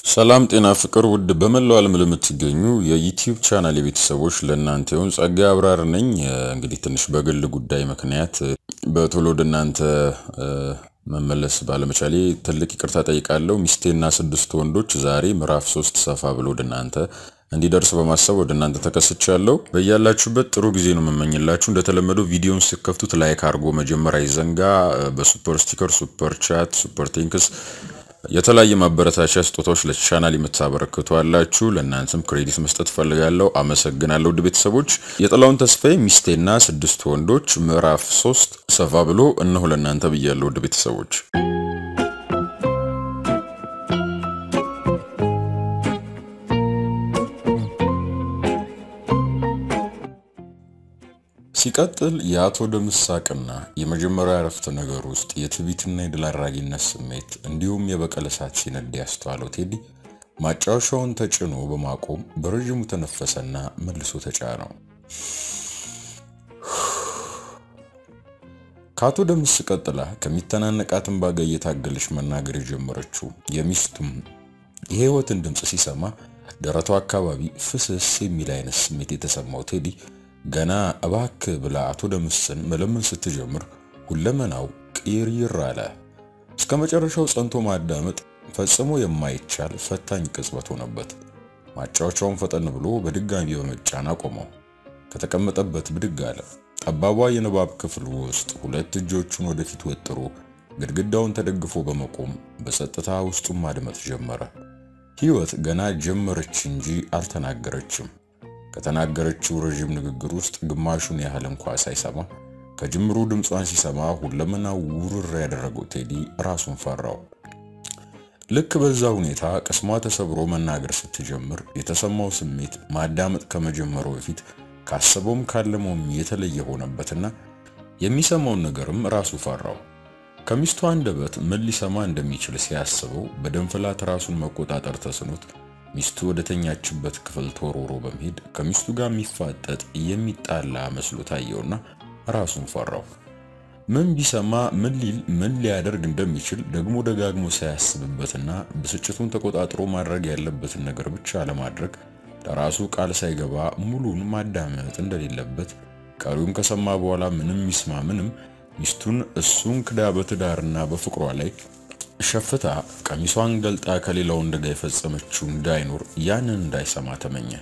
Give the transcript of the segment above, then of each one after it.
ሰላም ጤና ፍቅር ውድ በመላው ዓለም ለምትገኙ የዩቲዩብ ቻናል የቤተሰቦች ለእናንተ ይሁን። ጸጋዬ አብራር ነኝ። እንግዲህ ትንሽ በግል ጉዳይ ምክንያት በቶሎ ወደ እናንተ መመለስ ባለመቻሌ ትልቅ ይቅርታ ጠይቃለሁ። ሚስቴና ስድስት ወንዶች ዛሬ ምዕራፍ ሶስት ሰፋ ብሎ ወደ እናንተ እንዲደርስ በማሰብ ወደ እናንተ ተከስቻለሁ። በያላችሁበት ጥሩ ጊዜ ነው የምመኝላችሁ። እንደተለመደው ቪዲዮን ስከፍቱት ላይክ አድርጎ መጀመር አይዘንጋ። በሱፐር ስቲከር፣ ሱፐር ቻት፣ ሱፐር ቴንክስ የተለያየ ማበረታቻ ስጦታዎች ለቻናል የምታበረክቱ አላችሁ። ለእናንተም ክሬዲት መስጠት ፈልጋለሁ። አመሰግናለሁ። ውድ ቤተሰቦች የጥላውን ተስፋዬ ሚስቴና ስድስት ወንዶች ምዕራፍ ሶስት ሰፋ ብሎ እነሆ ለእናንተ ብያለሁ። ውድ ቤተሰቦች ሲቀጥል የአቶ ደምስ ሳቅና የመጀመሪያ አረፍተ ነገር ውስጥ የትዕቢትና የድል አድራጊነት ስሜት እንዲሁም የበቀል እሳት ሲነድ ያስተዋለው ቴዲ ማጫወሻውን ተጭኖ በማቆም በረዥሙ ተነፈሰና መልሶ ተጫነው። ከአቶ ደምስ ቀጥላ ከሚተናነቃት እንባ ጋር እየታገለች መናገር የጀመረችው የሚስቱም የህይወትን ድምፅ ሲሰማ ደረቷ አካባቢ ፍስስ የሚል አይነት ስሜት የተሰማው ቴዲ ገና እባክ ብላ አቶ ደምስን መለመን ስትጀምር ሁለመናው ቅይርይር አለ። እስከ መጨረሻው ጸንቶ ማዳመጥ ፈጽሞ የማይቻል ፈታኝ ቅጽበት ሆነበት። ማጫወቻውን ፈጠን ብሎ በድጋሚ በመጫን አቆመው። ከተቀመጠበት ብድግ አለ። ጠባቧ የንባብ ክፍል ውስጥ ሁለት እጆቹን ወደፊት ወጥሮ ግድግዳውን ተደግፎ በመቆም በጸጥታ ውስጡን ማድመጥ ጀመረ። ህይወት ገና ጀመረች እንጂ አልተናገረችም። ከተናገረችው ረዥም ንግግር ውስጥ ግማሹን ያህል እንኳ ሳይሰማ ከጅምሩ ድምጿን ሲሰማ ሁለመናው ውርር ያደረገው ቴዲ ራሱን ፈራው። ልክ በዛ ሁኔታ ቅስሟ ተሰብሮ መናገር ስትጀምር የተሰማው ስሜት ማዳመጥ ከመጀመሩ በፊት ካሰበውም ካለመውም የተለየ ሆነበትና የሚሰማውን ነገርም ራሱ ፈራው። ከሚስቱ አንደበት ምን ሊሰማ እንደሚችል ሲያስበው በደም ፍላት ራሱን መቆጣጠር ተስኖት ሚስቱ ወደ ተኛችበት ክፍል ተወርውሮ በመሄድ ከሚስቱ ጋር የሚፋጠጥ የሚጣላ መስሎ ታየውና ራሱን ፈራው። ምን ቢሰማ ምን ሊል ምን ሊያደርግ እንደሚችል ደግሞ ደጋግሞ ሳያስብበትና ብስጭቱን ተቆጣጥሮ ማድረግ ያለበትን ነገር ብቻ ለማድረግ ለራሱ ቃል ሳይገባ ሙሉን ማዳመጥ እንደሌለበት ቀሪውን ከሰማ በኋላ ምንም ይስማ ምንም ሚስቱን እሱን ክዳ በትዳርና በፍቅሯ ላይ ሸፍታ ቀሚሷን ገልጣ ከሌላ ወንድ ጋር የፈጸመችው እንዳይኖር ያንን እንዳይሰማ ተመኘ።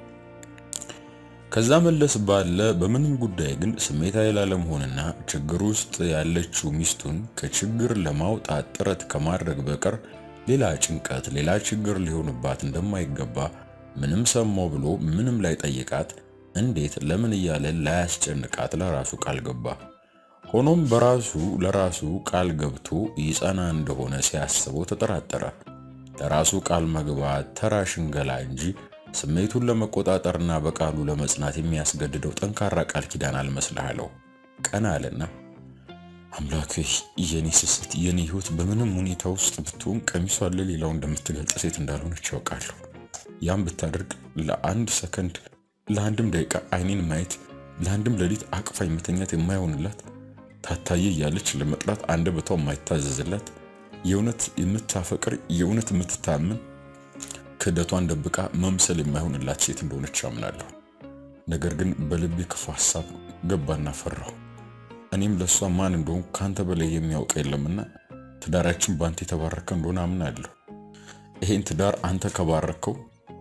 ከዛ መለስ ባለ በምንም ጉዳይ ግን ስሜታዊ ላለመሆንና ችግር ውስጥ ያለችው ሚስቱን ከችግር ለማውጣት ጥረት ከማድረግ በቀር ሌላ ጭንቀት፣ ሌላ ችግር ሊሆንባት እንደማይገባ ምንም ሰማው ብሎ ምንም ላይ ጠይቃት እንዴት ለምን እያለ ላያስጨንቃት ለራሱ ቃል ገባ። ሆኖም በራሱ ለራሱ ቃል ገብቶ ይጸና እንደሆነ ሲያስበው ተጠራጠረ። ለራሱ ቃል መግባት ተራ ሽንገላ እንጂ ስሜቱን ለመቆጣጠርና በቃሉ ለመጽናት የሚያስገድደው ጠንካራ ቃል ኪዳን አልመስልሃለው። ቀና አለና አምላክ የኔ ስስት፣ የኔ ሕይወት በምንም ሁኔታ ውስጥ ብትሆን ቀሚሷን ለሌላው እንደምትገልጽ ሴት እንዳልሆነች ያውቃለሁ። ያም ብታደርግ ለአንድ ሰከንድ፣ ለአንድም ደቂቃ አይኔን ማየት፣ ለአንድም ሌሊት አቅፋ መተኛት የማይሆንላት ታታየ እያለች ለመጥራት አንደበቷ የማይታዘዝላት የእውነት የምታፈቅር የእውነት የምትታምን ክህደቷን ደብቃ መምሰል የማይሆንላት ሴት እንደሆነች አምናለሁ። ነገር ግን በልቤ ክፉ ሀሳብ ገባና ፈራሁ። እኔም ለእሷ ማን እንደሆን ከአንተ በላይ የሚያውቅ የለምና ትዳራችን በአንተ የተባረከ እንደሆነ አምናለሁ። ይሄን ትዳር አንተ ከባረከው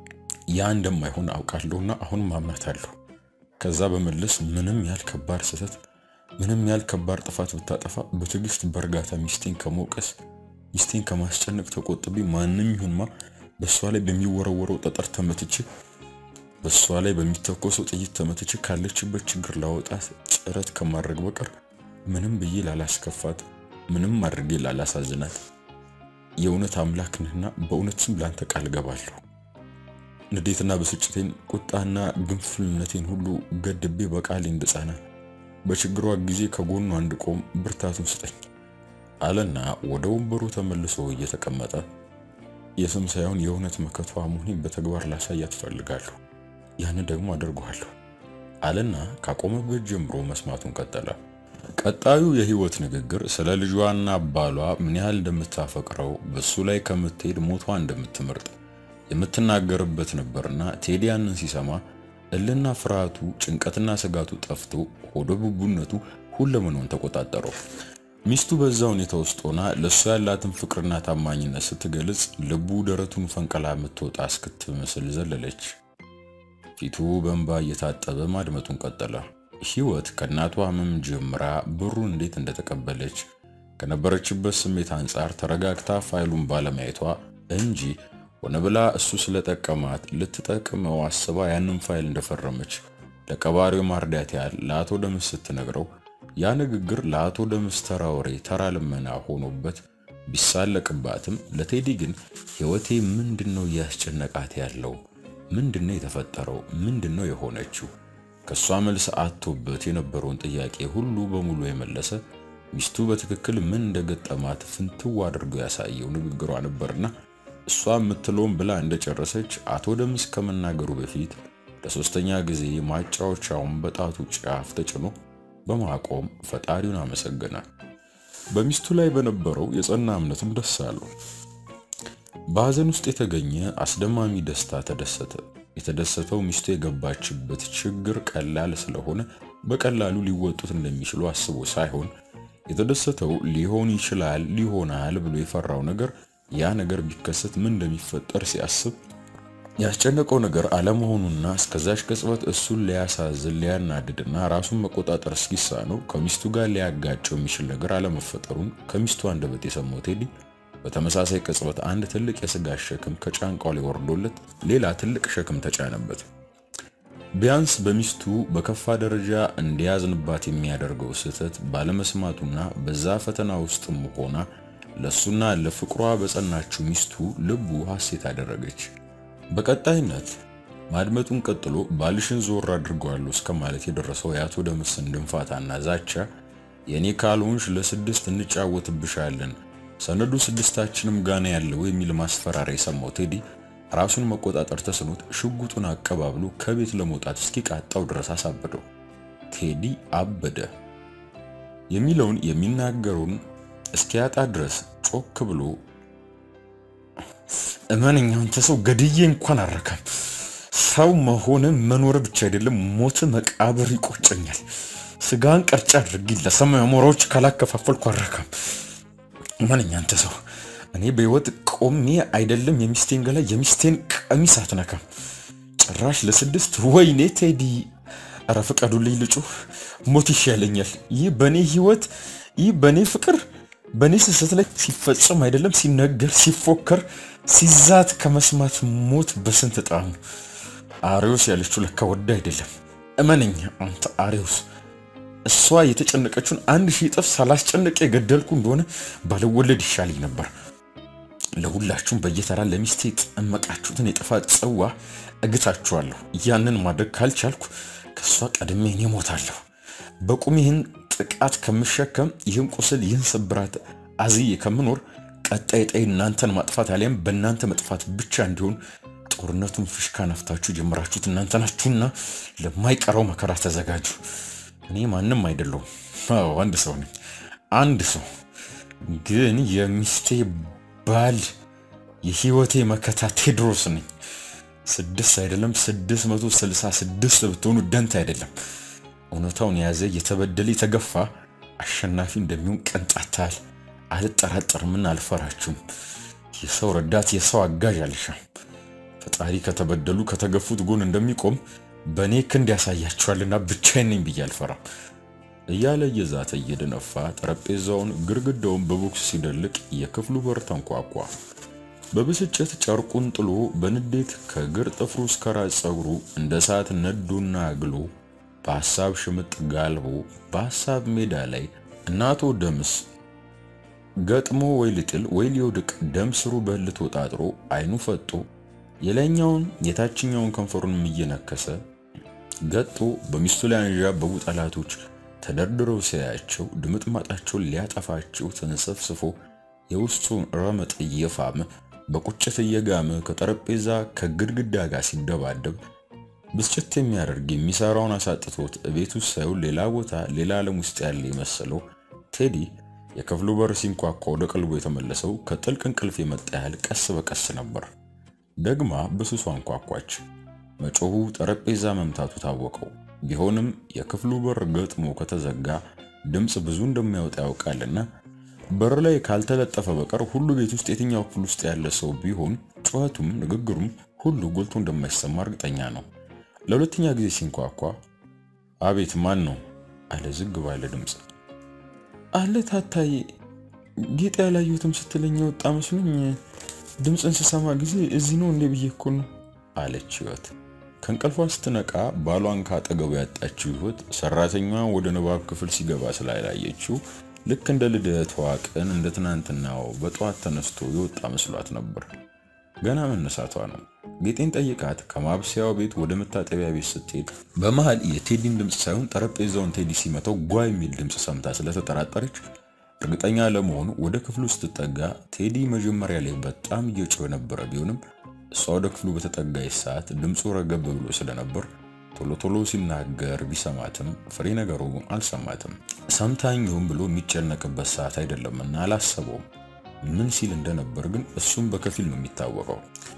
ያ እንደማይሆን አውቃለሁና አሁንም አምናታለሁ። ከዛ በመለስ ምንም ያህል ከባድ ስህተት ምንም ያህል ከባድ ጥፋት ብታጠፋ በትዕግስት በእርጋታ ሚስቴን ከመውቀስ ሚስቴን ከማስጨነቅ ተቆጥቤ ማንም ይሁንማ በእሷ ላይ በሚወረወረው ጠጠር ተመትቼ በእሷ ላይ በሚተኮሰው ጥይት ተመትቼ ካለችበት ችግር ላወጣት ጥረት ከማድረግ በቀር ምንም ብዬ ላላስከፋት፣ ምንም አድርጌ ላላሳዝናት የእውነት አምላክ ነህና በእውነት ስም ላንተ ቃል ገባለሁ። ንዴትና ብስጭቴን፣ ቁጣና ግንፍልነቴን ሁሉ ገድቤ በቃሌ እንድጸና በችግሯ ጊዜ ከጎኗ እንድቆም ብርታቱን ስጠኝ አለና ወደ ወንበሩ ተመልሶ እየተቀመጠ የስም ሳይሆን የእውነት መከቷ መሆኔን በተግባር ላሳያት እፈልጋለሁ። ያንን ደግሞ አደርገዋለሁ አለና ካቆመበት ጀምሮ መስማቱን ቀጠለ። ቀጣዩ የህይወት ንግግር ስለ ልጇና ባሏ ምን ያህል እንደምታፈቅረው በሱ ላይ ከምትሄድ ሞቷ እንደምትመርጥ የምትናገርበት ነበርና ቴዲ ያንን ሲሰማ እልና ፍርሃቱ፣ ጭንቀትና ስጋቱ ጠፍቶ ሆደ ቡቡነቱ ሁለመናውን ተቆጣጠረው። ሚስቱ በዛ ሁኔታ ውስጥ ሆና ለእሱ ያላትን ፍቅርና ታማኝነት ስትገልጽ ልቡ ደረቱን ፈንቀላ የምትወጣ እስክትመስል ዘለለች። ፊቱ በእንባ እየታጠበ ማድመጡን ቀጠለ። ህይወት ከእናቷ ህመም ጀምራ ብሩን እንዴት እንደተቀበለች ከነበረችበት ስሜት አንጻር ተረጋግታ ፋይሉን ባለማየቷ እንጂ ሆነ ብላ እሱ ስለጠቀማት ልትጠቅመው አስባ ያንን ፋይል እንደፈረመች ለቀባሪው ማርዳት ያህል ለአቶ ደምስ ስትነግረው ያ ንግግር ለአቶ ደምስ ተራ ወሬ ተራ ልመና ሆኖበት ቢሳለቅባትም ለቴዲ ግን ህይወቴ ምንድነው እያስጨነቃት ያለው? ምንድነው የተፈጠረው? ምንድነው የሆነችው? ከሷ መልስ አጥቶበት የነበረውን ጥያቄ ሁሉ በሙሉ የመለሰ ሚስቱ በትክክል ምን እንደገጠማት ፍንትው አድርጎ ያሳየው ንግግሯ ነበርና እሷ የምትለውን ብላ እንደጨረሰች አቶ ደምስ ከመናገሩ በፊት ለሶስተኛ ጊዜ ማጫወቻውን በጣቱ ጫፍ ተጭኖ በማቆም ፈጣሪውን አመሰገነ። በሚስቱ ላይ በነበረው የጸና እምነትም ደስ አለው። በሐዘን ውስጥ የተገኘ አስደማሚ ደስታ ተደሰተ። የተደሰተው ሚስቱ የገባችበት ችግር ቀላል ስለሆነ በቀላሉ ሊወጡት እንደሚችሉ አስቦ ሳይሆን የተደሰተው ሊሆን ይችላል ሊሆናል ብሎ የፈራው ነገር ያ ነገር ቢከሰት ምን እንደሚፈጠር ሲያስብ ያስጨነቀው ነገር አለመሆኑና እስከዛች ቅጽበት እሱን ሊያሳዝን ሊያናድድና ራሱን መቆጣጠር እስኪሳነው ከሚስቱ ጋር ሊያጋጨው የሚችል ነገር አለመፈጠሩን ከሚስቱ አንደበት የሰማው ቴዲ በተመሳሳይ ቅጽበት አንድ ትልቅ የስጋ ሸክም ከጫንቃው ላይ ወርዶለት ሌላ ትልቅ ሸክም ተጫነበት። ቢያንስ በሚስቱ በከፋ ደረጃ እንዲያዝንባት የሚያደርገው ስህተት ባለመስማቱና በዛ ፈተና ውስጥም ሆና ለሱና ለፍቅሯ በጸናችው ሚስቱ ልቡ ሐሴት አደረገች። በቀጣይነት ማድመጡን ቀጥሎ ባልሽን ዞር አድርገዋለሁ እስከ ማለት የደረሰው የአቶ ደምስን ድንፋታና ዛቻ የእኔ ካልሆንሽ ለስድስት እንጫወትብሻለን ሰነዱ ስድስታችንም ጋና ያለው የሚል ማስፈራሪያ የሰማው ቴዲ ራሱን መቆጣጠር ተስኖት ሽጉጡን አቀባብሎ ከቤት ለመውጣት እስኪቃጣው ድረስ አሳበደው። ቴዲ አበደ የሚለውን የሚናገረውን እስኪያጣ ድረስ ጮክ ብሎ እመነኛ አንተ ሰው ገድዬ እንኳን አረካም። ሰው መሆን መኖር ብቻ አይደለም ሞት መቃብር ይቆጨኛል። ስጋን ቀርጫ አድርጊ ለሰማይ አሞራዎች ካላከፋፈልኩ አረካም። እመነኛ አንተ ሰው እኔ በህይወት ቆሜ አይደለም የሚስቴን ገላ የሚስቴን ቀሚስ አትነካም። ጭራሽ ለስድስት ወይኔ ቴዲ፣ ኧረ ፍቀዱልኝ ልጩህ፣ ሞት ይሻለኛል። ይህ በእኔ ህይወት ይህ በእኔ ፍቅር በእኔ ስህተት ላይ ሲፈጸም አይደለም ሲነገር ሲፎከር ሲዛት ከመስማት ሞት በስንት ጣሙ። አሪዮስ ያለችው ለካ ወዳ አይደለም። እመነኛ አንተ አሪዮስ፣ እሷ የተጨነቀችውን አንድ ሺህ እጥፍ ሳላስጨነቅ የገደልኩ እንደሆነ ባልወለድ ይሻለኝ ነበር። ለሁላችሁም በየተራ ለሚስቴ የጠመቃችሁትን የጥፋት ጽዋ እግታችኋለሁ። ያንን ማድረግ ካልቻልኩ ከእሷ ቀድሜ እኔ እሞታለሁ። በቁም ይህን ጥቃት ከምሸከም ይህን ቁስል ይህን ስብራት አዝዬ ከምኖር ቀጣይ ጠይ እናንተን ማጥፋት አሊያም በእናንተ መጥፋት ብቻ እንዲሆን ጦርነቱን ፍሽካ ነፍታችሁ ጀምራችሁት እናንተ ናችሁና ለማይቀረው መከራ ተዘጋጁ። እኔ ማንም አይደለሁም። አዎ አንድ ሰው ነኝ። አንድ ሰው ግን የሚስቴ ባል የህይወቴ መከታ ቴድሮስ ነኝ። ስድስት አይደለም ስድስት መቶ ስልሳ ስድስት ብትሆኑ ደንት አይደለም። እውነታውን የያዘ የተበደለ የተገፋ አሸናፊ እንደሚሆን ቅንጣታል አልጠራጠርምና አልፈራችሁም። የሰው ረዳት የሰው አጋዥ አልሻም። ፈጣሪ ከተበደሉ ከተገፉት ጎን እንደሚቆም በእኔ ክንድ ያሳያችኋልና ብቻዬን ነኝ ብዬ አልፈራም እያለ እየዛተ እየደነፋ ጠረጴዛውን ግድግዳውን በቦክስ ሲደልቅ የክፍሉ በር ተንኳኳ። በብስጭት ጨርቁን ጥሎ በንዴት ከግር ጥፍሩ እስከ ራስ ፀጉሩ እንደ እሳት ነዶና አግሎ በሐሳብ ሽምጥ ጋልቦ በሐሳብ ሜዳ ላይ እናቶ ደምስ ገጥሞ ወይ ልጥል ወይ ሊወድቅ ደም ስሩ በህል ተወጣጥሮ አይኑ ፈጦ የላይኛውን የታችኛውን ከንፈሩንም እየነከሰ ገጦ በሚስቱ ላይ አንዣበቡ ጠላቶች ተደርድረው ሲያያቸው ድምጥማጣቸውን ሊያጠፋቸው ተንሰፍስፎ የውስጡን ረመጥ እየፋመ በቁጭት እየጋመ ከጠረጴዛ ከግድግዳ ጋር ሲደባደብ ብስጭት የሚያደርግ የሚሰራውን አሳጥቶት ቤት ውስጥ ሳይሆን ሌላ ቦታ ሌላ ዓለም ውስጥ ያለ የመሰለው ቴዲ የክፍሉ በር ሲንኳኳ ወደ ቀልቦ የተመለሰው ከጥልቅ እንቅልፍ የመጣ ያህል ቀስ በቀስ ነበር። ደግማ በስሱ አንኳኳች። መጮሁ ጠረጴዛ መምታቱ ታወቀው። ቢሆንም የክፍሉ በር ገጥሞ ከተዘጋ ድምፅ ብዙ እንደሚያወጣ ያውቃልና በር ላይ ካልተለጠፈ በቀር ሁሉ ቤት ውስጥ የትኛው ክፍል ውስጥ ያለ ሰው ቢሆን ጩኸቱም ንግግሩም ሁሉ ጎልቶ እንደማይሰማ እርግጠኛ ነው። ለሁለተኛ ጊዜ ሲንኳኳ አቤት ማን ነው አለ ዝግ ባለ ድምፅ። አለ ታታዬ፣ ጌጥ ያላየሁትም ስትለኝ የወጣ መስሎኝ ድምፅን ስሰማ ጊዜ እዚህ ነው እንዴ ብዬ እኮ ነው አለች ህይወት። ከእንቅልፏ ስትነቃ ባሏን ካጠገቡ ያጣችው ህይወት ሰራተኛዋ ወደ ንባብ ክፍል ሲገባ ስላላየችው ልክ እንደ ልደቷ ቀን እንደ ትናንትናው በጠዋት ተነስቶ የወጣ መስሏት ነበር። ገና መነሳቷ ነው። ጌጤን ጠይቃት ከማብሰያው ቤት ወደ መታጠቢያ ቤት ስትሄድ በመሃል የቴዲን ድምፅ ሳይሆን ጠረጴዛውን ቴዲ ሲመታው ጓ የሚል ድምፅ ሰምታ ስለተጠራጠረች እርግጠኛ ለመሆኑ ወደ ክፍሉ ስትጠጋ ቴዲ መጀመሪያ ላይ በጣም እየጮኸ ነበረ። ቢሆንም እሷ ወደ ክፍሉ በተጠጋች ሰዓት ድምፁ ረገብ ብሎ ስለነበር ቶሎ ቶሎ ሲናገር ቢሰማትም ፍሬ ነገሩ አልሰማትም። ሰምታኝም ብሎ የሚጨነቅበት ሰዓት አይደለምና አላሰበውም። ምን ሲል እንደነበር ግን እሱም በከፊል ነው የሚታወቀው።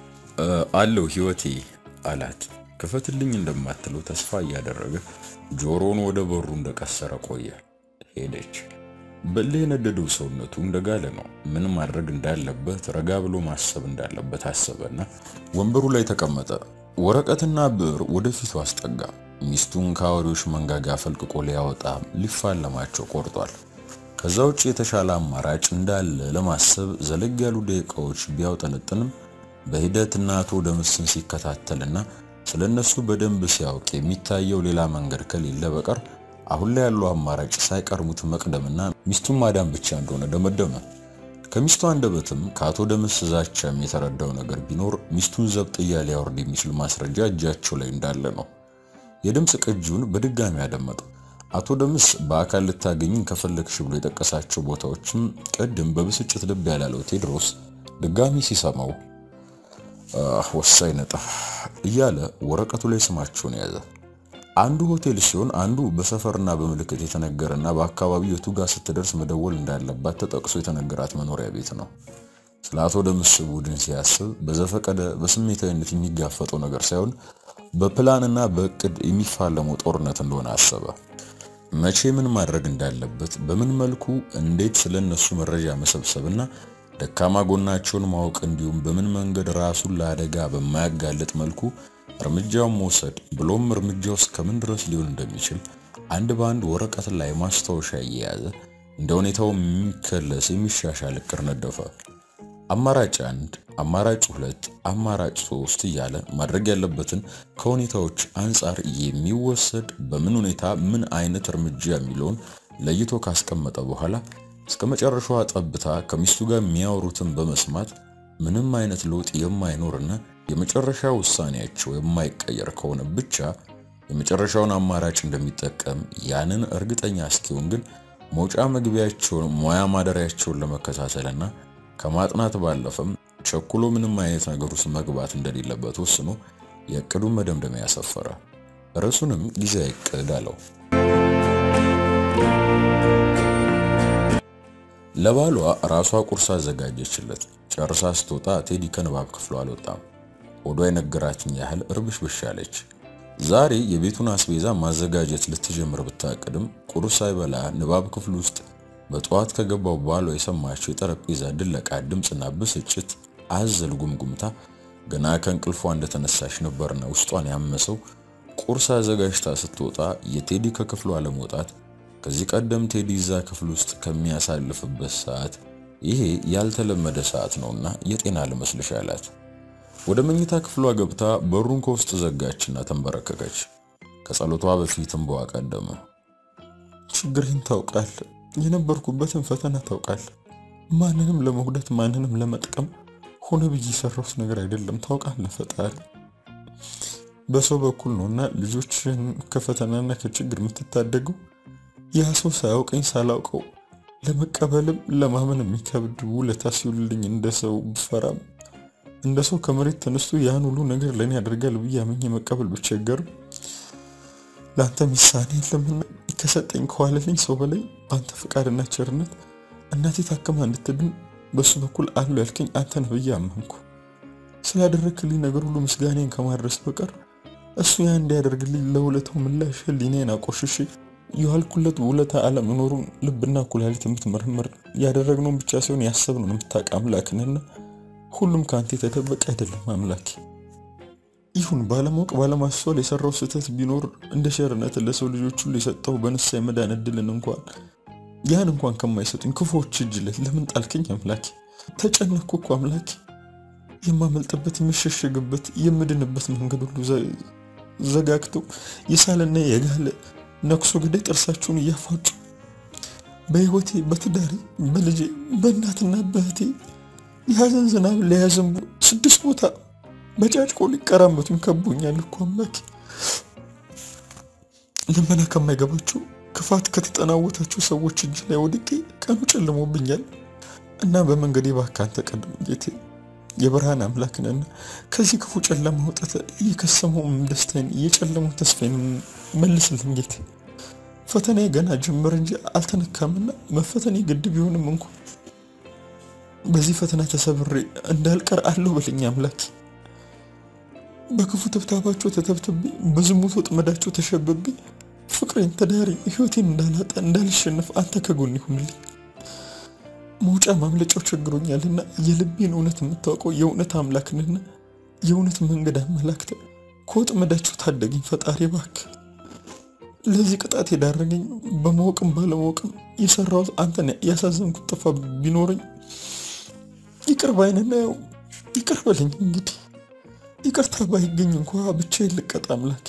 አለው ህይወቴ አላት። ክፈትልኝ እንደማትለው ተስፋ እያደረገ ጆሮውን ወደ በሩ እንደቀሰረ ቆየ። ሄደች። በእልህ የነደደው ሰውነቱ እንደጋለ ነው። ምን ማድረግ እንዳለበት ረጋ ብሎ ማሰብ እንዳለበት አሰበና ወንበሩ ላይ ተቀመጠ። ወረቀትና ብዕር ወደፊቱ አስጠጋ። ሚስቱን ከአውሬዎች መንጋጋ ፈልቅቆ ሊያወጣ ሊፋለማቸው ቆርጧል። ከዛ ውጭ የተሻለ አማራጭ እንዳለ ለማሰብ ዘለግ ያሉ ደቂቃዎች ቢያውጠነጥንም በሂደት እናቱ ደምስን ሲከታተልና ስለነሱ በደንብ ሲያውቅ የሚታየው ሌላ መንገድ ከሌለ በቀር አሁን ላይ ያለው አማራጭ ሳይቀርሙት መቅደምና ሚስቱን ማዳን ብቻ እንደሆነ ደመደመ። ከሚስቱ አንደበትም ከአቶ ደምስ ዛቻም የተረዳው ነገር ቢኖር ሚስቱን ዘብጥያ ሊያወርድ የሚችል ማስረጃ እጃቸው ላይ እንዳለ ነው። የድምፅ ቅጂውን በድጋሚ አደመጠው። አቶ ደምስ በአካል ልታገኝን ከፈለግሽ ብሎ የጠቀሳቸው ቦታዎችም ቅድም በብስጭት ልብ ያላለው ቴድሮስ ድጋሚ ሲሰማው ወሳኝ ነጥብ እያለ ወረቀቱ ላይ ስማቸውን ያዘ። አንዱ ሆቴል ሲሆን አንዱ በሰፈርና በምልክት የተነገረና በአካባቢው የቱ ጋር ስትደርስ መደወል እንዳለባት ተጠቅሶ የተነገራት መኖሪያ ቤት ነው። ስለ አቶ ደምስ ቡድን ሲያስብ በዘፈቀደ በስሜታዊነት የሚጋፈጠው ነገር ሳይሆን በፕላንና በእቅድ የሚፋለመው ጦርነት እንደሆነ አሰበ። መቼ ምን ማድረግ እንዳለበት፣ በምን መልኩ እንዴት ስለነሱ መረጃ መሰብሰብና ደካማ ጎናቸውን ማወቅ እንዲሁም በምን መንገድ ራሱን ለአደጋ በማያጋልጥ መልኩ እርምጃውን መውሰድ ብሎም እርምጃው እስከምን ድረስ ሊሆን እንደሚችል አንድ በአንድ ወረቀት ላይ ማስታወሻ እየያዘ እንደ ሁኔታው የሚከለስ የሚሻሻል እቅድ ነደፈ። አማራጭ አንድ፣ አማራጭ ሁለት፣ አማራጭ ሶስት እያለ ማድረግ ያለበትን ከሁኔታዎች አንጻር የሚወሰድ በምን ሁኔታ ምን አይነት እርምጃ የሚለውን ለይቶ ካስቀመጠ በኋላ እስከ መጨረሻዋ ጠብታ ከሚስቱ ጋር የሚያወሩትን በመስማት ምንም አይነት ለውጥ የማይኖርና የመጨረሻ ውሳኔያቸው የማይቀየር ከሆነ ብቻ የመጨረሻውን አማራጭ እንደሚጠቀም ያንን እርግጠኛ እስኪሆን ግን መውጫ መግቢያቸውን ሙያ ማደሪያቸውን ለመከታተልና ከማጥናት ባለፈም ቸኩሎ ምንም አይነት ነገር ውስጥ መግባት እንደሌለበት ወስኖ የእቅዱን መደምደሚያ ያሰፈረ። ርዕሱንም ጊዜያዊ እቅድ አለው። ለባሏ ራሷ ቁርስ አዘጋጀችለት። ጨርሳ ስትወጣ ቴዲ ከንባብ ክፍሉ አልወጣም። ሆዷ የነገራትን ያህል እርብሽብሽ አለች። ዛሬ የቤቱን አስቤዛ ማዘጋጀት ልትጀምር ብታቅድም ቁርስ ሳይበላ ንባብ ክፍል ውስጥ በጠዋት ከገባው ባሏ የሰማቸው የጠረጴዛ ድለቃ ድምፅና ብስጭት አዘል ጉምጉምታ ገና ከእንቅልፏ እንደተነሳሽ ነበርና ውስጧን ያመሰው። ቁርስ አዘጋጅታ ስትወጣ የቴዲ ከክፍሉ አለመውጣት ከዚህ ቀደም ቴዲ እዛ ክፍል ውስጥ ከሚያሳልፍበት ሰዓት ይሄ ያልተለመደ ሰዓት ነውና የጤና ልመስልሽ አላት። ወደ መኝታ ክፍሏ ገብታ በሩን ከውስጥ ዘጋችና ተንበረከከች። ከጸሎቷ በፊት እንባዋ ቀደመ። ችግሬን ታውቃል፣ የነበርኩበትን ፈተና ታውቃል። ማንንም ለመጉዳት ማንንም ለመጥቀም ሆነ ብዬ የሰራሁት ነገር አይደለም። ታውቃለህ ፈጣሪ በሰው በኩል ነውና ልጆችን ከፈተናና ከችግር የምትታደገው ያ ሰው ሳያውቀኝ ሳላውቀው ለመቀበልም ለማመን የሚከብድ ውለታ ሲውልልኝ እንደ ሰው ብፈራም እንደ ሰው ከመሬት ተነስቶ ያን ሁሉ ነገር ለእኔ ያደርጋል ብዬ አምኜ መቀበል ብቸገርም ለአንተ ሚሳኔ የለምና ከሰጠኝ ከዋለልኝ ሰው በላይ በአንተ ፈቃድና ቸርነት እናቴ ታክማ እንድትድን በሱ በኩል አሉ ያልከኝ አንተ ነህ ብዬ አመንኩ። ስላደረክልኝ ነገር ሁሉ ምስጋኔን ከማድረስ በቀር እሱ ያ እንዲያደርግልኝ ለውለታው ምላሽ ህሊናዬን አቆሽሼ የዋልኩለት ውለታ አለመኖሩን ልብና ኩላሊት የምትመረምር ያደረግነውን ብቻ ሳይሆን ያሰብነውን የምታውቅ አምላክንና ሁሉም ከአንተ የተደበቀ አይደለም አምላኬ። ይሁን ባለማወቅ ባለማስተዋል የሰራው ስህተት ቢኖር እንደ ቸርነት ለሰው ልጆች ሁሉ የሰጠው በንሳ የመዳን እድልን እንኳን ያን እንኳን ከማይሰጡኝ ክፉዎች እጅ ላይ ለምን ጣልከኝ አምላኬ? ተጨነኩ እኮ አምላኬ። የማመልጥበት የምሸሸግበት የምድንበት መንገድ ሁሉ ዘጋግተው የሳለና የጋለ ነክሶ ገዳይ ጥርሳቸውን እያፋጩ በህይወቴ በትዳሬ በልጄ በእናትና በእህቴ የሀዘን ዝናብ ሊያዘንቡ ስድስት ቦታ በጫጭቆ ሊቀራመቱኝ ከቦኛል እኮ አምላኬ። ልመና ከማይገባቸው ክፋት ከተጠናወታቸው ሰዎች እጅ ላይ ወድቄ ቀኑ ጨልሞብኛል እና በመንገዴ እባክህ አንተ ቀድም ጌቴ። የብርሃን አምላክ ነህና ከዚህ ክፉ ጨለማ አውጥተህ የከሰመውን ደስታዬን የጨለመው ተስፋዬን መልስልኝ ጌቴ። ፈተናዬ ገና ጅምር እንጂ አልተነካምና መፈተኔ ግድ ቢሆንም እንኳ በዚህ ፈተና ተሰብሬ እንዳልቀር አለው በለኝ አምላኬ። በክፉ ተብታባቸው ተተብትቤ በዝሙት ወጥመዳቸው ተሸብቤ ፍቅሬን፣ ትዳሬን፣ ህይወቴን እንዳላጣ እንዳልሸነፍ አንተ ከጎን ይሁንልኝ። መውጫ ማምለጫው ቸግሮኛልና የልቤን እውነት የምታውቀው የእውነት አምላክንና የእውነት መንገድ አመላክተ ከወጥመዳቸው ታደገኝ ፈጣሪ እባክህ። ለዚህ ቅጣት የዳረገኝ በማወቅም ባለማወቅም የሰራሁት አንተን ያሳዘንኩት ጥፋ ቢኖረኝ ይቅር ባይነና ያው ይቅር በለኝ እንግዲህ ይቅርታ ባይገኝ እንኳ ብቻዬን ልቀጣ አምላኬ።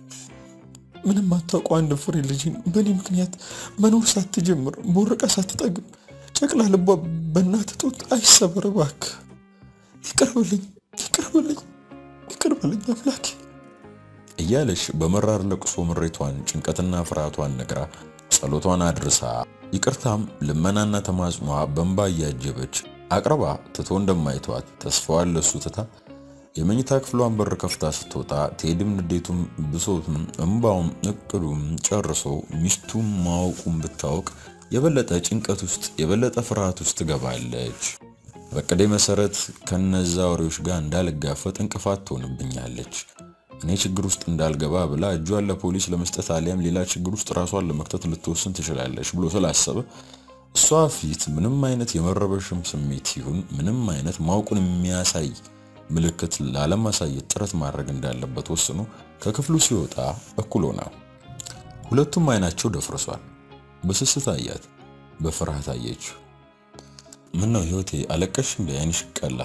ምንም አታውቀው አንድ ፍሬ ልጅን በእኔ ምክንያት መኖር ሳትጀምር ቦርቃ ሳትጠግብ ጨቅላ ልቧ በእናት ጡት አይሰበር እባክህ። ይቅር በለኝ ይቅር በለኝ ይቅር በለኝ አምላኬ እያለች በመራር ለቅሶ ምሬቷን ጭንቀትና ፍርሃቷን ነግራ ጸሎቷን አድርሳ ይቅርታም ልመናና ተማጽኗ በእንባ እያጀበች አቅርባ ትቶ እንደማይተዋት ተስፋዋን ለሱ ትታ የመኝታ ክፍሏን በር ከፍታ ስትወጣ ቴድም ንዴቱም ብሶቱም እምባውም እቅዱም ጨርሶ ሚስቱም ማወቁም ብታወቅ የበለጠ ጭንቀት ውስጥ የበለጠ ፍርሃት ውስጥ ትገባለች። በቅዴ መሰረት ከነዛ ወሬዎች ጋር እንዳልጋፈጥ እንቅፋት ትሆንብኛለች። እኔ ችግር ውስጥ እንዳልገባ ብላ እጇን ለፖሊስ ለመስጠት አሊያም ሌላ ችግር ውስጥ ራሷን ለመክተት ልትወስን ትችላለች ብሎ ስላሰበ እሷ ፊት ምንም አይነት የመረበሽም ስሜት ይሁን ምንም አይነት ማወቁን የሚያሳይ ምልክት ላለማሳየት ጥረት ማድረግ እንዳለበት ወስኖ ከክፍሉ ሲወጣ እኩል ሆና ሁለቱም አይናቸው ደፍርሷል። በስስት አያት፣ በፍርሃት አየችው። ምን ነው ህይወቴ አለቀሽ እንደ አይንሽ ቀላ?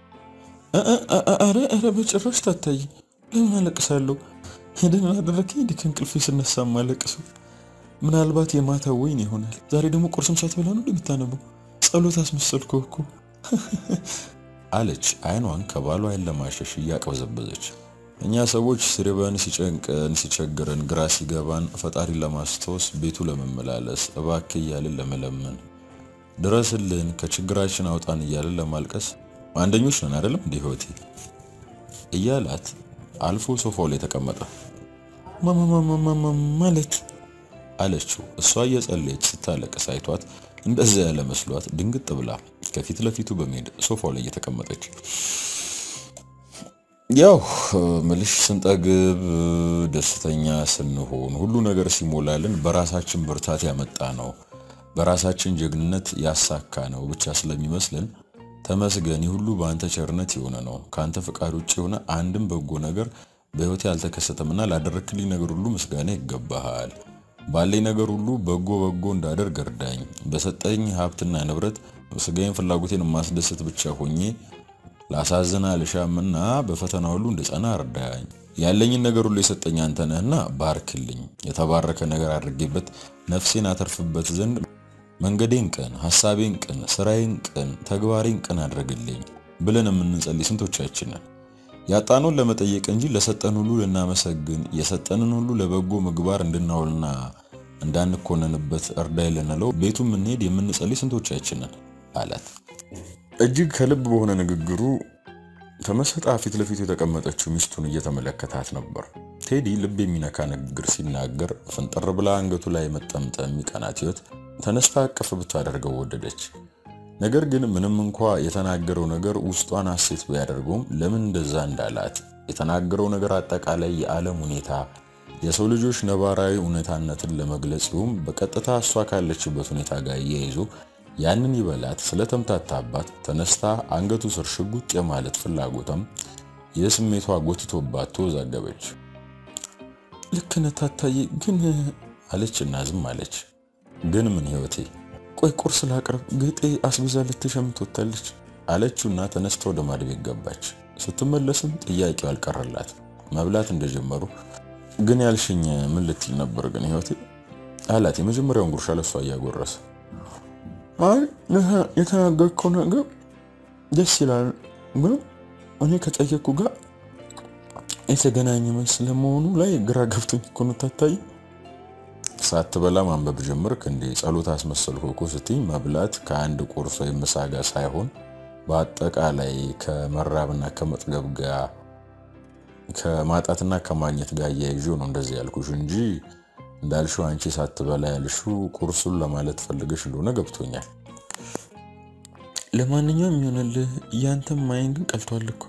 አረ አረ በጭራሽ ታታይ። ለምን አለቅሳለሁ? ሄደን አደረከኝ እንዲህ ከእንቅልፌ ስነሳ ማለቅሰው ምናልባት የማታ ወይን ይሆናል። ዛሬ ደግሞ ቁርስም ሳትበላ ነው እንደምታነበው። ጸሎት አስመሰልከው እኮ አለች አይኗን ከባሏ አይን ለማሸሽ እያቅበዘበዘች። እኛ ሰዎች ሲርበን፣ ሲጨንቀን፣ ሲቸግረን፣ ግራ ሲገባን ፈጣሪን ለማስታወስ ቤቱ ለመመላለስ እባክህ እያልን ለመለመን ድረስልን፣ ከችግራችን አውጣን እያልን ለማልቀስ አንደኞች ነን አይደለም እንዲህ ህይወቴ እያላት አልፎ ሶፋው ላይ ተቀመጠ። ማለት አለችው። እሷ እየጸለየች ስታለቅስ አይቷት እንደዚያ ያለ መስሏት ድንግጥ ብላ ከፊት ለፊቱ በመሄድ ሶፋው ላይ እየተቀመጠች ያው ምልሽ ስንጠግብ ደስተኛ ስንሆን ሁሉ ነገር ሲሞላልን በራሳችን ብርታት ያመጣ ነው በራሳችን ጀግንነት ያሳካ ነው ብቻ ስለሚመስልን ተመስገን ሁሉ በአንተ ቸርነት የሆነ ነው ከአንተ ፍቃድ ውጭ የሆነ አንድም በጎ ነገር በህይወቴ አልተከሰተምና ላደረክልኝ ነገር ሁሉ ምስጋና ይገባሃል ባለኝ ነገር ሁሉ በጎ በጎ እንዳደርግ እርዳኝ በሰጠኝ ሀብትና ንብረት ስጋዬን ፍላጎቴን የማስደስት ብቻ ሆኜ ላሳዝን አልሻምና በፈተና ሁሉ እንድጸና እርዳኝ። ያለኝን ነገር ሁሉ የሰጠኝ አንተ ነህና ባርክልኝ። የተባረከ ነገር አድርጌበት ነፍሴን አተርፍበት ዘንድ መንገዴን ቅን፣ ሐሳቤን ቅን፣ ስራዬን ቅን፣ ተግባሬን ቅን አድርግልኝ ብለን የምንጸልይ ስንቶቻችንን ያጣነውን ለመጠየቅ እንጂ ለሰጠን ሁሉ ልናመሰግን የሰጠንን ሁሉ ለበጎ ምግባር እንድናውልና እንዳንኮነንበት እርዳይ ልንለው ቤቱ የምንሄድ የምንጸልይ ስንቶቻችንን አላት። እጅግ ከልብ በሆነ ንግግሩ ተመስጣ ፊት ለፊቱ የተቀመጠችው ሚስቱን እየተመለከታት ነበር። ቴዲ ልብ የሚነካ ንግግር ሲናገር ፍንጥር ብላ አንገቱ ላይ መጠምጠም የሚቀናት ህይወት ተነስታ አቀፍ ብታደርገው ወደደች። ነገር ግን ምንም እንኳ የተናገረው ነገር ውስጧን ሐሴት ቢያደርገውም ለምን እንደዛ እንዳላት የተናገረው ነገር አጠቃላይ የዓለም ሁኔታ የሰው ልጆች ነባራዊ እውነታነትን ለመግለጽ ይሁም በቀጥታ እሷ ካለችበት ሁኔታ ጋር እያይዞ ያንን ይበላት ስለተምታታባት ተነስታ አንገቱ ስር ሽጉጥ የማለት ፍላጎቷም የስሜቷ ጎትቶባት ተወዛገበች። ልክ ነህ ታታዬ፣ ግን አለችና ዝም አለች። ግን ምን ህይወቴ ቆይ ቁርስ ላቅርብ፣ ጌጤ አስቤዛ ልትሸምት ወጥታለች አለችውና ተነስታ ወደ ማድ ቤት ገባች። ስትመለስም ጥያቄው አልቀረላት። መብላት እንደጀመሩ ግን ያልሽኝ ምን ልትል ነበር ግን ህይወቴ አላት። የመጀመሪያውን ጉርሻ ለሷ እያጎረሰ አይ የተናገርከው ነገር ደስ ይላል፣ ግን እኔ ከጠየቅኩ ጋር የተገናኘ መልስ ለመሆኑ ላይ ግራ ገብቶኝ እኮ ነው ታታዬ። ሳትበላ ማንበብ ጀመርክ እንዴ? ጸሎት አስመሰልኩ እኮ ስትይ መብላት ከአንድ ቁርስ ወይም ምሳ ጋር ሳይሆን በአጠቃላይ ከመራብና ከመጥገብ ጋር ከማጣትና ከማግኘት ጋር እያይዞ ነው እንደዚህ ያልኩሽ እንጂ እንዳልሽው አንቺ ሳትበላ ያልሽው ቁርሱን ለማለት ፈልገሽ እንደሆነ ገብቶኛል። ለማንኛውም ይሆንልህ፣ ያንተም ማይን ግን ቀልቷል እኮ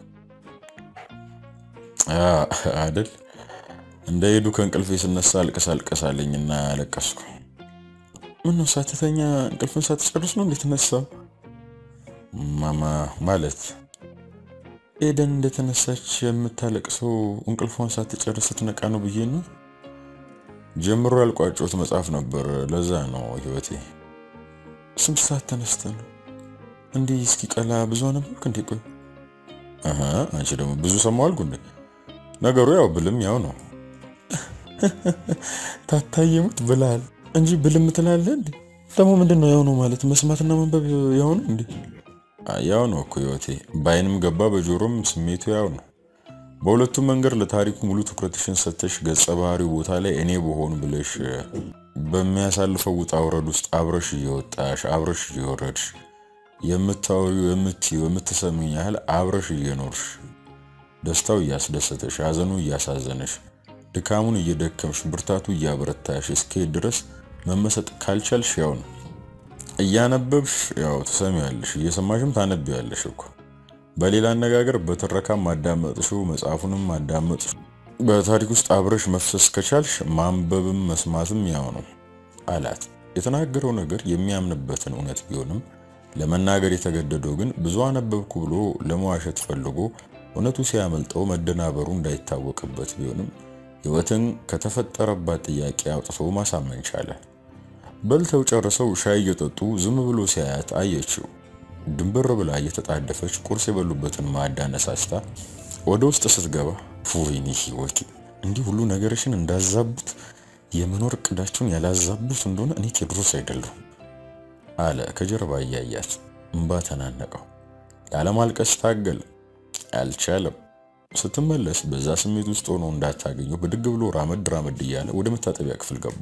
አደል እንደሄዱ ከእንቅልፌ ስነሳ አልቅስ አልቅስ አለኝና አለቀስኩ። ምነው ሳትተኛ እንቅልፍን ሳትጨርስ ነው እንዴት ተነሳው? ማማ ማለት ኤደን እንደተነሳች የምታለቅሰው እንቅልፏን ሳትጨርስ ስትነቃ ነው ብዬ ነው። ጀምሮ ያልቋጮት መጽሐፍ ነበር። ለዛ ነው ህይወቴ። ስንት ሰዓት ተነስተ ነው እንዲህ እስኪቀላ ብዙ ነበርክ እንዴ? ቆይ አንቺ ደግሞ ብዙ ሰማሁ አልኩ እንዴ? ነገሩ ያው ብልም ያው ነው። ታታየሙት ብላል እንጂ ብልም ትላለህ እንዴ? ደግሞ ምንድን ነው ያው ነው ማለት መስማትና ማንበብ ያው ነው እንዴ? ያው ነው እኮ ህይወቴ። በአይንም ገባ በጆሮም ስሜቱ ያው ነው። በሁለቱም መንገድ ለታሪኩ ሙሉ ትኩረትሽን ሰተሽ ገጸ ባህሪው ቦታ ላይ እኔ በሆን ብለሽ በሚያሳልፈው ውጣ ውረድ ውስጥ አብረሽ እየወጣሽ አብረሽ እየወረድሽ የምታወሪው የምትይው የምትሰሚኝ ያህል አብረሽ እየኖርሽ ደስታው እያስደሰተሽ ሐዘኑ እያሳዘነሽ ድካሙን እየደከምሽ ብርታቱ እያበረታሽ እስከሄድ ድረስ መመሰጥ ካልቻልሽ ያው ነው። እያነበብሽ ያው ትሰሚያለሽ፣ እየሰማሽም ታነቢያለሽ እኮ። በሌላ አነጋገር በትረካም ማዳመጥሽው መጽሐፉንም ማዳመጥሽ በታሪክ ውስጥ አብረሽ መፍሰስ ከቻልሽ ማንበብም መስማትም ያው ነው አላት። የተናገረው ነገር የሚያምንበትን እውነት ቢሆንም ለመናገር የተገደደው ግን ብዙ አነበብኩ ብሎ ለመዋሸት ፈልጎ እውነቱ ሲያመልጠው መደናበሩ እንዳይታወቅበት ቢሆንም ሕይወትን ከተፈጠረባት ጥያቄ አውጥቶ ማሳመን ቻለ። በልተው ጨርሰው ሻይ እየጠጡ ዝም ብሎ ሲያያት አየችው። ድንበር ብላ እየተጣደፈች ቁርስ የበሉበትን ማዕድ አነሳስታ ወደ ውስጥ ስትገባ ወይኔ ሕይወት እንዲህ ሁሉ ነገርሽን እንዳዛቡት የመኖር እቅዳችሁን ያላዛቡት እንደሆነ እኔ ቴዎድሮስ አይደለሁም አለ ከጀርባ እያያት። እንባ ተናነቀው። ላለማልቀስ ታገል፣ አልቻለም። ስትመለስ በዛ ስሜት ውስጥ ሆኖ እንዳታገኘው ብድግ ብሎ ራመድ ራመድ እያለ ወደ መታጠቢያ ክፍል ገባ።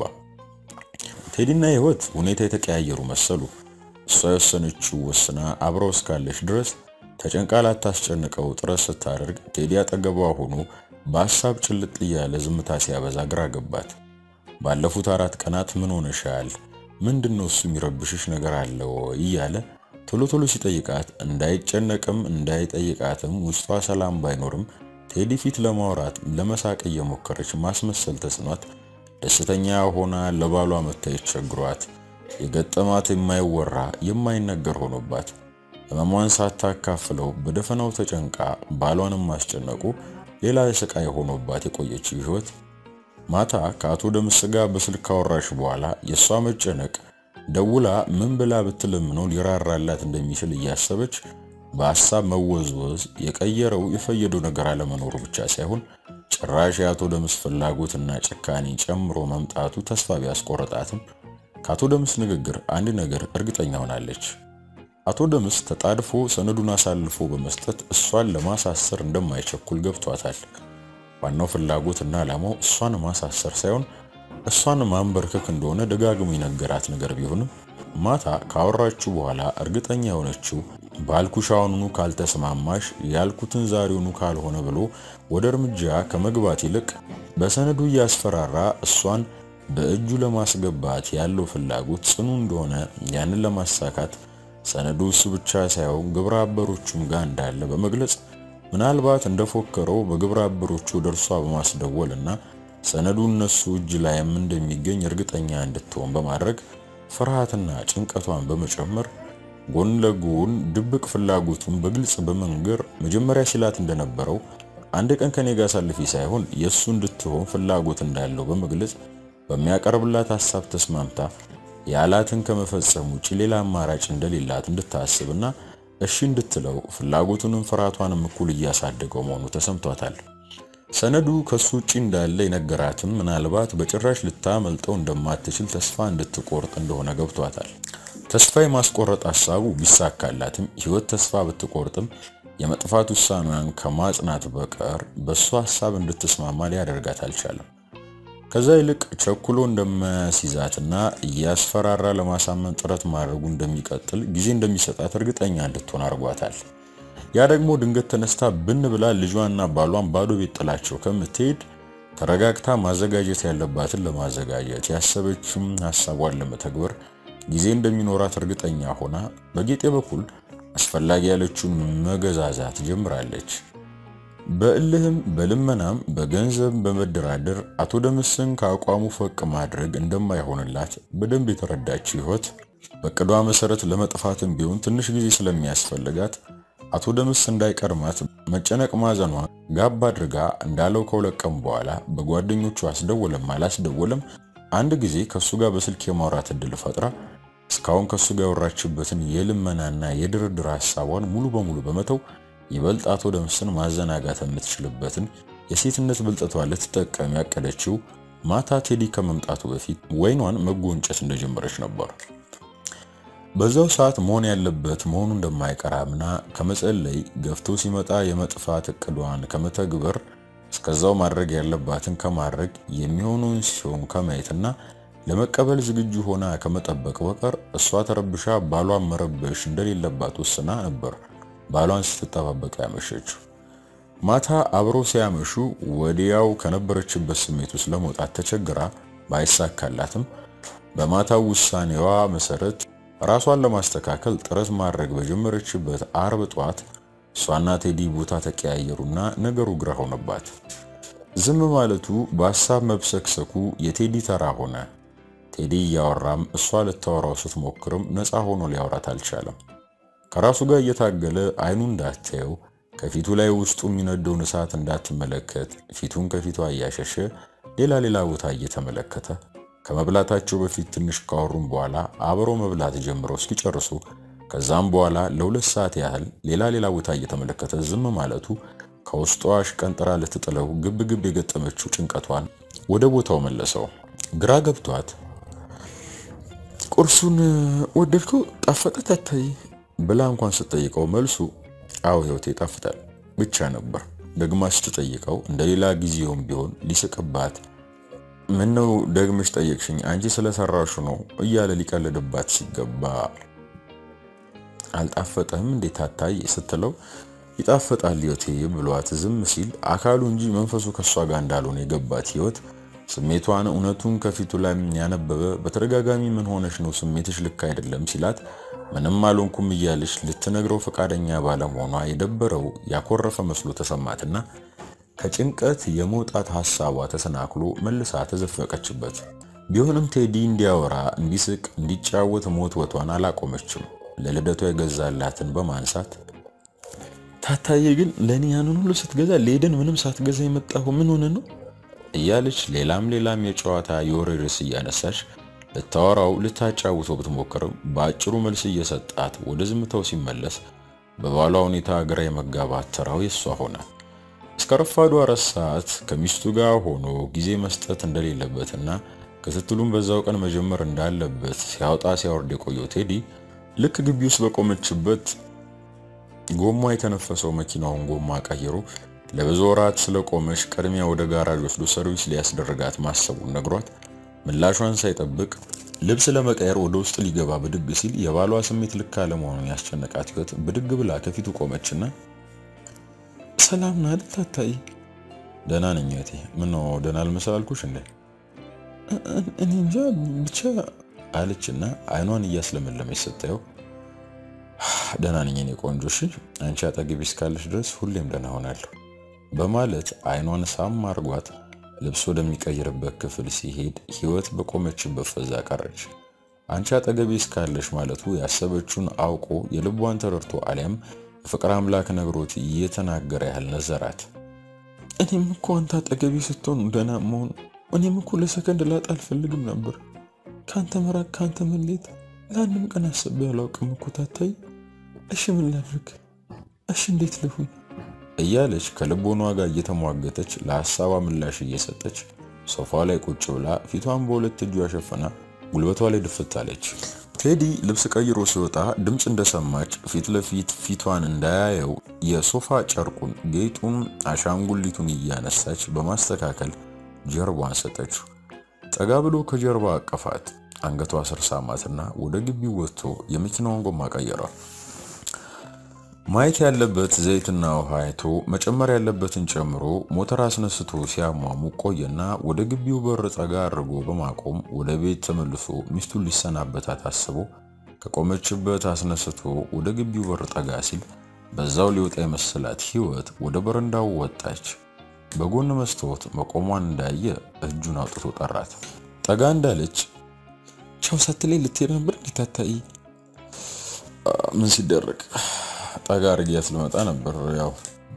ቴዲና ሕይወት ሁኔታ የተቀያየሩ መሰሉ። እሷ የወሰነችው ወስና አብረው እስካለች ድረስ ተጨንቃ ላታስጨንቀው ጥረት ስታደርግ ቴዲ አጠገቧ ሆኖ በሀሳብ ጭልጥ እያለ ዝምታ ሲያበዛ ግራ ገባት። ባለፉት አራት ቀናት ምን ሆነሻል? ምንድነው እሱ የሚረብሽሽ ነገር አለ ወይ እያለ ቶሎ ቶሎ ሲጠይቃት እንዳይጨነቅም እንዳይጠይቃትም ውስጧ ሰላም ባይኖርም ቴዲ ፊት ለማውራት ለመሳቅ እየሞከረች ማስመሰል ተስኗት ደስተኛ ሆና ለባሏ መታየት ቸግሯት የገጠማት የማይወራ የማይነገር ሆኖባት ህመሟን ሳታካፍለው በደፈናው ተጨንቃ ባሏንም ማስጨነቁ ሌላ ስቃይ ሆኖባት የቆየችው ሕይወት ማታ ከአቶ ደምስ ጋር በስልክ ካወራሽ በኋላ የእሷ መጨነቅ ደውላ ምን ብላ ብትለምነው ሊራራላት እንደሚችል እያሰበች በሀሳብ መወዝወዝ የቀየረው የፈየደው ነገር አለመኖሩ ብቻ ሳይሆን ጭራሽ የአቶ ደምስ ፍላጎትና ጭካኔ ጨምሮ መምጣቱ ተስፋ ቢያስቆረጣትም ከአቶ ደምስ ንግግር አንድ ነገር እርግጠኛ ሆናለች። አቶ ደምስ ተጣድፎ ሰነዱን አሳልፎ በመስጠት እሷን ለማሳሰር እንደማይቸኩል ገብቷታል። ዋናው ፍላጎትና ዓላማው እሷን ማሳሰር ሳይሆን እሷን ማንበርከክ እንደሆነ ደጋግሞ የነገራት ነገር ቢሆንም ማታ ካወራችሁ በኋላ እርግጠኛ የሆነችው ባልኩሽ አሁኑኑ ካልተስማማሽ ያልኩትን ዛሬውኑ ካልሆነ ብሎ ወደ እርምጃ ከመግባት ይልቅ በሰነዱ እያስፈራራ እሷን በእጁ ለማስገባት ያለው ፍላጎት ጽኑ እንደሆነ ያንን ለማሳካት ሰነዱ እሱ ብቻ ሳይሆን ግብረ አበሮቹም ጋር እንዳለ በመግለጽ ምናልባት እንደፎከረው በግብረ አበሮቹ ደርሷ በማስደወል እና ሰነዱ እነሱ እጅ ላይም እንደሚገኝ እርግጠኛ እንድትሆን በማድረግ ፍርሃትና ጭንቀቷን በመጨመር ጎን ለጎን ድብቅ ፍላጎቱን በግልጽ በመንገር መጀመሪያ ሲላት እንደነበረው አንድ ቀን ከኔ ጋር አሳልፊ ሳይሆን የእሱ እንድትሆን ፍላጎት እንዳለው በመግለጽ በሚያቀርብላት ሀሳብ ተስማምታ ያላትን ከመፈጸም ውጭ ሌላ አማራጭ እንደሌላት እንድታስብና እሺ እንድትለው ፍላጎቱንም ፍርሃቷንም እኩል እያሳደገው መሆኑ ተሰምቷታል። ሰነዱ ከሱ ውጪ እንዳለ የነገራትም ምናልባት በጭራሽ ልታመልጠው እንደማትችል ተስፋ እንድትቆርጥ እንደሆነ ገብቷታል። ተስፋ የማስቆረጥ ሀሳቡ ቢሳካላትም ህይወት ተስፋ ብትቆርጥም የመጥፋት ውሳኔዋን ከማጽናት በቀር በእሱ ሀሳብ እንድትስማማ ሊያደርጋት አልቻለም። ከዛ ይልቅ ቸኩሎ እንደማያስይዛትና እያስፈራራ ለማሳመን ጥረት ማድረጉ እንደሚቀጥል ጊዜ እንደሚሰጣት እርግጠኛ እንድትሆን አድርጓታል። ያ ደግሞ ድንገት ተነስታ ብን ብላ ልጇና ባሏን ባዶ ቤት ጥላቸው ከምትሄድ ተረጋግታ ማዘጋጀት ያለባትን ለማዘጋጀት ያሰበችም ሀሳቧን ለመተግበር ጊዜ እንደሚኖራት እርግጠኛ ሆና በጌጤ በኩል አስፈላጊ ያለችውን መገዛዛት ጀምራለች። በእልህም በልመናም በገንዘብ በመደራደር አቶ ደምስን ከአቋሙ ፈቅ ማድረግ እንደማይሆንላት በደንብ የተረዳችው ህይወት በቅዷ መሰረት ለመጥፋትም ቢሆን ትንሽ ጊዜ ስለሚያስፈልጋት አቶ ደምስ እንዳይቀድማት መጨነቅ ማዘኗ ጋብ አድርጋ እንዳለው ከሁለት ቀን በኋላ በጓደኞቹ አስደወለም አላስደወለም አንድ ጊዜ ከሱ ጋር በስልክ የማውራት እድል ፈጥራ እስካሁን ከሱ ጋር ያወራችበትን የልመናና የድርድር ሀሳቧን ሙሉ በሙሉ በመተው ይበልጥ አቶ ደምስን ማዘናጋት የምትችልበትን የሴትነት ብልጠቷ ልትጠቀም ያቀደችው ማታ ቴዲ ከመምጣቱ በፊት ወይኗን መጎንጨት እንደጀመረች ነበር። በዛው ሰዓት መሆን ያለበት መሆኑ እንደማይቀር አምና ከመጸለይ ገፍቶ ሲመጣ የመጥፋት እቅዷን ከመተግበር እስከዛው ማድረግ ያለባትን ከማድረግ የሚሆነውን ሲሆን ከማየትና ለመቀበል ዝግጁ ሆና ከመጠበቅ በቀር እሷ ተረብሻ ባሏን መረበሽ እንደሌለባት ወስና ነበር ባሏን ስትጠባበቅ ያመሸችው። ማታ አብረው ሲያመሹ ወዲያው ከነበረችበት ስሜት ውስጥ ለመውጣት ተቸግራ ባይሳካላትም በማታው ውሳኔዋ መሰረት ራሷን ለማስተካከል ጥረት ማድረግ በጀመረችበት አርብ ጧት እሷና ቴዲ ቦታ ተቀያየሩና ነገሩ ግራ ሆነባት። ዝም ማለቱ በሀሳብ መብሰክሰኩ የቴዲ ተራ ሆነ። ቴዲ እያወራም እሷ ልታወራው ስትሞክርም ነፃ ሆኖ ሊያወራት አልቻለም። ከራሱ ጋር እየታገለ አይኑ እንዳታየው ከፊቱ ላይ ውስጡ የሚነደውን እሳት እንዳትመለከት ፊቱን ከፊቷ እያሸሸ ሌላ ሌላ ቦታ እየተመለከተ ከመብላታቸው በፊት ትንሽ ካወሩም በኋላ አብረው መብላት ጀምረው እስኪጨርሱ ከዛም በኋላ ለሁለት ሰዓት ያህል ሌላ ሌላ ቦታ እየተመለከተ ዝም ማለቱ ከውስጧ አሽቀንጥራ ልትጥለው ግብ ግብ የገጠመችው ጭንቀቷን ወደ ቦታው መለሰው። ግራ ገብቷት ቁርሱን ወደድከው? ጣፈጠ ታታይ ብላ እንኳን ስትጠይቀው መልሱ አዎ ህይወቴ ይጣፍጣል ብቻ ነበር። ደግማ ስትጠይቀው እንደሌላ ጊዜውም ቢሆን ሊስቅባት ምን ነው ደግመሽ ጠየቅሽኝ አንቺ ስለሰራሹ ነው እያለ ሊቀልድባት ሲገባ አልጣፈጠህም እንዴት ታታይ ስትለው ይጣፍጣል ህይወቴ ብሏት ዝም ሲል አካሉ እንጂ መንፈሱ ከሷ ጋር እንዳልሆነ የገባት ህይወት ስሜቷን እውነቱን ከፊቱ ላይ ያነበበ በተደጋጋሚ ምን ሆነሽ ነው ስሜትሽ ልክ አይደለም ሲላት ምንም አልሆንኩም እያለች ልትነግረው ፈቃደኛ ባለመሆኗ የደበረው ያኮረፈ መስሎ ተሰማትና ከጭንቀት የመውጣት ሐሳቧ ተሰናክሎ መልሳ ተዘፈቀችበት። ቢሆንም ቴዲ እንዲያወራ፣ እንዲስቅ፣ እንዲጫወት ሞትወቷን አላቆመችም። ለልደቷ የገዛላትን በማንሳት ታታዬ ግን ለእኔ ያንን ሁሉ ስትገዛ ለሄደን ምንም ሳትገዛ የመጣሁ ምን ሆነ ነው እያለች ሌላም ሌላም የጨዋታ የወሬ ርዕስ እያነሳች ልታወራው ልታጫውተው ብትሞክርም በአጭሩ መልስ እየሰጣት ወደ ዝምታው ሲመለስ በባሏ ሁኔታ ግራ የመጋባት ተራው የሷ ሆነ። እስከ ረፋዱ አራት ሰዓት ከሚስቱ ጋር ሆኖ ጊዜ መስጠት እንደሌለበትና ክትትሉን በዛው ቀን መጀመር እንዳለበት ሲያወጣ ሲያወርድ የቆየው ቴዲ ልክ ግቢ ውስጥ በቆመችበት ጎማ የተነፈሰው መኪናውን ጎማ ቀይሮ ለብዙ ወራት ስለቆመች ቅድሚያ ወደ ጋራጅ ወስዶ ሰርቪስ ሊያስደርጋት ማሰቡን ነግሯት ምላሿን ሳይጠብቅ ልብስ ለመቀየር ወደ ውስጥ ሊገባ ብድግ ሲል የባሏ ስሜት ልክ አለመሆኑን ያስጨነቃት ህይወት ብድግ ብላ ከፊቱ ቆመችና ሰላም ነህ አይደል ታታይ? ደህና ነኝ እህቴ። ምነው ደህና አልመሰል አልኩሽ እንዴ? እኔ እንጃ ብቻ አለችና አይኗን እያስለመለመች ስታየው ደህና ነኝ የኔ ቆንጆ፣ እሺ አንቺ አጠገቤ እስካለሽ ድረስ ሁሌም ደህና ሆናለሁ በማለት አይኗን ሳም አርጓት ልብስ ወደሚቀይርበት ክፍል ሲሄድ ህይወት በቆመችበት ፈዛ ቀረች። አንቺ አጠገቤ እስካለሽ ማለቱ ያሰበችውን አውቆ የልቧን ተረድቶ አሊያም የፍቅር አምላክ ነግሮት እየተናገረ ያህል ነዘራት። እኔም እኮ አንተ አጠገቤ ስትሆን ደህና መሆኑ እኔም እኮ ለሰከንድ ላጣ አልፈልግም ነበር። ከአንተ መራቅ ከአንተ መሌት ለአንድም ቀን አስቤ አላውቅም እኮ ታታይ። እሺ ምን ላድርግ? እሺ እንዴት ልሁን? እያለች ከልቦኗ ጋር እየተሟገተች ለሐሳቧ ምላሽ እየሰጠች ሶፋ ላይ ቁጭ ብላ ፊቷን በሁለት እጇ ሸፈና ጉልበቷ ላይ ድፍት አለች። ቴዲ ልብስ ቀይሮ ሲወጣ ድምፅ እንደሰማች ፊት ለፊት ፊቷን እንዳያየው የሶፋ ጨርቁን፣ ጌጡን፣ አሻንጉሊቱን እያነሳች በማስተካከል ጀርባዋን ሰጠችው። ጠጋ ብሎ ከጀርባ አቀፋት። አንገቷ ስር ሳማትና ወደ ግቢው ወጥቶ የመኪናውን ጎማ ቀየረ። ማየት ያለበት ዘይትና ውሃ አይቶ መጨመር ያለበትን ጨምሮ ሞተር አስነስቶ ሲያሟሙ ቆየና ወደ ግቢው በር ጠጋ አድርጎ በማቆም ወደ ቤት ተመልሶ ሚስቱን ሊሰናበታት አስቦ ከቆመችበት አስነስቶ ወደ ግቢው በር ጠጋ ሲል በዛው ሊወጣ የመሰላት ህይወት ወደ በረንዳው ወጣች። በጎን መስታወት መቆሟን እንዳየ እጁን አውጥቶ ጠራት። ጠጋ እንዳለች ቻው ሳትለኝ ልትሄድ ነበር እንዲታታይ ምን ሲደረግ ጠጋ አድርጊያት ልመጣ ነበር። ያው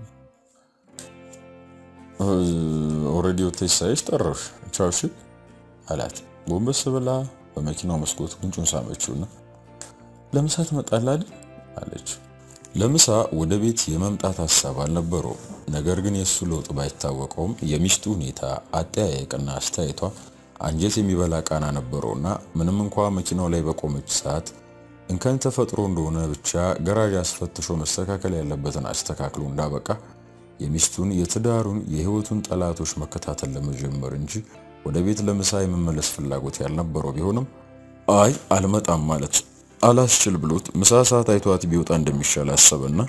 ኦልሬዲ ወተሽ ሳይሽ ጠራሽ። ቻው እሺ አላት። ጎንበስ ብላ በመኪናው መስኮት ጉንጩን ሳመችውና ለምሳ ትመጣለህ አይደል አለች። ለምሳ ወደ ቤት የመምጣት ሀሳብ አልነበረውም። ነገር ግን የእሱ ለውጥ ባይታወቀውም የሚስቱ ሁኔታ፣ አጠያየቅና አስተያየቷ አንጀት የሚበላ ቃና ነበረውና ምንም እንኳ መኪናው ላይ በቆመች ሰዓት እንከን ተፈጥሮ እንደሆነ ብቻ ገራዥ አስፈትሾ መስተካከል ያለበትን አስተካክሎ እንዳበቃ የሚስቱን የትዳሩን የህይወቱን ጠላቶች መከታተል ለመጀመር እንጂ ወደ ቤት ለምሳ የመመለስ ፍላጎት ያልነበረው ቢሆንም አይ አልመጣም ማለት አላስችል ብሎት ምሳ ሰዓት አይቷት ቢወጣ እንደሚሻል አሰበና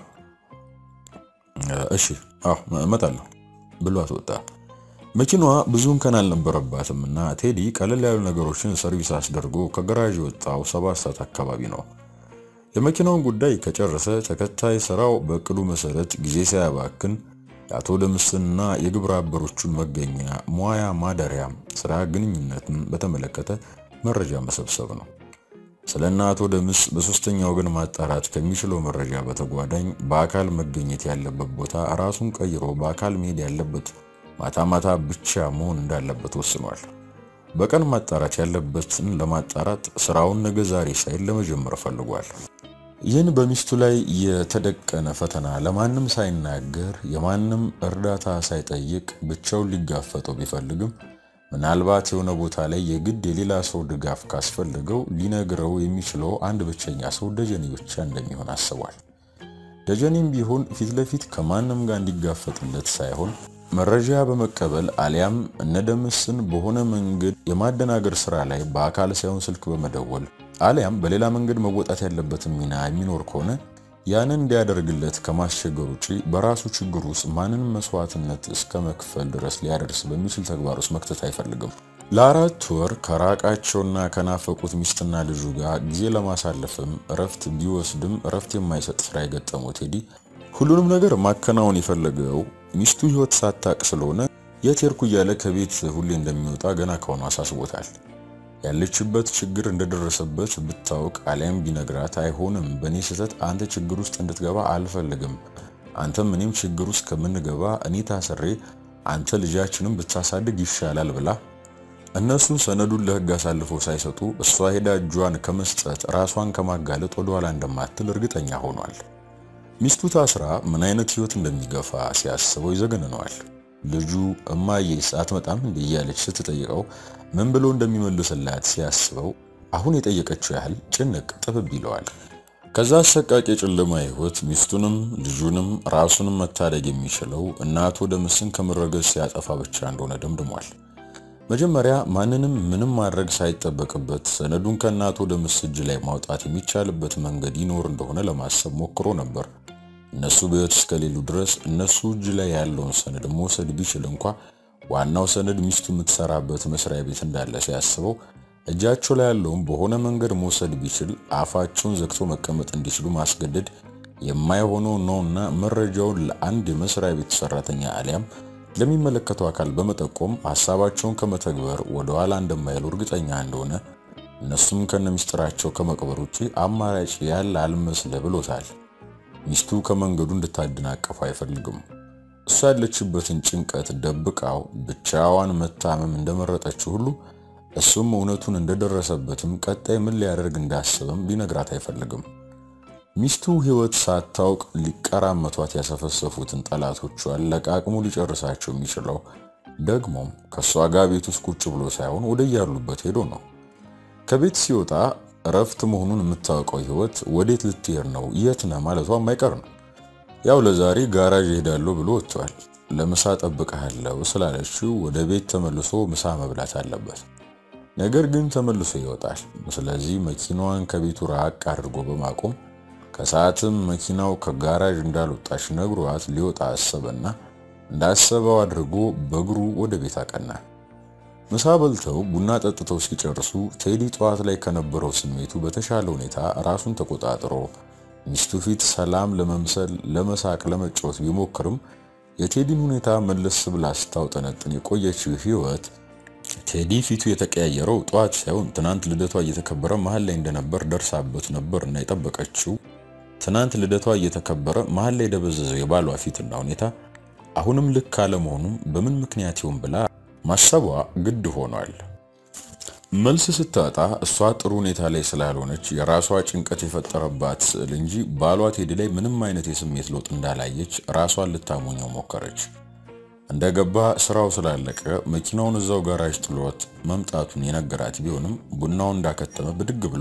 እሺ አዎ እመጣለሁ ብሏት ወጣ። መኪናዋ ብዙ እንከን አልነበረባትም እና ቴዲ ቀለል ያሉ ነገሮችን ሰርቪስ አስደርጎ ከገራዥ የወጣው ሰባት ሰዓት አካባቢ ነው። የመኪናውን ጉዳይ ከጨረሰ ተከታይ ስራው በእቅዱ መሰረት ጊዜ ሳያባክን የአቶ ደምስንና የግብረ አበሮቹን መገኛ፣ ሙያ፣ ማደሪያ፣ ስራ ግንኙነትን በተመለከተ መረጃ መሰብሰብ ነው። ስለ እነ አቶ ደምስ በሶስተኛ ወገን ማጣራት ከሚችለው መረጃ በተጓዳኝ በአካል መገኘት ያለበት ቦታ ራሱን ቀይሮ በአካል መሄድ ያለበት ማታ ማታ ብቻ መሆን እንዳለበት ወስኗል። በቀን ማጣራት ያለበትን ለማጣራት ስራውን ነገ ዛሬ ሳይል ለመጀመር ፈልጓል። ይህን በሚስቱ ላይ የተደቀነ ፈተና ለማንም ሳይናገር የማንም እርዳታ ሳይጠይቅ ብቻውን ሊጋፈጠው ቢፈልግም ምናልባት የሆነ ቦታ ላይ የግድ የሌላ ሰው ድጋፍ ካስፈልገው ሊነግረው የሚችለው አንድ ብቸኛ ሰው ደጀኔ ብቻ እንደሚሆን አስቧል። ደጀኔም ቢሆን ፊት ለፊት ከማንም ጋር እንዲጋፈጥለት ሳይሆን መረጃ በመቀበል አሊያም እነደምስን በሆነ መንገድ የማደናገር ስራ ላይ በአካል ሳይሆን ስልክ በመደወል አሊያም በሌላ መንገድ መወጣት ያለበትን ሚና የሚኖር ከሆነ ያንን እንዲያደርግለት ከማስቸገር ውጪ በራሱ ችግር ውስጥ ማንንም መስዋዕትነት እስከ መክፈል ድረስ ሊያደርስ በሚችል ተግባር ውስጥ መክተት አይፈልግም። ለአራት ወር ከራቃቸውና ከናፈቁት ሚስትና ልጁ ጋር ጊዜ ለማሳለፍም እረፍት ቢወስድም እረፍት የማይሰጥ ስራ የገጠመው ቴዲ ሁሉንም ነገር ማከናወን የፈለገው ሚስቱ ህይወት ሳታቅ ስለሆነ የት ሄድኩ እያለ ከቤት ሁሌ እንደሚወጣ ገና ከሆኑ አሳስቦታል። ያለችበት ችግር እንደደረሰበት ብታውቅ አሊያም ቢነግራት አይሆንም፣ በእኔ ስህተት አንተ ችግር ውስጥ እንድትገባ አልፈልግም። አንተም እኔም ችግር ውስጥ ከምንገባ እኔ ታስሬ አንተ ልጃችንም ብታሳድግ ይሻላል ብላ እነሱ ሰነዱን ለህግ አሳልፈው ሳይሰጡ እሷ ሄዳ እጇን ከመስጠት ራሷን ከማጋለጥ ወደኋላ እንደማትል እርግጠኛ ሆኗል። ሚስቱ ታስራ ምን አይነት ህይወት እንደሚገፋ ሲያስበው ይዘገንነዋል። ልጁ እማዬስ አትመጣም እንዲህ እያለች ስትጠይቀው ምን ብሎ እንደሚመልስላት ሲያስበው አሁን የጠየቀችው ያህል ጭንቅ ጥብብ ይለዋል። ከዛ አሰቃቂ የጨለማ ህይወት ሚስቱንም ልጁንም ራሱንም መታደግ የሚችለው እናቱ ደምስን ከምረገዝ ሲያጠፋ ብቻ እንደሆነ ደምድሟል። መጀመሪያ ማንንም ምንም ማድረግ ሳይጠበቅበት ሰነዱን ከእናቱ ደምስ እጅ ላይ ማውጣት የሚቻልበት መንገድ ይኖር እንደሆነ ለማሰብ ሞክሮ ነበር። እነሱ በህይወት እስከሌሉ ድረስ እነሱ እጅ ላይ ያለውን ሰነድ መውሰድ ቢችል እንኳ ዋናው ሰነድ ሚስቱ የምትሰራበት መስሪያ ቤት እንዳለ ሲያስበው እጃቸው ላይ ያለውን በሆነ መንገድ መውሰድ ቢችል አፋቸውን ዘግቶ መቀመጥ እንዲችሉ ማስገደድ የማይሆነው ነውና መረጃውን ለአንድ የመስሪያ ቤት ሰራተኛ አሊያም ለሚመለከተው አካል በመጠቆም ሀሳባቸውን ከመተግበር ወደ ኋላ እንደማይሉ እርግጠኛ እንደሆነ እነሱም ከነሚስጥራቸው ከመቅበር ውጪ አማራጭ ያለ አልመስለ ብሎታል። ሚስቱ ከመንገዱ እንድታደናቀፉ አይፈልግም። እሷ ያለችበትን ጭንቀት ደብቃው ብቻዋን መታመም እንደመረጠችው ሁሉ እሱም እውነቱን እንደደረሰበትም ቀጣይ ምን ሊያደርግ እንዳሰበም ሊነግራት አይፈልግም። ሚስቱ ሕይወት ሳታውቅ ሊቀራመቷት ያሰፈሰፉትን ጠላቶቿን ለቃቅሙ ሊጨርሳቸው የሚችለው ደግሞም ከእሷ ጋር ቤት ውስጥ ቁጭ ብሎ ሳይሆን ወደ ያሉበት ሄዶ ነው። ከቤት ሲወጣ እረፍት መሆኑን የምታውቀው ሕይወት ወዴት ልትሄድ ነው የት ነህ ማለቷ የማይቀር ነው። ያው ለዛሬ ጋራዥ እሄዳለሁ ብሎ ወጥቷል። ለምሳ ጠብቀሃለሁ ስላለችው ወደ ቤት ተመልሶ ምሳ መብላት አለበት። ነገር ግን ተመልሶ ይወጣል። ስለዚህ መኪናዋን ከቤቱ ራቅ አድርጎ በማቆም ከሰዓትም መኪናው ከጋራዥ እንዳልወጣች ነግሯት ሊወጣ አሰበና እንዳሰበው አድርጎ በእግሩ ወደ ቤት አቀና። ምሳ በልተው ቡና ጠጥተው ሲጨርሱ ቴዲ ጠዋት ላይ ከነበረው ስሜቱ በተሻለ ሁኔታ ራሱን ተቆጣጥሮ ሚስቱ ፊት ሰላም ለመምሰል ለመሳቅ፣ ለመጫወት ቢሞክርም የቴዲን ሁኔታ መለስ ብላ ስታውጠነጥን የቆየችው ሕይወት ቴዲ ፊቱ የተቀያየረው ጠዋት ሳይሆን ትናንት ልደቷ እየተከበረ መሀል ላይ እንደነበር ደርሳበት ነበር እና የጠበቀችው ትናንት ልደቷ እየተከበረ መሀል ላይ የደበዘዘው የባሏ ፊትና ሁኔታ አሁንም ልክ አለመሆኑም በምን ምክንያት ይሆን ብላ ማሰቧ ግድ ሆኗል። መልስ ስታጣ እሷ ጥሩ ሁኔታ ላይ ስላልሆነች የራሷ ጭንቀት የፈጠረባት ስዕል እንጂ ባሏ ቴዲ ላይ ምንም አይነት የስሜት ለውጥ እንዳላየች ራሷን ልታሞኘው ሞከረች። እንደገባ ስራው ስላለቀ መኪናውን እዛው ጋራጅ ጥሎት መምጣቱን የነገራት ቢሆንም ቡናውን እንዳከተመ ብድግ ብሎ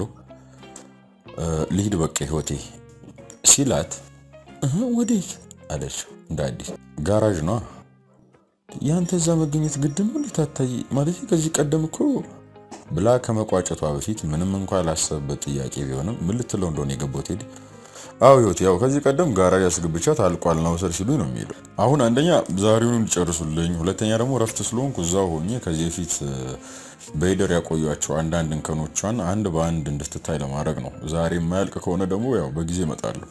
ልሂድ በቃ ህይወቴ ሲላት ወዴት አለች እንደ አዲስ። ጋራዥ ነዋ። ያንተ እዛ መገኘት ግድ ነው ሊታታይ ማለት ከዚህ ቀደም እኮ ብላ ከመቋጨቷ በፊት ምንም እንኳ ላሰበበት ጥያቄ ቢሆንም ምን ልትለው እንደሆነ የገባው ቴዲ አዎ ህይወት ያው ከዚህ ቀደም ጋራጅ አስገብቻት አልቋል ነው ውሰድ ሲሉኝ ነው የሚሄደው። አሁን አንደኛ ዛሬውን እንዲጨርሱልኝ፣ ሁለተኛ ደግሞ ረፍት ስለሆንኩ እዛው ሆኜ ከዚህ በፊት በሂደር ያቆያቸው አንዳንድ እንከኖቿን አንድ በአንድ እንድትታይ ለማድረግ ነው። ዛሬ የማያልቅ ከሆነ ደግሞ ያው በጊዜ እመጣለሁ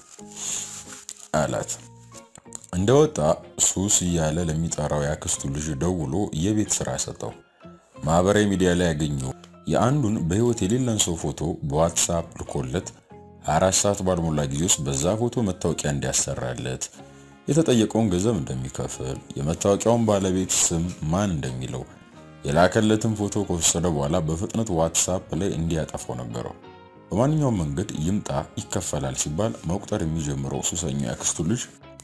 አላት። እንደወጣ ሱስ እያለ ለሚጠራው ያክስቱ ልጅ ደውሎ የቤት ስራ ሰጠው። ማህበራዊ ሚዲያ ላይ ያገኘው የአንዱን በህይወት የሌለን ሰው ፎቶ በዋትሳፕ ልኮለት አራት ሰዓት ባልሞላ ጊዜ ውስጥ በዛ ፎቶ መታወቂያ እንዲያሰራለት የተጠየቀውን ገንዘብ እንደሚከፍል የመታወቂያውን ባለቤት ስም ማን እንደሚለው የላከለትን ፎቶ ከወሰደ በኋላ በፍጥነት ዋትሳፕ ላይ እንዲያጠፋው ነገረው። በማንኛውም መንገድ ይምጣ ይከፈላል ሲባል መቁጠር የሚጀምረው ሱሰኛው ያክስቱ ልጅ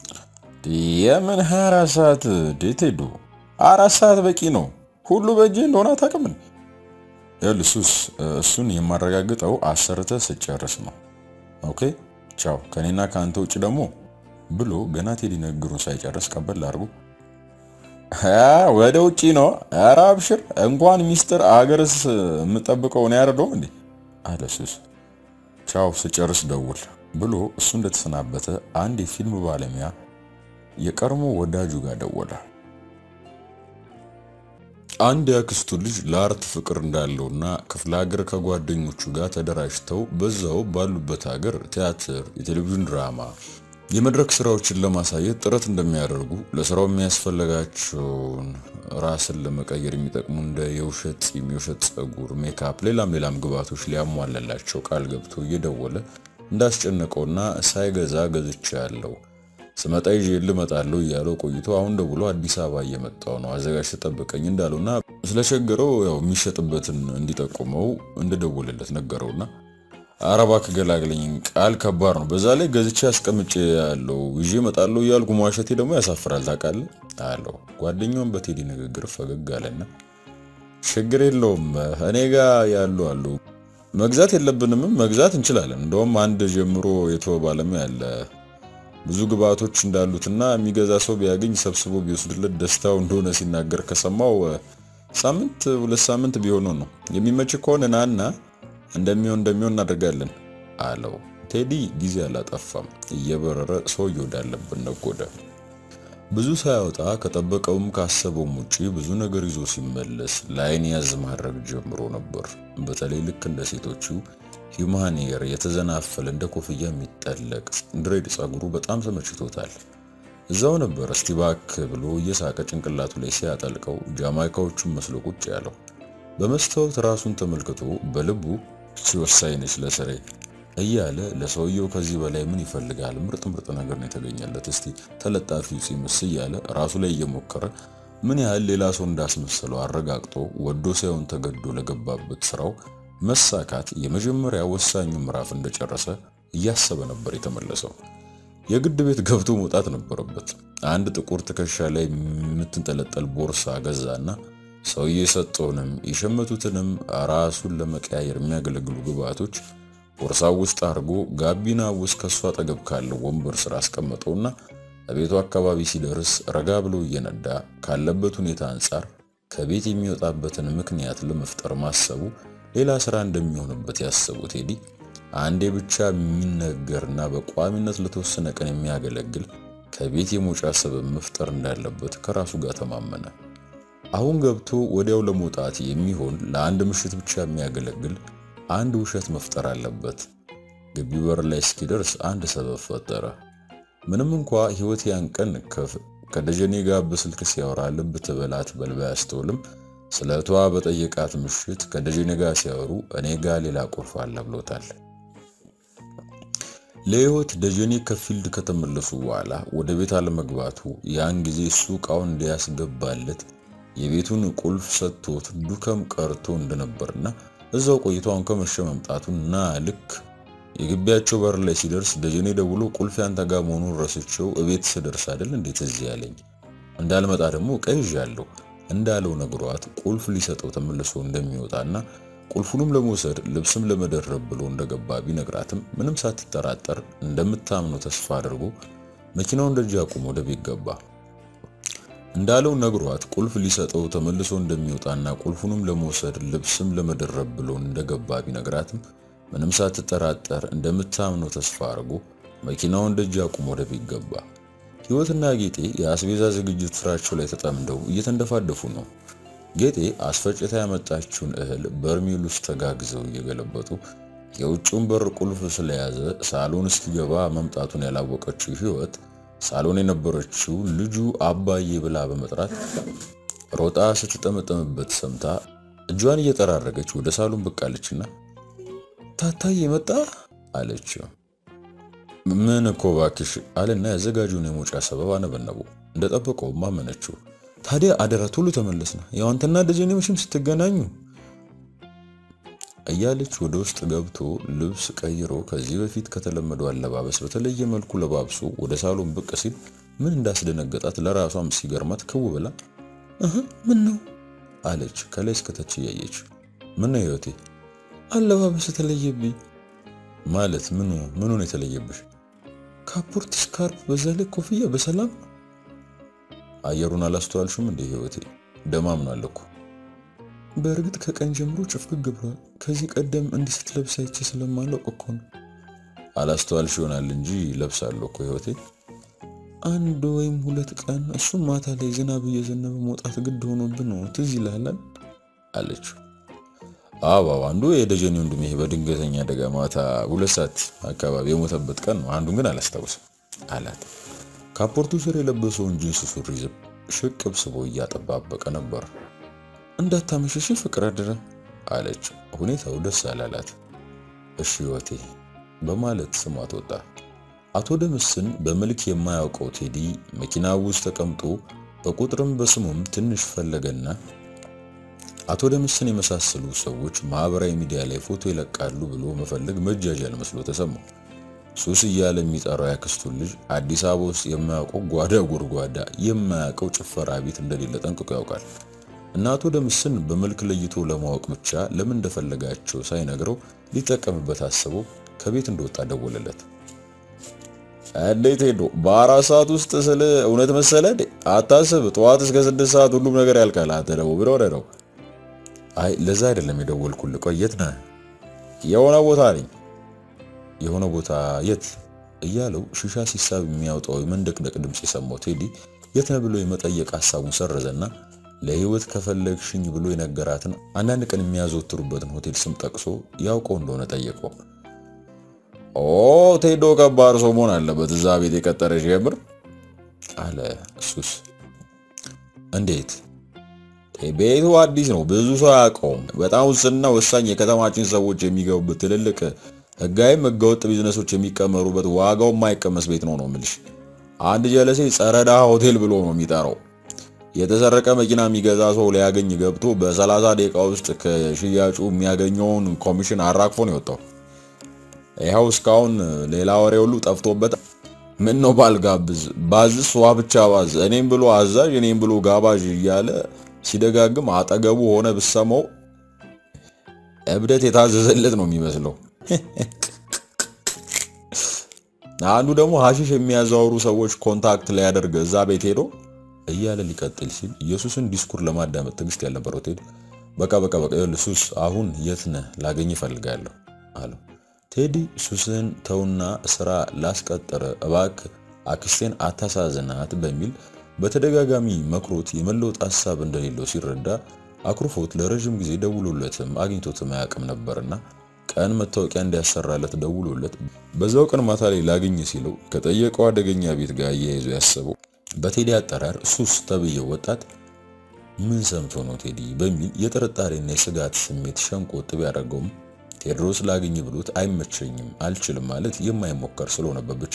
የምን 24 ሰዓት ዴት ሄዱ አራት ሰዓት በቂ ነው ሁሉ በእጄ እንደሆነ አታውቅም። ያልሱስ እሱን የማረጋግጠው አሰርተ ስጨርስ ነው። ኦኬ ቻው፣ ከኔና ከአንተ ውጭ ደግሞ ብሎ ገና ቴዲ ንግግሩን ሳይጨርስ ቀበል አድርጎ ወደ ውጪ ነው። ኧረ አብሽር፣ እንኳን ሚስጥር አገርስ የምጠብቀው ነው ያረደው እንዴ አለ ሱስ። ቻው፣ ስጨርስ ደውል ብሎ እሱ እንደተሰናበተ አንድ የፊልም ባለሙያ የቀድሞ ወዳጁ ጋር ደወለ። አንድ ያክስቱ ልጅ ለአርት ፍቅር እንዳለውና ክፍለ ሀገር ከጓደኞቹ ጋር ተደራጅተው በዛው ባሉበት ሀገር ቲያትር፣ የቴሌቪዥን ድራማ፣ የመድረክ ስራዎችን ለማሳየት ጥረት እንደሚያደርጉ ለስራው የሚያስፈልጋቸውን ራስን ለመቀየር የሚጠቅሙ እንደ የውሸት ፂም፣ የውሸት ጸጉር፣ ሜካፕ፣ ሌላም ሌላም ግብዓቶች ሊያሟላላቸው ቃል ገብቶ እየደወለ እንዳስጨነቀውና ሳይገዛ ገዝቻ ያለው ስመጣ ይዤ ልመጣለሁ እያለው ቆይቶ አሁን ደውሎ አዲስ አበባ እየመጣው ነው አዘጋጅ ተጠብቀኝ እንዳለውና ስለቸገረው ያው የሚሸጥበትን እንዲጠቁመው እንደደወለለት ነገረውና ኧረ እባክህ ገላግለኝ ቃል ከባድ ነው። በዛ ላይ ገዝቼ አስቀምጬ ያለው ይዤ እመጣለሁ እያልኩ መዋሸቴ ደግሞ ያሳፍራል ታውቃለህ አለው። ጓደኛውን በቴዲ ንግግር ፈገግ አለና ችግር የለውም እኔ ጋ ያሉ አሉ መግዛት የለብንምም መግዛት እንችላለን። እንደውም አንድ ጀምሮ የተወ ባለሙያ ያለ ብዙ ግብአቶች እንዳሉትና የሚገዛ ሰው ቢያገኝ ሰብስቦ ቢወስድለት ደስታው እንደሆነ ሲናገር ከሰማው ሳምንት ሁለት ሳምንት ቢሆነው ነው። የሚመች ከሆነ ናና እንደሚሆን እንደሚሆን እናደርጋለን አለው። ቴዲ ጊዜ አላጠፋም። እየበረረ ሰውዬው ወዳለበት ነጎደ። ብዙ ሳያወጣ ከጠበቀውም ካሰበውም ውጪ ብዙ ነገር ይዞ ሲመለስ ለአይን ያዝ ማድረግ ጀምሮ ነበር። በተለይ ልክ እንደ ሴቶቹ ሂውማን ሄር የተዘናፈለ እንደ ኮፍያ የሚጠለቅ ድሬድ ጸጉሩ በጣም ተመችቶታል። እዛው ነበር እስቲ ባክ ብሎ እየሳቀ ጭንቅላቱ ላይ ሲያጠልቀው ጃማይካዎቹን መስሎ ቁጭ ያለው። በመስታወት ራሱን ተመልክቶ በልቡ ሲወሳኝ ነች ለስሬ እያለ ለሰውየው ከዚህ በላይ ምን ይፈልጋል? ምርጥ ምርጥ ነገር ነው የተገኘለት። እስቲ ተለጣፊው ሲምስ እያለ ራሱ ላይ እየሞከረ ምን ያህል ሌላ ሰው እንዳስመሰለው አረጋግጦ ወዶ ሳይሆን ተገዶ ለገባበት ስራው መሳካት የመጀመሪያ ወሳኙ ምዕራፍ እንደጨረሰ እያሰበ ነበር የተመለሰው። የግድ ቤት ገብቶ መውጣት ነበረበት። አንድ ጥቁር ትከሻ ላይ የምትንጠለጠል ቦርሳ ገዛና ሰውዬ የሰጠውንም የሸመቱትንም ራሱን ለመቀያየር የሚያገለግሉ ግብአቶች ቦርሳው ውስጥ አድርጎ ጋቢና ውስጥ ከሷ አጠገብ ካለው ወንበር ስር አስቀመጠውና በቤቱ አካባቢ ሲደርስ ረጋ ብሎ እየነዳ ካለበት ሁኔታ አንጻር ከቤት የሚወጣበትን ምክንያት ለመፍጠር ማሰቡ ሌላ ስራ እንደሚሆንበት ያሰበው ቴዲ አንዴ ብቻ የሚነገርና በቋሚነት ለተወሰነ ቀን የሚያገለግል ከቤት የመውጫ ሰበብ መፍጠር እንዳለበት ከራሱ ጋር ተማመነ። አሁን ገብቶ ወዲያው ለመውጣት የሚሆን ለአንድ ምሽት ብቻ የሚያገለግል አንድ ውሸት መፍጠር አለበት። ግቢ በር ላይ እስኪደርስ አንድ ሰበብ ፈጠረ። ምንም እንኳ ህይወት ያን ቀን ከደጀኔ ጋር በስልክ ሲያወራ ልብ ትበላት በልባ ያስተውልም ስለ እህቷ በጠየቃት ምሽት ከደጀኔ ጋር ሲያወሩ እኔ ጋር ሌላ ቁልፍ አለ ብሎታል። ለህይወት ደጀኔ ከፊልድ ከተመለሱ በኋላ ወደ ቤት አለመግባቱ ያን ጊዜ እሱ እቃውን እንዲያስገባለት የቤቱን ቁልፍ ሰጥቶት ዱከም ቀርቶ እንደነበርና እዛው ቆይቶ አሁን ከመሸ መምጣቱን እና ልክ የግቢያቸው በር ላይ ሲደርስ ደጀኔ ደውሎ ቁልፍ ያንተ ጋር መሆኑን ረስቼው እቤት ስደርስ አይደል እንዴት እዚህ ያለኝ እንዳልመጣ ደግሞ ቀይዣለሁ እንዳለው ነግሯት ቁልፍ ሊሰጠው ተመልሶ እንደሚወጣና ቁልፉንም ለመውሰድ ልብስም ለመደረብ ብሎ እንደገባ ቢነግራትም ምንም ሳትጠራጠር እንደምታምነው ተስፋ አድርጎ መኪናውን ደጅ አቁሞ ወደ ቤት ገባ። እንዳለው ነግሯት ቁልፍ ሊሰጠው ተመልሶ እንደሚወጣና ቁልፉንም ለመውሰድ ልብስም ለመደረብ ብሎ እንደገባ ቢነግራትም ምንም ሳትጠራጠር እንደምታምነው ተስፋ አድርጎ መኪናውን ደጅ አቁሞ ወደ ቤት ገባ። ህይወትና ጌጤ የአስቤዛ ዝግጅት ስራቸው ላይ ተጠምደው እየተንደፋደፉ ነው። ጌጤ አስፈጭታ ያመጣችውን እህል በርሜል ውስጥ ተጋግዘው እየገለበጡ የውጭውን በር ቁልፍ ስለያዘ ሳሎን እስኪገባ መምጣቱን ያላወቀችው ህይወት ሳሎን የነበረችው ልጁ አባዬ ብላ በመጥራት ሮጣ ስትጠመጠምበት ሰምታ እጇን እየጠራረገች ወደ ሳሎን ብቅ አለችና ታታዬ መጣ አለችው። ምን እኮ እባክሽ አለና ያዘጋጁን የመውጫ ሰበብ አነበነቡ። እንደጠበቀውም አመነችው። ታዲያ አደራ ቶሎ ተመለስና ያው አንተና ደጀኔ መቼም ስትገናኙ እያለች ወደ ውስጥ ገብቶ ልብስ ቀይሮ ከዚህ በፊት ከተለመደው አለባበስ በተለየ መልኩ ለባብሶ ወደ ሳሎን ብቅ ሲል ምን እንዳስደነገጣት ለራሷም ሲገርማት ክው ብላ እህ ምን ነው አለች ከላይ እስከታች እያየች ምን ነው ህይወቴ አለባበስ የተለየብኝ ማለት ምኑ ምኑ ነው የተለየብሽ ካፖርት ስካርፕ በዛ ላይ ኮፍያ በሰላም አየሩን አላስተዋልሽም እንዴ ህይወቴ ደማምናል እኮ በእርግጥ ከቀን ጀምሮ ጭፍግግ ብሏል ከዚህ ቀደም እንዲህ ስትለብስ አይቼ ስለማላውቅ እኮ ነው አላስተዋልሽ ይሆናል እንጂ ለብሳለሁ እኮ ህይወቴ አንድ ወይም ሁለት ቀን እሱም ማታ ላይ ዝናብ እየዘነበ መውጣት ግድ ሆኖብን ነው ትዝ ይልሃል አለችው አዎ አንዱ የደጀኔ ወንድሜ በድንገተኛ አደጋ ማታ ሁለት ሰዓት አካባቢ የሞተበት ቀን ነው አንዱን ግን አላስታውስም አላት ካፖርቱ ስር የለበሰውን ጂንስ ሱሪ ዝም ሽቅብ ስቦ እያጠባበቀ ነበር እንዳታመሸሽ ፍቅር አደረ አለች። ሁኔታው ደስ አላላት። እሺ ህይወቴ በማለት ስሟት ወጣ። አቶ ደምስን በመልክ የማያውቀው ቴዲ መኪና ውስጥ ተቀምጦ በቁጥርም በስሙም ትንሽ ፈለገና አቶ ደምስን የመሳሰሉ ሰዎች ማህበራዊ ሚዲያ ላይ ፎቶ ይለቃሉ ብሎ መፈለግ መጃጃል መስሎ ተሰማው። ሱስ እያለ የሚጠራው ያክስቱን ልጅ አዲስ አበባ ውስጥ የማያውቀው ጓዳ ጎድጓዳ የማያውቀው ጭፈራ ቤት እንደሌለ ጠንቅቆ ያውቃል። እና አቶ ደምስን በመልክ ለይቶ ለማወቅ ብቻ ለምን እንደፈለጋቸው ሳይነግረው ሊጠቀምበት አስቦ ከቤት እንደወጣ ደወለለት። እንዴት ሄዶ በአራት ሰዓት ውስጥ ስለ እውነት መሰለ አታስብ፣ ጠዋት እስከ ስድስት ሰዓት ሁሉም ነገር ያልቃል። አንተ ደግሞ ምን ሆነህ ነው? አይ ለዛ አይደለም የደወልኩልህ። ቆይ የት ነህ? የሆነ ቦታ ነኝ። የሆነ ቦታ የት? እያለው ሽሻ ሲሳብ የሚያወጣው የመንደቅደቅ ድምፅ የሰማው ቴዲ የት ነህ ብሎ የመጠየቅ ሐሳቡን ሰረዘና ለህይወት ከፈለግሽኝ ብሎ የነገራትን አንዳንድ ቀን የሚያዘወትሩበትን ሆቴል ስም ጠቅሶ ያውቀው እንደሆነ ጠየቀው። ኦ ቴዶ ከባድ ሰው መሆን አለበት እዛ ቤት የቀጠረሽ የምር አለ ሱስ። እንዴት? ቤቱ አዲስ ነው፣ ብዙ ሰው አያውቀውም። በጣም ውስንና ወሳኝ የከተማችን ሰዎች የሚገቡበት ትልልቅ ህጋዊም ህገወጥ ቢዝነሶች የሚቀመሩበት ዋጋው የማይቀመስ ቤት ነው ነው የምልሽ። አንድ ጀለሴ ጸረዳ ሆቴል ብሎ ነው የሚጠራው። የተሰረቀ መኪና የሚገዛ ሰው ሊያገኝ ገብቶ በሰላሳ ደቂቃ ውስጥ ከሽያጩ የሚያገኘውን ኮሚሽን አራግፎ ነው የወጣው። ይኸው እስካሁን ሌላ ወሬ ሁሉ ጠፍቶበት ምን ነው ባልጋብዝ ባዝስ ዋ ብቻ ባዝ እኔም ብሎ አዛዥ እኔም ብሎ ጋባዥ እያለ ሲደጋግም አጠገቡ ሆነ ብሰማው እብደት የታዘዘለት ነው የሚመስለው። አንዱ ደግሞ ሀሺሽ የሚያዘዋውሩ ሰዎች ኮንታክት ሊያደርግ እዛ ቤት ሄዶ እያለ ሊቀጥል ሲል ኢየሱስን ዲስኩር ለማዳመጥ ትዕግስት ያልነበረው ቴዲ በቃ በቃ በቃ ሱስ አሁን የት ነህ ላገኝ እፈልጋለሁ አለው። ቴዲ ሱስን ተውና ስራ ላስቀጠረ እባክህ አክስቴን አታሳዝናት በሚል በተደጋጋሚ መክሮት የመለወጥ ሀሳብ እንደሌለው ሲረዳ አኩርፎት ለረዥም ጊዜ ደውሎለትም አግኝቶትም አያውቅም ነበርና ቀን መታወቂያ እንዲያሰራለት ደውሎለት በዛው ቀን ማታ ላይ ላገኝ ሲለው ከጠየቀው አደገኛ ቤት ጋር አያይዞ ያሰበው በቴዲ አጠራር ሱስ ተብዬው ወጣት ምን ሰምቶ ነው ቴዲ በሚል የጥርጣሬና የስጋት ስሜት ሸንቆጥ ቢያደርገውም ቴዎድሮስ ላገኝ ብሎት አይመቸኝም አልችልም ማለት የማይሞከር ስለሆነበት ብቻ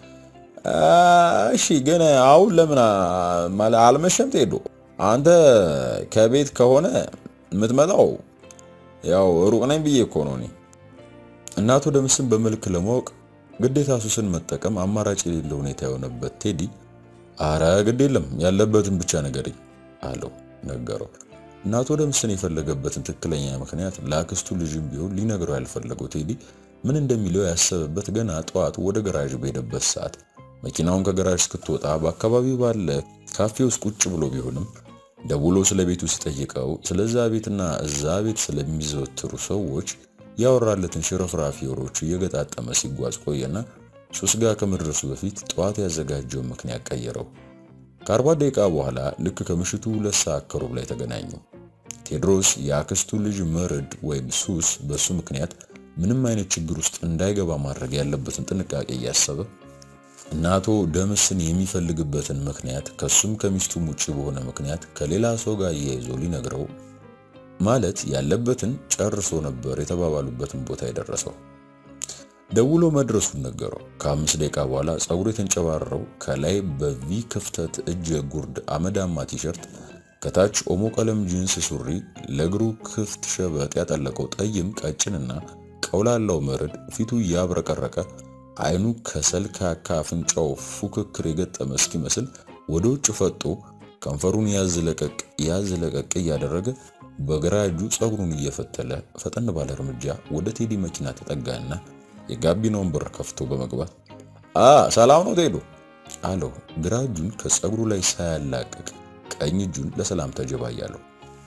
እሺ ግን አሁን ለምን አልመሸም ቴዶ አንተ ከቤት ከሆነ የምትመጣው ያው ሩቅ ነኝ ብዬ እኮ ነው እኔ እናቱ ደምስን በመልክ ለማወቅ ግዴታ ሱስን መጠቀም አማራጭ የሌለው ሁኔታ የሆነበት ቴዲ አረ ግድ የለም ያለበትን ብቻ ነገረኝ አለው ነገረው እናቱ ደምስን የፈለገበትን ትክክለኛ ምክንያት ለአክስቱ ልጅም ቢሆን ሊነግረው ያልፈለገው ቴዲ ምን እንደሚለው ያሰበበት ገና ጠዋት ወደ ገራዥ በሄደበት ሰዓት መኪናውን ከገራዥ እስክትወጣ በአካባቢው ባለ ካፌ ውስጥ ቁጭ ብሎ ቢሆንም ደውሎ ስለ ቤቱ ሲጠይቀው ስለዛ ቤትና እዛ ቤት ስለሚዘወትሩ ሰዎች ያወራለትን ሽርፍራፊ ወሬዎች እየገጣጠመ ሲጓዝ ቆየና ሱስ ጋር ከመድረሱ በፊት ጠዋት ያዘጋጀውን ምክንያት ቀየረው። ከአርባ ደቂቃ በኋላ ልክ ከምሽቱ ሁለት ሰዓት ከሩብ ላይ ተገናኙ። ቴዎድሮስ የአክስቱ ልጅ መርድ ወይም ሱስ በሱ ምክንያት ምንም አይነት ችግር ውስጥ እንዳይገባ ማድረግ ያለበትን ጥንቃቄ እያሰበ እናቶ ደምስን የሚፈልግበትን ምክንያት ከሱም ከሚስቱም ውጭ በሆነ ምክንያት ከሌላ ሰው ጋር እያይዞ ሊነግረው ማለት ያለበትን ጨርሶ ነበር የተባባሉበትን ቦታ የደረሰው። ደውሎ መድረሱን ነገረው። ከአምስት ደቂቃ በኋላ ፀጉሩ የተንጨባረረው ከላይ በቪ ክፍተት እጀ ጉርድ አመዳማ ቲሸርት ከታች ኦሞ ቀለም ጂንስ ሱሪ ለእግሩ ክፍት ሸበጥ ያጠለቀው ጠይም ቀጭንና ቀውላላው መርድ ፊቱ እያብረቀረቀ አይኑ ከሰልካካ አፍንጫው ፉክክር የገጠመ እስኪመስል ወደ ውጭ ፈጦ ከንፈሩን ያዝ ለቀቅ ያዝ ለቀቅ እያደረገ በግራ እጁ ፀጉሩን እየፈተለ ፈጠን ባለ እርምጃ ወደ ቴዲ መኪና ተጠጋና የጋቢናውን በር ከፍቶ በመግባት አ ሰላም ነው ቴዶ አለው። ግራ እጁን ከፀጉሩ ላይ ሳያላቅቅ ቀኝ እጁን ለሰላም ተጀባያለው።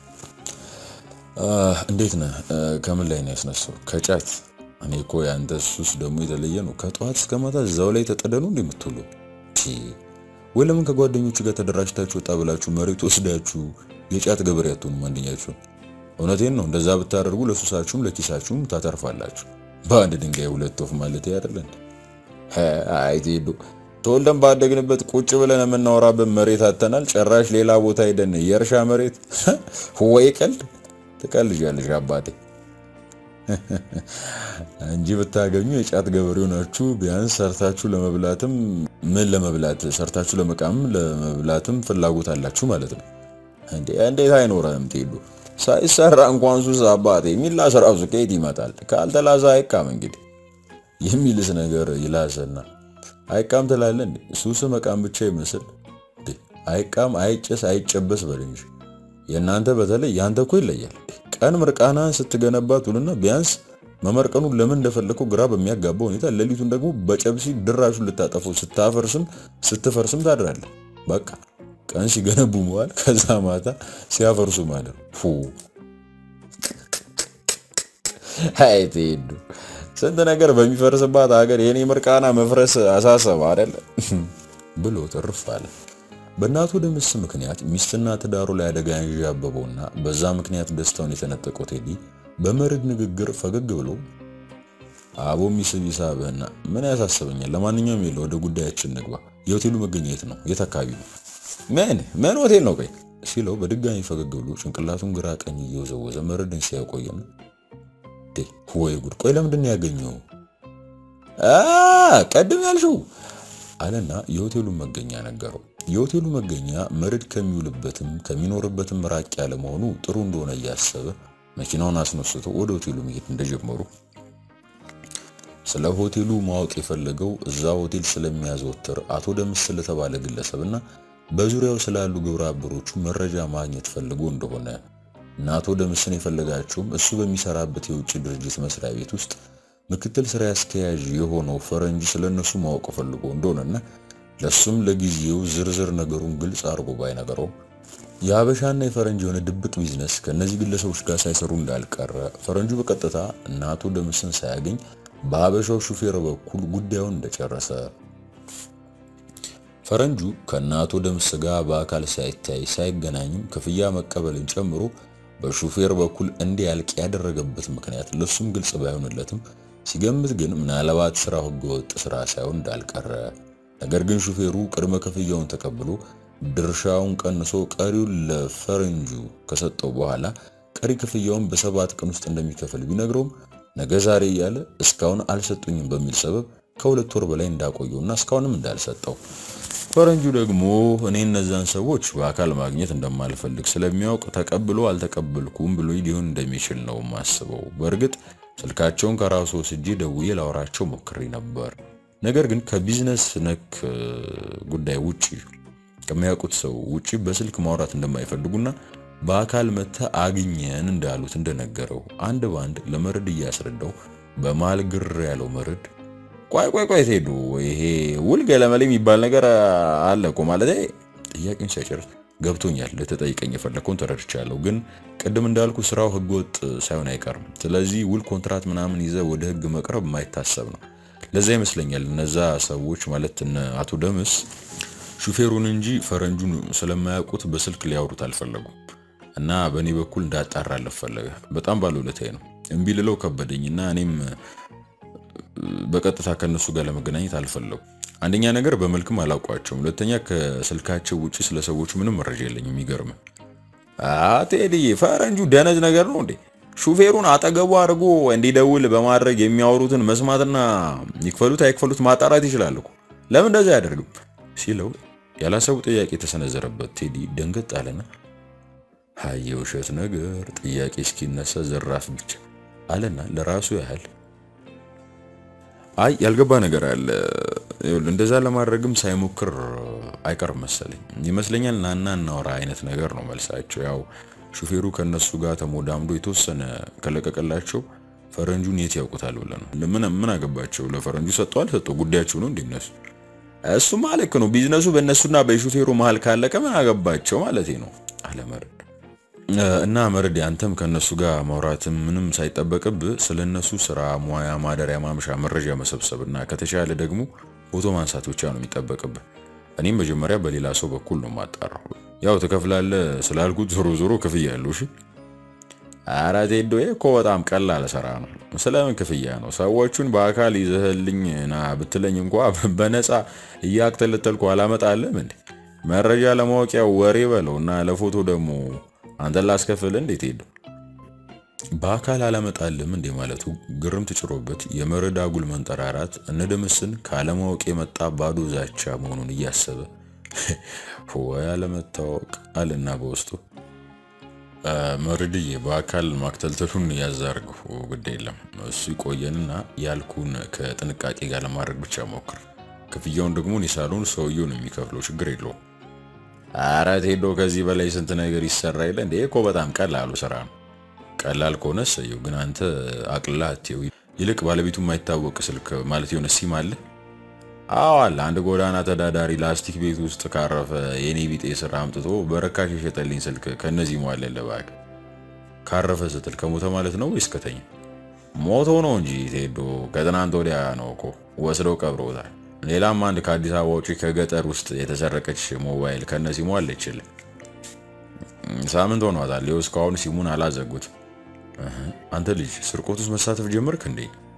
እንዴት ነህ? ከምን ላይ ነው ያስነሳው? ከጫት እኔ እኮ ያንተ ሱስ ደግሞ የተለየ ነው። ከጠዋት እስከ ማታ እዛው ላይ ተጠደኑ እንደምትውሉ ወይ ለምን ከጓደኞቹ ጋር ተደራጅታችሁ ወጣ ብላችሁ መሬት ወስዳችሁ የጫት ገበሬ አትሆኑም? አንደኛችሁ እውነቴን ነው። እንደዛ ብታደርጉ ለሱሳችሁም ለኪሳችሁም ታተርፋላችሁ። በአንድ ድንጋይ ሁለት ወፍ ማለት አይደለም። አይ ቴዶ ተወልደን ባደግንበት ቁጭ ብለን የምናወራበት መሬት አተናል። ጭራሽ ሌላ ቦታ ሄደን የእርሻ መሬት ወይ ቀልድ ትቀልጃለሽ አባቴ እንጂ ብታገኙ የጫት ገበሬው ናችሁ። ቢያንስ ሰርታችሁ ለመብላትም ምን ለመብላት ሰርታችሁ ለመቃም ለመብላትም ፍላጎት አላችሁ ማለት ነው። እንዴ እንዴት አይኖረንም ቴዶ? ሳይሰራ እንኳን ሱስ አባቴ የሚላስ ራሱ ከየት ይመጣል? ካልተላሰ አይቃም። እንግዲህ የሚልስ ነገር ይላሰና አይቃም ትላለህ እንዴ? ሱስ መቃም ብቻ ይመስል አይቃም፣ አይጨስ፣ አይጨበስ በል እንጂ የእናንተ በተለይ ያንተ እኮ ይለያል። ቀን ምርቃናን ስትገነባ ትውልና ቢያንስ መመርቀኑን ለምን እንደፈለከው ግራ በሚያጋባ ሁኔታ ሌሊቱን ደግሞ በጨብሲ ድራሹን ልታጠፈው ስታፈርስም ስትፈርስም ታድራለህ። በቃ ቀን ሲገነቡ መዋል፣ ከዛ ማታ ሲያፈርሱ ማለት ፉ አይ ቴዱ ስንት ነገር በሚፈርስባት ሀገር የኔ ምርቃና መፍረስ አሳሰበ አይደለ ብሎ ትርፍ አለ። በእናቱ ደምስ ምክንያት ሚስትና ትዳሩ ላይ አደጋ ያንዣበበውና በዛ ምክንያት ደስታውን የተነጠቀው ቴዲ በመርድ ንግግር ፈገግ ብሎ አቦ ሚስብ ይሳብህና ምን ያሳስበኛል? ለማንኛውም የለ ወደ ጉዳያችን ንግባ። የሆቴሉ መገኘት ነው? የት አካባቢ ነው? ምን ምን ሆቴል ነው? ቆይ ሲለው በድጋሚ ፈገግ ብሎ ጭንቅላቱን ግራ ቀኝ እየወዘወዘ መርድን ሲያቆየም ወይ ጉድ! ቆይ ለምንድን ነው ያገኘው? ቀድም ያልሽው አለና የሆቴሉን መገኛ ነገረው። የሆቴሉ መገኛ መርድ ከሚውልበትም ከሚኖርበትም ራቅ ያለ መሆኑ ጥሩ እንደሆነ እያሰበ መኪናውን አስነስቶ ወደ ሆቴሉ መሄድ እንደጀመሩ ስለ ሆቴሉ ማወቅ የፈለገው እዛ ሆቴል ስለሚያዘወትር አቶ ደምስ ስለተባለ ግለሰብና በዙሪያው ስላሉ ግብረ አበሮቹ መረጃ ማግኘት ፈልጎ እንደሆነ እና አቶ ደምስን የፈለጋቸውም እሱ በሚሰራበት የውጭ ድርጅት መስሪያ ቤት ውስጥ ምክትል ስራ አስኪያጅ የሆነው ፈረንጅ ስለነሱ ማወቅ ፈልጎ እንደሆነና ለሱም ለጊዜው ዝርዝር ነገሩን ግልጽ አድርጎ ባይነገረው የሀበሻና የፈረንጅ የሆነ ድብቅ ቢዝነስ ከነዚህ ግለሰቦች ጋር ሳይሰሩ እንዳልቀረ ፈረንጁ በቀጥታ እና አቶ ደምስን ሳያገኝ በሀበሻው ሹፌር በኩል ጉዳዩን እንደጨረሰ ፈረንጁ ከነ አቶ ደምስ ጋር በአካል ሳይታይ ሳይገናኝም ክፍያ መቀበልን ጨምሮ በሹፌር በኩል እንዲያልቅ ያደረገበት ምክንያት ለሱም ግልጽ ባይሆንለትም ሲገምት ግን ምናልባት ስራው ህገወጥ ስራ ሳይሆን እንዳልቀረ ነገር ግን ሹፌሩ ቅድመ ክፍያውን ተቀብሎ ድርሻውን ቀንሶ ቀሪውን ለፈረንጁ ከሰጠው በኋላ ቀሪ ክፍያውን በሰባት ቀን ውስጥ እንደሚከፍል ቢነግረውም ነገ ዛሬ እያለ እስካሁን አልሰጡኝም በሚል ሰበብ ከሁለት ወር በላይ እንዳቆየውና እስካሁንም እንዳልሰጠው ፈረንጁ ደግሞ እኔ እነዛን ሰዎች በአካል ማግኘት እንደማልፈልግ ስለሚያውቅ ተቀብሎ አልተቀበልኩም ብሎ ሊሆን እንደሚችል ነው ማስበው። በእርግጥ ስልካቸውን ከራሱ ወስጄ ደውዬ ላወራቸው ሞክሬ ነበር። ነገር ግን ከቢዝነስ ነክ ጉዳይ ውጪ ከሚያውቁት ሰው ውጪ በስልክ ማውራት እንደማይፈልጉና በአካል መተ አግኘን እንዳሉት እንደነገረው አንድ ባንድ ለመርድ እያስረዳው በመሃል ግር ያለው መርድ ቆይ ቆይ ቆይ ትሄዱ ይሄ ውል ገለመሌ የሚባል ነገር አለ እኮ ማለት ጥያቄን ሳይጨርስ ገብቶኛል። ልትጠይቀኝ የፈለግከውን ተረድቻለሁ። ግን ቅድም እንዳልኩ ስራው ህገወጥ ሳይሆን አይቀርም። ስለዚህ ውል፣ ኮንትራት ምናምን ይዘ ወደ ህግ መቅረብ የማይታሰብ ነው። ለዛ ይመስለኛል እነዛ ሰዎች ማለት እነ አቶ ደምስ ሹፌሩን እንጂ ፈረንጁን ስለማያውቁት በስልክ ሊያወሩት አልፈለጉም እና በእኔ በኩል እንዳጣራለት ፈለገ። በጣም ባለውለታዬ ነው። እምቢ ልለው ከበደኝና እኔም በቀጥታ ከነሱ ጋር ለመገናኘት አልፈለጉ። አንደኛ ነገር በመልክም አላውቋቸውም። ሁለተኛ ከስልካቸው ውጪ ስለ ሰዎቹ ምንም መረጃ የለኝም። የሚገርም ቴዲ፣ ፈረንጁ ደነዝ ነገር ነው እንዴ? ሹፌሩን አጠገቡ አድርጎ እንዲደውል በማድረግ የሚያወሩትን መስማትና ይክፈሉት አይክፈሉት ማጣራት ይችላል እኮ ለምን እንደዛ አያደርግም? ሲለው ያላሰቡ ጥያቄ የተሰነዘረበት ቴዲ ደንገጥ አለና ሀይ የውሸት ነገር ጥያቄ እስኪነሳ ዘራፍ ብቻ አለና ለራሱ ያህል አይ ያልገባ ነገር አለ። እንደዛ ለማድረግም ሳይሞክር አይቀርም መሰለኝ ይመስለኛል። ናና እናወራ አይነት ነገር ነው መልሳቸው። ያው ሹፌሩ ከነሱ ጋር ተሞዳምዶ የተወሰነ ከለቀቀላቸው ፈረንጁን የት ያውቁታል ብለህ ነው። ምን ምን አገባቸው? ለፈረንጁ ሰጠዋል ሰጠው ጉዳያቸው ነው እንዲነሱ እሱማ ልክ ነው። ቢዝነሱ በእነሱና በሹፌሩ መሀል ካለቀ ምን አገባቸው ማለት ነው አለ መርድ። እና መርድ አንተም ከነሱ ጋር ማውራትም ምንም ሳይጠበቅብህ ስለነሱ ስራ፣ ሙያ፣ ማደሪያ፣ ማምሻ መረጃ መሰብሰብና ከተቻለ ደግሞ ፎቶ ማንሳት ብቻ ነው የሚጠበቅብህ። እኔም መጀመሪያ በሌላ ሰው በኩል ነው ማጣራው። ያው ትከፍላለህ ስላልኩት ዞሮ ዞሮ ክፍያ ያለው እሺ። ኧረ ቴዶ እኮ በጣም ቀላል ስራ ነው። ስለምን ክፍያ ነው? ሰዎቹን በአካል ይዘህልኝ ና ብትለኝ እንኳ በነፃ እያክተለተልኩ አላመጣልም እንዴ? መረጃ ለማወቂያ ወሬ በለው እና ለፎቶ ደግሞ አንተን ላስከፍል እንዴት ሄዱ በአካል አላመጣልም እንዴ ማለቱ ግርም ትጭሮበት የመረድ አጉል መንጠራራት እነደመስን ካለማወቅ የመጣ ባዶ ዛቻ መሆኑን እያሰበ ወይ አለመታወቅ አለና በውስጡ መርድዬ በአካል ማክተልተሉን ያዛርግሁ ግድ የለም እሱ ይቆየንና ያልኩን ከጥንቃቄ ጋር ለማድረግ ብቻ ሞክር ክፍያውን ደግሞ ኒሳሉን ሰውየው ነው የሚከፍለው ችግር የለውም አረ ቴዶ ከዚህ በላይ ስንት ነገር ይሰራ የለ እንዴ? እኮ በጣም ቀላሉ ስራ ነው። ቀላል ከሆነ ሰየው፣ ግን አንተ አቅልላ አትየው። ይልቅ ባለቤቱ የማይታወቅ ስልክ ማለት የሆነ ሲም አለ? አዎ አለ። አንድ ጎዳና ተዳዳሪ ላስቲክ ቤት ውስጥ ካረፈ የኔ ቢጤ ስራ አምጥቶ በረካሽ የሸጠልኝ ስልክ ከነዚህ ሟለለ። እባክህ ካረፈ ስትል ከሞተ ማለት ነው ወይስ ከተኛ? ሞቶ ነው እንጂ ቴዶ፣ ከትናንት ወዲያ ነው እኮ ወስደው ቀብረውታል። ሌላም አንድ ከአዲስ አበባ ውጪ ከገጠር ውስጥ የተሰረቀች ሞባይል ከነ ሲሙ አለችል። ሳምንት ሆኗታል። ይኸው እስካሁን ሲሙን አላዘጉት። አንተ ልጅ ስርቆት ውስጥ መሳተፍ ጀመርክ እንዴ?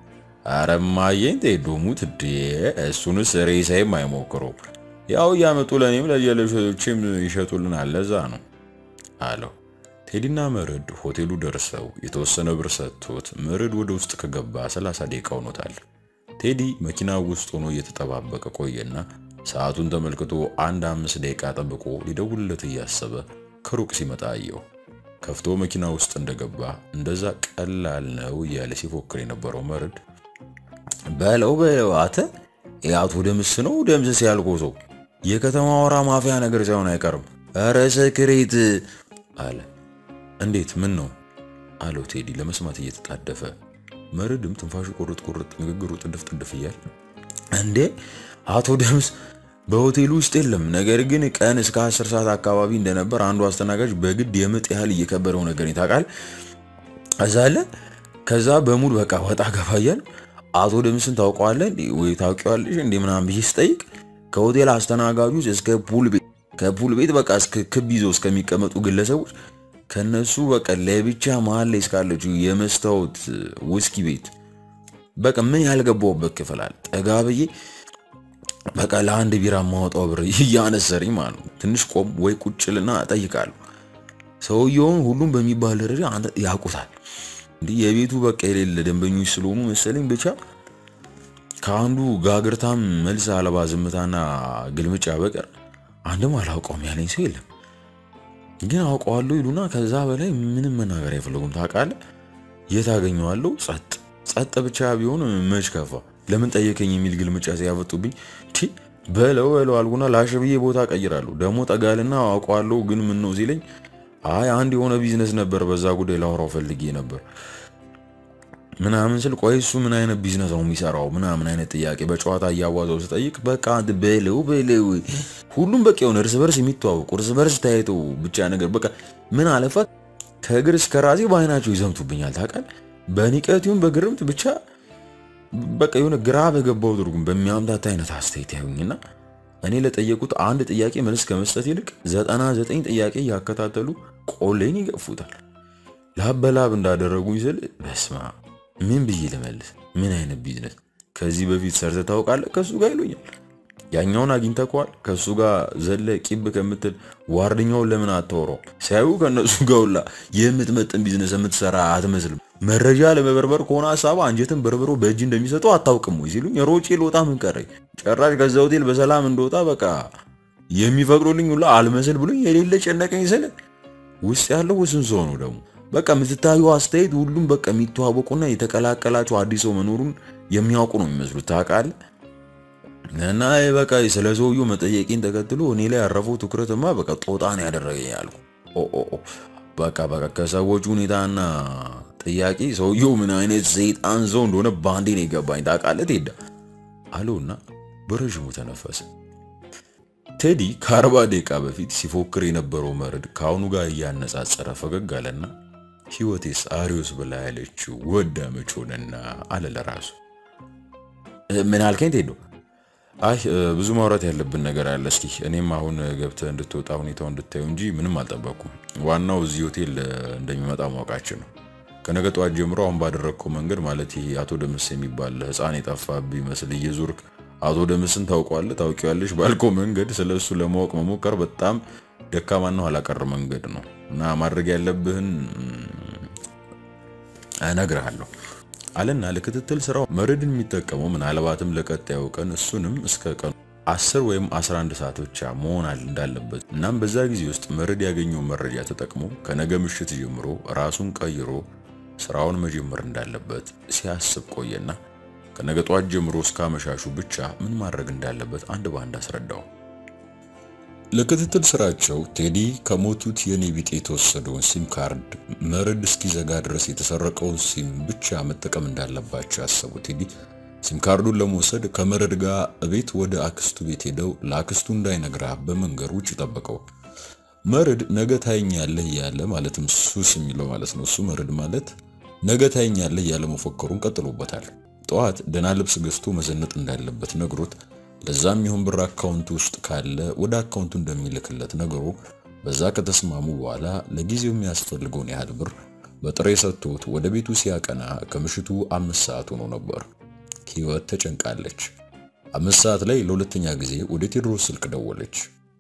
አረማየን ቴዶሙት እንዴ? እሱንስ ሬሳይም አይሞክሩ። ያው እያመጡ ለእኔም ለጀለሾችም ይሸጡልናል። ለዛ ነው አለው። ቴዲና መርድ ሆቴሉ ደርሰው የተወሰነ ብር ሰጥቶት መርድ ወደ ውስጥ ከገባ 30 ደቂቃ ሆኖታል። ቴዲ መኪና ውስጥ ሆኖ እየተጠባበቀ ቆየና ሰዓቱን ተመልክቶ አንድ አምስት ደቂቃ ጠብቆ ሊደውልለት እያሰበ ከሩቅ ሲመጣ አየው። ከፍቶ መኪና ውስጥ እንደገባ እንደዛ ቀላል ነው እያለ ሲፎክር የነበረው መርድ በለው በለው አተ የአቶ ደምስ ነው ደምስስ ያልኮ ሰው የከተማ ወራ ማፊያ ነገር ሳይሆን አይቀርም። ኧረ ሰክሬት አለ። እንዴት ምን ነው አለው ቴዲ ለመስማት እየተጣደፈ መርድም ትንፋሹ ቁርጥ ቁርጥ ንግግሩ ጥድፍ ጥድፍ እያል እንዴ አቶ ደምስ በሆቴሉ ውስጥ የለም። ነገር ግን ቀን እስከ አስር ሰዓት አካባቢ እንደነበር አንዱ አስተናጋጅ በግድ የምጥ ያህል እየከበደው ነገር ታውቃል። እዛ አለ። ከዛ በሙሉ በቃ ወጣ ገባ እያል አቶ ደምስን ታውቀዋለህ ወይ ታውቂዋለሽ እንዴ ምናምን ብዬ ስጠይቅ ከሆቴል አስተናጋጆች እስከ ፑል ቤት ከፑል ቤት በቃ እስከ ክብ ይዘው እስከሚቀመጡ ግለሰቦች ከነሱ በቃ ለብቻ መሀል ላይ እስካለችው የመስታወት ውስኪ ቤት በቃ ምን ያልገባውበት ክፍል አለ። ጠጋ ብዬ በቃ ለአንድ ቢራ ማወጣው ብር እያነሰረኝ ማለት ነው። ትንሽ ቆም ወይ ቁጭልና እጠይቃለሁ። ሰውየውን ሁሉም በሚባል ደረጃ አንተ ያውቁታል። እንዲህ የቤቱ በቃ የሌለ ደንበኞች ስለሆኑ መሰለኝ ብቻ ከአንዱ ጋግርታም መልስ አልባ ዝምታና ግልምጫ በቀር አንድም አላውቀውም ያለኝ ሰው የለም። ግን አውቀዋለሁ ይሉና ከዛ በላይ ምንም መናገር አይፈልጉም። ታውቃለህ፣ የት አገኘዋለሁ? ጸጥ ጸጥ ብቻ ቢሆን መች ከፋ። ለምን ጠየቀኝ የሚል ግልምጫ ሲያፈጡብኝ ቲ በለው በለው አልኩና ላሽ ብዬ ቦታ ቀይራለሁ። ደግሞ ጠጋልና አውቀዋለሁ ግን ምን ነው ሲለኝ አይ አንድ የሆነ ቢዝነስ ነበር፣ በዛ ጉዳይ ላወራው ፈልጌ ነበር ምናምን ስል ቆይ እሱ ምን አይነት ቢዝነስ ነው የሚሰራው? ምናምን አይነት ጥያቄ በጨዋታ እያዋዘው ስጠይቅ በቃ በለው በለው ሁሉም በቃ የሆነ እርስ በርስ የሚተዋወቁ እርስ በርስ ታይተው ብቻ ነገር በቃ ምን አለፋ ከእግር እስከ ራሴ በአይናቸው ይዘምቱብኛል። ታውቃለህ በንቀት ይሁን በግርምት ብቻ በቃ የሆነ ግራ በገባው ትርጉም በሚያምታታ አይነት አስተያየት ያዩኝና እኔ ለጠየቁት አንድ ጥያቄ መልስ ከመስጠት ይልቅ ዘጠና ዘጠኝ ጥያቄ እያከታተሉ ቆሌን ይገፉታል። ላብ በላብ እንዳደረጉኝ ስል በስማ ምን ብዬ ልመልስ? ምን አይነት ቢዝነስ ከዚህ በፊት ሰርተ ታውቃለህ? ከሱ ጋር ይሉኛል። ያኛውን አግኝተከዋል? ከሱ ጋር ዘለ ቂብ ከምትል ዋርድኛውን ለምን አታወራው? ሲያዩ ከነሱ ጋር ሁላ የምትመጥን ቢዝነስ የምትሰራ አትመስልም። መረጃ ለመበርበር ከሆነ ሀሳብ አንጀትን በርብሮ በእጅ እንደሚሰጠው አታውቅም ወይ ሲሉኝ ሮጬ ልወጣ ምን ቀረኝ? ጨራሽ ከዛ ሆቴል በሰላም እንደወጣ በቃ የሚፈቅዱልኝ ሁላ አልመስል ብሎኝ የሌለ ጨነቀኝ ስል ውስጥ ያለው ውስን ሰው ነው ደግሞ በቃ የምትታዩ አስተያየት ሁሉም በቃ የሚተዋወቁና የተቀላቀላቸው አዲስ ሰው መኖሩን የሚያውቁ ነው የሚመስሉት ታውቃለህ። እና በቃ ስለ ሰውየው መጠየቄን ተከትሎ እኔ ላይ ያረፈው ትኩረትማ በቃ ጦጣን ያደረገኝ አልኩ። በቃ በቃ ከሰዎቹ ሁኔታና ጥያቄ ሰውየው ምን አይነት ሰይጣን ሰው እንደሆነ ባንዴ ነው የገባኝ። ታውቃለህ ቴዳ አለውና በረዥሙ ተነፈሰ። ቴዲ ከአርባ ደቂቃ በፊት ሲፎክር የነበረው መርድ ከአሁኑ ጋር እያነጻጸረ ፈገግ አለና ህይወቴስ አሪዮስ ብላ ያለችው ወዳ መች ሆነና አለ ለራሱ። ምን አልከኝ ቴዶ? አይ ብዙ ማውራት ያለብን ነገር አለ። እስኪ እኔም አሁን ገብተህ እንድትወጣ ሁኔታው እንድታዩ እንጂ ምንም አልጠበቅኩም። ዋናው እዚህ ሆቴል እንደሚመጣ ማወቃችን ነው። ከነገ ጠዋት ጀምሮ አሁን ባደረግከው መንገድ ማለት ይሄ አቶ ደምስ የሚባል ህፃን የጠፋብህ ይመስል እየዞርክ አቶ ደምስን ታውቀዋለህ ታውቂዋለሽ ባልከው መንገድ ስለ እሱ ለማወቅ መሞከር በጣም ደካማና ኋላ ቀር መንገድ ነው እና ማድረግ ያለብህን እነግርሃለሁ አለና ለክትትል ስራው መርድን የሚጠቀመው ምናልባትም ለቀጣዩ ቀን እሱንም እስከ ቀኑ 10 ወይም 11 ሰዓት ብቻ መሆን እንዳለበት እናም በዛ ጊዜ ውስጥ መርድ ያገኘው መረጃ ተጠቅሞ ከነገ ምሽት ጀምሮ ራሱን ቀይሮ ስራውን መጀመር እንዳለበት ሲያስብ ቆየና ከነገ ጧት ጀምሮ እስከ አመሻሹ ብቻ ምን ማድረግ እንዳለበት አንድ ባንድ አስረዳው። ለክትትል ስራቸው ቴዲ ከሞቱት የኔ ቢጤ የተወሰደውን ሲም ካርድ መርድ እስኪዘጋ ድረስ የተሰረቀውን ሲም ብቻ መጠቀም እንዳለባቸው ያሰቡ ቴዲ ሲም ካርዱን ለመውሰድ ከመርድ ጋር ቤት ወደ አክስቱ ቤት ሄደው ለአክስቱ እንዳይነግራ በመንገድ ውጭ ጠበቀው። መርድ ነገ ታየኛለህ እያለ ማለትም ሱስ የሚለው ማለት ነው። እሱ መርድ ማለት ነገ ታየኛለህ እያለ መፎከሩን ቀጥሎበታል። ጠዋት ደህና ልብስ ገዝቶ መዘነጥ እንዳለበት ነግሮት ለዛም ይሁን ብር አካውንቱ ውስጥ ካለ ወደ አካውንቱ እንደሚልክለት ነገሩ በዛ ከተስማሙ በኋላ ለጊዜው የሚያስፈልገውን ያህል ብር በጥሬ ሰጥቶት ወደ ቤቱ ሲያቀና ከምሽቱ አምስት ሰዓት ሆኖ ነበር። ህይወት ተጨንቃለች። አምስት ሰዓት ላይ ለሁለተኛ ጊዜ ወደ ቴዎድሮስ ስልክ ደወለች።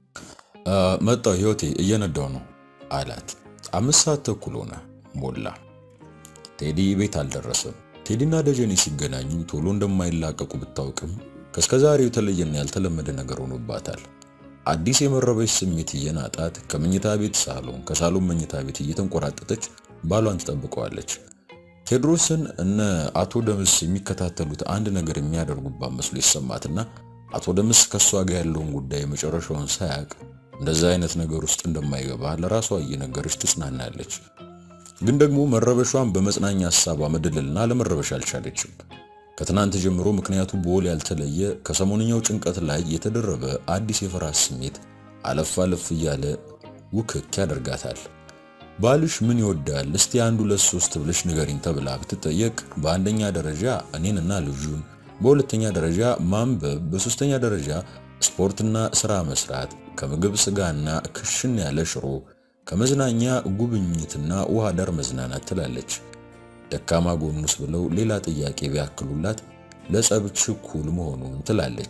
መጣው ህይወቴ እየነዳው ነው አላት። አምስት ሰዓት ተኩል ሆነ ሞላ። ቴዲ ቤት አልደረሰም። ቴዲና ደጀኔ ሲገናኙ ቶሎ እንደማይላቀቁ ብታውቅም ከእስከዛሬው የተለየና ያልተለመደ ነገር ሆኖባታል። አዲስ የመረበሽ ስሜት እየናጣት ከመኝታ ቤት ሳሎን፣ ከሳሎን መኝታ ቤት እየተንቆራጠጠች ባሏን ትጠብቀዋለች። ቴዎድሮስን እነ አቶ ደምስ የሚከታተሉት አንድ ነገር የሚያደርጉባት መስሎ ይሰማትና አቶ ደምስ ከእሷ ጋር ያለውን ጉዳይ መጨረሻውን ሳያቅ እንደዛ አይነት ነገር ውስጥ እንደማይገባ ለራሷ እየነገረች ትጽናናለች። ግን ደግሞ መረበሿን በመጽናኛ ሀሳቧ መደለልና ለመረበሽ አልቻለችም። ከትናንት ጀምሮ ምክንያቱ በወል ያልተለየ ከሰሞንኛው ጭንቀት ላይ የተደረበ አዲስ የፍርሃት ስሜት አለፍ አለፍ እያለ ውክክ ያደርጋታል። ባልሽ ምን ይወዳል እስቲ አንድ ሁለት ሶስት ብለሽ ንገሪኝ ተብላ ብትጠየቅ በአንደኛ ደረጃ እኔንና ልጁን፣ በሁለተኛ ደረጃ ማንበብ፣ በሶስተኛ ደረጃ ስፖርትና ስራ መስራት፣ ከምግብ ስጋና ክሽን ያለ ሽሮ፣ ከመዝናኛ ጉብኝትና ውሃ ዳር መዝናናት ትላለች። ደካማ ጎኑስ ብለው ሌላ ጥያቄ ቢያክሉላት ለጸብ ችኩል መሆኑን ትላለች።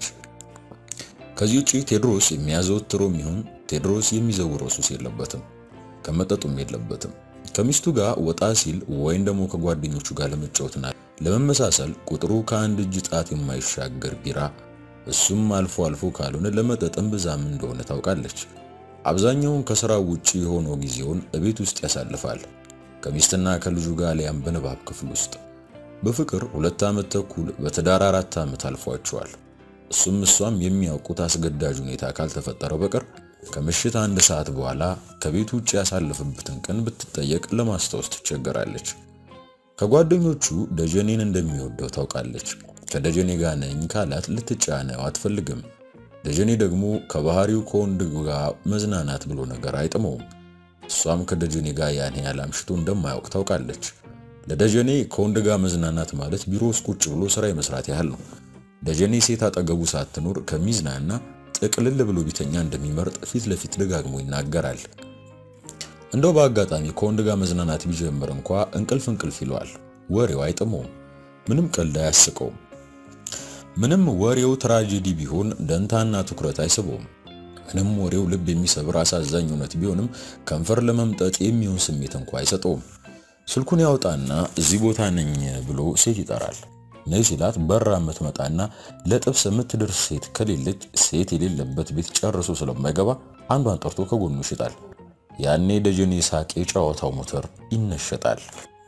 ከዚህ ውጪ ቴዎድሮስ የሚያዘወትረው የሚሆን ቴዎድሮስ የሚዘውረው ሱስ የለበትም፣ ከመጠጡም የለበትም። ከሚስቱ ጋር ወጣ ሲል ወይም ደግሞ ከጓደኞቹ ጋር ለመጫወትና ለመመሳሰል ቁጥሩ ከአንድ እጅ ጣት የማይሻገር ቢራ፣ እሱም አልፎ አልፎ ካልሆነ ለመጠጥም ብዛም እንደሆነ ታውቃለች። አብዛኛውን ከስራው ውጪ የሆነው ጊዜውን እቤት ውስጥ ያሳልፋል። ከሚስትና ከልጁ ጋር ሊያም በንባብ ክፍል ውስጥ በፍቅር ሁለት ዓመት ተኩል በትዳር አራት ዓመት አልፏቸዋል። እሱም እሷም የሚያውቁት አስገዳጅ ሁኔታ ካልተፈጠረ በቀር ከምሽት አንድ ሰዓት በኋላ ከቤቱ ውጭ ያሳለፈበትን ቀን ብትጠየቅ ለማስታወስ ትቸገራለች። ከጓደኞቹ ደጀኔን እንደሚወደው ታውቃለች። ከደጀኔ ጋር ነኝ ካላት ልትጫነው አትፈልግም። ደጀኔ ደግሞ ከባህሪው ከወንድ ጋር መዝናናት ብሎ ነገር አይጥመውም። እሷም ከደጀኔ ጋር ያን ያህል አምሽቶ እንደማያውቅ ታውቃለች። ለደጀኔ ከወንድ ጋር መዝናናት ማለት ቢሮ ውስጥ ቁጭ ብሎ ስራ የመስራት ያህል ነው። ደጀኔ ሴት አጠገቡ ሳትኖር ከሚዝናና ጥቅልል ብሎ ቢተኛ እንደሚመርጥ ፊት ለፊት ደጋግሞ ይናገራል። እንደው በአጋጣሚ ከወንድ ጋር መዝናናት ቢጀምር እንኳ እንቅልፍ እንቅልፍ ይለዋል። ወሬው አይጥመውም። ምንም ቀልድ አያስቀውም። ምንም ወሬው ትራጀዲ ቢሆን ደንታና ትኩረት አይስበውም። ምንም ወሬው ልብ የሚሰብር አሳዛኝ እውነት ቢሆንም ከንፈር ለመምጠጥ የሚሆን ስሜት እንኳ አይሰጠውም። ስልኩን ያውጣና እዚህ ቦታ ነኝ ብሎ ሴት ይጠራል። ነይ ሲላት በራ የምትመጣና ለጥብስ የምትደርስ ሴት ከሌለች ሴት የሌለበት ቤት ጨርሶ ስለማይገባ አንዷን ጠርቶ ከጎኑ ይሽጣል። ያኔ ደጀኔ ሳቅ የጨዋታው ሞተር ይነሸጣል።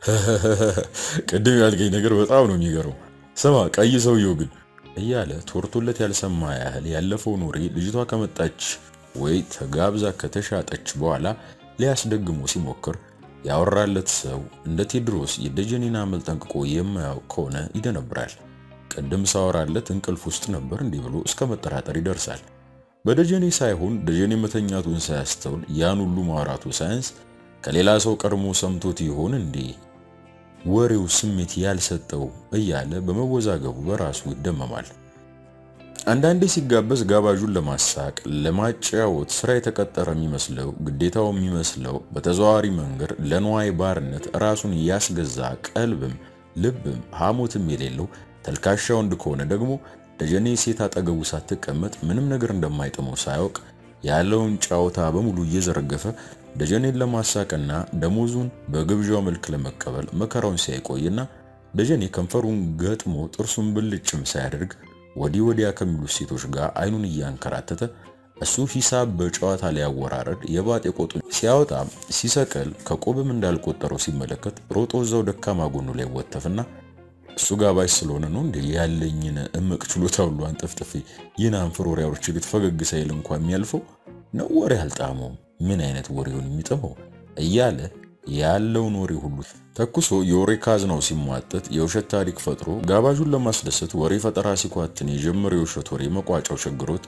ቅድም ያልከኝ ነገር በጣም ነው የሚገርመው። ስማ ቀይ ሰውየው ግን እያለ ቶርቶለት ያልሰማ ያህል ያለፈውን ወሬ ልጅቷ ከመጣች ወይ ተጋብዛ ከተሻጠች በኋላ ሊያስደግሞ ሲሞክር ያወራለት ሰው እንደ ቴዎድሮስ የደጀኔን አመል ጠንቅቆ የማያውቅ ከሆነ ይደነብራል። ቅድም ሳወራለት እንቅልፍ ውስጥ ነበር እንዲህ ብሎ እስከ መጠራጠር ይደርሳል። በደጀኔ ሳይሆን ደጀኔ መተኛቱን ሳያስተውል ያን ሁሉ ማውራቱ ሳያንስ ከሌላ ሰው ቀድሞ ሰምቶት ይሆን እንዴ ወሬው ስሜት ያልሰጠው እያለ በመወዛገቡ በራሱ ይደመማል። አንዳንዴ ሲጋበዝ ጋባዡን ለማሳቅ ለማጫወት ስራ የተቀጠረ የሚመስለው ግዴታው የሚመስለው በተዘዋዋሪ መንገድ ለንዋይ ባርነት ራሱን ያስገዛ ቀልብም ልብም ሐሞትም የሌለው ተልካሻ ወንድ ከሆነ ደግሞ ደጀኔ ሴት አጠገቡ ሳትቀመጥ ምንም ነገር እንደማይጥመው ሳያውቅ ያለውን ጫወታ በሙሉ እየዘረገፈ ደጀኔን ለማሳቅና ደሞዙን በግብዣው መልክ ለመቀበል መከራውን ሲያይቆይና ደጀኔ ከንፈሩን ገጥሞ ጥርሱን ብልጭም ሳያደርግ ወዲህ ወዲያ ከሚሉት ሴቶች ጋር አይኑን እያንከራተተ እሱ ሂሳብ በጨዋታ ሊያወራረድ የባጤ ቆጡን ሲያወጣ ሲሰቀል ከቆብም እንዳልቆጠረው ሲመለከት ሮጦ እዛው ደካማ ጎኑ ላይ ወተፍና እሱ ጋባዥ ስለሆነ ነው እንዴ ያለኝን እምቅ ችሎታ ሁሉ አንጠፍጥፌ ይህን አንፍር ወሬ አውርቼ ግት ፈገግ ሳይል እንኳ የሚያልፈው ነው ወሬ አልጣመው ምን አይነት ወሬውን የሚጥመው እያለ ያለውን ወሬ ሁሉ ተኩሶ የወሬ ካዝናው ሲሟጠጥ የውሸት ታሪክ ፈጥሮ ጋባዡን ለማስደሰት ወሬ ፈጠራ ሲኳትን የጀመረ የውሸት ወሬ መቋጫው ቸግሮት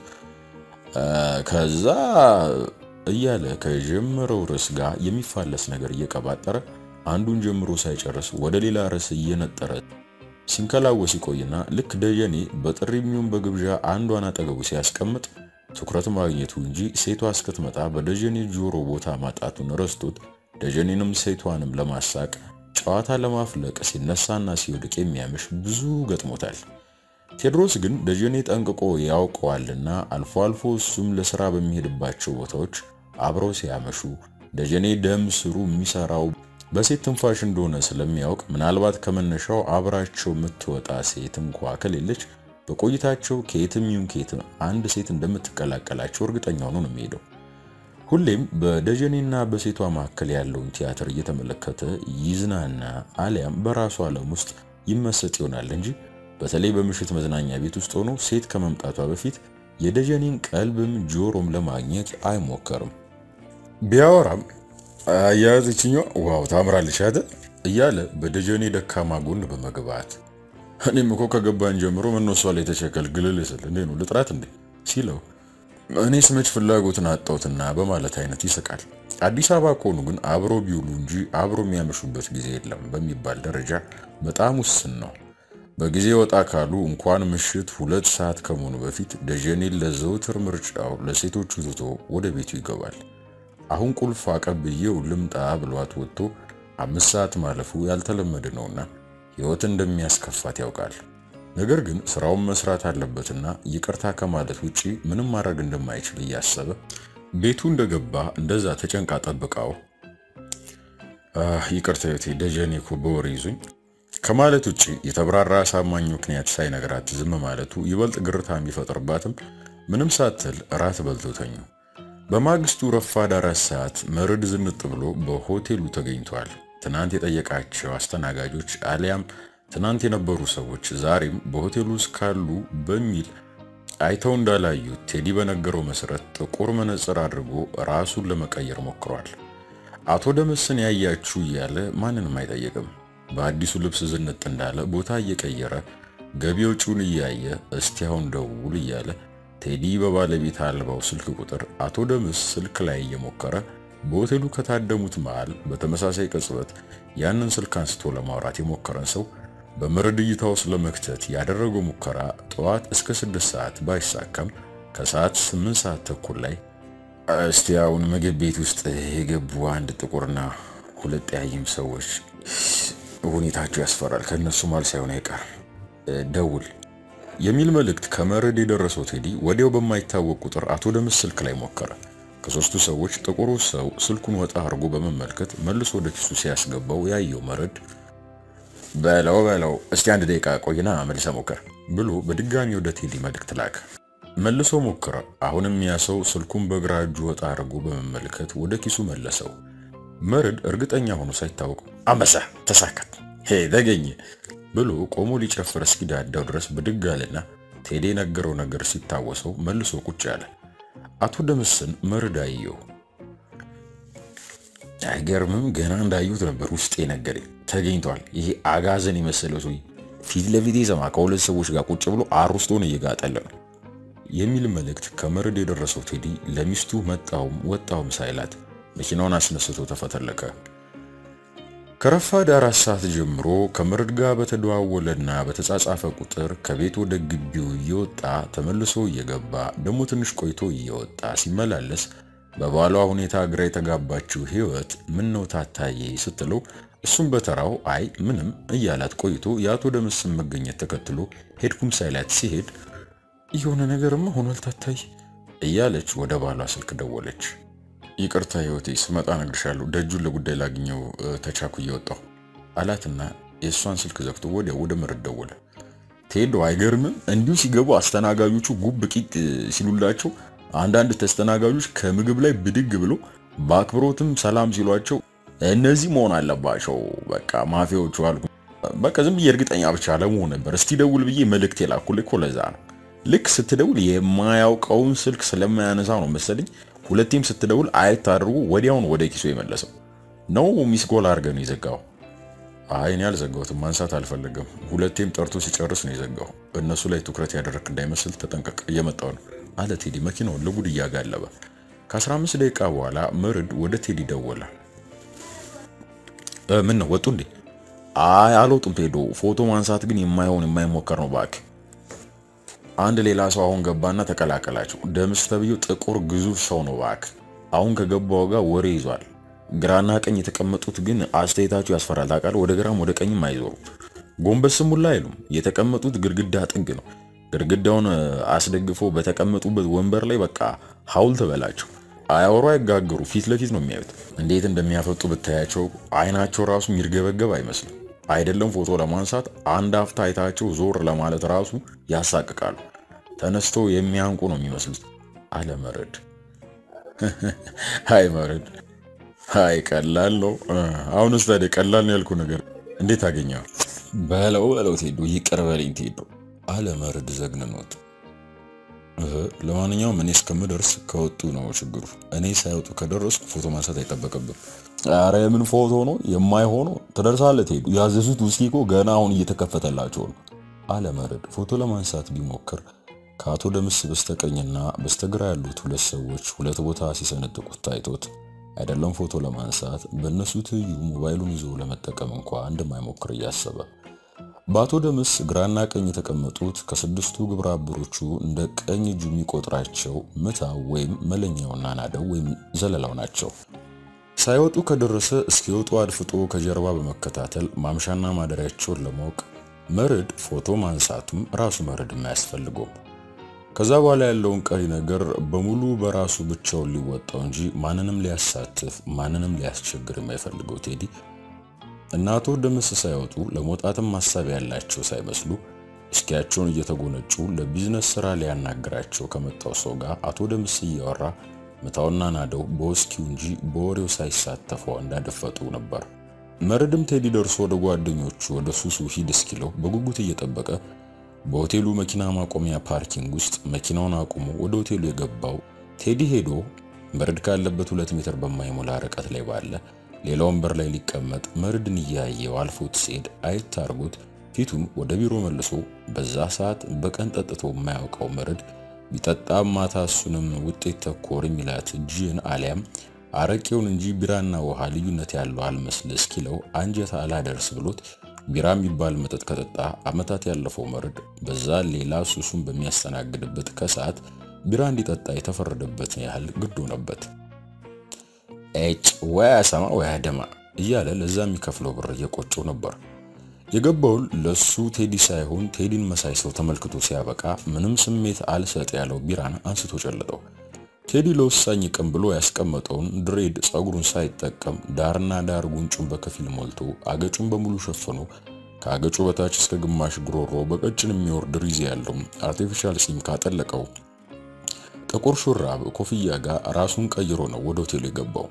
ከዛ እያለ ከጀመረው ርዕስ ጋር የሚፋለስ ነገር እየቀባጠረ አንዱን ጀምሮ ሳይጨርስ ወደ ሌላ ርዕስ እየነጠረ ሲንከላወስ ይቆይና ልክ ደጀኔ በጥሪ የሚሆን በግብዣ አንዷን አጠገቡ ሲያስቀምጥ ትኩረት ማግኘቱ እንጂ ሴቷ እስክትመጣ በደጀኔ ጆሮ ቦታ ማጣቱን ረስቶት ደጀኔንም ሴቷንም ለማሳቅ ጨዋታ ለማፍለቅ ሲነሳና ሲወድቅ የሚያምሽ ብዙ ገጥሞታል። ቴዎድሮስ ግን ደጀኔ ጠንቅቆ ያውቀዋልና አልፎ አልፎ እሱም ለስራ በሚሄድባቸው ቦታዎች አብረው ሲያመሹ ደጀኔ ደም ስሩ የሚሰራው በሴት ትንፋሽ እንደሆነ ስለሚያውቅ ምናልባት ከመነሻው አብራቸው የምትወጣ ሴት እንኳ ከሌለች በቆይታቸው ከየትም ይሁን ከየትም አንድ ሴት እንደምትቀላቀላቸው እርግጠኛ ሆኖ ነው የሚሄደው። ሁሌም በደጀኔና በሴቷ መካከል ያለውን ቲያትር እየተመለከተ ይዝናና አሊያም በራሱ ዓለም ውስጥ ይመሰጥ ይሆናል እንጂ በተለይ በምሽት መዝናኛ ቤት ውስጥ ሆኖ ሴት ከመምጣቷ በፊት የደጀኔን ቀልብም ጆሮም ለማግኘት አይሞከርም። ቢያወራም አያያዝችኛዋ ዋው ታምራለች አይደል እያለ በደጀኔ ደካማ ጎን በመግባት እኔም እኮ ከገባን ጀምሮ መነሷ ላይ የተቸከል ግልል ስል እንዴ ነው ልጥራት እንዴ ሲለው እኔ ስመች ፍላጎትን አጣሁትና በማለት አይነት ይስቃል። አዲስ አበባ ከሆኑ ግን አብሮ ቢውሉ እንጂ አብሮ የሚያመሹበት ጊዜ የለም በሚባል ደረጃ በጣም ውስን ነው። በጊዜ ወጣ ካሉ እንኳን ምሽት ሁለት ሰዓት ከመሆኑ በፊት ደጀኔን ለዘውትር ምርጫው ለሴቶቹ ትቶ ወደ ቤቱ ይገባል። አሁን ቁልፍ አቀብዬው ልምጣ ብሏት ወጥቶ አምስት ሰዓት ማለፉ ያልተለመደ ነውና ሕይወት እንደሚያስከፋት ያውቃል። ነገር ግን ስራውን መስራት አለበትና ይቅርታ ከማለት ውጪ ምንም ማድረግ እንደማይችል እያሰበ ቤቱ እንደገባ እንደዛ ተጨንቃ ጠብቃው ይቅርታ ዮቴ ደጀኔ እኮ በወሬ ይዙኝ ከማለት ውጪ የተብራራ አሳማኝ ምክንያት ሳይነግራት ዝም ማለቱ ይበልጥ ግርታ ቢፈጥርባትም ምንም ሳትል እራት በልቶ ተኙ። በማግስቱ ረፋድ አራት ሰዓት መርድ ዝንጥ ብሎ በሆቴሉ ተገኝቷል። ትናንት የጠየቃቸው አስተናጋጆች አሊያም ትናንት የነበሩ ሰዎች ዛሬም በሆቴሉ ውስጥ ካሉ በሚል አይተው እንዳላዩት ቴዲ በነገረው መሰረት ጥቁር መነጽር አድርጎ ራሱን ለመቀየር ሞክሯል። አቶ ደመስን ያያችሁ እያለ ማንንም አይጠየቅም። በአዲሱ ልብስ ዝንጥ እንዳለ ቦታ እየቀየረ ገቢ ወጪውን እያየ እስቲ አሁን ደውል እያለ ቴዲ በባለቤት አልባው ስልክ ቁጥር አቶ ደምስ ስልክ ላይ እየሞከረ በሆቴሉ ከታደሙት መሃል በተመሳሳይ ቅጽበት ያንን ስልክ አንስቶ ለማውራት የሞከረን ሰው በመረድ እይታ ውስጥ ለመክተት ያደረገው ሙከራ ጠዋት እስከ ስድስት ሰዓት ባይሳካም ከሰዓት ስምንት ሰዓት ተኩል ላይ እስቲ አሁን ምግብ ቤት ውስጥ የገቡ አንድ ጥቁርና ሁለት ጠያይም ሰዎች ሁኔታቸው ያስፈራል፣ ከእነሱ ማል ሳይሆን አይቀርም ደውል የሚል መልእክት ከመረድ የደረሰው ቴዲ ወዲያው በማይታወቅ ቁጥር አቶ ደምስ ስልክ ላይ ሞከረ። ከሶስቱ ሰዎች ጥቁሩ ሰው ስልኩን ወጣ አድርጎ በመመልከት መልሶ ወደ ኪሱ ሲያስገባው ያየው መረድ በለው በለው እስቲ አንድ ደቂቃ ቆይና መልሰ ሞከር ብሎ በድጋሚ ወደ ቴዲ መልእክት ላከ። መልሶ ሞከረ። አሁንም ያ ሰው ስልኩን በግራ እጁ ወጣ አድርጎ በመመልከት ወደ ኪሱ መለሰው። መረድ እርግጠኛ ሆኖ ሳይታወቅ አንበሳ ተሳካት ሄ ተገኘ ብሎ ቆሞ ሊጨፍር እስኪዳዳው ድረስ ብድግ አለና ቴዲ የነገረው ነገር ሲታወሰው መልሶ ቁጭ አለ። አቶ ደምስን መረድ አየው። አይገርምም? ገና እንዳዩት ነበር ውስጤ ነገረኝ። ተገኝቷል። ይሄ አጋዘን የመሰለው ሰው ፊት ለፊት ሰማ ከሁለት ሰዎች ጋር ቁጭ ብሎ አሩስቶን እየጋጠለ ነው የሚል መልእክት ከመረድ የደረሰው ቴዲ ለሚስቱ መጣውም ወጣውም ሳይላት መኪናውን አስነስቶ ተፈተለከ። ከረፋድ አራት ሰዓት ጀምሮ ከመረድ ጋር በተደዋወለና በተጻጻፈ ቁጥር ከቤት ወደ ግቢው እየወጣ ተመልሶ እየገባ ደግሞ ትንሽ ቆይቶ እየወጣ ሲመላለስ በባሏ ሁኔታ ግራ የተጋባችው ህይወት ምን ነው ታታዬ ስትለው እሱም በተራው አይ ምንም እያላት ቆይቶ የአቶ ደምስን መገኘት ተከትሎ ሄድኩም ሳይላት ሲሄድ የሆነ ነገርማ ሆኗል ታታይ እያለች ወደ ባሏ ስልክ ደወለች። ይቅርታ ህይወቴ ስመጣ እነግርሻለሁ፣ ደጁን ለጉዳይ ላግኘው ተቻኩ እየወጣሁ አላትና የእሷን ስልክ ዘግቶ ወዲያው ወደ መረድ ደወለ። ቴዶ አይገርምም? እንዲሁ ሲገቡ አስተናጋጆቹ ጉብ ቂጥ ሲሉላቸው አንዳንድ ተስተናጋጆች ከምግብ ላይ ብድግ ብሎ በአክብሮትም ሰላም ሲሏቸው እነዚህ መሆን አለባቸው በቃ ማፊያዎቹ አልኩ። በቃ ዝም ብዬ እርግጠኛ ብቻ ለመሆን ነበር እስቲ ደውል ብዬ መልእክት የላኩልህ እኮ ለዛ ነው። ልክ ስትደውል የማያውቀውን ስልክ ስለማያነሳ ነው መሰለኝ ሁለቴም ስትደውል አየት አድርጎ ወዲያውን ወደ ኪሱ የመለሰው ነው። ሚስ ጎል አድርገህ ነው የዘጋው? አይ እኔ አልዘጋሁትም፣ ማንሳት አልፈለገም። ሁለቴም ጠርቶ ሲጨርስ ነው የዘጋው። እነሱ ላይ ትኩረት ያደረክ እንዳይመስል ተጠንቀቅ፣ እየመጣው ነው አለ ቴዲ መኪናውን ለጉድ እያጋለበ። ከ15 ደቂቃ በኋላ መርድ ወደ ቴዲ ደወለ። ምን ነው ወጡ እንዴ አይ አልወጡም ቴዶ። ፎቶ ማንሳት ግን የማይሆን የማይሞከር ነው እባክህ። አንድ ሌላ ሰው አሁን ገባና ተቀላቀላቸው። ደምስ ተብዬው ጥቁር ግዙፍ ሰው ነው እባክህ። አሁን ከገባው ጋር ወሬ ይዟል። ግራና ቀኝ የተቀመጡት ግን አስተያየታቸው ያስፈራል። ታውቃለህ፣ ወደ ግራም ወደ ቀኝም አይዞሩም። ጎንበስም ሁላ አይሉም። የተቀመጡት ግድግዳ ጥግ ነው። ግድግዳውን አስደግፎ በተቀመጡበት ወንበር ላይ በቃ ሐውልት በላቸው። አያወሩ፣ አይጋገሩ፣ ፊት ለፊት ነው የሚያዩት። እንዴት እንደሚያፈጡ ብታያቸው አይናቸው ራሱ የሚርገበገብ አይመስልም። አይደለም ፎቶ ለማንሳት አንድ አፍታ አይታቸው ዞር ለማለት ራሱ ያሳቅቃሉ። ተነስተው የሚያንቁ ነው የሚመስሉት። አለ መረድ። አይ መረድ፣ አይ ቀላል ነው። አሁንስ ታዲያ ቀላል ነው ያልኩ ነገር እንዴት አገኘው? በለው በለው ቴዶ፣ ይቅር በለኝ ቴዶ አለ መረድ ዘግንኖት። ለማንኛውም እኔ እስከምደርስ ከወጡ ነው ችግሩ። እኔ ሳይወጡ ከደረስኩ ፎቶ ማንሳት አይጠበቅብም። አረ የምን ፎቶ ነው የማይሆነው? ትደርሳለህ ቴዱ። ያዘዙት ውስኪ እኮ ገና አሁን እየተከፈተላቸው ነው አለ መረድ። ፎቶ ለማንሳት ቢሞክር ከአቶ ደምስ በስተቀኝና በስተግራ ያሉት ሁለት ሰዎች ሁለት ቦታ ሲሰነጥቁት ታይቶት አይደለም ፎቶ ለማንሳት በእነሱ ትይዩ ሞባይሉን ይዞ ለመጠቀም እንኳ እንደማይሞክር እያሰበ በአቶ ደምስ ግራና ቀኝ የተቀመጡት ከስድስቱ ግብረ አበሮቹ እንደ ቀኝ እጁ የሚቆጥራቸው ምታው ወይም መለኛውና ናደው ወይም ዘለላው ናቸው። ሳይወጡ ከደረሰ እስኪወጡ አድፍጦ ከጀርባ በመከታተል ማምሻና ማደሪያቸውን ለማወቅ መርድ ፎቶ ማንሳቱም ራሱ መርድ የማያስፈልገውም። ከዛ በኋላ ያለውን ቀሪ ነገር በሙሉ በራሱ ብቻውን ሊወጣው እንጂ ማንንም ሊያሳትፍ ማንንም ሊያስቸግር የማይፈልገው ቴዲ እና አቶ ደምስ ሳይወጡ ለመውጣትም ሀሳብ ያላቸው ሳይመስሉ እስኪያቸውን እየተጎነጩ ለቢዝነስ ስራ ሊያናግራቸው ከመጣው ሰው ጋር አቶ ደምስ እያወራ ምታውና ናደው በውስኪው እንጂ በወሬው ሳይሳተፈው እንዳደፈጡ ነበር። መረድም ቴዲ ደርሶ ወደ ጓደኞቹ ወደ ሱሱ ሂድ እስኪለው በጉጉት እየጠበቀ በሆቴሉ መኪና ማቆሚያ ፓርኪንግ ውስጥ መኪናውን አቁሞ ወደ ሆቴሉ የገባው ቴዲ ሄዶ መረድ ካለበት ሁለት ሜትር በማይሞላ ርቀት ላይ ባለ ሌላ ወንበር ላይ ሊቀመጥ መርድን እያየው አልፎት ሲሄድ አየት አድርጎት ፊቱን ወደ ቢሮ መልሶ በዛ ሰዓት በቀን ጠጥቶ የማያውቀው መርድ ቢጠጣም ማታ እሱንም ውጤት ተኮር የሚላት ጂን አሊያም አረቄውን እንጂ ቢራና ውሃ ልዩነት ያለው አልመስል እስኪለው አንጀት አላደርስ ብሎት ቢራ የሚባል መጠጥ ከጠጣ ዓመታት ያለፈው መርድ በዛ ሌላ ሱሱን በሚያስተናግድበት ከሰዓት ቢራ እንዲጠጣ የተፈረደበትን ያህል ግድ ሆነበት። ኤጭ ወይ አያሰማ ወይ አያደማ እያለ ለዛ የሚከፍለው ብር እየቆጨው ነበር። የገባውን ለሱ ቴዲ ሳይሆን ቴዲን መሳይ ሰው ተመልክቶ ሲያበቃ ምንም ስሜት አልሰጥ ያለው ቢራን አንስቶ ጨለጠው። ቴዲ ለወሳኝ ቀን ብሎ ያስቀመጠውን ድሬድ ጸጉሩን ሳይጠቀም ዳርና ዳር ጉንጩን በከፊል ሞልቶ አገጩን በሙሉ ሸፍኖ ከአገጩ በታች እስከ ግማሽ ጉሮሮ በቀጭን የሚወርድ ሪዝ ያለው አርቲፊሻል ጺም ካጠለቀው ጥቁር ሹራብ ኮፍያ ጋር ራሱን ቀይሮ ነው ወደ ሆቴሉ የገባው።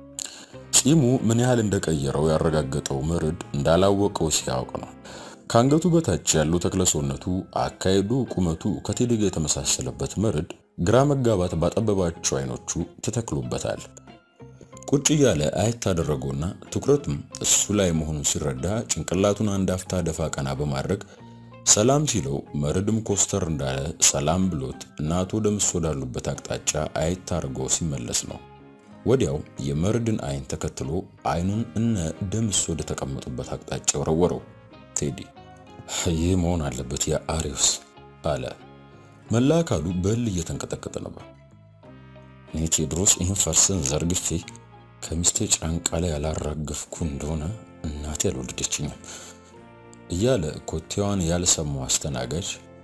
ጺሙ ምን ያህል እንደቀየረው ያረጋገጠው መርድ እንዳላወቀው ሲያውቅ ነው። ከአንገቱ በታች ያለው ተክለሰውነቱ፣ አካሄዱ፣ ቁመቱ ከቴዲ ጋር የተመሳሰለበት መርድ ግራ መጋባት ባጠበባቸው አይኖቹ ተተክሎበታል። ቁጭ እያለ አየት አደረገውና ትኩረቱም እሱ ላይ መሆኑን ሲረዳ ጭንቅላቱን አንድ አፍታ ደፋ ቀና በማድረግ ሰላም ሲለው መርድም ኮስተር እንዳለ ሰላም ብሎት እና አቶ ደምስ ወዳሉበት አቅጣጫ አየት አድርጎ ሲመለስ ነው። ወዲያው የመርድን አይን ተከትሎ አይኑን እነ ደምስ ወደ ተቀመጡበት አቅጣጫ ወረወረው። ቴዲ ይህ መሆን አለበት የአሪውስ አለ። መላ አካሉ በል እየተንቀጠቀጠ ነበር። እኔ ቴዎድሮስ ይህን ፈርስን ዘርግፌ ከሚስቴ ጫንቃ ላይ ያላራገፍኩ እንደሆነ እናቴ አልወለደችኝም እያለ ኮቴዋን ያልሰማው አስተናጋጅ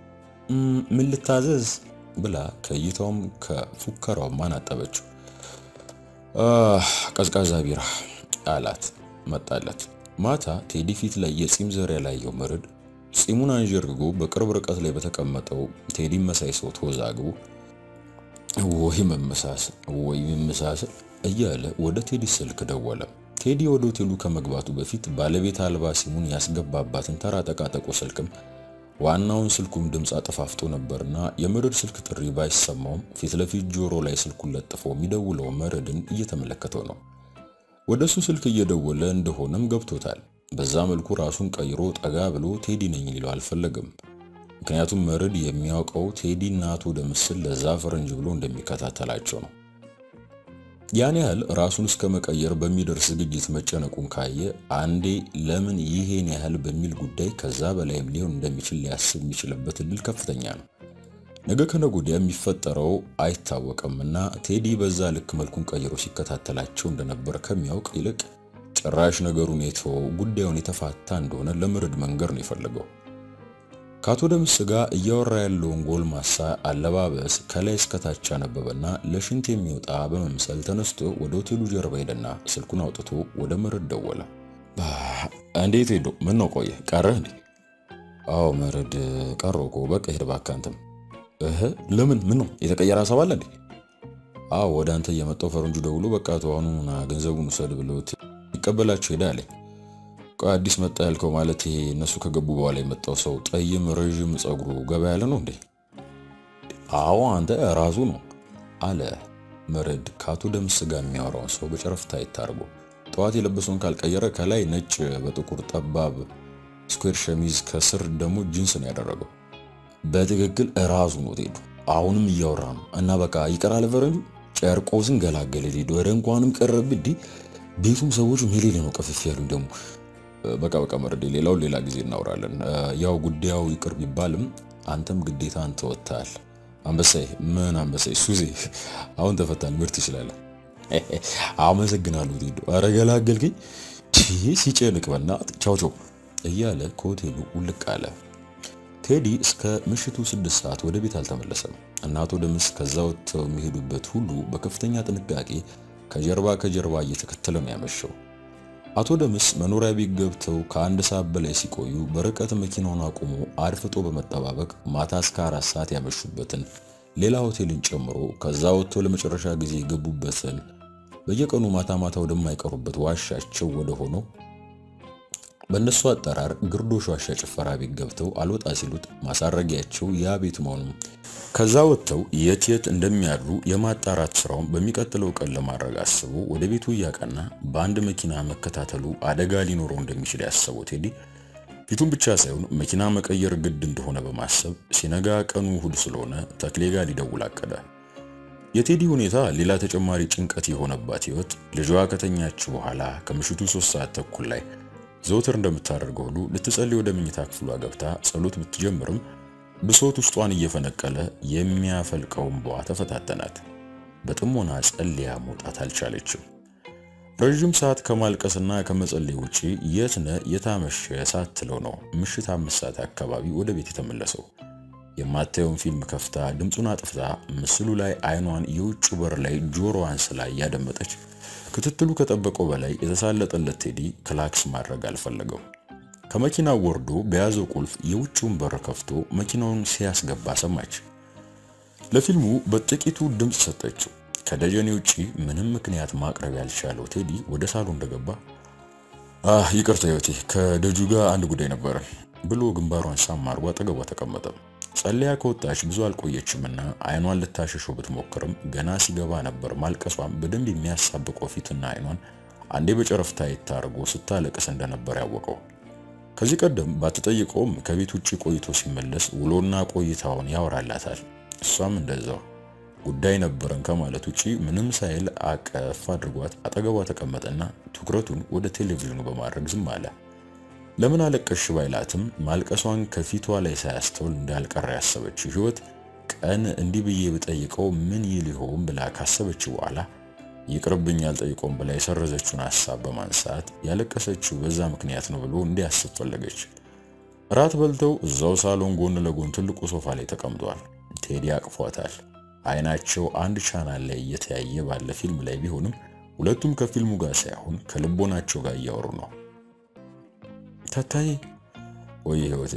ምን ልታዘዝ ብላ ከእይታውም ከፉከራውም አናጠበችው። ቀዝቃዛ ቢራ አላት። መጣለት። ማታ ቴዲ ፊት ላይ የጺም ዘር ያላየው መርድ ጺሙን አንዠርግጎ በቅርብ ርቀት ላይ በተቀመጠው ቴዲ መሳይ ሰው ተወዛግቦ ወይ መመሳሰል ወይ መመሳሰል እያለ ወደ ቴዲ ስልክ ደወለ። ቴዲ ወደ ሆቴሉ ከመግባቱ በፊት ባለቤት አልባ ሲሙን ያስገባባትን ተራ ጠቃጠቆ ስልክም ዋናውን ስልኩም ድምፅ አጠፋፍቶ ነበርና የመርድ ስልክ ጥሪ ባይሰማውም ፊት ለፊት ጆሮ ላይ ስልኩን ለጥፎ የሚደውለው መርድን እየተመለከተው ነው። ወደ እሱ ስልክ እየደወለ እንደሆነም ገብቶታል። በዛ መልኩ ራሱን ቀይሮ ጠጋ ብሎ ቴዲ ነኝ ሊለው አልፈለግም። ምክንያቱም መርድ የሚያውቀው ቴዲ እና አቶ ደምስን ለዛ ፈረንጅ ብሎ እንደሚከታተላቸው ነው። ያን ያህል ራሱን እስከ መቀየር በሚደርስ ዝግጅት መጨነቁን ካየ አንዴ ለምን ይሄን ያህል በሚል ጉዳይ ከዛ በላይም ሊሆን እንደሚችል ሊያስብ የሚችልበት እድል ከፍተኛ ነው። ነገ ከነገ ወዲያ የሚፈጠረው አይታወቅምና ቴዲ በዛ ልክ መልኩን ቀይሮ ሲከታተላቸው እንደነበር ከሚያውቅ ይልቅ ጭራሽ ነገሩን የተወው ጉዳዩን የተፋታ እንደሆነ ለምርድ መንገር ነው የፈለገው። ከአቶ ደምስ ጋር እያወራ ያለውን ጎልማሳ አለባበስ ከላይ እስከታች አነበበና ለሽንት የሚወጣ በመምሰል ተነስቶ ወደ ሆቴሉ ጀርባ ሄደና ስልኩን አውጥቶ ወደ መርድ ደወለ። እንዴት ሄዶ ምን ነው ቆየ ቀረህ እንዴ? አዎ መርድ ቀረሁ እኮ በቃ ሄድ እባክህ አንተም። እህ ለምን ምን ነው የተቀየረ ሀሳብ አለ እንዴ? አዎ ወደ አንተ እየመጣው ፈረንጁ ደውሎ በቃ ተዋኑና ገንዘቡን ውሰድ ብሎት ይቀበላቸው ሄዳ አለኝ። ቆይ አዲስ መጣ ያልከው ማለት ይሄ እነሱ ከገቡ በኋላ የመጣው ሰው ጠይም ረዥም ጸጉሩ ገባ ያለ ነው እንዴ? አዎ አንተ ራሱ ነው አለ መርድ ከአቶ ደምስ ጋር የሚያወራውን ሰው በጨረፍታ ይታርጎ ጠዋት የለበሰውን ካልቀየረ ከላይ ነጭ በጥቁር ጠባብ ስኩዌር ሸሚዝ ከስር ደግሞ ጂንስ ነው ያደረገው። በትክክል ራሱ ነው ቴዱ። አሁንም እያወራ ነው እና በቃ ይቀራል ፈረንጁ ጨርቆስን ገላገለ ሊዶ ወደ እንኳንም ቀረብ እንዲ ቤቱም ሰዎቹ ሜሌሌ ነው ቀፍፍ ያሉኝ ደግሞ በቃ በቃ መርዴ ሌላውን ሌላ ጊዜ እናወራለን። ያው ጉዳዩ ይቅር ቢባልም አንተም ግዴታ አንተ ወጥተሃል። አንበሳይ ምን አንበሳይ ሱዜ አሁን ተፈታል። ምርት ትችላለህ። አመሰግናለሁ ቴዶ። ኧረ ገላገልከኝ። ሲጨንቅ በእናትህ ቻው ቻው እያለ ከሆቴሉ ውልቅ አለ። ቴዲ እስከ ምሽቱ ስድስት ሰዓት ወደ ቤት አልተመለሰም። እናቶ ደምስ ከዛ ወጥተው የሚሄዱበት ሁሉ በከፍተኛ ጥንቃቄ ከጀርባ ከጀርባ እየተከተለ ነው ያመሸው። አቶ ደምስ መኖሪያ ቤት ገብተው ከአንድ ሰዓት በላይ ሲቆዩ በርቀት መኪናውን አቁሞ አድፍጦ በመጠባበቅ ማታ እስከ አራት ሰዓት ያመሹበትን ሌላ ሆቴልን ጨምሮ ከዛ ወጥተው ለመጨረሻ ጊዜ የገቡበትን በየቀኑ ማታ ማታ ወደማይቀሩበት ዋሻቸው ወደ ሆነው በእነሱ አጠራር ግርዶሽ ዋሻ ጭፈራ ቤት ገብተው አልወጣ ሲሉት ማሳረጊያቸው ያ ቤት መሆኑ ከዛ ወጥተው የት የት እንደሚያድሩ የማጣራት ስራውን በሚቀጥለው ቀን ለማድረግ አስቦ ወደ ቤቱ እያቀና በአንድ መኪና መከታተሉ አደጋ ሊኖረው እንደሚችል ያሰበው ቴዲ ፊቱን ብቻ ሳይሆን መኪና መቀየር ግድ እንደሆነ በማሰብ ሲነጋ ቀኑ እሁድ ስለሆነ ተክሌ ጋር ሊደውል አቀደ። የቴዲ ሁኔታ ሌላ ተጨማሪ ጭንቀት የሆነባት ህይወት ልጇ ከተኛች በኋላ ከምሽቱ ሶስት ሰዓት ተኩል ላይ ዘውትር እንደምታደርገው ሁሉ ልትጸልይ ወደ መኝታ ክፍሏ ገብታ ጸሎት ብትጀምርም ብሶት ውስጧን እየፈነቀለ የሚያፈልቀው እንባዋ ተፈታተናት። በጥሞና ጸልያ መውጣት አልቻለችም። ረዥም ሰዓት ከማልቀስና ከመጸለይ ውጪ የትነ የታመሸ ሳትለው ነው ምሽት አምስት ሰዓት አካባቢ ወደ ቤት የተመለሰው። የማታየውን ፊልም ከፍታ ድምፁን አጥፍታ ምስሉ ላይ አይኗን የውጭ በር ላይ ጆሮዋን ስላ እያደመጠች ክትትሉ ከጠበቀው በላይ የተሳለጠለት ቴዲ ክላክስ ማድረግ አልፈለገው። ከመኪናው ወርዶ በያዘው ቁልፍ የውጭውን በር ከፍቶ መኪናውን ሲያስገባ ሰማች። ለፊልሙ በጥቂቱ ድምፅ ሰጠችው። ከደጀኔ ውጪ ምንም ምክንያት ማቅረብ ያልቻለው ቴዲ ወደ ሳሎን እንደገባ አህ ይቅርታ ህይወቴ ከደጁ ጋር አንድ ጉዳይ ነበረ ብሎ ግንባሯን ሳም አድርጎ አጠገቧ ተቀመጠ። ጸልያ ከወጣች ብዙ አልቆየችምና አይኗን ልታሸሸው ብትሞክርም ገና ሲገባ ነበር ማልቀሷም በደንብ የሚያሳብቀው ፊትና አይኗን አንዴ በጨረፍታ ይታርጎ ስታለቅስ እንደነበር ያወቀው። ከዚህ ቀደም ባትጠይቀውም ከቤት ውጭ ቆይቶ ሲመለስ ውሎና ቆይታውን ያወራላታል። እሷም እንደዛው ጉዳይ ነበረን ከማለት ውጪ ምንም ሳይል አቀፍ አድርጓት አጠገቧ ተቀመጠና ትኩረቱን ወደ ቴሌቪዥኑ በማድረግ ዝም አለ። ለምን አለቀሽ ባይላትም ማልቀሷን ከፊቷ ላይ ሳያስተውል እንዳልቀረ ያሰበችው ህይወት ቀን እንዲህ ብዬ ብጠይቀው ምን ይል ይሆን ብላ ካሰበች በኋላ ይቅርብኝ አልጠይቀውም ብላ የሰረዘችውን ሐሳብ በማንሳት ያለቀሰችው በዛ ምክንያት ነው ብሎ እንዲያስብ ፈለገች። እራት በልተው እዛው ሳሎን ጎን ለጎን ትልቁ ሶፋ ላይ ተቀምጧል። ቴዲ አቅፏታል። አይናቸው አንድ ቻናል ላይ እየተያየ ባለ ፊልም ላይ ቢሆንም ሁለቱም ከፊልሙ ጋር ሳይሆን ከልቦናቸው ጋር እያወሩ ነው። ታታዬ ወይ ህይወቴ፣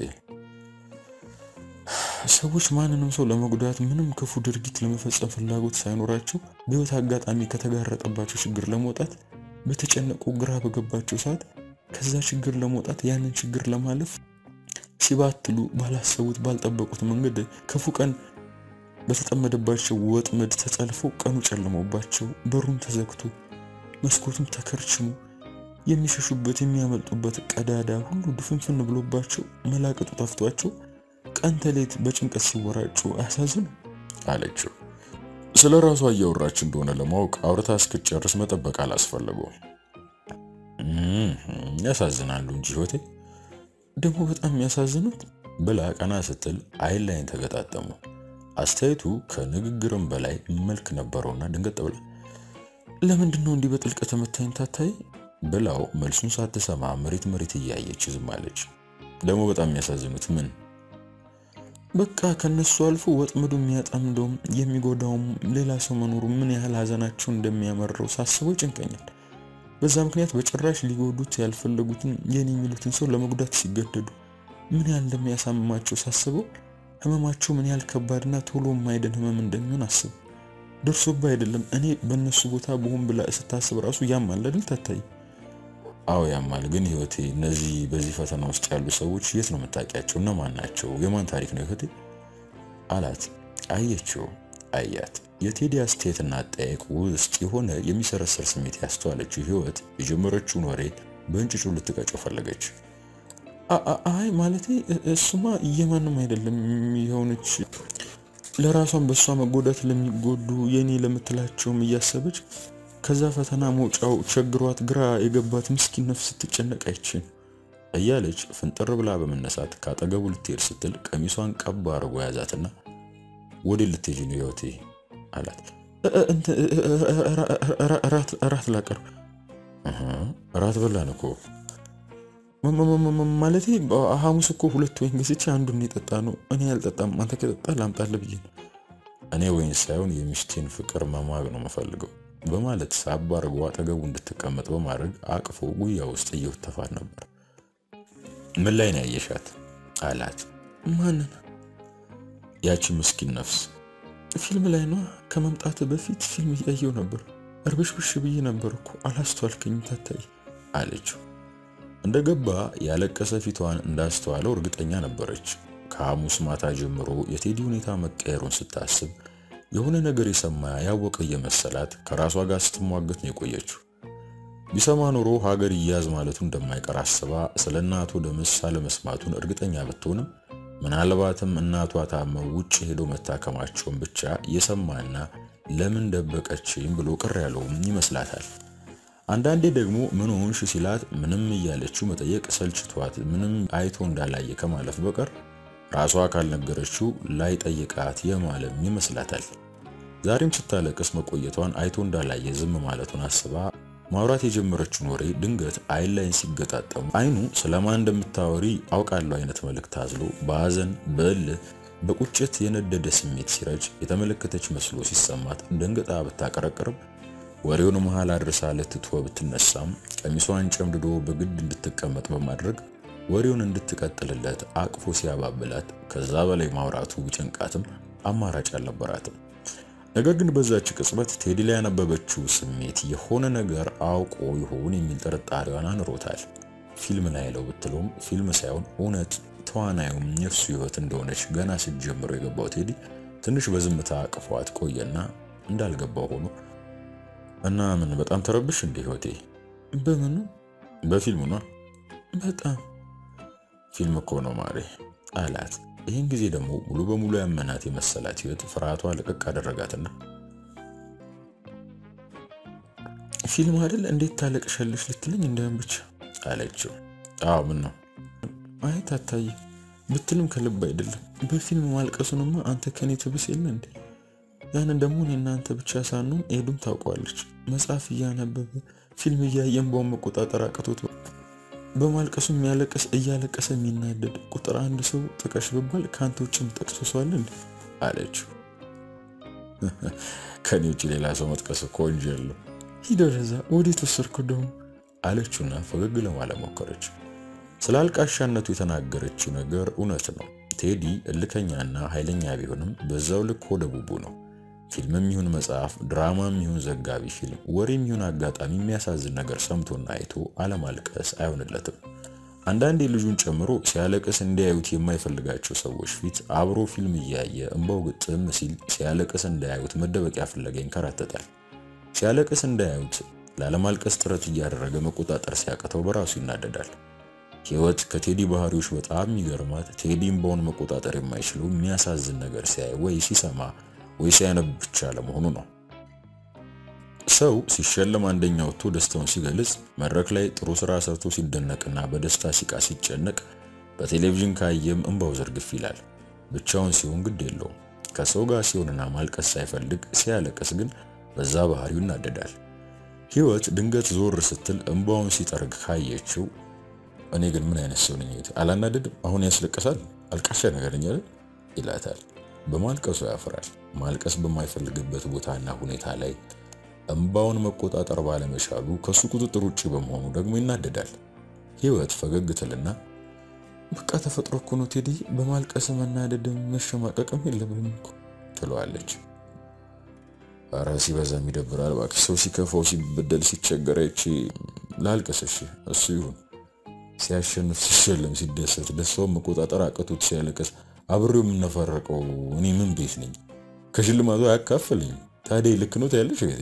ሰዎች ማንንም ሰው ለመጉዳት ምንም ክፉ ድርጊት ለመፈጸም ፍላጎት ሳይኖራቸው በህይወት አጋጣሚ ከተጋረጠባቸው ችግር ለመውጣት በተጨነቁ ግራ በገባቸው ሰዓት ከዛ ችግር ለመውጣት ያንን ችግር ለማለፍ ሲባትሉ ባላሰቡት ባልጠበቁት መንገድ ክፉ ቀን በተጠመደባቸው ወጥመድ ተጠልፎ ቀኑ ጨልሞባቸው በሩም ተዘግቶ መስኮቱም ተከርችሞ የሚሸሹበት የሚያመልጡበት ቀዳዳ ሁሉ ድፍንፍን ብሎባቸው መላቀጡ ጠፍቷቸው ቀን ተሌት በጭንቀት ሲወራጩ አያሳዝኑ አለችው። ስለ ራሷ እያወራች እንደሆነ ለማወቅ አውርታ እስክጨርስ መጠበቅ አላስፈለገውም። ያሳዝናሉ እንጂ ህይወቴ ደግሞ በጣም የሚያሳዝኑት ብላ ቀና ስትል አይን ላይን ተገጣጠሙ። አስተያየቱ ከንግግርም በላይ መልክ ነበረውና ድንገት ብላ ለምንድን ነው እንዲህ በጥልቀት መታኝ ታታይ ብላው መልሱን ሳትሰማ መሬት መሬት እያየች ዝም አለች። ደግሞ በጣም የሚያሳዝኑት ምን በቃ ከነሱ አልፎ ወጥመዱ የሚያጠምደውም የሚጎዳውም ሌላ ሰው መኖሩ ምን ያህል ሀዘናቸውን እንደሚያመረው ሳስበው ይጨንቀኛል። በዛ ምክንያት በጭራሽ ሊጎዱት ያልፈለጉትን የኔ የሚሉትን ሰው ለመጉዳት ሲገደዱ ምን ያህል እንደሚያሳምማቸው ሳስበው ህመማቸው ምን ያህል ከባድና ቶሎ የማይድን ህመም እንደሚሆን አስብ። ደርሶባ አይደለም እኔ በእነሱ ቦታ በሆን ብላ ስታስብ ራሱ ያማል አይደል ታታይ? አዎ ያማል። ግን ህይወቴ እነዚህ በዚህ ፈተና ውስጥ ያሉ ሰዎች የት ነው የምታውቂያቸው? እነማን ናቸው? የማን ታሪክ ነው ህይወቴ አላት። አየችው፣ አያት። የቴዲ አስተያየትና አጠያየቅ ውስጥ የሆነ የሚሰረሰር ስሜት ያስተዋለችው ህይወት የጀመረችውን ወሬ በእንጭጩ ልትቀጨው ፈለገች። አይ ማለቴ እሱማ የማንም አይደለም የሆነች ለራሷን በእሷ መጎዳት ለሚጎዱ የኔ ለምትላቸውም እያሰበች ከዛ ፈተና መውጫው ቸግሯት ግራ የገባት ምስኪን ነፍስ ስትጨነቅ አይችን እያለች ፍንጥር ብላ በመነሳት ካጠገቡ ልትሄድ ስትል ቀሚሷን ቀባ አድርጎ ያዛትና ወደ ልትሄጂ ነው ህይወቴ አላት። እራት ላቀርብ። እራት በላን እኮ ማለቴ ሐሙስ እኮ ሁለት ወይን ገዝቼ አንዱን የጠጣ ነው። እኔ ያልጠጣም አንተ ከጠጣ ላምጣልህ ብዬ ነው። እኔ ወይን ሳይሆን የሚስቴን ፍቅር መማግ ነው የምፈልገው በማለት ሳብ አድርጎ አጠገቡ እንድትቀመጥ በማድረግ አቅፎ ጉያ ውስጥ እየወተፋት ነበር። ምን ላይ ነው ያየሻት አላት። ማንን? ያቺ ምስኪን ነፍስ ፊልም ላይ ነው። ከመምጣት በፊት ፊልም እያየው ነበር። እርብሽብሽ ብዬ ነበር እኮ አላስተዋልከኝም ታታይ አለችው። እንደገባ ያለቀሰ ፊቷን እንዳስተዋለው እርግጠኛ ነበረች። ከሐሙስ ማታ ጀምሮ የቴዲ ሁኔታ መቀየሩን ስታስብ የሆነ ነገር የሰማ ያወቀ እየመሰላት ከራሷ ጋር ስትሟገት ነው የቆየችው። ቢሰማ ኖሮ ሀገር ይያዝ ማለቱ እንደማይቀር አስባ ስለ እናቱ ደምስ አለመስማቱን እርግጠኛ ብትሆንም ምናልባትም እናቷ ታመው ውጭ ሄዶ መታከማቸውን ብቻ የሰማና ለምን ደበቀችኝ ብሎ ቅር ያለውም ይመስላታል። አንዳንዴ ደግሞ ምን ሆንሽ ሲላት ምንም እያለችው መጠየቅ ሰልችቷት ምንም አይቶ እንዳላየ ከማለፍ በቀር ራሷ ካልነገረችው ላይ ጠይቃት የማለም ይመስላታል። ዛሬም ስታለቅስ መቆየቷን አይቶ እንዳላየ ዝም ማለቱን አስባ ማውራት የጀመረችውን ወሬ ድንገት አይን ላይን ሲገጣጠሙ አይኑ ስለማን እንደምታወሪ አውቃለሁ አይነት መልእክት አዝሎ በሐዘን በእልህ በቁጭት የነደደ ስሜት ሲረጭ የተመለከተች መስሎ ሲሰማት ደንግጣ ብታቀረቅርም ወሬውን መሃል አድርሳ ልትትወ ብትነሳም ቀሚሷን ጨምድዶ በግድ እንድትቀመጥ በማድረግ ወሬውን እንድትቀጥልለት አቅፎ ሲያባብላት ከዛ በላይ ማውራቱ ቢጨንቃትም አማራጭ አልነበራትም። ነገር ግን በዛች ቅጽበት ቴዲ ላይ ያነበበችው ስሜት የሆነ ነገር አውቆ ይሆን የሚል ጥርጣሬዋን አንሮታል። ፊልም ላይ ያለው ብትለውም ፊልም ሳይሆን እውነት ተዋናዩም የእሱ ህይወት እንደሆነች ገና ስትጀምረው የገባው ቴዲ ትንሽ በዝምታ አቅፏት ቆየና እንዳልገባው ሆኖ እና ምን በጣም ተረብሽ እንደ ህይወቴ በምኑ በፊልሙ ነው በጣም ፊልም እኮ ነው ማሬ አላት። ይህን ጊዜ ደግሞ ሙሉ በሙሉ ያመናት የመሰላት ህይወት ፍርሃቷ ልቅቅ አደረጋትና ፊልም አይደል እንዴት ታለቅሻለሽ ልትለኝ እንዳይሆን ብቻ አለችው። አዎ ምን ነው አይ ታታይ ብትልም ከልብ አይደለም። በፊልም ማልቀሱንማ አንተ ከኔ ትብስ የለ እንዴ? ያንን ደግሞ እኔ እናንተ ብቻ ሳንሆን ኤዱም ታውቀዋለች። መጽሐፍ እያነበበ ፊልም እያየን በውን መቆጣጠር አቅቶት በማልቀሱ የሚያለቅስ እያለቀሰ የሚናደድ ቁጥር አንድ ሰው ጥቀሽ ብባል ከአንተ ውጭ የምጠቅሶ ሰው አለ እንዴ? አለችው። ከኔ ውጭ ሌላ ሰው መጥቀስ እኮ ወንጀል ነው። ሂድ ወደዛ። ወዴት ወሰድኩ ደግሞ አለችውና ፈገግ ለማለት ሞከረች። ስለ አልቃሻነቱ የተናገረችው ነገር እውነት ነው። ቴዲ እልከኛና ኃይለኛ ቢሆንም በዛው ልክ ሆደ ቡቡ ነው። ፊልምም ይሁን መጽሐፍ፣ ድራማም ይሁን ዘጋቢ ፊልም፣ ወሬም ይሁን አጋጣሚ የሚያሳዝን ነገር ሰምቶና አይቶ አለማልቀስ አይሆንለትም። አንዳንዴ ልጁን ጨምሮ ሲያለቅስ እንዲያዩት የማይፈልጋቸው ሰዎች ፊት አብሮ ፊልም እያየ እንባው ግጥም ሲል ሲያለቅስ እንዳያዩት መደበቂያ ፍለጋ ይንከራተታል። ሲያለቅስ እንዳያዩት ላለማልቀስ ጥረት እያደረገ መቆጣጠር ሲያቅተው በራሱ ይናደዳል። ህይወት ከቴዲ ባህሪዎች በጣም የሚገርማት ቴዲ እንባውን መቆጣጠር የማይችለው የሚያሳዝን ነገር ሲያይ ወይ ሲሰማ ወይስ ያነብ ብቻ ለመሆኑ ነው? ሰው ሲሸለም አንደኛ ወጥቶ ደስታውን ሲገልጽ፣ መድረክ ላይ ጥሩ ስራ ሰርቶ ሲደነቅና በደስታ ሲቃ ሲጨነቅ፣ በቴሌቪዥን ካየም እንባው ዘርግፍ ይላል። ብቻውን ሲሆን ግድ የለውም። ከሰው ጋር ሲሆንና ማልቀስ ሳይፈልግ ሲያለቅስ ግን በዛ ባህሪው ይናደዳል። ህይወት ድንገት ዞር ስትል እንባውን ሲጠርግ ካየችው እኔ ግን ምን አይነት ሰው ነኝ? አላናደድም? አሁን ያስለቅሳል? አልቃሻ ነገር ነኝ አይደል? ይላታል። በማልቀሱ ያፍራል። ማልቀስ በማይፈልግበት ቦታና ሁኔታ ላይ እንባውን መቆጣጠር ባለመቻሉ ከሱ ቁጥጥር ውጭ በመሆኑ ደግሞ ይናደዳል። ህይወት ፈገግ ትልና በቃ ተፈጥሮ እኮ ነው ቴዲ፣ በማልቀስ መናደድም መሸማቀቅም የለብንም እኮ ትለዋለች። ኧረ ሲበዛም ይደብራል እባክሽ። ሰው ሲከፋው፣ ሲበደል፣ ሲቸገር አይቼ ላልቅስ። እሺ እሱ ይሁን። ሲያሸንፍ፣ ሲሸለም፣ ሲደሰት ደስታውን መቆጣጠር አቅቶት ሲያለቅስ አብሬው የምነፈረቀው እኔ ምን ቤት ነኝ? ከሽልማቱ አያካፍልኝ። ታዲያ ልክ ነው ታያለሽ ቤቴ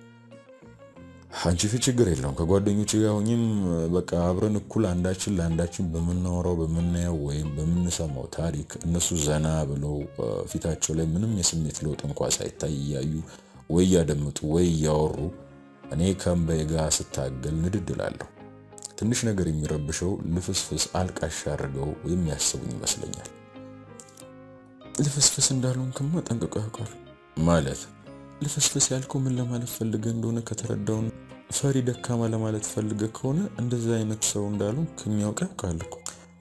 አንቺ ፊት ችግር የለውም። ከጓደኞች ጋር ሆኝም በቃ አብረን እኩል አንዳችን ለአንዳችን በምናወራው በምናየው ወይም በምንሰማው ታሪክ እነሱ ዘና ብለው ፊታቸው ላይ ምንም የስሜት ለውጥ እንኳ ሳይታይ እያዩ ወይ እያደምጡ ወይ እያወሩ እኔ ከእምባዬ ጋር ስታገል ንድድ እላለሁ። ትንሽ ነገር የሚረብሸው ልፍስፍስ አልቃሽ አድርገው የሚያስቡኝ ይመስለኛል። ልፍስፍስ እንዳልሆንክማ ጠንቅቆ ያውቃል። ማለት ልፍስፍስ ያልከው ምን ለማለት ፈልገ እንደሆነ ከተረዳውን ፈሪ ደካማ ለማለት ፈልገ ከሆነ እንደዛ አይነት ሰው እንዳልሆን ከሚያውቅ ያውቃል እኮ።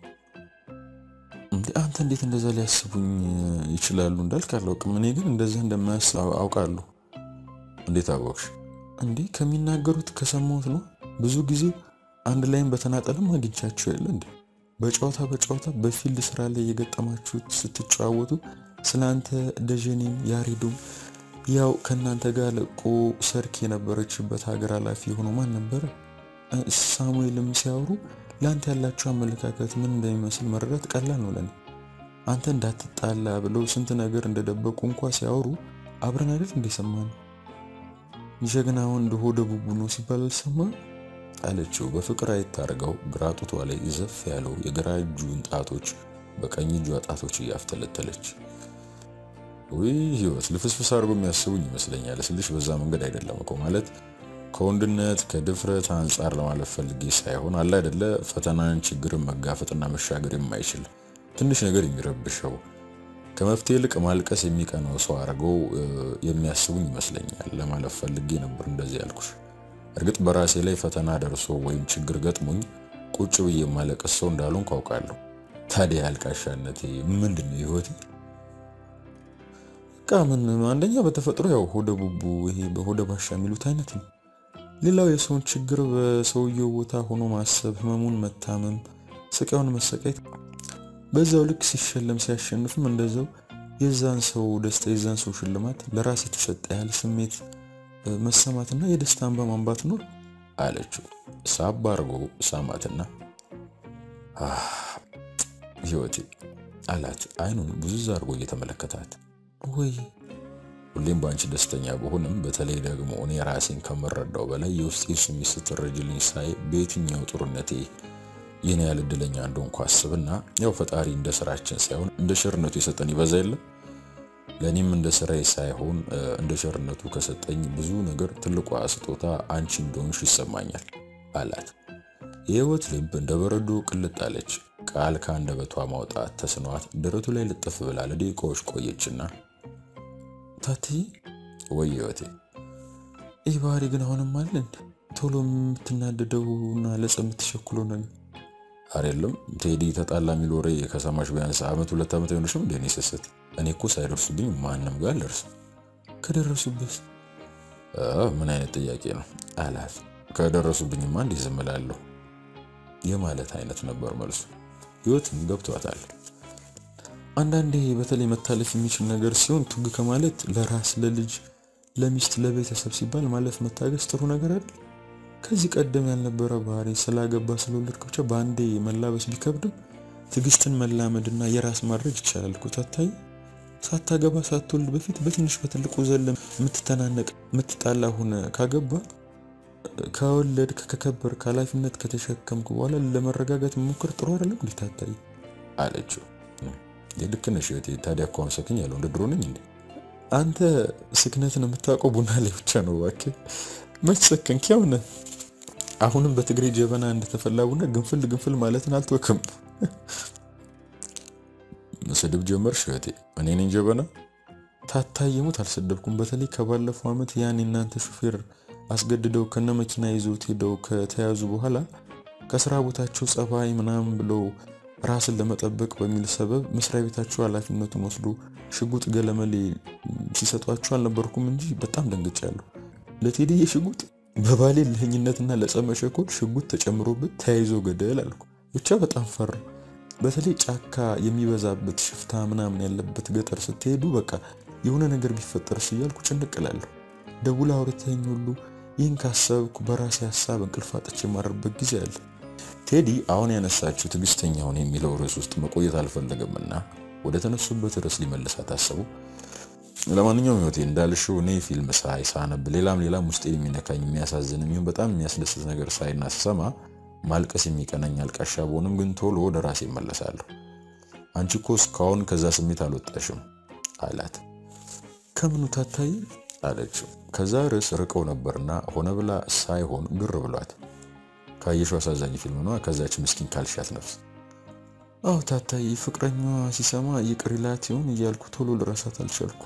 እንዴ አንተ እንዴት እንደዛ ሊያስቡኝ ይችላሉ እንዳልክ አላውቅም። እኔ ግን እንደዛ እንደማያስብ አውቃለሁ። እንዴት አወቅሽ? እንዴ ከሚናገሩት ከሰማሁት ነው። ብዙ ጊዜ አንድ ላይም በተናጠልም አግኝቻቸው የለ እንዴ በጨዋታ በጨዋታ በፊልድ ስራ ላይ የገጠማችሁት ስትጨዋወቱ ስለ አንተ ደጀኔም ያሬዶም ያው ከእናንተ ጋር ለቆ ሰርክ የነበረችበት ሀገር ኃላፊ ሆኖ ማን ነበረ ሳሙኤልም ሲያወሩ ለአንተ ያላቸው አመለካከት ምን እንደሚመስል መረዳት ቀላል ነው ለኔ። አንተ እንዳትጣላ ብለው ስንት ነገር እንደደበቁ እንኳ ሲያወሩ አብረን አይደል እንደሰማ ነው። ጀግና ወንድ ሆደ ቡቡ ነው ሲባል አልሰማ አለችው በፍቅር አይታርገው ግራ ጡቷ ላይ ዘፍ ያለው የግራ እጁን ጣቶች በቀኝ እጇ ጣቶች እያፍተለተለች ውይ ህይወት ልፍስፍስ አድርጎ የሚያስቡኝ ይመስለኛል ስልሽ በዛ መንገድ አይደለም እኮ ማለት ከወንድነት ከድፍረት አንጻር ለማለት ፈልጌ ሳይሆን አለ አይደለ ፈተናን ችግርን መጋፈጥና መሻገር የማይችል ትንሽ ነገር የሚረብሸው ከመፍትሄ ይልቅ ማልቀስ የሚቀነው ሰው አድርገው የሚያስቡኝ ይመስለኛል ለማለት ፈልጌ ነበር እንደዚህ ያልኩሽ እርግጥ በራሴ ላይ ፈተና ደርሶ ወይም ችግር ገጥሞኝ ቁጭ ብዬ የማለቀስ ሰው እንዳልሆንኩ አውቃለሁ ታዲያ አልቃሻነቴ ምንድን ነው ህይወቴ በቃ ምን አንደኛ በተፈጥሮ ያው ሆደ ቡቡ ይሄ በሆደ ባሻ የሚሉት አይነት ነው። ሌላው የሰውን ችግር በሰውየው ቦታ ሆኖ ማሰብ፣ ህመሙን መታመም፣ ስቃዩን መሰቃየት፣ በዛው ልክ ሲሸለም ሲያሸንፍም እንደዛው የዛን ሰው ደስታ የዛን ሰው ሽልማት ለራስ የተሰጠ ያህል ስሜት መሰማትና የደስታ እንባ ማንባት ነው አለችው። ሳብ አድርጎ ሳማትና ህይወቴ አላት አይኑን ብዙ አድርጎ እየተመለከታት ወይ ሁሌም በአንቺ ደስተኛ በሆንም በተለይ ደግሞ እኔ ራሴን ከምረዳው በላይ የውስጤ ስሜት ስትረጅልኝ ሳይ በየትኛው ጥሩነቴ ይህን ያህል እድለኛ እንደሆንኩ አስብና ያው ፈጣሪ እንደ ስራችን ሳይሆን እንደ ሸርነቱ የሰጠን ይበዛ የለም ለእኔም እንደ ስራዬ ሳይሆን እንደ ሸርነቱ ከሰጠኝ ብዙ ነገር ትልቋ ስጦታ አንቺ እንደሆንሽ ይሰማኛል አላት። የህይወት ልብ እንደ በረዶ ቅልጥ አለች። ቃል ከአንደበቷ ማውጣት ተስኗት ደረቱ ላይ ልጥፍ ብላ ለደቂቃዎች ቆየችና ታትዬ ወይ ህይወቴ፣ ይህ ባህሪ ግን አሁንም አለ እንዴ? ቶሎ የምትናደደውና ለጸ የምትሸኩለው ነገር አይደለም። ቴዲ ተጣላ የሚል ወሬ ከሰማሽ ቢያንስ አመት ሁለት ዓመት አይሆንሽም እንዴ? እኔ ስስት እኔ እኮ ሳይደርሱብኝ ማንም ጋር አልደርስም። ከደረሱበት ምን አይነት ጥያቄ ነው አላት። ከደረሱብኝማ እንዲህ ዝም እላለሁ የማለት አይነት ነበር መልሱ። ህይወትም ገብቷታል። አንዳንዴ በተለይ መታለፍ የሚችል ነገር ሲሆን ቱግ ከማለት ለራስ ለልጅ ለሚስት ለቤተሰብ ሲባል ማለፍ መታገስ ጥሩ ነገር አይደል? ከዚህ ቀደም ያልነበረ ባህሪ ስላገባ ስለወለድክ ብቻ በአንዴ መላበስ ቢከብድም ትዕግስትን መላመድና የራስ ማድረግ ይቻላል እኮ ታታይ። ሳታገባ ሳትወልድ በፊት በትንሽ በትልቁ ዘለ የምትተናነቅ የምትጣላ ሆነ ካገባ ከወለድክ ከከበር ከኃላፊነት ከተሸከምክ በኋላ ለመረጋጋት መሞከር ጥሩ አይደለም እንዴ ታታይ አለችው። ልክ ነሽ እህቴ። ታዲያ እኮ አመሰግኝ ያለው እንደ ድሮ ነኝ እንዴ? አንተ ስክነትን የምታውቀው ቡና ላይ ብቻ ነው። እባክህ መች ሰከንክ? ያው ነህ። አሁንም በትግሬ ጀበና እንደተፈላ ቡና ግንፍል ግንፍል ማለትን አልተወክም። ስድብ ጀመርሽ እህቴ? እኔ ነኝ ጀበና? ታታየሙት አልሰደብኩም። በተለይ ከባለፈው ዓመት ያን የናንተ ሹፌር አስገድደው ከነ መኪና ይዘውት ሄደው ከተያዙ በኋላ ከስራ ቦታቸው ጸባይ ምናምን ብለው ራስን ለመጠበቅ በሚል ሰበብ መስሪያ ቤታቸው ኃላፊነቱን ወስዶ ሽጉጥ ገለመሌ ሲሰጧቸው አልነበርኩም እንጂ በጣም ደንግጫለሁ። ለቴዲዬ ሽጉጥ በባሌ ልህኝነትና ለጸመሸኮል ሽጉጥ ተጨምሮበት ተያይዞ ገደል አልኩ። ብቻ በጣም ፈራ። በተለይ ጫካ የሚበዛበት ሽፍታ ምናምን ያለበት ገጠር ስትሄዱ በቃ የሆነ ነገር ቢፈጠርስ እያልኩ ጭንቅላለሁ። ደውላ አውርተኝ ሁሉ ይህን ካሰብኩ በራሴ ሀሳብ እንቅልፍ አጥቼ የማረርበት ጊዜ አለ። ቴዲ አሁን ያነሳችው ትዕግስተኛውን የሚለው ርዕስ ውስጥ መቆየት አልፈለገምና ወደ ተነሱበት ርዕስ ሊመልሳት አሰቡ። ለማንኛውም ህይወቴ እንዳልሽው እኔ ፊልም ሳይ ሳነብ፣ ሌላም ሌላም ውስጤን የሚነካኝ የሚያሳዝን የሚሆን በጣም የሚያስደስት ነገር ሳይና ስሰማ ማልቀስ የሚቀናኝ አልቃሻ በሆንም ግን ቶሎ ወደ ራሴ እመለሳለሁ። አንቺ እኮ እስካሁን ከዛ ስሜት አልወጣሽም አላት። ከምኑ ታታይ አለችው። ከዛ ርዕስ ርቀው ነበርና ሆነ ብላ ሳይሆን ግር ብሏት ካየሽው አሳዛኝ ፊልም ነው ከዛች ምስኪን ካልሻት ነፍስ አዎ ታታይ ፍቅረኛዋ ሲሰማ ይቅር ይላት ይሆን እያልኩ ቶሎ ልረሳት አልቻልኩ።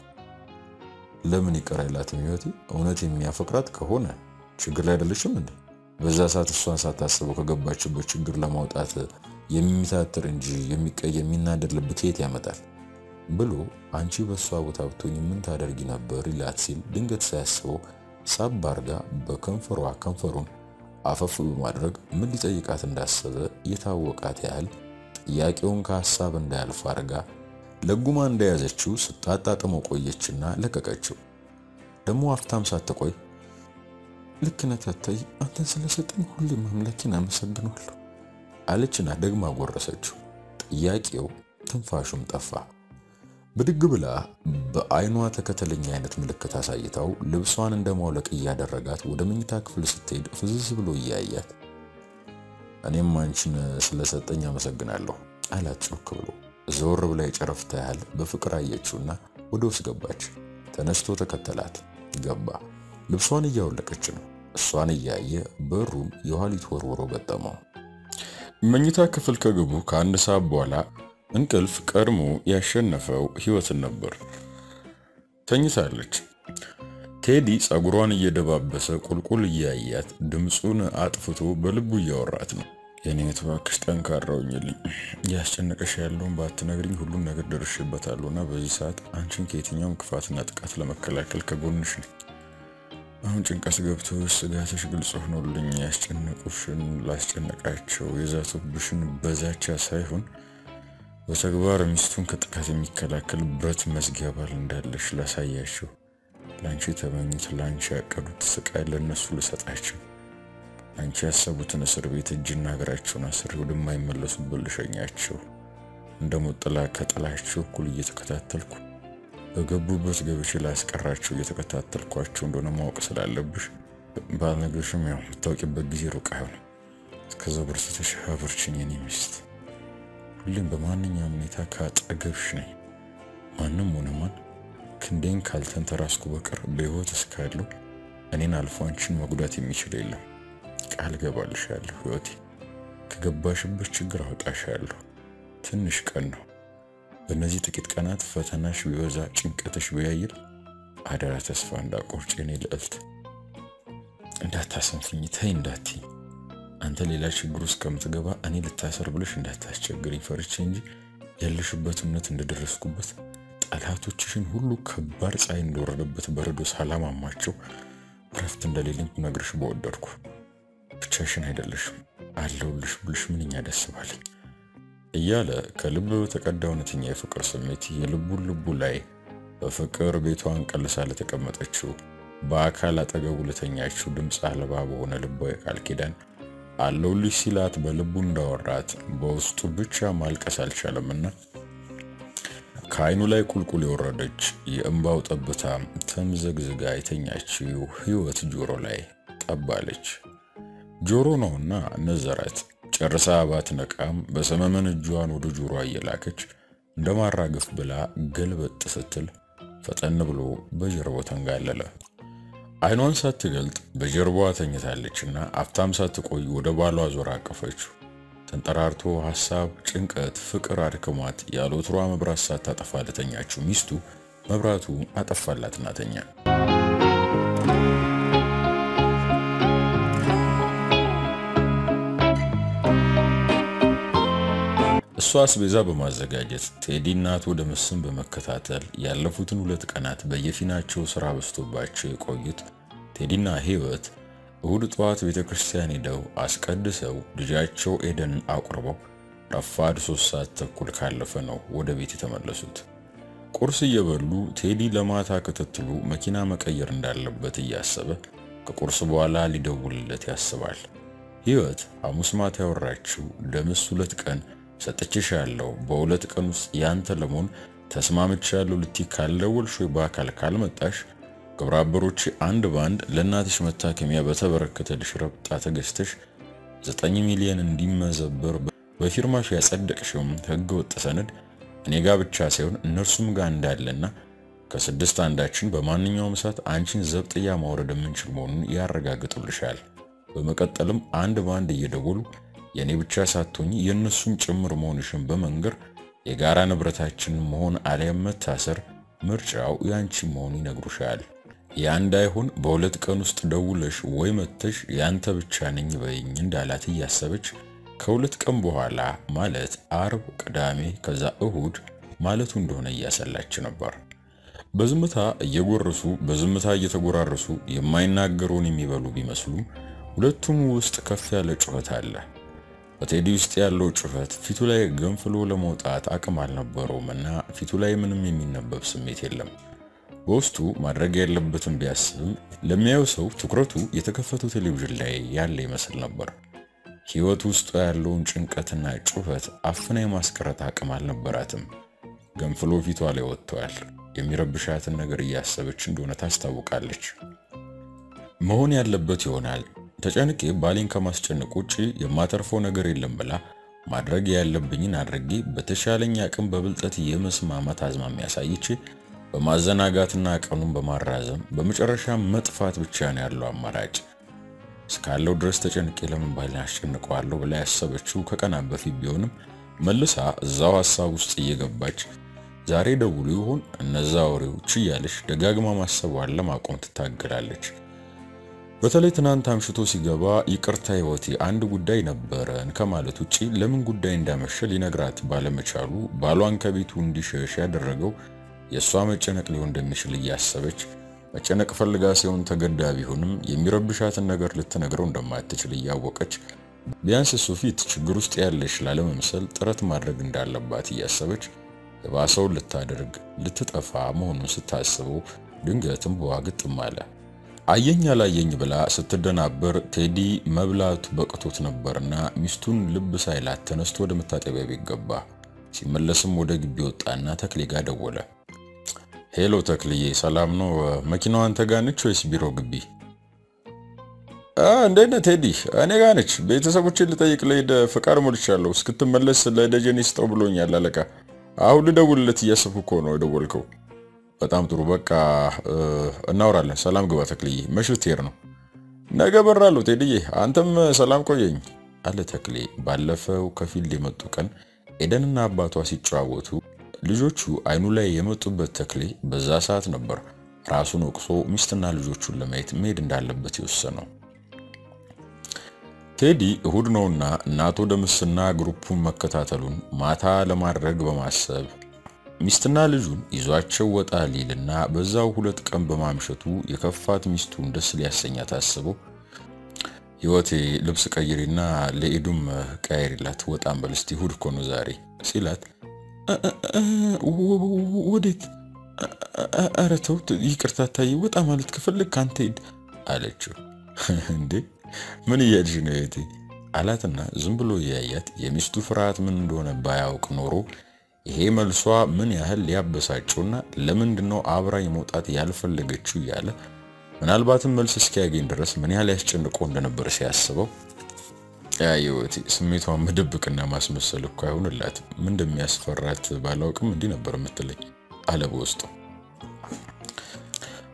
ለምን ይቅር አይላትም? ህይወቴ እውነት የሚያፈቅራት ከሆነ ችግር ላይ አይደለሽም እንዴ? በዛ ሰዓት እሷን ሳታስበው ከገባችበት ችግር ለማውጣት የሚታትር እንጂ የሚቀየም የሚናደድ ልብ ከየት ያመጣል? ብሎ አንቺ በእሷ ቦታ ብትሆኝ ምን ታደርጊ ነበር ይላት ሲል ድንገት ሳያስበው ሳብ አርጋ በከንፈሯ ከንፈሩን አፈፍ በማድረግ ምን ሊጠይቃት እንዳሰበ የታወቃት ያህል ጥያቄውን ከሀሳብ እንዳያልፍ አርጋ ለጉማ እንደያዘችው ስታጣጥመው ቆየችና ለቀቀችው። ደግሞ አፍታም ሳትቆይ ልክ ነህ ታታይ፣ አንተን ስለሰጠኝ ሁሌም አምላኬን አመሰግናለሁ አለችና ደግማ ጎረሰችው። ጥያቄው ትንፋሹም ጠፋ። ብድግ ብላ በአይኗ ተከተለኛ አይነት ምልክት አሳይታው ልብሷን እንደ ማውለቅ እያደረጋት ወደ መኝታ ክፍል ስትሄድ ፍዝዝ ብሎ እያያት እኔም አንቺን ስለሰጠኝ አመሰግናለሁ አላት ጮክ ብሎ። ዘወር ብላ የጨረፍታ ያህል በፍቅር አየችውና ወደ ውስጥ ገባች። ተነስቶ ተከተላት። ገባ። ልብሷን እያወለቀች ነው። እሷን እያየ በሩን የኋሊት ወርውሮ ገጠመው። መኝታ ክፍል ከገቡ ከአንድ ሰዓት በኋላ እንቅልፍ ቀድሞ ያሸነፈው ህይወትን ነበር። ተኝታለች። ቴዲ ጸጉሯን እየደባበሰ ቁልቁል እያያት ድምፁን አጥፍቶ በልቡ እያወራት ነው። የኔ እባክሽ ጠንካራውኝልኝ እያስጨነቀሽ ያለውን ባትነግሪኝ ሁሉን ነገር ደርሼበታለሁ እና በዚህ ሰዓት አንቺን ከየትኛውም ክፋትና ጥቃት ለመከላከል ከጎንሽ ነኝ። አሁን ጭንቀት ገብቶ ስጋትሽ ግልጽ ሆኖልኝ ያስጨነቁሽን ላስጨነቃቸው የዛቱብሽን በዛቻ ሳይሆን በተግባር ሚስቱን ከጥቃት የሚከላከል ብረት መዝጊያ ባል እንዳለሽ ላሳያቸው፣ ለአንቺ የተመኙት ለአንቺ ያቀዱት ስቃይ ለእነሱ ልሰጣቸው፣ አንቺ ያሰቡትን እስር ቤት እጅና እግራቸውን አስሬ ወደማይመለሱበት ልሸኛቸው፣ እንደ ሞት ጥላ ከጥላቸው እኩል እየተከታተልኩ በገቡበት ገብቼ ላስቀራቸው እየተከታተልኳቸው እንደሆነ ማወቅ ስላለብሽ ባልነግርሽም ያው የምታውቂበት ጊዜ ሩቅ አይሆንም። እስከዛው በርትተሽ አብርችኝ የኔ ሚስት ሁሌም በማንኛውም ሁኔታ ከአጠገብሽ ነኝ። ማንም ሆነ ማን ክንዴን ካልተንተራስኩ በቀር በሕይወት እስካለሁ እኔን አልፎ አንቺን መጉዳት የሚችል የለም። ቃል ገባልሻለሁ ሕይወቴ፣ ከገባሽበት ችግር አወጣሻለሁ። ትንሽ ቀን ነው። በእነዚህ ጥቂት ቀናት ፈተናሽ ቢበዛ፣ ጭንቀትሽ ቢያይል አደራ ተስፋ እንዳቆርጭ የኔ ልዕልት። እንዳታሰንፍኝ፣ ተይ እንዳትይ አንተ ሌላ ችግር ውስጥ ከምትገባ እኔ ልታሰር ብለሽ እንዳታስቸግርኝ ፈርቼ እንጂ ያለሽበት እምነት እንደደረስኩበት ጠላቶችሽን ሁሉ ከባድ ፀሐይ እንደወረደበት በረዶ ሳላማማቸው እረፍት እንደሌለኝ ነግርሽ በወደድኩ። ብቻሽን አይደለሽም አለሁልሽ ብልሽ ምንኛ ደስ ባለኝ እያለ ከልብ በተቀዳ እውነተኛ የፍቅር ስሜት የልቡን ልቡ ላይ በፍቅር ቤቷን ቀልሳ ለተቀመጠችው በአካል አጠገቡ ለተኛችው ድምፅ አልባ በሆነ ልባዊ ቃል ኪዳን አለውልሽ ሲላት በልቡ እንዳወራት በውስጡ ብቻ ማልቀስ አልቻለምና ከዓይኑ ላይ ቁልቁል የወረደች የእንባው ጠብታ ተምዘግዝጋ የተኛችው ሕይወት ጆሮ ላይ ጠባለች። ጆሮ ነውና ነዘራት። ጨርሳ ባትነቃም በሰመመን እጇን ወደ ጆሮ እየላከች እንደ ማራገፍ ብላ ገልበጥ ስትል ፈጠን ብሎ በጀርባው ተንጋለለ። አይኗን ሳትገልጥ በጀርባዋ ተኝታለችና አፍታም ሳትቆይ ወደ ባሏ ዞር አቀፈችው። ተንጠራርቶ ሐሳብ፣ ጭንቀት፣ ፍቅር አድክሟት ያለ ወትሯ መብራት ሳታጠፋ ለተኛችው ሚስቱ መብራቱ አጠፋላትና ተኛ። እሷ አስቤዛ በማዘጋጀት ቴዲ እናቱ ወደ ምስም በመከታተል ያለፉትን ሁለት ቀናት በየፊናቸው ስራ በዝቶባቸው የቆዩት ቴዲና ህይወት እሁድ ጠዋት ቤተ ክርስቲያን ሄደው አስቀድሰው ልጃቸው ኤደንን አቁርበው ረፋድ ሶስት ሰዓት ተኩል ካለፈ ነው ወደ ቤት የተመለሱት። ቁርስ እየበሉ ቴዲ ለማታ ክትትሉ መኪና መቀየር እንዳለበት እያሰበ ከቁርስ በኋላ ሊደውልለት ያስባል። ህይወት ሐሙስ ማታ ያወራችው ደምስ ሁለት ቀን ሰጥቼሻለሁ፣ በሁለት ቀን ውስጥ ያንተ ለመሆን ተስማምቻለሁ ልትይ ካልደወልሽ ወይ በአካል ካልመጣሽ ግብረ አበሮቼ አንድ ባንድ ለእናትሽ መታከሚያ በተበረከተልሽ ረብጣ ተገዝተሽ ዘጠኝ ሚሊዮን እንዲመዘበር በፊርማሽ ያጸደቅሽውም ህገ ወጥ ሰነድ እኔ ጋ ብቻ ሳይሆን እነርሱም ጋር እንዳለና ከስድስት አንዳችን በማንኛውም ሰዓት አንቺን ዘብጥያ ማውረድ የምንችል መሆኑን ያረጋግጡልሻል። በመቀጠልም አንድ ባንድ እየደወሉ የእኔ ብቻ ሳትሆኝ የእነሱም ጭምር መሆንሽን በመንገር የጋራ ንብረታችን መሆን አሊያም መታሰር ምርጫው ያንቺ መሆኑ ይነግሩሻል። ያ እንዳይሆን በሁለት ቀን ውስጥ ደውለሽ ወይ መተሽ ያንተ ብቻ ነኝ በይኝ እንዳላት እያሰበች ከሁለት ቀን በኋላ ማለት አርብ፣ ቅዳሜ ከዛ እሁድ ማለቱ እንደሆነ እያሰላች ነበር። በዝምታ እየጎረሱ በዝምታ እየተጎራረሱ የማይናገሩን የሚበሉ ቢመስሉም ሁለቱም ውስጥ ከፍ ያለ ጩኸት አለ። በቴዲ ውስጥ ያለው ጩኸት ፊቱ ላይ ገንፍሎ ለመውጣት አቅም አልነበረውም እና ፊቱ ላይ ምንም የሚነበብ ስሜት የለም። በውስጡ ማድረግ ያለበትን ቢያስብም ለሚያየው ሰው ትኩረቱ የተከፈተው ቴሌቪዥን ላይ ያለ ይመስል ነበር። ሕይወት ውስጡ ያለውን ጭንቀትና ጩኸት አፍና የማስቀረት አቅም አልነበራትም። ገንፍሎ ፊቷ ላይ ወጥተዋል። የሚረብሻትን ነገር እያሰበች እንደሆነ ታስታውቃለች። መሆን ያለበት ይሆናል ተጨንቄ ባሌን ከማስጨነቅ ውጭ የማተርፈው ነገር የለም ብላ ማድረግ ያለብኝን አድርጌ በተሻለኝ አቅም በብልጠት የመስማማት አዝማሚያ አሳይቼ በማዘናጋትና ቀኑን በማራዘም በመጨረሻ መጥፋት ብቻ ነው ያለው አማራጭ። እስካለው ድረስ ተጨንቄ ለምን ባሌን አስጨንቀዋለሁ ብላ ያሰበችው ከቀናት በፊት ቢሆንም መልሳ እዛው ሀሳብ ውስጥ እየገባች ዛሬ ደውሉ ይሆን እነዛ ወሬዎች እያለች ደጋግማ ማሰቧን ለማቆም ትታገላለች። በተለይ ትናንት አምሽቶ ሲገባ ይቅርታ ህይወቴ አንድ ጉዳይ ነበረን ከማለት ውጪ ለምን ጉዳይ እንዳመሸ ሊነግራት ባለመቻሉ ባሏን ከቤቱ እንዲሸሽ ያደረገው የእሷ መጨነቅ ሊሆን እንደሚችል እያሰበች መጨነቅ ፈልጋ ሲሆን ተገዳ ቢሆንም የሚረብሻትን ነገር ልትነግረው እንደማትችል እያወቀች ቢያንስ እሱ ፊት ችግር ውስጥ ያለች ላለመምሰል ጥረት ማድረግ እንዳለባት እያሰበች የባሰውን ልታደርግ ልትጠፋ መሆኑን ስታስበው ድንገትም በዋ ግጥም አለ። አየኝ አላየኝ ብላ ስትደናበር ቴዲ መብላቱ በቅቶት ነበርና ሚስቱን ልብ ሳይላት ተነስቶ ወደ መታጠቢያ ቤት ገባ። ሲመለስም ወደ ግቢ ወጣና ተክሌ ጋር ደወለ። ሄሎ ተክልዬ፣ ሰላም ነው? መኪናዋ አንተ ጋ ነች ወይስ ቢሮ ግቢ? እንዴት ነህ ቴዲ? እኔ ጋ ነች። ቤተሰቦችን ልጠይቅ ልሄድ ፍቃድ ሞልቻለሁ። እስክትመለስ ለደጀኔ ስጠው ብሎኛል አለቃ። አሁን ልደውልለት እያሰብኩ እኮ ነው የደወልከው። በጣም ጥሩ በቃ እናወራለን። ሰላም ግባ ተክልዬ። መች ልትሄድ ነው? ነገ በራለሁ ቴድዬ፣ አንተም ሰላም ቆየኝ አለ ተክሌ። ባለፈው ከፊልድ የመጡ ቀን ኤደንና አባቷ ሲጨዋወቱ ልጆቹ አይኑ ላይ የመጡበት ተክሌ በዛ ሰዓት ነበር ራሱን ወቅሶ ሚስትና ልጆቹን ለማየት መሄድ እንዳለበት የወሰነው። ቴዲ እሁድ ነውና እናቶ ደምስና ግሩፑን መከታተሉን ማታ ለማድረግ በማሰብ ሚስትና ልጁን ይዟቸው ወጣ ሊልና በዛው ሁለት ቀን በማምሸቱ የከፋት ሚስቱን ደስ ሊያሰኛት አስበው ህይወቴ ልብስ ቀይሪና ለኤዱም ቀያሪላት ወጣም በል እስቲ እሁድ እኮ ነው ዛሬ ሲላት ወዴት? ኧረ ተው ይቅርታ ታዬ፣ ወጣ ማለት ከፈለግ ካንተ ሂድ አለችው። እንዴ ምን እያልሽ ነው እህቴ አላትና ዝም ብሎ እያያት የሚስቱ ፍርሃት ምን እንደሆነ ባያውቅ ኖሮ ይሄ መልሷ ምን ያህል ሊያበሳጨውና ለምንድን ነው አብራኝ መውጣት ያልፈለገችው እያለ ምናልባትም መልስ እስኪያገኝ ድረስ ምን ያህል ያስጨንቀው እንደነበር ሲያስበው ያየወቲ ስሜቷን መደብቅና ማስመሰል እኮ አይሆንላትም። ምን እንደሚያስፈራት ባላውቅም እንዲህ ነበር የምትለኝ አለ በውስጡ።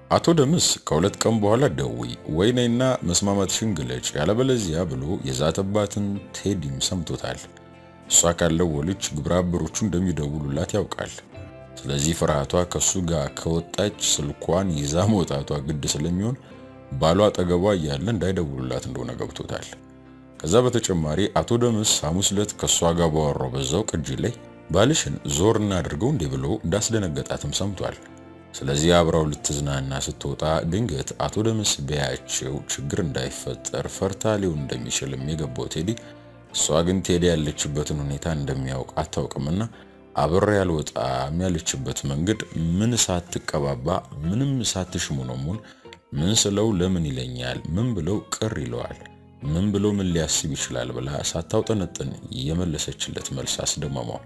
አቶ ደምስ ከሁለት ቀን በኋላ ደውይ ወይኔና መስማማትሽን ግለጭ ያለበለዚያ ብሎ የዛተባትን ቴዲም ሰምቶታል። እሷ ካልደወለች ግብረ አበሮቹ እንደሚደውሉላት ያውቃል። ስለዚህ ፍርሃቷ ከሱ ጋር ከወጣች ስልኳን ይዛ መውጣቷ ግድ ስለሚሆን ባሏ አጠገቧ እያለ እንዳይደውሉላት እንደሆነ ገብቶታል። ከዛ በተጨማሪ አቶ ደምስ ሐሙስ ዕለት ከእሷ ጋር ባወራው በዛው ቅጂ ላይ ባልሽን ዞር እናድርገው እንዲህ ብሎ እንዳስደነገጣትም ሰምቷል። ስለዚህ አብራው ልትዝናና ስትወጣ ድንገት አቶ ደምስ ቢያያቸው ችግር እንዳይፈጠር ፈርታ ሊሆን እንደሚችልም የገባው ቴዲ እሷ ግን ቴዲ ያለችበትን ሁኔታ እንደሚያውቅ አታውቅምና አብሬ ያልወጣም ያለችበት መንገድ ምን ሳትቀባባ ምንም ሳትሽሙነሙን ምን ስለው ለምን ይለኛል፣ ምን ብለው ቅር ይለዋል፣ ምን ብለው ምን ሊያስብ ይችላል ብላ ሳታውጠነጥን የመለሰችለት መልስ አስደመመው።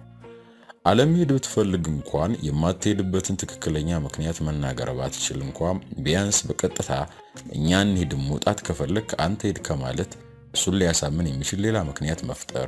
አለመሄድ ብትፈልግ እንኳን የማትሄድበትን ትክክለኛ ምክንያት መናገር ባትችል እንኳን ቢያንስ በቀጥታ እኛ እንሄድም መውጣት ከፈለግ አንተ ሄድ ከማለት እሱን ሊያሳምን የሚችል ሌላ ምክንያት መፍጠር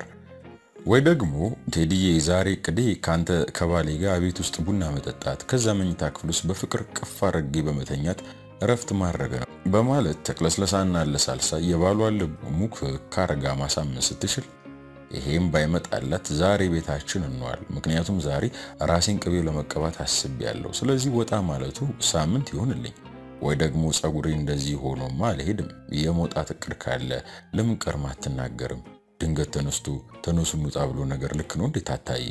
ወይ ደግሞ ቴዲዬ ዛሬ ቅዴ ካንተ ከባሌ ጋር ቤት ውስጥ ቡና መጠጣት ከዛ መኝታ ክፍል ውስጥ በፍቅር ቅፍ አድርጌ በመተኛት እረፍት ማድረግ ነው በማለት ተቅለስለሳና ለሳልሳ የባሏን ልብ ሙክ ካረጋ ማሳመን ስትችል ይሄም ባይመጣላት ዛሬ ቤታችን እንዋል፣ ምክንያቱም ዛሬ ራሴን ቅቤው ለመቀባት አስቤያለሁ። ስለዚህ ወጣ ማለቱ ሳምንት ይሆንልኝ ወይ ደግሞ ጸጉሬ እንደዚህ ሆኖማ አልሄድም። የመውጣት እቅድ ካለ ለምን ቀርማ አትናገርም? ድንገት ተነስቶ ተነሱ እንውጣ ብሎ ነገር ልክ ነው እንዴት አታየ?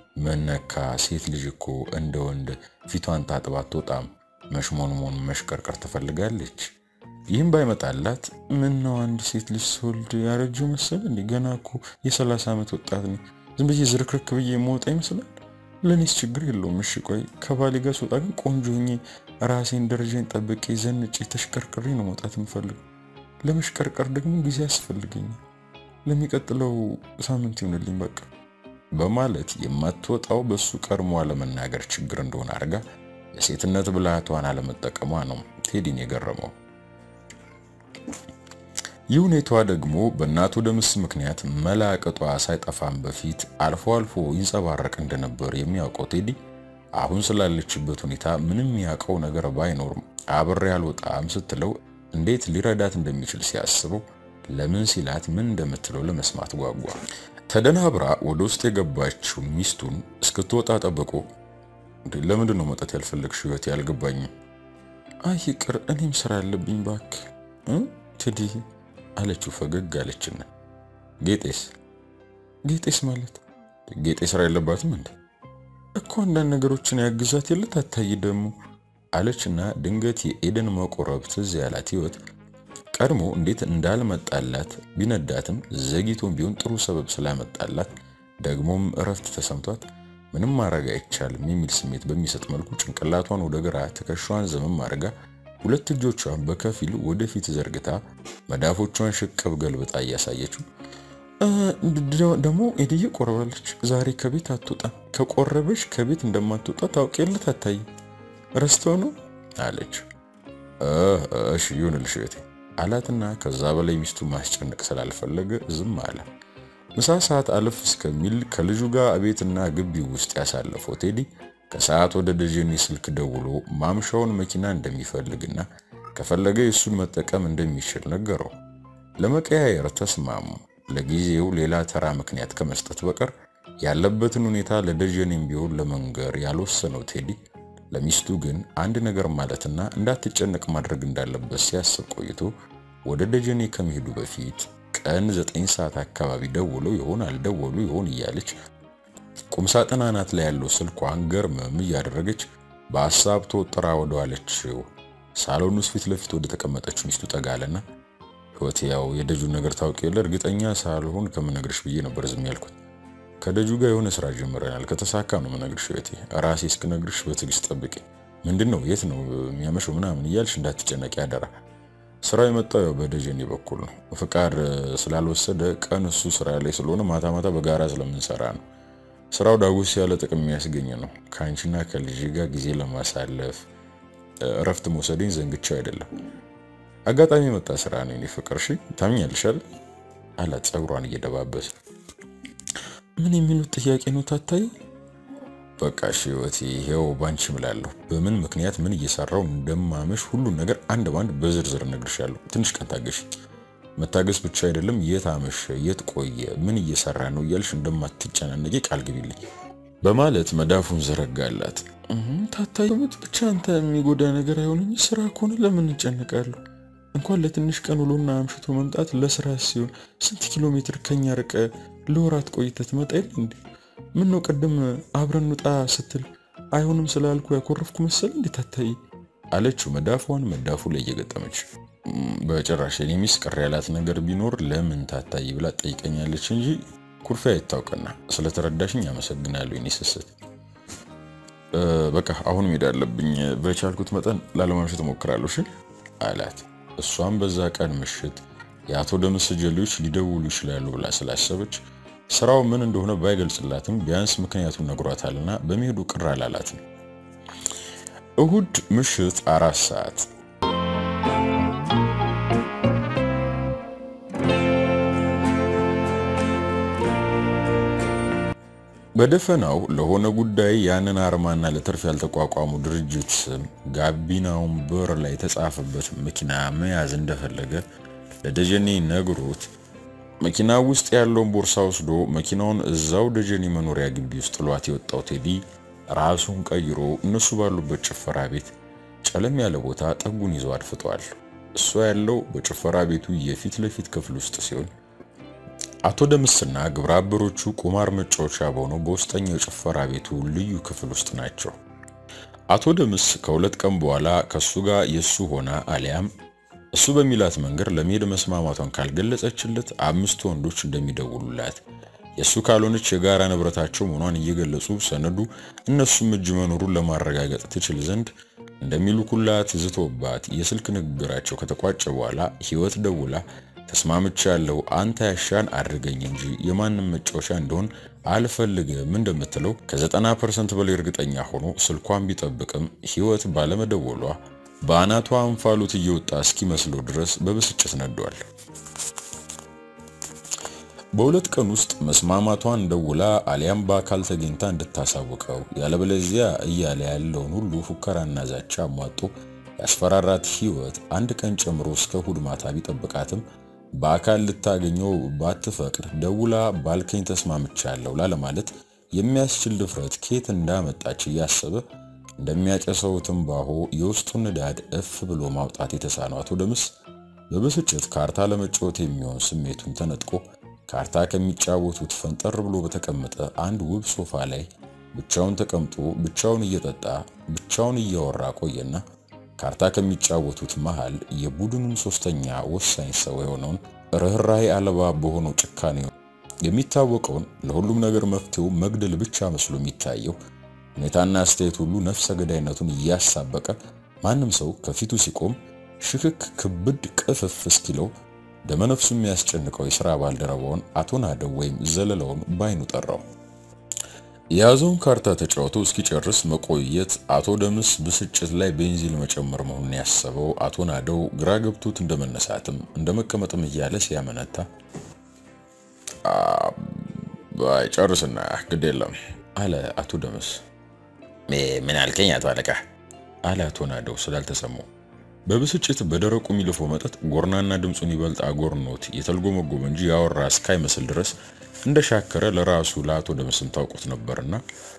መነካ ሴት ልጅ እኮ እንደ ወንድ ፊቷን ታጥባ አትወጣም። መሽሞንሞን መሽቀርቀር ትፈልጋለች። ይህም ባይመጣላት ምን ነው አንድ ሴት ልጅ ስወልድ ያረጀው መሰል እንዲ ገና እኮ የሰላሳ ዓመት ወጣት ነኝ። ዝም ብዬ ዝርክርክ ብዬ መውጣ ይመስላል። ለእኔስ ችግር የለውም። እሺ ቆይ ከባሌ ጋር ስወጣ ግን ቆንጆ ሆኜ ራሴን ደረጃን ጠብቄ ዘንጬ ተሽቀርቅሬ ነው መውጣት የምፈልገው። ለመሽቀርቀር ደግሞ ጊዜ ያስፈልገኛል። ለሚቀጥለው ሳምንት ይሆንልኝ በቃ በማለት የማትወጣው በሱ ቀድሞ አለመናገር ችግር እንደሆነ አድርጋ የሴትነት ብልሃቷን አለመጠቀሟ ነው ቴዲን የገረመው። ይህ ሁኔታዋ ደግሞ በእናቱ ደምስ ምክንያት መላቀጧ ሳይጠፋም በፊት አልፎ አልፎ ይንጸባረቅ እንደነበር የሚያውቀው ቴዲ አሁን ስላለችበት ሁኔታ ምንም ያውቀው ነገር ባይኖርም አብሬ አልወጣም ስትለው እንዴት ሊረዳት እንደሚችል ሲያስበው ለምን ሲላት ምን እንደምትለው ለመስማት ጓጓ። ተደናብራ ወደ ውስጥ የገባችው ሚስቱን እስክትወጣ ጠብቆ ለምንድን ነው መውጣት ያልፈለግሽ? ህይወት ያልገባኝም። አይ ይቅር፣ እኔም ስራ ያለብኝ ባክ ቴዲ አለችው። ፈገግ አለችና ጌጤስ? ጌጤስ ማለት ጌጤ ስራ የለባትም እንዴ? እኮ አንዳንድ ነገሮችን ያግዛት የለ ታታይ ደግሞ አለችና ድንገት የኤደን መቆረብ ትዝ ያላት ህይወት ቀድሞ እንዴት እንዳልመጣላት ቢነዳትም ዘግይቶም ቢሆን ጥሩ ሰበብ ስላመጣላት ደግሞም እረፍት ተሰምቷት ምንም ማድረግ አይቻልም የሚል ስሜት በሚሰጥ መልኩ ጭንቅላቷን ወደ ግራ ትከሻዋን ዘመም አድርጋ ሁለት እጆቿን በከፊል ወደፊት ዘርግታ መዳፎቿን ሽቅብ ገልብጣ እያሳየችው ደግሞ ኤድዬ ቆርባለች። ዛሬ ከቤት አትወጣም። ከቆረበች ከቤት እንደማትወጣ ታውቂለት አታይ ረስተው ነው አለች። እሺ ይሁንልሽ እህቴ አላትና ከዛ በላይ ሚስቱ ማስጨነቅ ስላልፈለገ ዝም አለ። ምሳ ሰዓት አለፍ እስከሚል ከልጁ ጋር ቤትና ግቢው ውስጥ ያሳለፈው ቴዲ ከሰዓት ወደ ደጀኔ ስልክ ደውሎ ማምሻውን መኪና እንደሚፈልግና ከፈለገ የእሱን መጠቀም እንደሚችል ነገረው። ለመቀያየር ተስማሙ። ለጊዜው ሌላ ተራ ምክንያት ከመስጠት በቀር ያለበትን ሁኔታ ለደጀኔም ቢሆን ለመንገር ያልወሰነው ቴዲ ለሚስቱ ግን አንድ ነገር ማለትና እንዳትጨነቅ ማድረግ እንዳለበት ሲያስብ ቆይቶ ወደ ደጀኔ ከመሄዱ በፊት ቀን ዘጠኝ ሰዓት አካባቢ ደውለው ይሆን አልደወሉ ይሆን እያለች ቁምሳጥን አናት ላይ ያለው ስልኳን ገርመም እያደረገች በሀሳብ ተወጥራ ወደዋለችው ሳሎን ውስጥ ፊት ለፊት ወደ ተቀመጠችው ሚስቱ ጠጋለና ህይወት፣ ያው የደጁን ነገር ታውቂ የለ እርግጠኛ ሳልሆን ከምነግርሽ ብዬ ነበር ዝም ያልኩት። ከደጁ ጋር የሆነ ስራ ጀምረናል። ከተሳካ ነው የምነግርሽ ህይወቴ። ራሴ እስክነግርሽ በትዕግስት ጠብቂ። ምንድን ነው የት ነው የሚያመሸው ምናምን እያልሽ እንዳትጨነቂ አደራ። ስራው የመጣው ያው በደጀኔ በኩል ነው። ፍቃድ ስላልወሰደ ቀን እሱ ስራ ላይ ስለሆነ ማታ ማታ በጋራ ስለምንሰራ ነው። ስራው ዳጎስ ያለ ጥቅም የሚያስገኝ ነው። ከአንቺና ከልጅ ጋር ጊዜ ለማሳለፍ እረፍት መውሰድኝ ዘንግቻው አይደለም። አጋጣሚ የመጣ ስራ ነው የኔ ፍቅር። እሺ ታምኛልሻል አላት ጸጉሯን እየደባበሰ። ምን የሚሉት ጥያቄ ነው ታታይ? በቃ እሺ ህይወቴ፣ ይሄው ባንቺ እምላለሁ። በምን ምክንያት ምን እየሰራው እንደማመሽ ሁሉን ነገር አንድ ባንድ በዝርዝር እነግርሻለሁ። ትንሽ ቀን ታገሽ። መታገስ ብቻ አይደለም፣ የት አመሸ፣ የት ቆየ፣ ምን እየሰራ ነው እያልሽ እንደማትጨናነቂ ቃል ግቢልኝ በማለት መዳፉን ዘረጋላት። ታታዩት ብቻ አንተ የሚጎዳ ነገር አይሆንኝ። ስራ ከሆነ ለምን እንጨነቃለሁ? እንኳን ለትንሽ ቀን ውሎና አምሽቶ መምጣት ለስራ ሲሆን ስንት ኪሎ ሜትር ከኛ ርቀ ለወራት ቆይተ ትመጣ የለ እንዴ? ምን ነው ቅድም አብረን ውጣ ስትል አይሆንም ስላልኩ ያኮረፍኩ መሰል እንዴ ታታይ አለችው መዳፏን መዳፉ ላይ እየገጠመች። በጭራሽ የኔ ሚስት ቅር ያላት ነገር ቢኖር ለምን ታታይ ብላ ጠይቀኛለች እንጂ ኩርፊያ ይታውቅና ስለተረዳሽኝ አመሰግናለሁ። የኔ ስስት በቃ አሁን መሄድ አለብኝ። በቻልኩት መጠን ላለማምሸት እሞክራለሁ እሺ አላት። እሷም በዛ ቀን ምሽት የአቶ ደምስ ጀሌዎች ሊደውሉ ይችላሉ ብላ ስላሰበች ስራው ምን እንደሆነ ባይገልጽላትም ቢያንስ ምክንያቱን ነግሯታልና በመሄዱ ቅር አላላትም። እሁድ ምሽት አራት ሰዓት በደፈናው ለሆነ ጉዳይ ያንን አርማና ለትርፍ ያልተቋቋሙ ድርጅት ስም ጋቢናውን በር ላይ የተጻፈበት መኪና መያዝ እንደፈለገ ለደጀኔ ነግሮት መኪና ውስጥ ያለውን ቦርሳ ወስዶ መኪናውን እዛው ደጀኔ መኖሪያ ግቢ ውስጥ ጥሏት የወጣው ቴዲ ራሱን ቀይሮ እነሱ ባሉበት ጭፈራ ቤት ጨለም ያለ ቦታ ጠጉን ይዞ አድፍጧል። እሷ ያለው በጭፈራ ቤቱ የፊት ለፊት ክፍል ውስጥ ሲሆን አቶ ደምስና ግብረ አበሮቹ ቁማር መጫወቻ በሆነው በውስጠኛው የጭፈራ ቤቱ ልዩ ክፍል ውስጥ ናቸው። አቶ ደምስ ከሁለት ቀን በኋላ ከሱ ጋር የሱ ሆና አሊያም እሱ በሚላት መንገድ ለመሄድ መስማማቷን ካልገለጸችለት አምስት ወንዶች እንደሚደውሉላት የእሱ ካልሆነች የጋራ ንብረታቸው መሆኗን እየገለጹ ሰነዱ እነሱም እጅ መኖሩን ለማረጋገጥ ትችል ዘንድ እንደሚልኩላት ዝቶባት የስልክ ንግግራቸው ከተቋጨ በኋላ ህይወት ደውላ ተስማምቻ ያለው አንተ ያሻን አድርገኝ እንጂ የማንም መጫወቻ እንደሆን አልፈልግም እንደምትለው ከዘጠና ፐርሰንት በላይ እርግጠኛ ሆኖ ስልኳን ቢጠብቅም ህይወት ባለመደወሏ በአናቷ እንፋሎት እየወጣ እስኪመስለው ድረስ በብስጭት ነዷል። በሁለት ቀን ውስጥ መስማማቷን ደውላ አሊያም በአካል ተገኝታ እንድታሳውቀው ያለበለዚያ እያለ ያለውን ሁሉ ፉከራና ዛቻ አሟጦ ያስፈራራት ህይወት አንድ ቀን ጨምሮ እስከ እሁድ ማታ ቢጠብቃትም በአካል ልታገኘው ባትፈቅድ ደውላ ባልከኝ ተስማምቻለሁ ላለማለት የሚያስችል ድፍረት ከየት እንዳመጣች እያሰበ እንደሚያጨሰው ትንባሆ የውስጡን ንዳድ እፍ ብሎ ማውጣት የተሳነው አቶ ደምስ በብስጭት ካርታ ለመጫወት የሚሆን ስሜቱን ተነጥቆ ካርታ ከሚጫወቱት ፈንጠር ብሎ በተቀመጠ አንድ ውብ ሶፋ ላይ ብቻውን ተቀምጦ ብቻውን እየጠጣ ብቻውን እያወራ ቆየና ካርታ ከሚጫወቱት መሃል የቡድኑን ሶስተኛ ወሳኝ ሰው የሆነውን ርኅራኄ አልባ በሆነው ጭካኔ የሚታወቀውን ለሁሉም ነገር መፍትሄው መግደል ብቻ መስሎ የሚታየው ሁኔታና አስተያየት ሁሉ ነፍሰ ገዳይነቱን እያሳበቀ ማንም ሰው ከፊቱ ሲቆም ሽክክ ክብድ ቅፍፍ እስኪለው ደመነፍሱ የሚያስጨንቀው የሥራ ባልደረባውን አቶ ናደው ወይም ዘለለውን ባይኑ ጠራው። የያዘውን ካርታ ተጫውቶ እስኪጨርስ መቆየት አቶ ደምስ ብስጭት ላይ ቤንዚን መጨመር መሆኑን ያሰበው አቶ ናደው ግራ ገብቶት እንደመነሳትም እንደመቀመጥም እያለ ሲያመነታ ጨርስና ግድ የለም አለ አቶ ደምስ። ምን አልከኝ አቶ አለቃ? አለ አቶ ናደው ስላልተሰማው በብስጭት በደረቁ የሚልፈው መጠጥ ጎርናና ድምፁን ይበልጥ አጎርኖት የተልጎመጎመ እንጂ ያወራ እስካይመስል ድረስ እንደሻከረ ለራሱ ለአቶ ደምስም ታውቁት ነበርና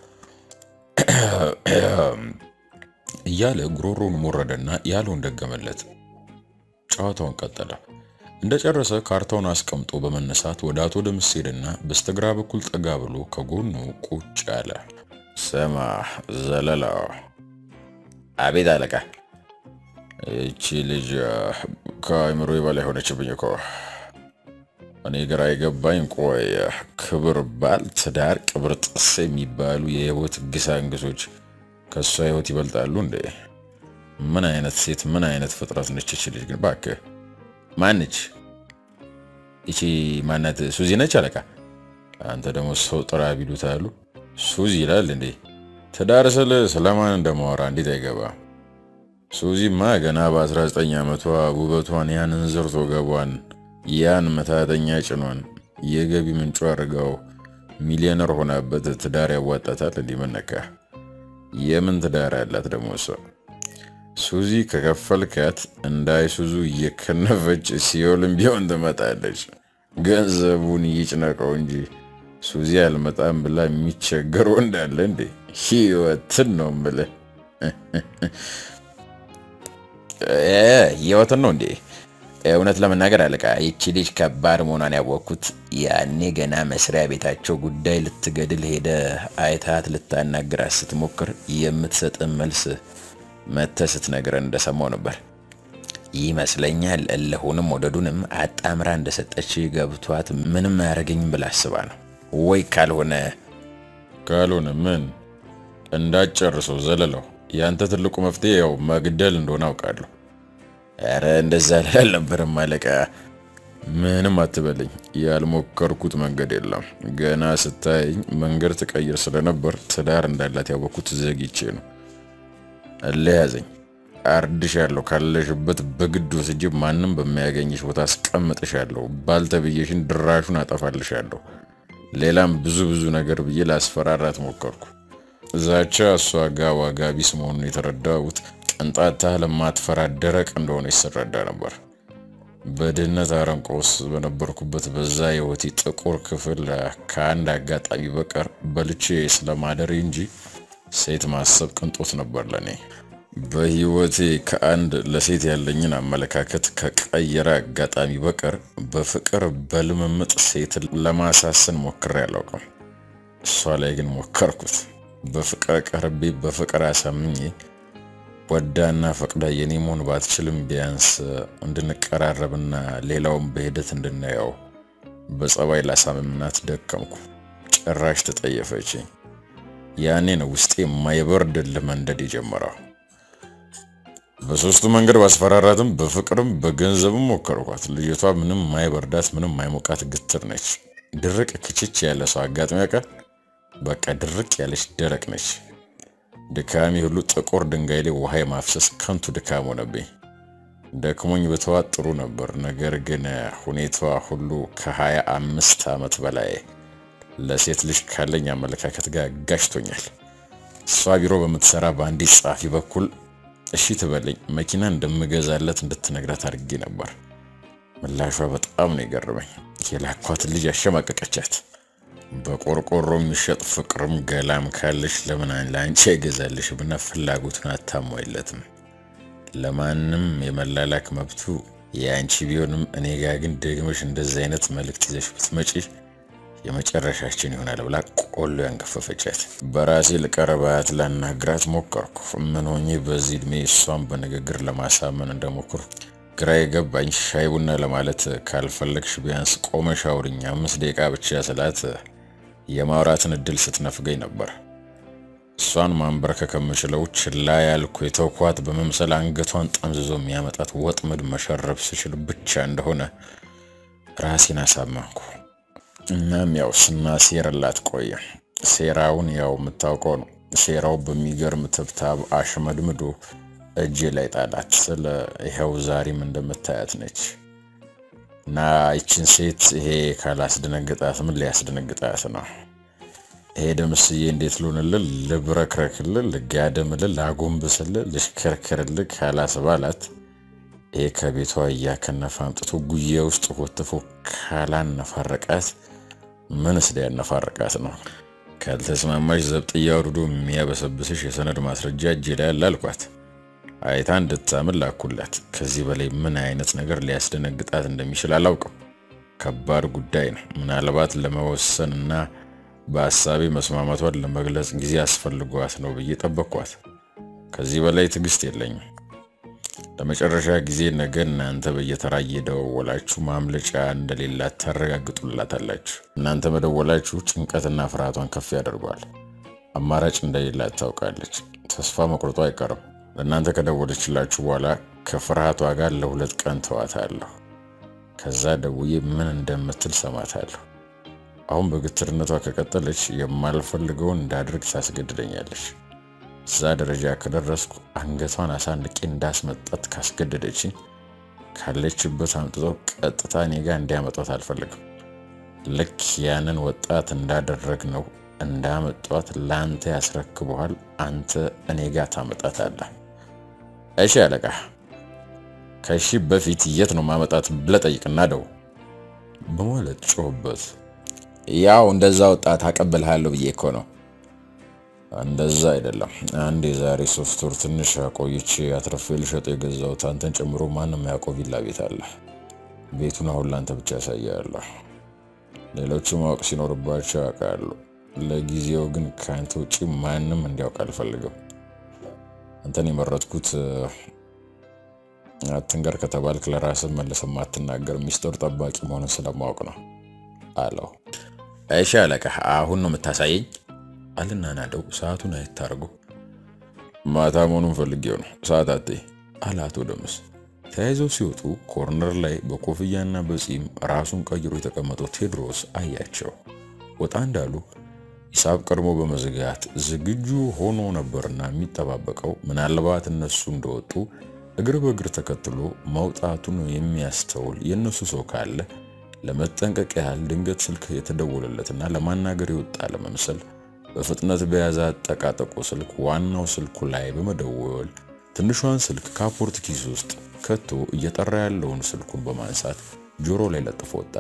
እያለ ጉሮሮውን ሞረደና ያለውን ደገመለት። ጨዋታውን ቀጠለ። እንደጨረሰ ካርታውን አስቀምጦ በመነሳት ወደ አቶ ደምስ ሄደና በስተግራ በኩል ጠጋ ብሎ ከጎኑ ቁጭ አለ። ስማ ዘለላ። አቤት አለቃ። ይቺ ልጅ ከአእምሮ በላይ ሆነችብኝ እኮ እኔ ግራ የገባኝ ቆይ ክብር ባል፣ ትዳር፣ ቅብር ጥስ የሚባሉ የህይወት ግሳንግሶች ከእሷ ህይወት ይበልጣሉ እንዴ? ምን አይነት ሴት ምን አይነት ፍጥረት ነች ይቺ ልጅ ግን እባክህ። ማነች ይቺ? ማናት? ሱዚ ነች አለቃ። አንተ ደግሞ ሰው ጥራ ቢሉት አሉ ሱዚ ይላል እንዴ? ትዳር ስል ስለማን እንደማወራ እንዴት አይገባ? ሱዚማ ገና በ19 ዓመቷ ውበቷን ያን እንዝርቶ ገቧን ያን መታተኛ ጭኗን የገቢ ምንጩ አድርገው ሚሊዮነር ሆናበት ትዳር ያዋጣታል? እንዲህ መነካ የምን ትዳር ያላት ደግሞ እሷ? ሱዚ ከከፈልካት እንደ አይሱዙ እየከነፈች ሲኦልም ቢሆን ትመጣለች። ገንዘቡን ይጭነቀው እንጂ ሱዚ አልመጣም ብላ የሚቸገር ወንድ አለ እንዴ? ህይወትን ነው የምልህ። ህይወትን ነው እንዴ? እውነት ለመናገር አለቃ ይቺ ልጅ ከባድ መሆኗን ያወቅኩት ያኔ ገና መስሪያ ቤታቸው ጉዳይ ልትገድል ሄደ አይታት ልታናግራት ስትሞክር የምትሰጥን መልስ መተህ ስትነግረን እንደሰማው ነበር ይመስለኛል። እልሁንም ወደዱንም አጣምራ እንደሰጠች ገብቷት ምንም አያደርገኝም ብላ አስባ ነው ወይ? ካልሆነ ካልሆነ ምን እንዳጨርሰው ዘለለው። ያንተ ትልቁ መፍትሄ ያው መግደል እንደሆነ አውቃለሁ። ኧረ እንደዛ ልል አልነበረም አለቃ። ምንም አትበለኝ። ያልሞከርኩት መንገድ የለም። ገና ስታየኝ መንገድ ትቀይር ስለነበር ትዳር እንዳላት ያወቅኩት ዘግቼ ነው። እልህ ያዘኝ። አርድሻለሁ። ካለሽበት በግድ ወስጄ ማንም በማያገኝሽ ቦታ አስቀምጥሻለሁ። ባልተብዬሽን ድራሹን አጠፋልሻለሁ። ሌላም ብዙ ብዙ ነገር ብዬ ላስፈራራት ሞከርኩ። ዛቻ እሷ ጋ ዋጋ ቢስ መሆኑን የተረዳሁት ቅንጣት ለማትፈራ ደረቅ እንደሆነ ይስረዳ ነበር። በድህነት አረንቋ ውስጥ በነበርኩበት በዛ የህይወቴ ጥቁር ክፍል ከአንድ አጋጣሚ በቀር በልቼ ስለማደር እንጂ ሴት ማሰብ ቅንጦት ነበር ለኔ። በህይወቴ ከአንድ ለሴት ያለኝን አመለካከት ከቀየረ አጋጣሚ በቀር በፍቅር በልምምጥ ሴት ለማሳሰን ሞክሬ አላውቅም። እሷ ላይ ግን ሞከርኩት። በፍቅር ቀርቤ በፍቅር አሳምኜ ወዳና ፈቅዳ የኔ መሆን ባትችልም ቢያንስ እንድንቀራረብና ሌላውን በሂደት እንድናየው በጸባይ ላሳምምናት ደከምኩ። ጭራሽ ተጠየፈችኝ። ያኔ ነው ውስጤ የማይበርድ መንደድ የጀመረው። በሶስቱ መንገድ ባስፈራራትም በፍቅርም በገንዘብም ሞከርኳት። ልጅቷ ምንም ማይበርዳት ምንም ማይሞቃት ግትር ነች። ድርቅ ክችች ያለ ሰው አጋጥሚ ያውቃል? በቃ ድርቅ ያለች ደረቅ ነች። ድካሜ ሁሉ ጥቁር ድንጋይ ላይ ውሃ የማፍሰስ ከንቱ ድካም ሆነብኝ። ደክሞኝ በተዋት ጥሩ ነበር። ነገር ግን ሁኔታዋ ሁሉ ከሀያ አምስት ዓመት በላይ ለሴት ልጅ ካለኝ አመለካከት ጋር ጋጭቶኛል። እሷ ቢሮ በምትሰራ በአንዲት ጸሐፊ በኩል እሺ ትበለኝ መኪና እንደምገዛለት እንድትነግራት አድርጌ ነበር። ምላሿ በጣም ነው የገረመኝ። የላኳትን ልጅ አሸማቀቀቻት። በቆርቆሮ የሚሸጥ ፍቅርም ገላም ካለሽ ለምን ለአንቺ አይገዛልሽም እና ፍላጎቱን አታሟይለትም። ለማንም የመላላክ መብቱ የአንቺ ቢሆንም እኔ ጋ ግን ደግመሽ እንደዚህ አይነት መልእክት ይዘሽ ብትመጪ የመጨረሻችን ይሆናል ብላ ቆሎ ያንከፈፈቻት። በራሴ ልቀረባት ላናግራት ሞከርኩ። ምን ሆኜ በዚህ እድሜ እሷን በንግግር ለማሳመን እንደሞክሩ ግራ የገባኝ። ሻይ ቡና ለማለት ካልፈለግሽ ቢያንስ ቆመሽ አውሪኝ አምስት ደቂቃ ብቻ ስላት የማውራትን እድል ስትነፍገኝ ነበር። እሷን ማንበርከክ ከምችለው ችላ ያልኩ የተውኳት በመምሰል አንገቷን ጠምዝዞ የሚያመጣት ወጥመድ መሸረብ ስችል ብቻ እንደሆነ ራሴን አሳመንኩ። እናም ያው ስናሴርላት ቆየ። ሴራውን ያው የምታውቀው ነው። ሴራው በሚገርም ትብታብ አሽመድምዶ እጄ ላይ ጣላት። ስለ ይኸው ዛሬም እንደምታያት ነች። እና ይችን ሴት ይሄ ካላስደነግጣት ምን ሊያስደነግጣት ነው? ይሄ ደምስዬ እንዴት ልሆንልህ፣ ልብረክረክልህ፣ ልጋደምልህ፣ ላጎንብስልህ፣ ልሽከርክርልህ ካላስባላት ይሄ ከቤቷ እያከነፈ አምጥቶ ጉያ ውስጥ ኮትፎ ካላነፋረቃት ምንስ ሊያነፋረቃት ነው? ካልተስማማሽ ዘብጥያ አውርዶ የሚያበሰብስሽ የሰነድ ማስረጃ እጄ ላይ አለ አልኳት። አይታ እንድታምን ላኩላት። ከዚህ በላይ ምን አይነት ነገር ሊያስደነግጣት እንደሚችል አላውቅም። ከባድ ጉዳይ ነው። ምናልባት ለመወሰን እና በሀሳቤ መስማማቷን ለመግለጽ ጊዜ አስፈልጓት ነው ብዬ ጠበቅኳት። ከዚህ በላይ ትዕግስት የለኝም። ለመጨረሻ ጊዜ ነገ እናንተ በየተራ እየደወላችሁ ማምለጫ እንደሌላት ታረጋግጡላታላችሁ። እናንተ መደወላችሁ ጭንቀትና ፍርሃቷን ከፍ ያደርገዋል። አማራጭ እንደሌላት ታውቃለች። ተስፋ መቁረጧ አይቀርም። ለእናንተ ከደወለችላችሁ በኋላ ከፍርሃቷ ጋር ለሁለት ቀን ተዋታለሁ። ከዛ ደውዬ ምን እንደምትል ሰማታለሁ። አሁን በግትርነቷ ከቀጠለች የማልፈልገውን እንዳድርግ ታስገድደኛለች። እዛ ደረጃ ከደረስኩ አንገቷን አሳንቄ እንዳስመጣት ካስገደደችኝ ካለችበት አምጥተው ቀጥታ እኔ ጋር እንዲያመጣት አልፈልግም። ልክ ያንን ወጣት እንዳደረግ ነው እንዳመጧት ለአንተ ያስረክበዋል። አንተ እኔ ጋር ታመጣታለህ። እሺ አለቃ፣ ከሺ በፊት የት ነው ማመጣት ብለህ ጠይቅና ደው በማለት ጮህበት። ያው እንደዛ ወጣት አቀብልሃለሁ ብዬ እኮ ነው። እንደዛ አይደለም። አንድ የዛሬ ሶስት ወር ትንሽ አቆይቼ አትረፌ ልሸጥ የገዛሁት አንተን ጨምሮ ማንም ያውቀው ቪላ ቤት አለ። ቤቱን አሁን ለአንተ ብቻ ያሳያለሁ። ሌሎቹ ማወቅ ሲኖርባቸው ያውቃሉ። ለጊዜው ግን ከአንተ ውጭ ማንም እንዲያውቅ አልፈልግም። አንተን የመረጥኩት አትንገር ከተባልክ ለራስህ መልሰህ ማትናገር ሚስጥር ጠባቂ መሆንን ስለማወቅ ነው አለው። እሺ አለቃ፣ አሁን ነው የምታሳየኝ አልና ናደው ሰዓቱን አይታርጉ ማታ መሆኑን ፈልጌው ነው ሰዓት አትይ አለ አቶ ደምስ። ተያይዘው ሲወጡ ኮርነር ላይ በኮፍያና በጺም ራሱን ቀይሮ የተቀመጠው ቴዎድሮስ አያቸው። ወጣ እንዳሉ ሂሳብ ቀድሞ በመዝጋት ዝግጁ ሆኖ ነበርና የሚጠባበቀው ምናልባት እነሱ እንደወጡ እግር በእግር ተከትሎ መውጣቱን የሚያስተውል የእነሱ ሰው ካለ ለመጠንቀቅ ያህል ድንገት ስልክ የተደወለለትና ለማናገር የወጣ ለመምሰል በፍጥነት በያዘ አጠቃጠቆ ስልክ ዋናው ስልኩ ላይ በመደወል ትንሿን ስልክ ካፖርት ኪስ ውስጥ ከቶ እየጠራ ያለውን ስልኩን በማንሳት ጆሮ ላይ ለጥፎ ወጣ።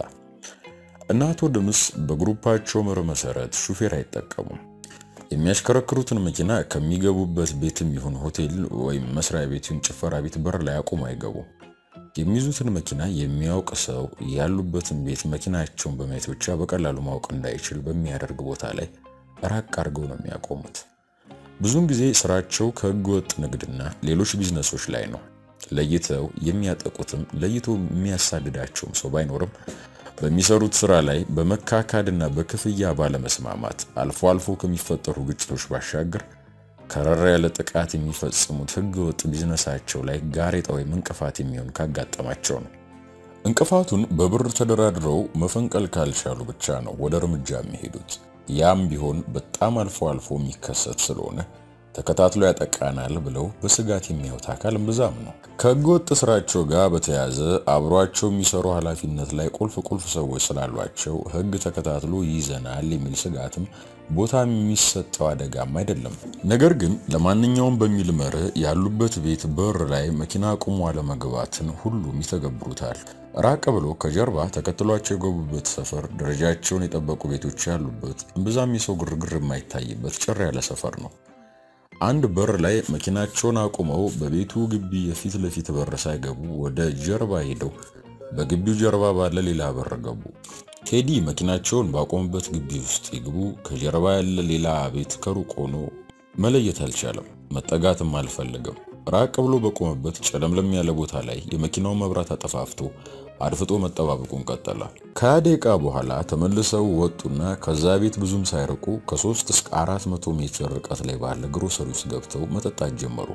እና አቶ ደምስ በግሩፓቸው መር መሰረት ሹፌር አይጠቀሙም። የሚያሽከረክሩትን መኪና ከሚገቡበት ቤትም ይሁን ሆቴል ወይም መስሪያ ቤትን ጭፈራ ቤት በር ላይ አቁም አይገቡም። የሚይዙትን መኪና የሚያውቅ ሰው ያሉበትን ቤት መኪናቸውን በማየት ብቻ በቀላሉ ማወቅ እንዳይችል በሚያደርግ ቦታ ላይ ራቅ አድርገው ነው የሚያቆሙት። ብዙውን ጊዜ ስራቸው ከህገ ወጥ ንግድና ሌሎች ቢዝነሶች ላይ ነው። ለይተው የሚያጠቁትም ለይቶ የሚያሳድዳቸውም ሰው ባይኖርም በሚሰሩት ስራ ላይ በመካካድና በክፍያ ባለመስማማት አልፎ አልፎ ከሚፈጠሩ ግጭቶች ባሻገር ከረራ ያለ ጥቃት የሚፈጽሙት ህገ ወጥ ቢዝነሳቸው ላይ ጋሬጣ ወይም እንቅፋት የሚሆን ካጋጠማቸው ነው። እንቅፋቱን በብር ተደራድረው መፈንቀል ካልቻሉ ብቻ ነው ወደ እርምጃ የሚሄዱት። ያም ቢሆን በጣም አልፎ አልፎ የሚከሰት ስለሆነ ተከታትሎ ያጠቃናል ብለው በስጋት የሚያዩት አካል ብዛም ነው። ከህገወጥ ስራቸው ጋር በተያያዘ አብሯቸው የሚሰሩ ኃላፊነት ላይ ቁልፍ ቁልፍ ሰዎች ስላሏቸው ህግ ተከታትሎ ይይዘናል የሚል ስጋትም ቦታ የሚሰጠው አደጋም አይደለም። ነገር ግን ለማንኛውም በሚል መርህ ያሉበት ቤት በር ላይ መኪና አቁሞ አለመግባትን ሁሉም ይተገብሩታል። ራቅ ብሎ ከጀርባ ተከትሏቸው የገቡበት ሰፈር ደረጃቸውን የጠበቁ ቤቶች ያሉበት እምብዛም የሰው ግርግር የማይታይበት ጭር ያለ ሰፈር ነው። አንድ በር ላይ መኪናቸውን አቁመው በቤቱ ግቢ የፊት ለፊት በር ሳይገቡ ወደ ጀርባ ሄደው በግቢው ጀርባ ባለ ሌላ በር ገቡ። ቴዲ መኪናቸውን ባቆሙበት ግቢ ውስጥ ይግቡ ከጀርባ ያለ ሌላ ቤት ከሩቅ ሆኖ መለየት አልቻለም። መጠጋትም አልፈለገም። ራቅ ብሎ በቆመበት ጨለምለም ያለ ቦታ ላይ የመኪናውን መብራት አጠፋፍቶ አድፍጦ መጠባበቁን ቀጠለ። ከሃያ ደቂቃ በኋላ ተመልሰው ወጡና ከዛ ቤት ብዙም ሳይርቁ ከሶስት እስከ አራት መቶ ሜትር ርቀት ላይ ባለ ግሮሰሪ ውስጥ ገብተው መጠጣት ጀመሩ።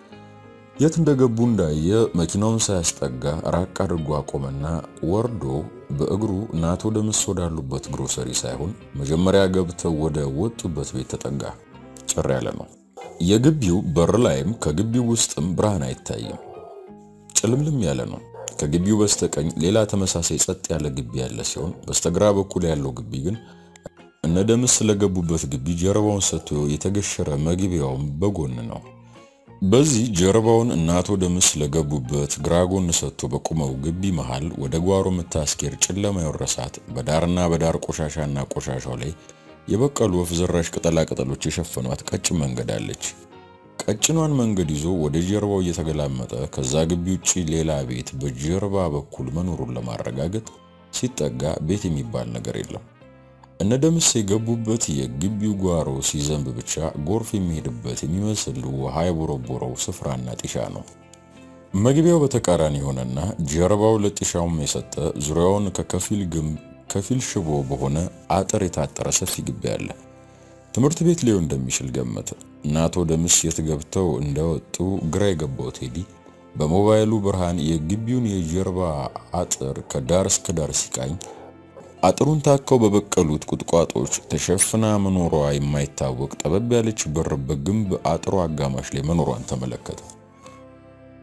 የት እንደገቡ እንዳየ መኪናውን ሳያስጠጋ ራቅ አድርጎ አቆመና ወርዶ በእግሩ ናቶ ደምስ ወዳሉበት ግሮሰሪ ሳይሆን መጀመሪያ ገብተው ወደ ወጡበት ቤት ተጠጋ። ጭር ያለ ነው። የግቢው በር ላይም ከግቢው ውስጥም ብርሃን አይታይም። ጭልምልም ያለ ነው። ከግቢው በስተቀኝ ሌላ ተመሳሳይ ጸጥ ያለ ግቢ ያለ ሲሆን በስተግራ በኩል ያለው ግቢ ግን እነ ደምስ ስለገቡበት ግቢ ጀርባውን ሰጥቶ የተገሸረ መግቢያውም በጎን ነው። በዚህ ጀርባውን እነ አቶ ደምስ ስለገቡበት ግራ ጎን ሰጥቶ በቆመው ግቢ መሃል ወደ ጓሮ የምታስኬድ ጨለማ የወረሳት በዳርና በዳር ቆሻሻና ቆሻሻው ላይ የበቀሉ ወፍ ዘራሽ ቅጠላ ቅጠሎች የሸፈኗት ቀጭን መንገድ አለች። ቀጭኗን መንገድ ይዞ ወደ ጀርባው እየተገላመጠ ከዛ ግቢ ውጭ ሌላ ቤት በጀርባ በኩል መኖሩን ለማረጋገጥ ሲጠጋ ቤት የሚባል ነገር የለም። እነ ደምስ የገቡበት የግቢው ጓሮ ሲዘንብ ብቻ ጎርፍ የሚሄድበት የሚመስል ውሃ የቦረቦረው ስፍራና ጢሻ ነው። መግቢያው በተቃራኒ የሆነና ጀርባው ለጢሻውም የሰጠ ዙሪያውን ከከፊል ግንብ ከፊል ሽቦ በሆነ አጥር የታጠረ ሰፊ ግቢ አለ። ትምህርት ቤት ሊሆን እንደሚችል ገመተ እና አቶ ደምስ የት ገብተው እንደወጡ ግራ የገባው ቴዲ በሞባይሉ ብርሃን የግቢውን የጀርባ አጥር ከዳር እስከ ዳር ሲቃኝ አጥሩን ታከው በበቀሉት ቁጥቋጦች ተሸፍና መኖሯ የማይታወቅ ጠበብ ያለች በር በግንብ አጥሩ አጋማሽ ላይ መኖሯን ተመለከተ።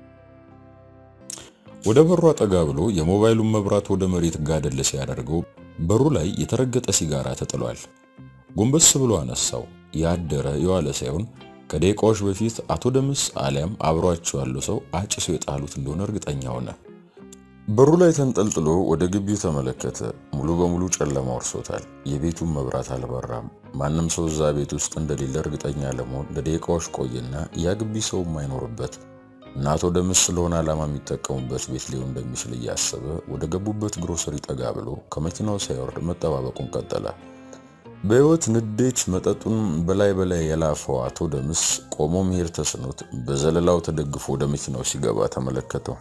ወደ በሯ ጠጋ ብሎ የሞባይሉን መብራት ወደ መሬት ጋደል ሲያደርገው በሩ ላይ የተረገጠ ሲጋራ ተጥሏል። ጎንበስ ብሎ አነሳው። ያደረ የዋለ ሳይሆን ከደቂቃዎች በፊት አቶ ደምስ አሊያም አብሯቸው ያለው ሰው አጭሶ የጣሉት እንደሆነ እርግጠኛ ሆነ። በሩ ላይ ተንጠልጥሎ ወደ ግቢው ተመለከተ። ሙሉ በሙሉ ጨለማ ወርሶታል። የቤቱን መብራት አልበራም። ማንም ሰው እዛ ቤት ውስጥ እንደሌለ እርግጠኛ ለመሆን ለደቂቃዎች ቆየና ያ ግቢ ሰው የማይኖርበት እና አቶ ደምስ ስለሆነ ዓላማ የሚጠቀሙበት ቤት ሊሆን እንደሚችል እያሰበ ወደ ገቡበት ግሮሰሪ ጠጋ ብሎ ከመኪናው ሳይወርድ መጠባበቁን ቀጠለ። በሕይወት ንዴት መጠጡን በላይ በላይ የላፈው አቶ ደምስ ቆሞ መሄድ ተስኖት በዘለላው ተደግፎ ወደ መኪናው ሲገባ ተመለከተው።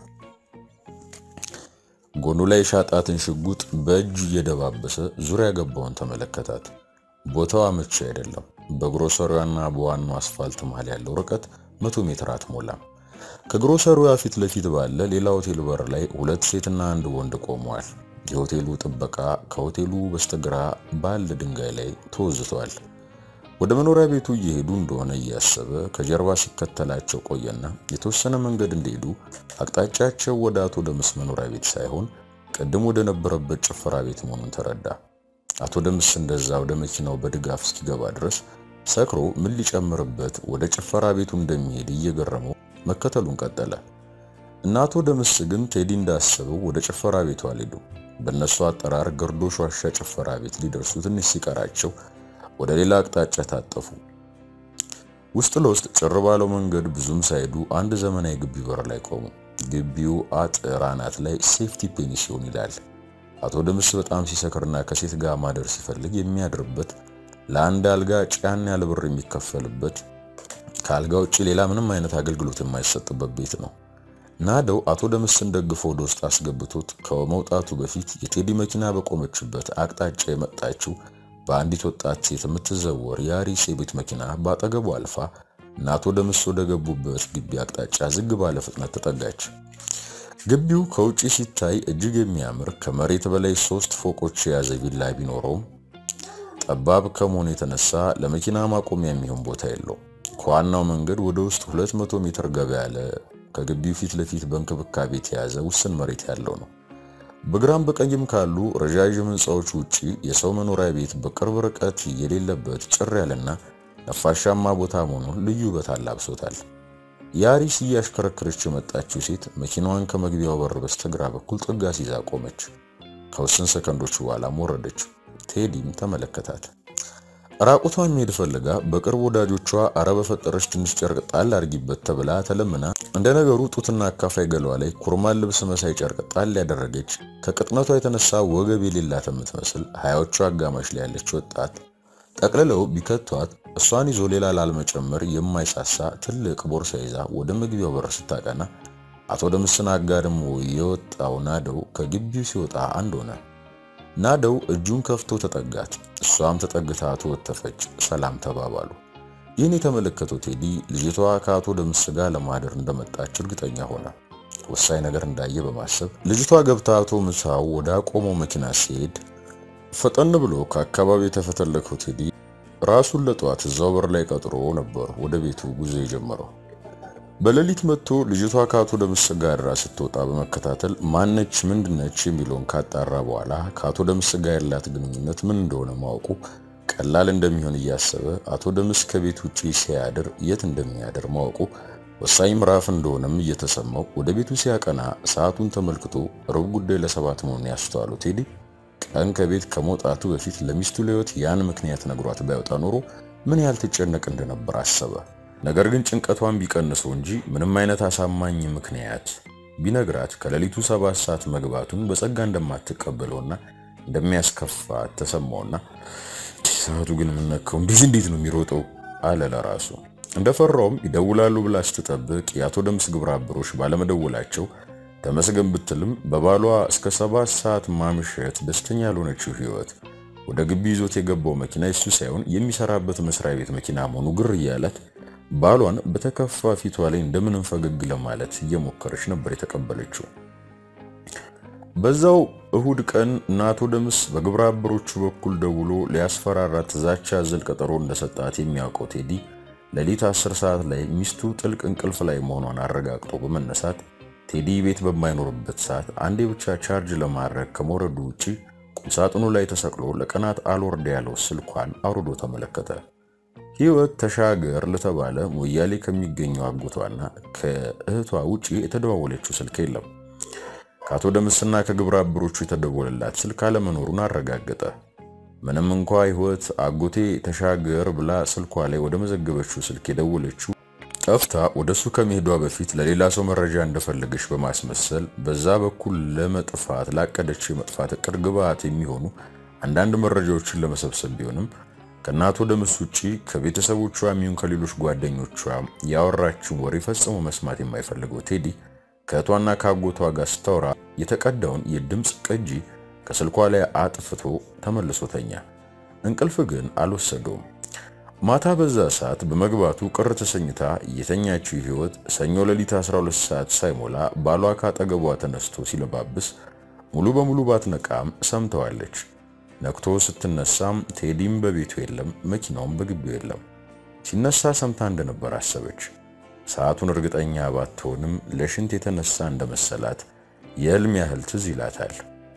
ጎኑ ላይ ሻጣትን ሽጉጥ በእጁ እየደባበሰ ዙሪያ ገባውን ተመለከታት። ቦታው አመቺ አይደለም። በግሮሰሪዋና በዋናው አስፋልት መሃል ያለው ርቀት መቶ ሜትር አትሞላም። ከግሮሰሪዋ ፊት ለፊት ባለ ሌላ ሆቴል በር ላይ ሁለት ሴትና አንድ ወንድ ቆመዋል። የሆቴሉ ጥበቃ ከሆቴሉ በስተግራ ባለ ድንጋይ ላይ ተወዝቷል። ወደ መኖሪያ ቤቱ እየሄዱ እንደሆነ እያሰበ ከጀርባ ሲከተላቸው ቆየና የተወሰነ መንገድ እንደሄዱ አቅጣጫቸው ወደ አቶ ደምስ መኖሪያ ቤት ሳይሆን ቅድም ወደ ነበረበት ጭፈራ ቤት መሆኑን ተረዳ። አቶ ደምስ እንደዛ ወደ መኪናው በድጋፍ እስኪገባ ድረስ ሰክሮ ምን ሊጨምርበት ወደ ጭፈራ ቤቱ እንደሚሄድ እየገረመው መከተሉን ቀጠለ እና አቶ ደምስ ግን ቴዲ እንዳሰበው ወደ ጭፈራ ቤቱ አልሄዱም። በእነሱ አጠራር ገርዶሽ ዋሻ ጭፈራ ቤት ሊደርሱ ትንሽ ሲቀራቸው ወደ ሌላ አቅጣጫ ታጠፉ። ውስጥ ለውስጥ ጭር ባለው መንገድ ብዙም ሳይሄዱ አንድ ዘመናዊ ግቢ በር ላይ ቆሙ። ግቢው አጥር አናት ላይ ሴፍቲ ፔንሲዮን ይላል። አቶ ደምስ በጣም ሲሰክርና ከሴት ጋር ማደር ሲፈልግ የሚያድርበት ለአንድ አልጋ ጫን ያለ ብር የሚከፈልበት ከአልጋ ውጭ ሌላ ምንም አይነት አገልግሎት የማይሰጥበት ቤት ነው። ናደው አቶ ደምስን ደግፎ ወደ ውስጥ አስገብቶት ከመውጣቱ በፊት የቴዲ መኪና በቆመችበት አቅጣጫ የመጣችው በአንዲት ወጣት ሴት የምትዘወር የአሪስ የቤት መኪና በአጠገቡ አልፋ እና አቶ ደምስ ወደ ገቡበት ግቢ አቅጣጫ ዝግ ባለ ፍጥነት ተጠጋች። ግቢው ከውጪ ሲታይ እጅግ የሚያምር ከመሬት በላይ ሶስት ፎቆች የያዘ ቪላ ቢኖረውም ጠባብ ከመሆኑ የተነሳ ለመኪና ማቆሚያ የሚሆን ቦታ የለው። ከዋናው መንገድ ወደ ውስጥ 200 ሜትር ገባ ያለ ከግቢው ፊት ለፊት በእንክብካቤ የተያዘ ውስን መሬት ያለው ነው። በግራም በቀኝም ካሉ ረዣዥም ሕንፃዎች ውጪ የሰው መኖሪያ ቤት በቅርብ ርቀት የሌለበት ጭር ያለና ነፋሻማ ቦታ መሆኑን ልዩ ውበት አላብሶታል። የአሪስ እያሽከረከረች የመጣችው ሴት መኪናዋን ከመግቢያው በር በስተግራ በኩል ጥጋ ሲዛ ቆመች። ከውስን ሰከንዶች በኋላም ወረደች። ቴዲም ተመለከታት። ራቁቷን መሄድ ፈልጋ በቅርብ ወዳጆቿ አረ በፈጠረች ትንሽ ጨርቅ ጣል አድርጊበት ተብላ ተለምና እንደ ነገሩ ጡትና አካፋይ ገሏ ላይ ኩርማን ልብስ መሳይ ጨርቅ ጣል ያደረገች ከቅጥነቷ የተነሳ ወገብ የሌላት የምትመስል ሀያዎቹ አጋማሽ ላይ ያለች ወጣት ጠቅልለው ቢከቷት እሷን ይዞ ሌላ ላልመጨመር የማይሳሳ ትልቅ ቦርሳ ይዛ ወደ መግቢያው በር ስታቀና አቶ ደምስን አጋድሞ የወጣው ናደው ከግቢው ሲወጣ አንድ ሆነ። ናደው እጁን ከፍቶ ተጠጋት። እሷም ተጠግታ ተወተፈች። ሰላም ተባባሉ። ይህን የተመለከተው ቴዲ ልጅቷ ከአቶ ደምስ ጋር ለማደር እንደመጣች እርግጠኛ ሆነ። ወሳኝ ነገር እንዳየ በማሰብ ልጅቷ ገብታ አቶ ምሳው ወደ አቆመው መኪና ሲሄድ ፈጠን ብሎ ከአካባቢው የተፈተለከው ቴዲ ራሱን ለጠዋት እዛው በር ላይ ቀጥሮ ነበር ወደ ቤቱ ጉዞ የጀመረው። በሌሊት መጥቶ ልጅቷ ከአቶ ደምስ ጋር አድራ ስትወጣ በመከታተል ማነች ምንድነች የሚለውን ካጣራ በኋላ ከአቶ ደምስ ጋር ያላት ግንኙነት ምን እንደሆነ ማወቁ ቀላል እንደሚሆን እያሰበ አቶ ደምስ ከቤት ውጪ ሲያድር የት እንደሚያድር ማወቁ ወሳኝ ምዕራፍ እንደሆነም እየተሰማው ወደ ቤቱ ሲያቀና ሰዓቱን ተመልክቶ ሩብ ጉዳይ ለሰባት መሆኑን ያስተዋለው ቴዲ ቀን ከቤት ከመውጣቱ በፊት ለሚስቱ ለሕይወት ያን ምክንያት ነግሯት ባይወጣ ኖሮ ምን ያህል ትጨነቅ እንደነበር አሰበ። ነገር ግን ጭንቀቷን ቢቀንሰው እንጂ ምንም አይነት አሳማኝ ምክንያት ቢነግራት ከሌሊቱ ሰባት ሰዓት መግባቱን በጸጋ እንደማትቀበለውና እንደሚያስከፋት ተሰማውና ሰዓቱ ግን የምነካው እንደዚህ እንዴት ነው የሚሮጠው አለ ለራሱ። እንደፈራውም ይደውላሉ ብላ ስትጠብቅ የአቶ ደምስ ግብረ አበሮች ባለመደወላቸው ተመስገን ብትልም በባሏ እስከ ሰባት ሰዓት ማምሸት ደስተኛ ያልሆነችው ህይወት ወደ ግቢ ይዞት የገባው መኪና እሱ ሳይሆን የሚሰራበት መስሪያ ቤት መኪና መሆኑ ግር እያላት ባሏን በተከፋ ፊቷ ላይ እንደምንም ፈገግ ለማለት እየሞከረች ነበር የተቀበለችው። በዛው እሁድ ቀን እነ አቶ ደምስ በግብረ አበሮቹ በኩል ደውሎ ሊያስፈራራት ዛቻ አዘል ቀጠሮ እንደሰጣት የሚያውቀው ቴዲ ሌሊት 10 ሰዓት ላይ ሚስቱ ጥልቅ እንቅልፍ ላይ መሆኗን አረጋግጦ በመነሳት ቴዲ ቤት በማይኖርበት ሰዓት አንዴ ብቻ ቻርጅ ለማድረግ ከመውረዱ ውጪ ቁምሳጥኑ ላይ ተሰቅሎ ለቀናት አልወርድ ያለው ስልኳን አውርዶ ተመለከተ። ህይወት ተሻገር ለተባለ ሞያሌ ከሚገኘው አጎቷና ከእህቷ ውጪ የተደዋወለችው ስልክ የለም። ከአቶ ደምስና ከግብረ አበሮቹ የተደወለላት ስልክ አለመኖሩን አረጋገጠ። ምንም እንኳ ህይወት አጎቴ ተሻገር ብላ ስልኳ ላይ ወደ መዘገበችው ስልክ የደወለችው ጠፍታ ወደ እሱ ከመሄዷ በፊት ለሌላ ሰው መረጃ እንደፈለገች በማስመሰል በዛ በኩል ለመጥፋት ላቀደችው የመጥፋት እቅድ ግብዓት የሚሆኑ አንዳንድ መረጃዎችን ለመሰብሰብ ቢሆንም ከእናቶ ደምስ ውጪ ከቤተሰቦቿ የሚሆን ከሌሎች ጓደኞቿ ያወራችውን ወሬ ፈጽሞ መስማት የማይፈልገው ቴዲ ከእህቷና ከአጎቷ ጋር ስታወራ የተቀዳውን የድምፅ ቅጂ ከስልኳ ላይ አጥፍቶ ተመልሶ ተኛ። እንቅልፍ ግን አልወሰደውም። ማታ በዛ ሰዓት በመግባቱ ቅር ተሰኝታ የተኛችው ህይወት ሰኞ ሌሊት 12 ሰዓት ሳይሞላ ባሏ ካጠገቧ ተነስቶ ሲለባብስ ሙሉ በሙሉ ባትነቃም ሰምተዋለች። ነክቶ ስትነሳም ቴዲም በቤቱ የለም፣ መኪናውም በግቢው የለም። ሲነሳ ሰምታ እንደነበር አሰበች። ሰዓቱን እርግጠኛ ባትሆንም ለሽንት የተነሳ እንደመሰላት የህልም ያህል ትዝ ይላታል።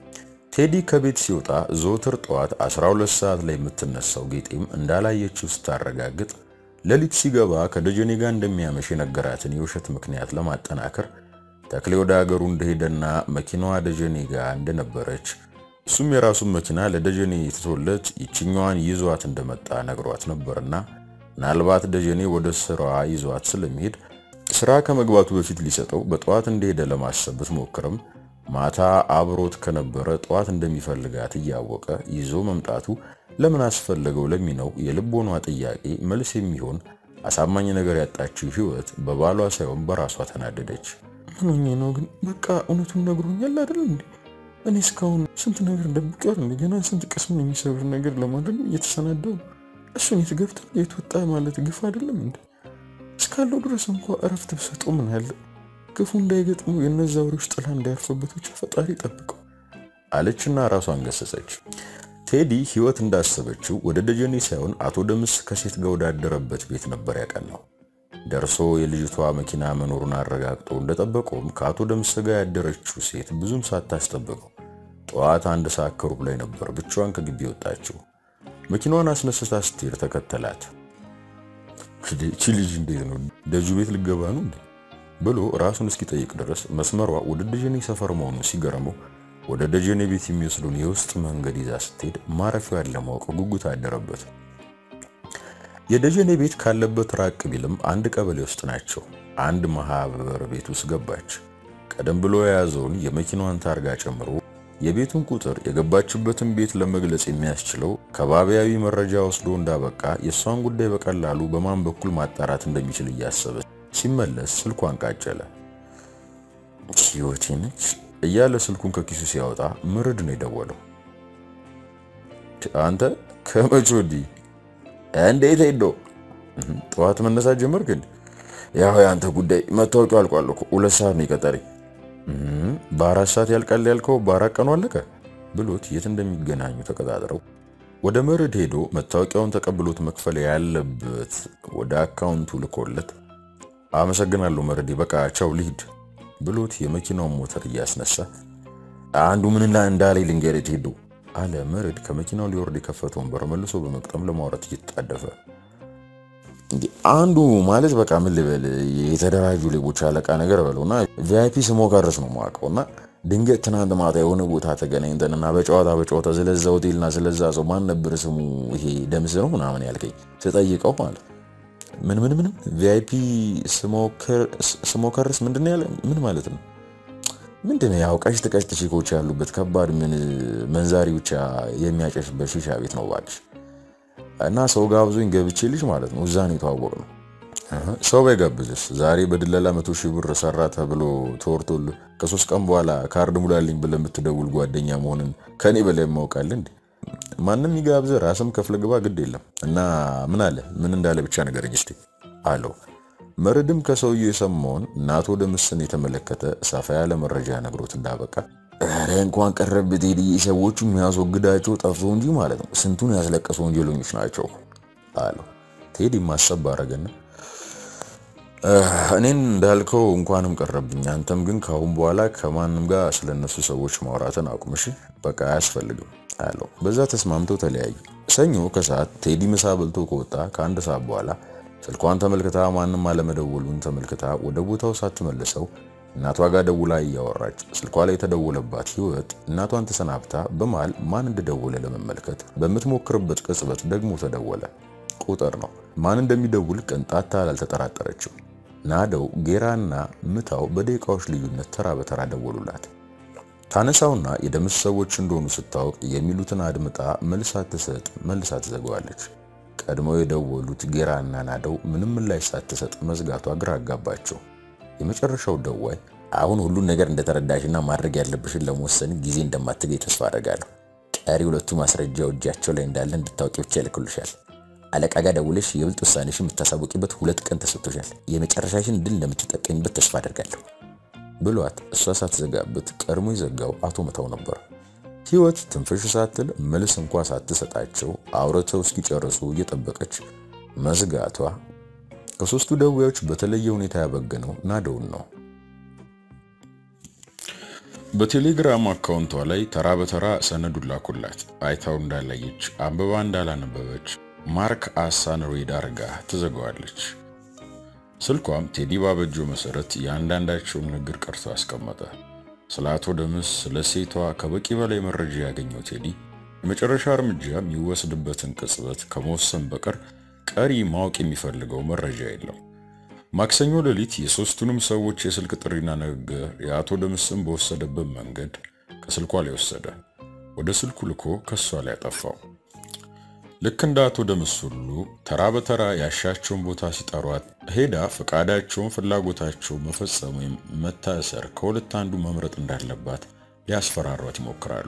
ቴዲ ከቤት ሲወጣ ዘወትር ጠዋት 12 ሰዓት ላይ የምትነሳው ጌጤም እንዳላየችው ስታረጋግጥ ሌሊት ሲገባ ከደጀኔ ጋር እንደሚያመሽ የነገራትን የውሸት ምክንያት ለማጠናከር ተክሌ ወደ ሀገሩ እንደሄደና መኪናዋ ደጀኔ ጋር እንደነበረች እሱም የራሱን መኪና ለደጀኔ ትቶለት ይችኛዋን ይዟት እንደመጣ ነግሯት ነበርና ምናልባት ደጀኔ ወደ ስራዋ ይዟት ስለሚሄድ ስራ ከመግባቱ በፊት ሊሰጠው በጠዋት እንደሄደ ለማሰብ ብትሞክርም ማታ አብሮት ከነበረ ጠዋት እንደሚፈልጋት እያወቀ ይዞ መምጣቱ ለምን አስፈለገው ለሚነው የልቦኗ ጥያቄ መልስ የሚሆን አሳማኝ ነገር ያጣችው ህይወት በባሏ ሳይሆን በራሷ ተናደደች። ምን ሆኜ ነው ግን? በቃ እውነቱን ነግሮኛል አይደል እንዴ? እኔ እስካሁን ስንት ነገር እንደሚቀር እንደገና ስንት ቅስምን የሚሰብር ነገር ለማድረግ እየተሰናደው እሱን የት ገብቶ የት ወጣ ማለት ግፍ አይደለም እንዴ? እስካለው ድረስ እንኳ እረፍት ብሰጠው ምን አለ? ክፉ እንዳይገጥሙ የነዛ ወሬዎች ጥላ እንዳያርፈበት ብቻ ፈጣሪ ጠብቀው አለችና ራሷን ገሰጸች። ቴዲ ህይወት እንዳሰበችው ወደ ደጀኔ ሳይሆን አቶ ደምስ ከሴት ጋር ወዳደረበት ቤት ነበር ያቀናው። ደርሶ የልጅቷ መኪና መኖሩን አረጋግጦ እንደጠበቀውም ከአቶ ደምስ ጋር ያደረችው ሴት ብዙም ሳታስጠብቀው ጠዋት አንድ ሰዓት ከሩብ ላይ ነበር ብቻዋን ከግቢ ወጣችው። መኪናዋን አስነስታ ስትሄድ ተከተላት። እቺ ልጅ እንዴት ነው ደጁ ቤት ልገባ ነው እንዴ ብሎ ራሱን እስኪጠይቅ ድረስ መስመሯ ወደ ደጀኔ ሰፈር መሆኑ ሲገርመው ወደ ደጀኔ ቤት የሚወስዱን የውስጥ መንገድ ይዛ ስትሄድ ማረፊያዋን ለማወቅ ጉጉት አደረበት። የደጀኔ ቤት ካለበት ራቅ ቢልም አንድ ቀበሌ ውስጥ ናቸው። አንድ ማህበር ቤት ውስጥ ገባች። ቀደም ብሎ የያዘውን የመኪናዋን ታርጋ ጨምሮ የቤቱን ቁጥር የገባችበትን ቤት ለመግለጽ የሚያስችለው ከባቢያዊ መረጃ ወስዶ እንዳበቃ የእሷን ጉዳይ በቀላሉ በማን በኩል ማጣራት እንደሚችል እያሰበ ሲመለስ ስልኳን ቃጨለ። ህይወቴ ነች እያለ ስልኩን ከኪሱ ሲያወጣ ምርድ ነው የደወለው። አንተ ከመቼ ወዲህ እንዴት ሄዶ ጠዋት መነሳት ጀመርክ? ያው የአንተ ጉዳይ መታወቂያው አልቋል እኮ ሁለት ሰዓት ነው የቀጠረኝ። በአራት ሰዓት ያልቃል ያልከው በአራት ቀኑ አለቀ ብሎት የት እንደሚገናኙ ተቀጣጥረው ወደ መርድ ሄዶ መታወቂያውን ተቀብሎት መክፈል ያለበት ወደ አካውንቱ ልኮለት አመሰግናለሁ መርዴ፣ በቃ ቻው ልሂድ ብሎት የመኪናውን ሞተር እያስነሳ አንዱ ምን እንዳለኝ ልንገርህ ሄዶ አለ። መርድ ከመኪናው ሊወርድ የከፈተውን በር መልሶ በመቅጠም ለማውራት እየተጣደፈ አንዱ ማለት በቃ ምን ልበል የተደራጁ ሌቦች አለቃ ነገር በለውና ቪአይፒ ስሞከርስ ነው የማውቀው እና ድንገት ትናንት ማታ የሆነ ቦታ ተገናኝተንና በጨዋታ በጨዋታ ስለዛ ሆቴልና ስለዛ ሰው ማን ነበር ስሙ ይሄ ደምስ ነው ምናምን ያልከኝ ስጠይቀው ማለት ምን ምን ምን ቪአይፒ ስሞከርስ ምንድን ያለ ምን ማለት ነው? ምንድን ነው ያው ቀሽት ቀሽት ሺኮች ያሉበት ከባድ ምን መንዛሪ ብቻ የሚያጨስበት ሺሻ ቤት ነው ባልሽ እና ሰው ጋብዞኝ ገብቼልሽ ማለት ነው። እዛ ነው የተዋወቅነው። ሰው ባይጋብዝስ ዛሬ በድለላ መቶ ሺህ ብር ሰራ ተብሎ ተወርቶልህ ከሶስት ቀን በኋላ ካርድ ሙላልኝ ብለህ የምትደውል ጓደኛ መሆንን ከኔ በላይ ያውቃል እንዴ? ማንም ይጋብዝህ ራስም ከፍለ ግባ ግድ የለም እና ምን አለ ምን እንዳለ ብቻ ንገረኝ እስቲ አለው። መርድም ከሰውየው የሰማውን እናቶ ደምስን የተመለከተ ሰፋ ያለ መረጃ ነግሮት እንዳበቃ ኧረ እንኳን ቀረብት ቴዲ ሰዎቹ የሚያስወግዳቸው ጠፍቶ እንጂ ማለት ነው ስንቱን ያስለቀሱ ወንጀለኞች ናቸው አለው። ቴዲ ማሰብ አረገና እኔን እንዳልከው እንኳንም ቀረብኝ። አንተም ግን ካሁን በኋላ ከማንም ጋር ስለነሱ ሰዎች ማውራትን አቁምሽ። በቃ አያስፈልግም። አለው። በዛ ተስማምተው ተለያዩ። ሰኞ ከሰዓት ቴዲ ምሳ በልቶ ከወጣ ከአንድ ሰዓት በኋላ ስልኳን ተመልክታ ማንም አለመደወሉን ተመልክታ ወደ ቦታው ሳትመልሰው እናቷ ጋር ደውላ እያወራች ስልኳ ላይ የተደወለባት ህይወት እናቷን ተሰናብታ በመሃል ማን እንደደወለ ለመመልከት በምትሞክርበት ቅጽበት ደግሞ ተደወለ። ቁጥር ነው። ማን እንደሚደውል ቅንጣት ታህል አልተጠራጠረችው። ናደው፣ ጌራና ምታው በደቂቃዎች ልዩነት ተራ በተራ ደወሉላት። ታነሳውና የደምስ ሰዎች እንደሆኑ ስታውቅ የሚሉትን አድምጣ መልስ ሳትሰጥ መልሳ ትዘጋዋለች። ቀድመው የደወሉት ጌራና ናደው ምንም ምላሽ ሳትሰጥ መዝጋቷ ግራ አጋባቸው። የመጨረሻው ደዋይ አሁን ሁሉን ነገር እንደተረዳሽና ማድረግ ያለብሽን ለመወሰን ጊዜ እንደማትገኝ ተስፋ አደርጋለሁ። ቀሪ ሁለቱ ማስረጃው እጃቸው ላይ እንዳለ እንድታውቂ ብቻ ይልክሉሻል። አለቃ ጋር ደውለሽ የብልጥ ውሳኔሽን የምታሳውቂበት ሁለት ቀን ተሰጥቶሻል። የመጨረሻሽን ድል እንደምትጠቀሚበት ተስፋ አደርጋለሁ ብሏት እሷ ሳትዘጋበት ቀድሞ የዘጋው አቶ መታው ነበር። ህይወት ትንፍሽ ሳትል መልስ እንኳ ሳትሰጣቸው አውርተው እስኪጨርሱ እየጠበቀች መዝጋቷ ከሶስቱ ደዌዎች በተለየ ሁኔታ ያበገነው ናደውን ነው። በቴሌግራም አካውንቷ ላይ ተራ በተራ ሰነዱን ላኩላት። አይታው እንዳላየች አንብባ እንዳላነበበች ማርክ አሳን ሬድ አርጋ ትዘጋዋለች። ስልኳም ቴዲ ባበጀው መሰረት የአንዳንዳቸውን ንግግር ቀርቶ አስቀመጠ። ስለ አቶ ደምስ ስለ ሴቷ ከበቂ በላይ መረጃ ያገኘው ቴዲ የመጨረሻ እርምጃ የሚወስድበትን ቅጽበት ከመወሰን በቀር ቀሪ ማወቅ የሚፈልገው መረጃ የለም። ማክሰኞ ሌሊት የሶስቱንም ሰዎች የስልክ ጥሪና ንግግር የአቶ ደምስን በወሰደበት መንገድ ከስልኳ ላይ ወሰደ። ወደ ስልኩ ልኮ ከሷ ላይ አጠፋው። ልክ እንደ አቶ ደምስ ሁሉ ተራ በተራ ያሻቸውን ቦታ ሲጠሯት ሄዳ ፈቃዳቸውን፣ ፍላጎታቸውን መፈጸም ወይም መታሰር ከሁለት አንዱ መምረጥ እንዳለባት ሊያስፈራሯት ይሞክራሉ።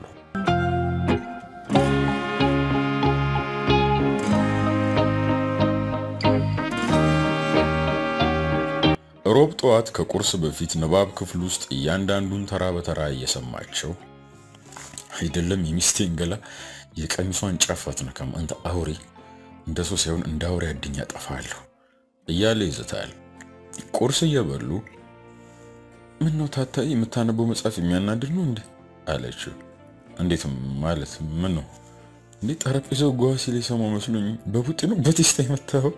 ሮብ ጠዋት ከቁርስ በፊት ንባብ ክፍል ውስጥ እያንዳንዱን ተራ በተራ እየሰማቸው አይደለም የሚስቴን ገላ የቀሚሷን ጫፍ አትነካም አንተ አውሬ፣ እንደ ሰው ሳይሆን እንደ አውሬ አድኛ ጠፋለሁ እያለ ይዝታል። ቁርስ እየበሉ ምን ነው ታታይ የምታነበው መጽሐፍ የሚያናድድ ነው እንዴ አለችው። እንዴት ማለት ምን ነው እንዴ? ጠረጴዛው ጓ ሲል የሰማው መስሎኝ በቡጢ ነው በቴስታ የመታው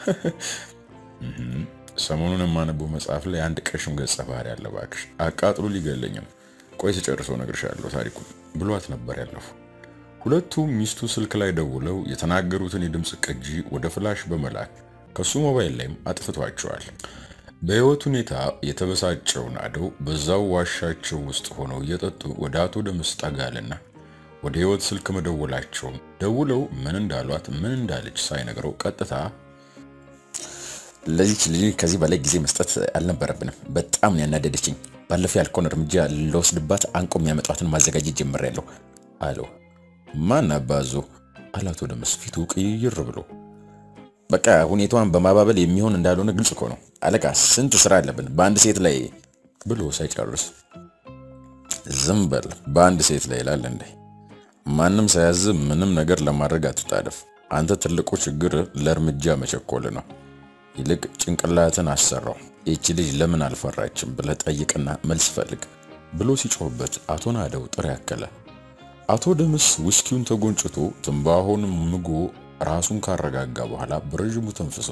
ሰሞኑን የማነበው መጽሐፍ ላይ አንድ ቀሽም ገጸ ባህሪ ያለ እባክሽ አቃጥሎ ሊገለኝ ነው። ቆይ ስጨርሰው እነግርሻለሁ ታሪኩን ብሏት ነበር ያለፉ። ሁለቱም ሚስቱ ስልክ ላይ ደውለው የተናገሩትን የድምፅ ቅጂ ወደ ፍላሽ በመላክ ከሱ ሞባይል ላይም አጥፍቷቸዋል። በህይወት ሁኔታ የተበሳጨው ናደው በዛው ዋሻቸው ውስጥ ሆነው እየጠጡ ወደ አቶ ደምስ ጠጋልና ወደ ህይወት ስልክ መደወላቸውን ደውለው ምን እንዳሏት ምን እንዳለች ሳይነግረው ቀጥታ ለዚች ልጅ ከዚህ በላይ ጊዜ መስጠት አልነበረብንም። በጣም ነው ያናደደችኝ። ባለፈው ያልከውን እርምጃ ለወስድባት አንቆ የሚያመጧትን ማዘጋጀት ጀምሬያለሁ አለው። ማን አባዞ አላቶ ደምስ ፊቱ ቅይር ብሎ በቃ ሁኔታዋን በማባበል የሚሆን እንዳልሆነ ግልጽ እኮ ነው። አለቃ ስንት ስራ አለብን በአንድ ሴት ላይ ብሎ ሳይጨርስ ዝም በል በአንድ ሴት ላይ ይላል እንዴ? ማንም ሳያዝ ምንም ነገር ለማድረግ አትጣደፍ። አንተ ትልቁ ችግር ለእርምጃ መቸኮል ነው። ይልቅ ጭንቅላትን አሰራው። ይቺ ልጅ ለምን አልፈራችም ብለህ ጠይቅና መልስ ፈልግ ብሎ ሲጮህበት አቶ ናደው ጥሪ ያከለ። አቶ ደምስ ውስኪውን ተጎንጭቶ ትንባሆን ምጎ ራሱን ካረጋጋ በኋላ በረዥሙ ተንፍሶ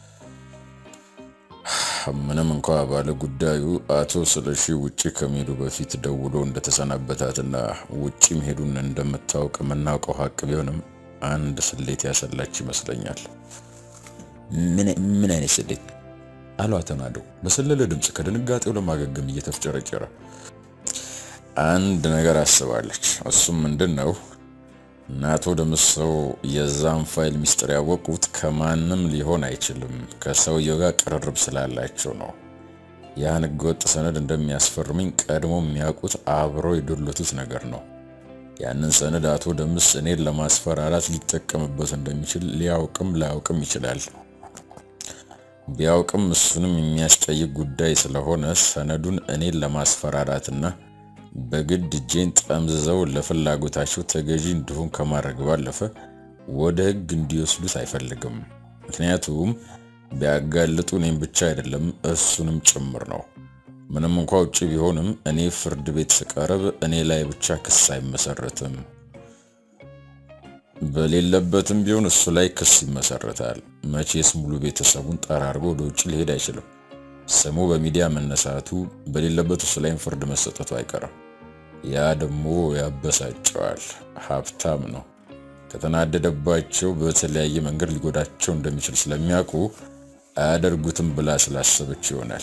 ምንም እንኳ ባለ ጉዳዩ አቶ ስለሺ ውጪ ከመሄዱ በፊት ደውሎ እንደተሰናበታትና ውጪ መሄዱን እንደምታውቅ የምናውቀው ሀቅ ቢሆንም አንድ ስሌት ያሰላች ይመስለኛል። ምን አይነት ስሌት አለው አቶ ናደው በሰለለ ድምፅ ከድንጋጤው ለማገገም እየተፍጨረጨረ። አንድ ነገር አስባለች። እሱም ምንድን ነው? እና አቶ ደምሰው የዛን ፋይል ሚስጥር ያወቁት ከማንም ሊሆን አይችልም፣ ከሰውየው ጋር ቅርርብ ስላላቸው ነው። ያን ህገወጥ ሰነድ እንደሚያስፈርምኝ ቀድሞ የሚያውቁት አብረው የዶለቱት ነገር ነው። ያንን ሰነድ አቶ ደምስ እኔን ለማስፈራራት ሊጠቀምበት እንደሚችል ሊያውቅም ላያውቅም ይችላል። ቢያውቅም እሱንም የሚያስጠይቅ ጉዳይ ስለሆነ ሰነዱን እኔን ለማስፈራራትና በግድ እጄን ጠምዝዘው ለፍላጎታቸው ተገዢ እንዲሆን ከማድረግ ባለፈ ወደ ህግ እንዲወስዱት አይፈልግም። ምክንያቱም ቢያጋልጡ እኔም ብቻ አይደለም እሱንም ጭምር ነው። ምንም እንኳ ውጭ ቢሆንም እኔ ፍርድ ቤት ስቀርብ እኔ ላይ ብቻ ክስ አይመሰረትም። በሌለበትም ቢሆን እሱ ላይ ክስ ይመሰረታል። መቼስ ሙሉ ቤተሰቡን ጠራርጎ ወደ ውጭ ሊሄድ አይችልም። ስሙ በሚዲያ መነሳቱ በሌለበት እሱ ላይም ፍርድ መሰጠቱ አይቀርም። ያ ደግሞ ያበሳጨዋል። ሀብታም ነው። ከተናደደባቸው በተለያየ መንገድ ሊጎዳቸው እንደሚችል ስለሚያውቁ አያደርጉትም ብላ ስላሰበች ይሆናል።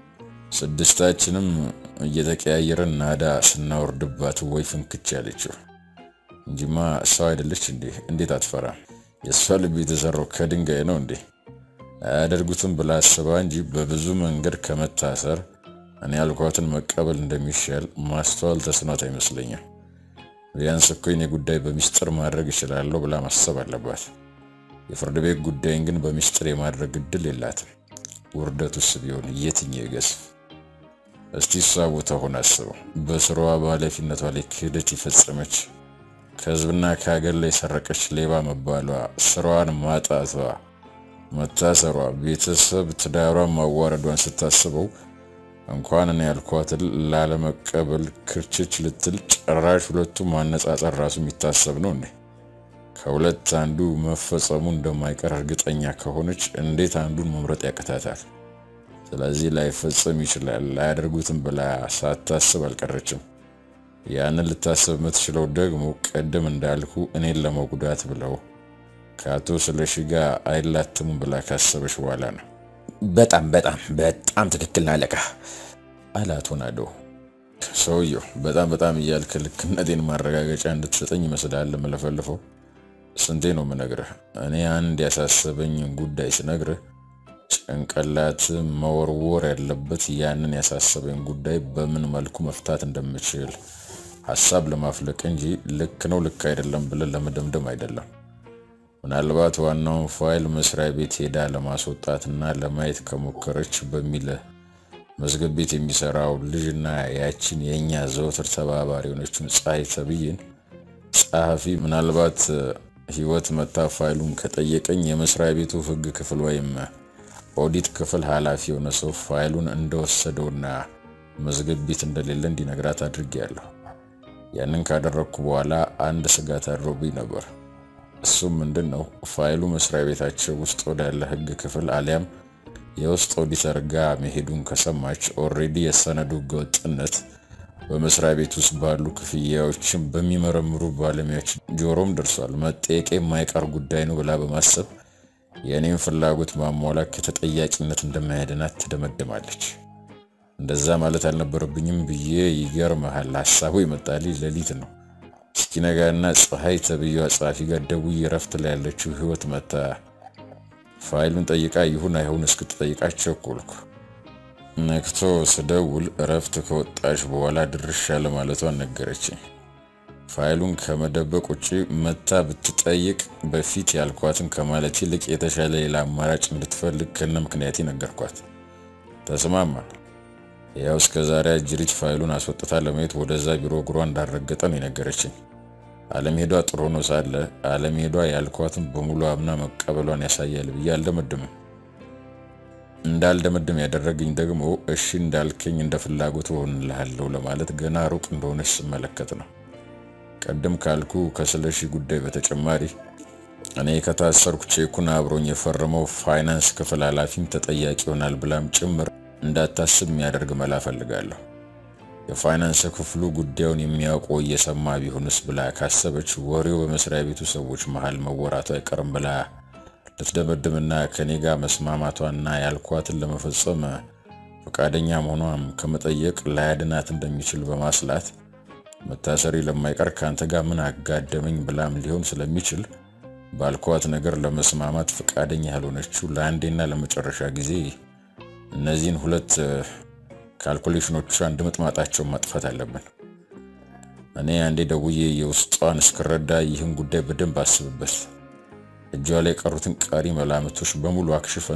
ስድስታችንም እየተቀያየረን ናዳ ስናወርድባት ወይ ፍንክች ያለችው እንጂማ ሰው አይደለች እንዴ? እንዴት አትፈራም? የእሷ ልብ የተሰራው ከድንጋይ ነው እንዴ? አያደርጉትም ብላ አስባ እንጂ በብዙ መንገድ ከመታሰር እኔ ያልኳትን መቀበል እንደሚሻል ማስተዋል ተስኗት አይመስለኝም። ቢያንስ እኮ የኔ ጉዳይ በሚስጥር ማድረግ እችላለሁ ብላ ማሰብ አለባት። የፍርድ ቤት ጉዳይን ግን በሚስጥር የማድረግ እድል የላትም። ውርደቱስ ቢሆን የትኛው ይገዝፍ? እስቲ እሷ ቦታ ሆና አስበው። በስራዋ በኃላፊነቷ ላይ ክህደት የፈጸመች ከህዝብና ከሀገር ላይ የሰረቀች ሌባ መባሏ፣ ስራዋን ማጣቷ፣ መታሰሯ፣ ቤተሰብ ትዳሯን ማዋረዷን ስታስበው እንኳን እኔ ያልኳትን ላለመቀበል ክርችች ልትል ጭራሽ ሁለቱም ማነጻጸር ራሱ የሚታሰብ ነው እንዴ? ከሁለት አንዱ መፈጸሙ እንደማይቀር እርግጠኛ ከሆነች እንዴት አንዱን መምረጥ ያቅታታል? ስለዚህ ላይፈጸም ይችላል ላያደርጉትም ብላ ሳታስብ አልቀረችም። ያንን ልታስብ የምትችለው ደግሞ ቅድም እንዳልኩ እኔን ለመጉዳት ብለው ከአቶ ስለሺ ጋር አይላትሙም ብላ ካሰበች በኋላ ነው። በጣም በጣም በጣም ትክክል ነው አለቃ አለ አቶ ናዶ። ሰውየው በጣም በጣም እያልክ ልክነቴን ማረጋገጫ እንድትሰጠኝ ይመስላል የምለፈልፈው። ስንቴ ነው የምነግርህ? እኔ አንድ ያሳሰበኝን ጉዳይ ስነግርህ ጭንቅላት መወርወር ያለበት ያንን ያሳሰበኝ ጉዳይ በምን መልኩ መፍታት እንደምችል ሀሳብ ለማፍለቅ እንጂ ልክ ነው ልክ አይደለም ብለን ለመደምደም አይደለም። ምናልባት ዋናውን ፋይል መስሪያ ቤት ሄዳ ለማስወጣትና ለማየት ከሞከረች በሚል መዝገብ ቤት የሚሰራው ልጅና ያችን የእኛ ዘወትር ተባባሪ የሆነችን ፀሐይ ተብዬን ጸሐፊ ምናልባት ህይወት መታ ፋይሉን ከጠየቀኝ የመስሪያ ቤቱ ህግ ክፍል ወይም ኦዲት ክፍል ኃላፊ የሆነ ሰው ፋይሉን እንደወሰደውና መዝገብ ቤት እንደሌለ እንዲነግራት አድርጌያለሁ። ያንን ካደረግኩ በኋላ አንድ ስጋት አድሮብኝ ነበር። እሱም ምንድን ነው ፋይሉ መስሪያ ቤታቸው ውስጥ ወዳለ ህግ ክፍል አሊያም የውስጥ ኦዲተር ጋር መሄዱን ከሰማች ኦልሬዲ የሰነዱ ህገወጥነት በመስሪያ ቤት ውስጥ ባሉ ክፍያዎችን በሚመረምሩ ባለሙያዎች ጆሮም ደርሷል። መጠየቅ የማይቀር ጉዳይ ነው ብላ በማሰብ የእኔም ፍላጎት ማሟላት ከተጠያቂነት እንደማያድናት ትደመድማለች። እንደዛ ማለት አልነበረብኝም ብዬ ይገርመሃል፣ ሀሳቡ ይመጣልኝ ሌሊት ነው። እስኪነጋና ፀሐይ ተብዬዋ ጸሐፊ ጋር ደውዬ እረፍት ላይ ያለችው ህይወት መታ ፋይሉን ጠይቃ ይሁን አይሁን እስክትጠይቃት ቸኮልኩ። ነክቶ ስደውል እረፍት ከወጣች በኋላ ድርሻ ለማለቷን ነገረችኝ። ፋይሉን ከመደበቅ ውጭ መታ ብትጠይቅ በፊት ያልኳትን ከማለት ይልቅ የተሻለ ሌላ አማራጭ እንድትፈልግ ከነ ምክንያቴ ነገርኳት። ተስማማን። ያው እስከ ዛሬ አጅሪት ፋይሉን አስወጥታ ለማየት ወደዛ ቢሮ እግሯ እንዳረገጠ ነው የነገረችኝ። አለመሄዷ ጥሩ ነው ሳለ አለመሄዷ ያልኳትን በሙሉ አምና መቀበሏን ያሳያል ብዬ አልደመድምም። እንዳልደመድም ያደረገኝ ደግሞ እሺ እንዳልከኝ እንደ ፍላጎት እሆንልሃለሁ ለማለት ገና ሩቅ እንደሆነች ስመለከት ነው። ቀደም ካልኩ ከስለሺ ጉዳይ በተጨማሪ እኔ ከታሰርኩ ቼኩን አብሮኝ የፈረመው ፋይናንስ ክፍል ኃላፊም ተጠያቂ ይሆናል ብላም ጭምር እንዳታስብ የሚያደርግ መላ ፈልጋለሁ። የፋይናንስ ክፍሉ ጉዳዩን የሚያውቁ እየሰማ ቢሆንስ ብላ ካሰበች ወሬው በመስሪያ ቤቱ ሰዎች መሃል መወራቱ አይቀርም ብላ ልትደመድምና ከኔ ጋር መስማማቷና ያልኳትን ለመፈጸም ፈቃደኛ መሆኗም ከመጠየቅ ላያድናት እንደሚችል በማስላት መታሰሪ ለማይቀር ከአንተ ጋር ምን አጋደመኝ ብላም ሊሆን ስለሚችል ባልኳት ነገር ለመስማማት ፈቃደኛ ያልሆነችው ለአንዴና ለመጨረሻ ጊዜ እነዚህን ሁለት ካልኩሌሽኖቿ እንድምጥማጣቸውን ማጥፋት አለብን። እኔ አንዴ ደውዬ የውስጧን እስክረዳ ይህን ጉዳይ በደንብ አስብበት። እጇ ላይ የቀሩትን ቀሪ መላምቶች በሙሉ አክሽፈን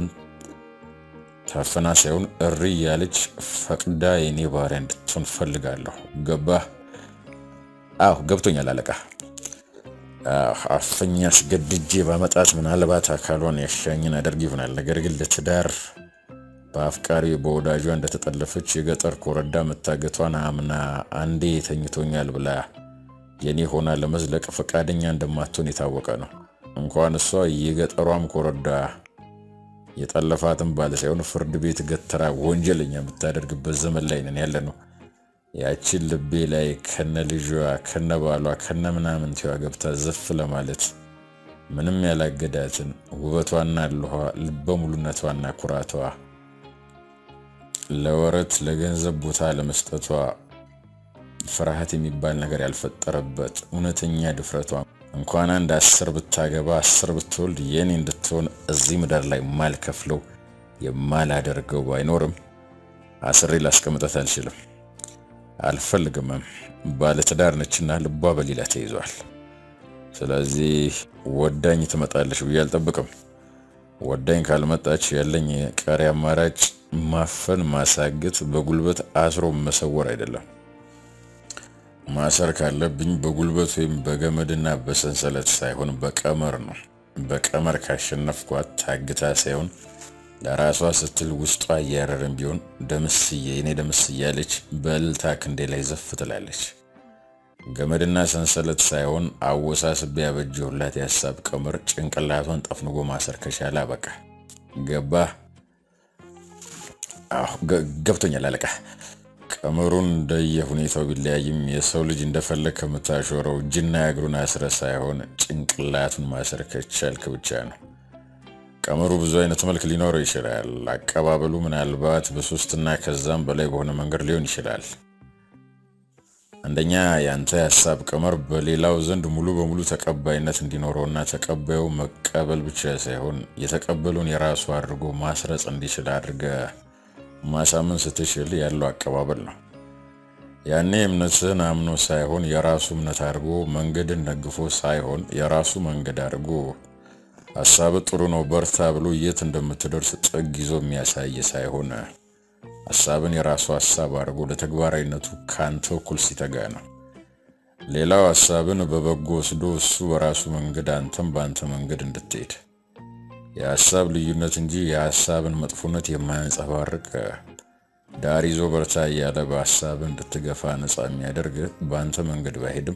ታፈና ሳይሆን እሪ ያለች ፈቅዳ የኔ ባሪያ እንድትሆን ፈልጋለሁ። ገባህ? አዎ ገብቶኛል አለቃ። አፈኛ አስገድጄ ባመጣት ምናልባት አካሏን ያሻኝን አደርግ ይሆናል። ነገር ግን ለትዳር በአፍቃሪ በወዳጇ እንደተጠለፈች የገጠር ኮረዳ መታገቷን አምና አንዴ ተኝቶኛል ብላ የኔ ሆና ለመዝለቅ ፈቃደኛ እንደማትሆን የታወቀ ነው። እንኳን እሷ የገጠሯም ኮረዳ የጠለፋትን ባለ ሳይሆን ፍርድ ቤት ገተራ ወንጀለኛ የምታደርግበት ዘመን ላይ ነን ያለ ነው። ያችን ልቤ ላይ ከነ ልጇ ከነ ባሏ ከነ ምናምንቲዋ ገብታ ዘፍ ለማለት ምንም ያላገዳትን ውበቷና ልኋ ልበ ሙሉነቷና ኩራቷ ለወረት ለገንዘብ ቦታ ለመስጠቷ ፍርሃት የሚባል ነገር ያልፈጠረበት እውነተኛ ድፍረቷ እንኳን አንድ አስር ብታገባ አስር ብትወልድ የኔ እንድትሆን እዚህ ምድር ላይ ማልከፍለው የማላደርገው አይኖርም። አስሬ ላስቀምጠት አልችልም፣ አልፈልግምም። ባለትዳር ነችና ልቧ በሌላ ተይዟል። ስለዚህ ወዳኝ ትመጣለች ብዬ አልጠብቅም። ወዳኝ ካልመጣች ያለኝ ቀሪ አማራጭ ማፈን፣ ማሳገት፣ በጉልበት አስሮ መሰወር አይደለም። ማሰር ካለብኝ በጉልበት ወይም በገመድና በሰንሰለት ሳይሆን በቀመር ነው። በቀመር ካሸነፍኳት ታግታ ሳይሆን ለራሷ ስትል ውስጧ እያረረን ቢሆን ደምስዬ የኔ ደምስ እያለች በእልልታ ክንዴ ላይ ዘፍ ትላለች። ገመድና ሰንሰለት ሳይሆን አወሳስቤ ያበጀሁላት የሀሳብ ቀመር ጭንቅላቷን ጠፍንጎ ማሰር ከቻለ አበቃ። ገባ? አዎ ገብቶኛል አለቃ። ቀመሩን እንደየ ሁኔታው ቢለያይም የሰው ልጅ እንደፈለግ ከምታሾረው እጅና እግሩን አስረ ሳይሆን ጭንቅላቱን ማሰር ከቻልክ ብቻ ነው። ቀመሩ ብዙ አይነት መልክ ሊኖረው ይችላል። አቀባበሉ ምናልባት በሶስትና ከዛም በላይ በሆነ መንገድ ሊሆን ይችላል። አንደኛ የአንተ የሀሳብ ቀመር በሌላው ዘንድ ሙሉ በሙሉ ተቀባይነት እንዲኖረውና ተቀባዩ መቀበል ብቻ ሳይሆን የተቀበሉን የራሱ አድርጎ ማስረጽ እንዲችል አድርገ ማሳመን ስትችል ያለው አቀባበል ነው። ያኔ እምነትህን አምኖ ሳይሆን የራሱ እምነት አድርጎ መንገድን ደግፎ ሳይሆን የራሱ መንገድ አድርጎ ሀሳብ ጥሩ ነው በርታ ብሎ የት እንደምትደርስ ጥግ ይዞ የሚያሳይ ሳይሆን ሀሳብን የራሱ ሀሳብ አድርጎ ለተግባራዊነቱ ካንተ እኩል ሲተጋ ነው። ሌላው ሀሳብን በበጎ ወስዶ እሱ በራሱ መንገድ አንተም በአንተ መንገድ እንድትሄድ የሀሳብ ልዩነት እንጂ የሀሳብን መጥፎነት የማያንጸባርቅ ዳር ይዞ በርታ እያለ በሀሳብ እንድትገፋ ነፃ የሚያደርግ በአንተ መንገድ ባይሄድም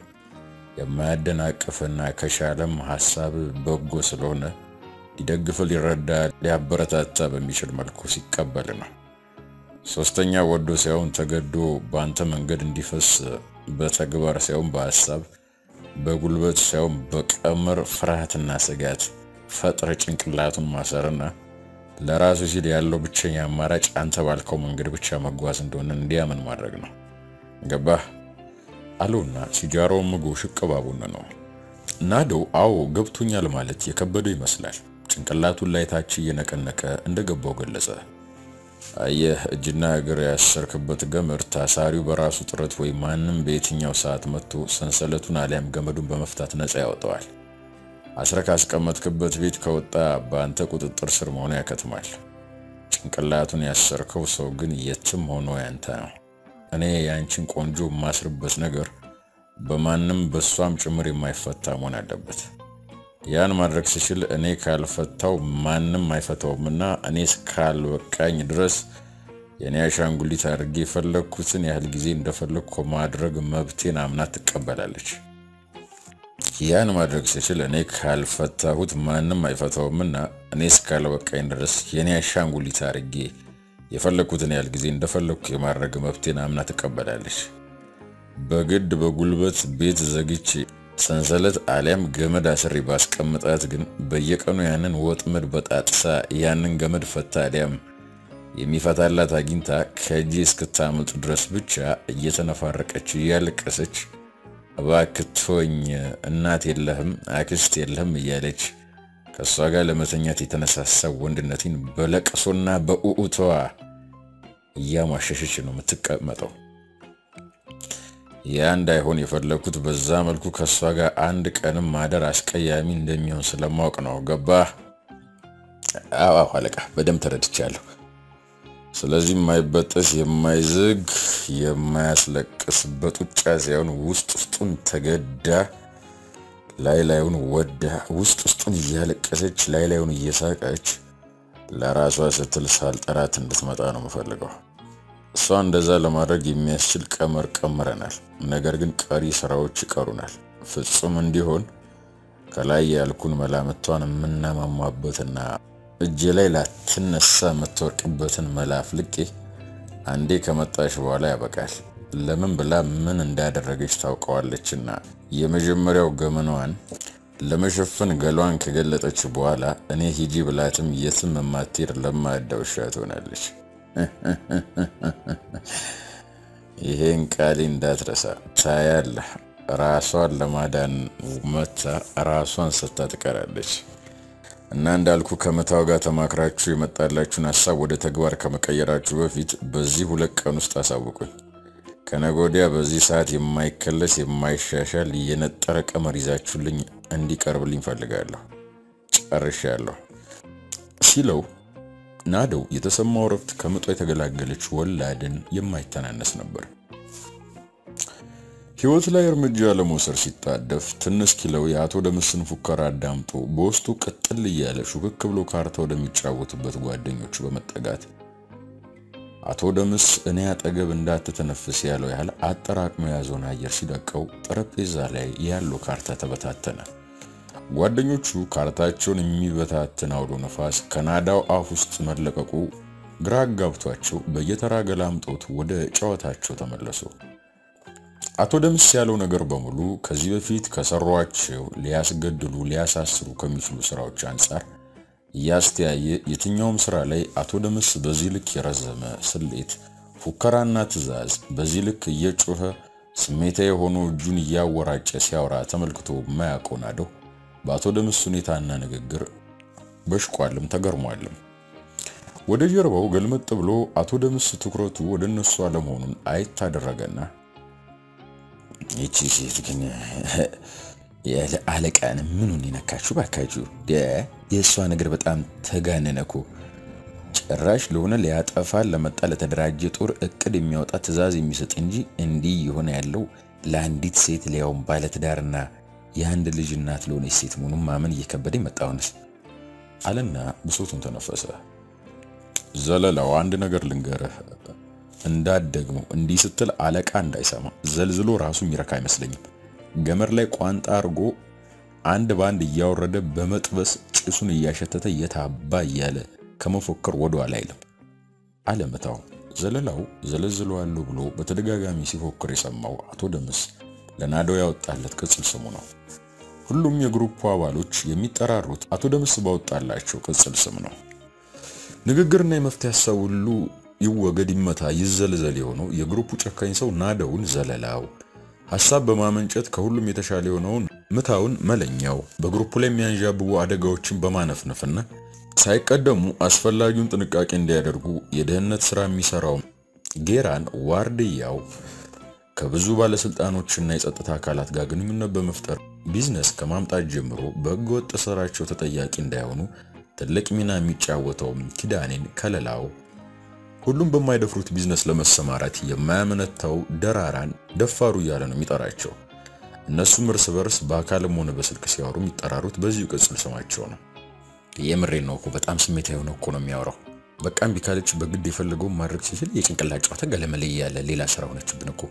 የማያደናቅፍና ከሻለም ሀሳብ በጎ ስለሆነ ሊደግፍ፣ ሊረዳ፣ ሊያበረታታ በሚችል መልኩ ሲቀበል ነው። ሶስተኛ ወዶ ሳይሆን ተገዶ በአንተ መንገድ እንዲፈስ በተግባር ሳይሆን በሀሳብ በጉልበት ሳይሆን በቀመር ፍርሃትና ስጋት ፈጥረ ጭንቅላቱን ማሰርና ለራሱ ሲል ያለው ብቸኛ አማራጭ አንተ ባልከው መንገድ ብቻ መጓዝ እንደሆነ እንዲያምን ማድረግ ነው። ገባህ አለውና ሲጃራውን ምጎ ሽቅባቡን ነው። ናዶ አዎ ገብቶኛል ማለት የከበደው ይመስላል። ጭንቅላቱን ላይ ታች እየነቀነቀ እንደገባው ገለጸ። አየህ እጅና እግር ያሰርክበት ገመድ ታሳሪው በራሱ ጥረት ወይ ማንም በየትኛው ሰዓት መጥቶ ሰንሰለቱን አሊያም ገመዱን በመፍታት ነፃ ያወጣዋል። አስረ ካስቀመጥክበት ቤት ከወጣ በአንተ ቁጥጥር ስር መሆኑ ያከትማል። ጭንቅላቱን ያሰርከው ሰው ግን የትም ሆኖ ያንተ ነው። እኔ የአንቺን ቆንጆ የማስርበት ነገር በማንም በሷም ጭምር የማይፈታ መሆን አለበት። ያን ማድረግ ስችል እኔ ካልፈታው ማንም አይፈታውምና እኔ እስካልበቃኝ ድረስ የእኔ አሻንጉሊት አድርጌ የፈለግኩትን ያህል ጊዜ እንደፈለግኩ ማድረግ መብቴን አምና ትቀበላለች። ያን ማድረግ ስችል እኔ ካልፈታሁት ማንም አይፈታውምና እኔ እስካልበቃኝ ድረስ የእኔ አሻንጉሊት አድርጌ የፈለግኩትን ያህል ጊዜ እንደፈለግኩ የማድረግ መብቴን አምና ትቀበላለች። በግድ በጉልበት ቤት ዘግቼ ሰንሰለት አሊያም ገመድ አስሬ ባስቀምጣት ግን በየቀኑ ያንን ወጥመድ በጣጥሳ ያንን ገመድ ፈታ አሊያም የሚፈታላት አግኝታ ከእጄ እስክታመልጥ ድረስ ብቻ እየተነፋረቀች እያለቀሰች እባክህ ተወኝ፣ እናት የለህም አክስት የለህም እያለች ከእሷ ጋር ለመተኛት የተነሳሳው ወንድነቴን በለቅሶና በኡኡተዋ እያሟሸሸች ነው የምትቀመጠው። ያ እንዳይሆን የፈለግኩት በዛ መልኩ ከእሷ ጋር አንድ ቀንም ማደር አስቀያሚ እንደሚሆን ስለማወቅ ነው። ገባህ? አዎ አለቃ፣ በደንብ ተረድቻለሁ። ስለዚህ የማይበጠስ የማይዝግ የማያስለቅስ በጡጫ ሳይሆን ውስጥ ውስጡን ተገዳ ላይ ላዩን ወዳ ውስጥ ውስጡን እያለቀሰች ላይ ላዩን እየሳቀች ለራሷ ስትል ሳልጠራት እንድትመጣ ነው የምፈልገው። እሷ እንደዛ ለማድረግ የሚያስችል ቀመር ቀምረናል። ነገር ግን ቀሪ ስራዎች ይቀሩናል። ፍጹም እንዲሆን ከላይ ያልኩን መላምቷን የምናማማበትና እጄ ላይ ላትነሳ የምትወርቅበትን መላ አፍልቄ አንዴ ከመጣሽ በኋላ ያበቃል። ለምን ብላ ምን እንዳደረገች ታውቀዋለችና የመጀመሪያው ገመናዋን ለመሸፈን ገሏን ከገለጠች በኋላ እኔ ሂጂ ብላትም የትም የማትሄድ ለማዳ ውሻ ትሆናለች። ይሄን ቃሌ እንዳትረሳ። ታያለህ፣ ራሷን ለማዳን መታ ራሷን ስታ ትቀራለች። እና እንዳልኩ ከምታው ጋር ተማክራችሁ የመጣላችሁን ሀሳብ ወደ ተግባር ከመቀየራችሁ በፊት በዚህ ሁለት ቀን ውስጥ አሳውቁኝ። ከነገ ወዲያ በዚህ ሰዓት የማይከለስ የማይሻሻል የነጠረ ቀመር ይዛችሁልኝ እንዲቀርብልኝ ፈልጋለሁ። ጨርሻለሁ ሲለው ናደው የተሰማው ረፍት ከምጧ የተገላገለች ወላድን የማይተናነስ ነበር። ሕይወት ላይ እርምጃ ለመውሰድ ሲጣደፍ ትንሽ ኪለው የአቶ ደምስን ፉከራ አዳምጦ በውስጡ ቅጥል እያለ ሹክክ ብሎ ካርታ ወደሚጫወትበት ጓደኞቹ በመጠጋት አቶ ደምስ እኔ አጠገብ እንዳትተነፍስ ያለው ያህል አጠራቅሞ የያዘውን አየር ሲለቀው ጠረጴዛ ላይ ያለው ካርታ ተበታተነ። ጓደኞቹ ካርታቸውን የሚበታትን አውሎ ነፋስ ከናዳው አፍ ውስጥ መለቀቁ ግራ አጋብቷቸው በየተራ ገላምጦት ወደ ጨዋታቸው ተመለሱ። አቶ ደምስ ያለው ነገር በሙሉ ከዚህ በፊት ከሰሯቸው ሊያስገድሉ ሊያሳስሩ ከሚችሉ ስራዎች አንጻር እያስተያየ የትኛውም ስራ ላይ አቶ ደምስ በዚህ ልክ የረዘመ ስሌት፣ ፉከራና ትዕዛዝ በዚህ ልክ እየጮኸ ስሜታ የሆኑ እጁን እያወራጨ ሲያወራ ተመልክቶ የማያውቀው ናደው በአቶ ደምስ ሁኔታና ንግግር በሽቋልም ተገርሟልም። ወደ ጀርባው ገልመጥ ብሎ አቶ ደምስ ትኩረቱ ወደ እነሱ አለመሆኑን አየት አደረገና ይቺ ሴት ግን ያለ አለቃን ምኑን ይነካችሁ ባካችሁ? የእሷ ነገር በጣም ተጋነነኩ። ጭራሽ ለሆነ ሊያጠፋን ለመጣ ለተደራጀ ጦር እቅድ የሚያወጣ ትዕዛዝ የሚሰጥ እንጂ እንዲህ የሆነ ያለው ለአንዲት ሴት ሊያውም ባለትዳርና የአንድ ልጅ እናት ለሆነች ሴት መሆኑን ማመን እየከበደ መጣውንስ አለና ብሶቱን ተነፈሰ። ዘለላው አንድ ነገር ልንገርህ እንዳትደግሞ እንዲህ ስትል አለቃ እንዳይሰማ ዘልዝሎ ራሱ የሚረካ አይመስለኝም። ገመድ ላይ ቋንጣ አርጎ አንድ በአንድ እያወረደ በመጥበስ ጭሱን እያሸተተ የታባ እያለ ከመፎከር ወደ ኋላ አይልም አለ ምታው። ዘለላው ዘለዝለዋለሁ ብሎ በተደጋጋሚ ሲፎክር የሰማው አቶ ደምስ ለናደው ያወጣለት ቅጽል ስሙ ነው። ሁሉም የግሩፑ አባሎች የሚጠራሩት አቶ ደምስ ባወጣላቸው ቅጽል ስም ነው። ንግግርና የመፍትሄ ሀሳብ ሁሉ ይወገድ ይመታ ይዘልዘል የሆነው የግሩፑ ጨካኝ ሰው ናደውን ዘለላው፣ ሀሳብ በማመንጨት ከሁሉም የተሻለ የሆነውን ምታውን መለኛው፣ በግሩፑ ላይ የሚያንዣብቡ አደጋዎችን በማነፍነፍና ሳይቀደሙ አስፈላጊውን ጥንቃቄ እንዲያደርጉ የደህንነት ስራ የሚሰራው ጌራን ዋርድያው፣ ከብዙ ባለስልጣኖችና የጸጥታ አካላት ጋር ግንኙነት በመፍጠር ቢዝነስ ከማምጣት ጀምሮ በህገወጥ ስራቸው ተጠያቂ እንዳይሆኑ ትልቅ ሚና የሚጫወተው ኪዳኔን ከለላው ሁሉም በማይደፍሩት ቢዝነስ ለመሰማራት የማያመነታው ደራራን ደፋሩ እያለ ነው የሚጠራቸው። እነሱም እርስ በርስ በአካልም ሆነ በስልክ ሲያወሩ የሚጠራሩት በዚሁ ቅጽል ስማቸው ነው። የምሬን ነው እኮ በጣም ስሜታ የሆነ እኮ ነው የሚያወራው። በቃ እምቢ ካለች በግድ የፈለገውን ማድረግ ሲችል የጭንቅላት ጨዋታ ገለመለ ያለ ሌላ ስራ ሆነችብን እኮ።